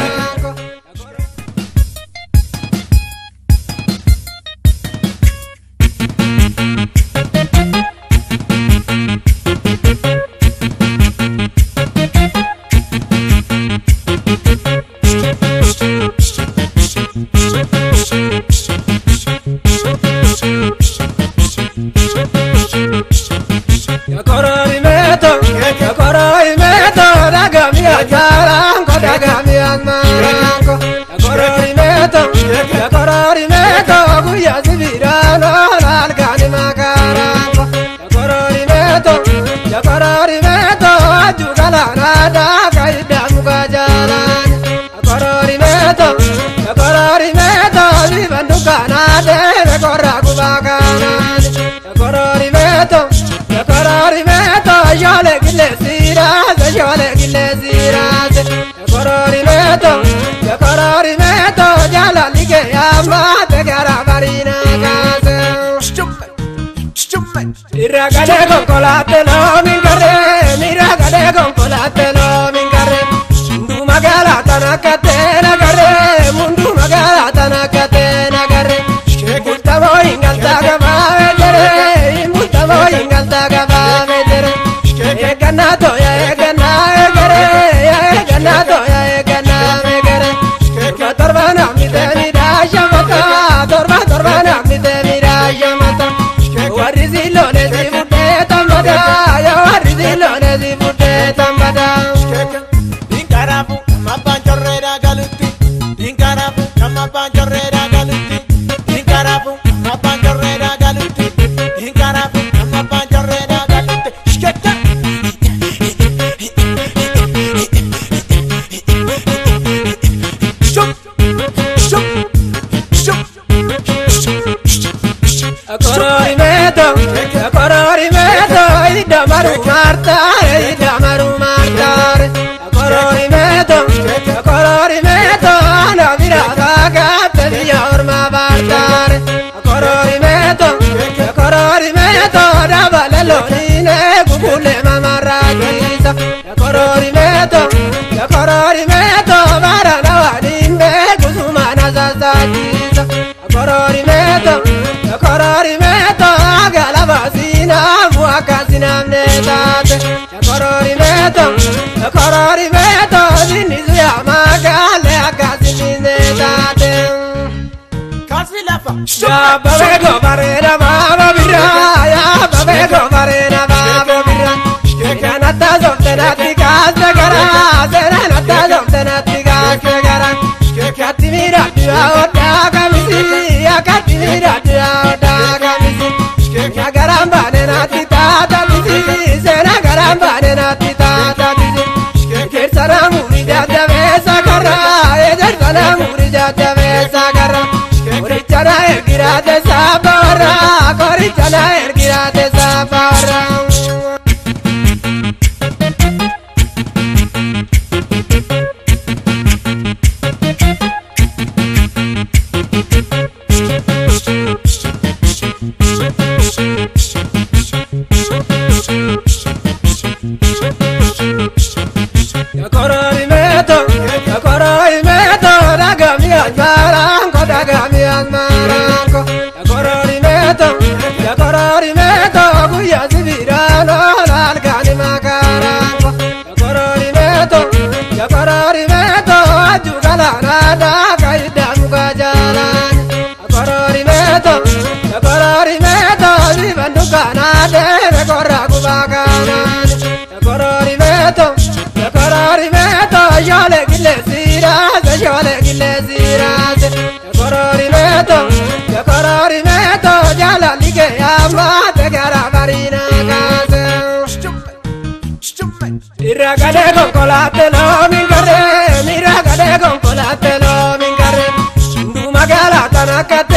Irragade konkolaatte loomin garree, mirragade konkolaatte loomin garree. Mundu magaalaa tana kattee nagarree, mundu magaalaa tana kattee nagarree. Murtamoo hingaltaa gabaabee jere, murtamoo hingaltaa gabaabee jere. Eeggannaa tooya eeggannaa eegere, eeggannaa tooya eeggannaa eegere. Torba torba namni tee midhaasha mataa, torba torba namni tee midhaasha mataa. Warri ziloone si fuudhee tambada, yaa warri ziloone si fuudhee tambada. Korori meto ana virata gatte via orma bartare Korori meto Korori meto da valellonine cuculle mamarratisa Korori meto Korori meto varana vadimbe kusumana zazatisa Korori meto Korori meto galavasina muakasina mnetate Korori meto Korori meto zinizu ya magale akasini mnetate Ya babe go barena baba bira ya babe go barena baba bira Kana ta zomte na tika sagara sera na ta zomte na tika sagara Kati mira dia oda kamisi ya kati mira dia oda kamisi Ya garamba ne na tita ta bisi sera garamba ne na tita ta bisi Kersana muri jada besa kara Ejersana muri jada besa kara Korichana ergirate sabara Korichana ergirate sabara Korori meto, korori meto, dagami asmaranko, dagami asmaranko. Korori meto, korori meto, guya sibirano, lalgani makaranko. Korori meto, korori meto, ajugala nada, kaida muka jalan. Korori meto, korori meto, dibanduka nade, rekorra kubakanan. Korori meto, korori meto, yole gile siras, yole gile siras. Korori meto, korori meto, jala lige yama, te gara marina kase. Irragade con colatelo mingare, miragade con colatelo mingare. Du magala tanakate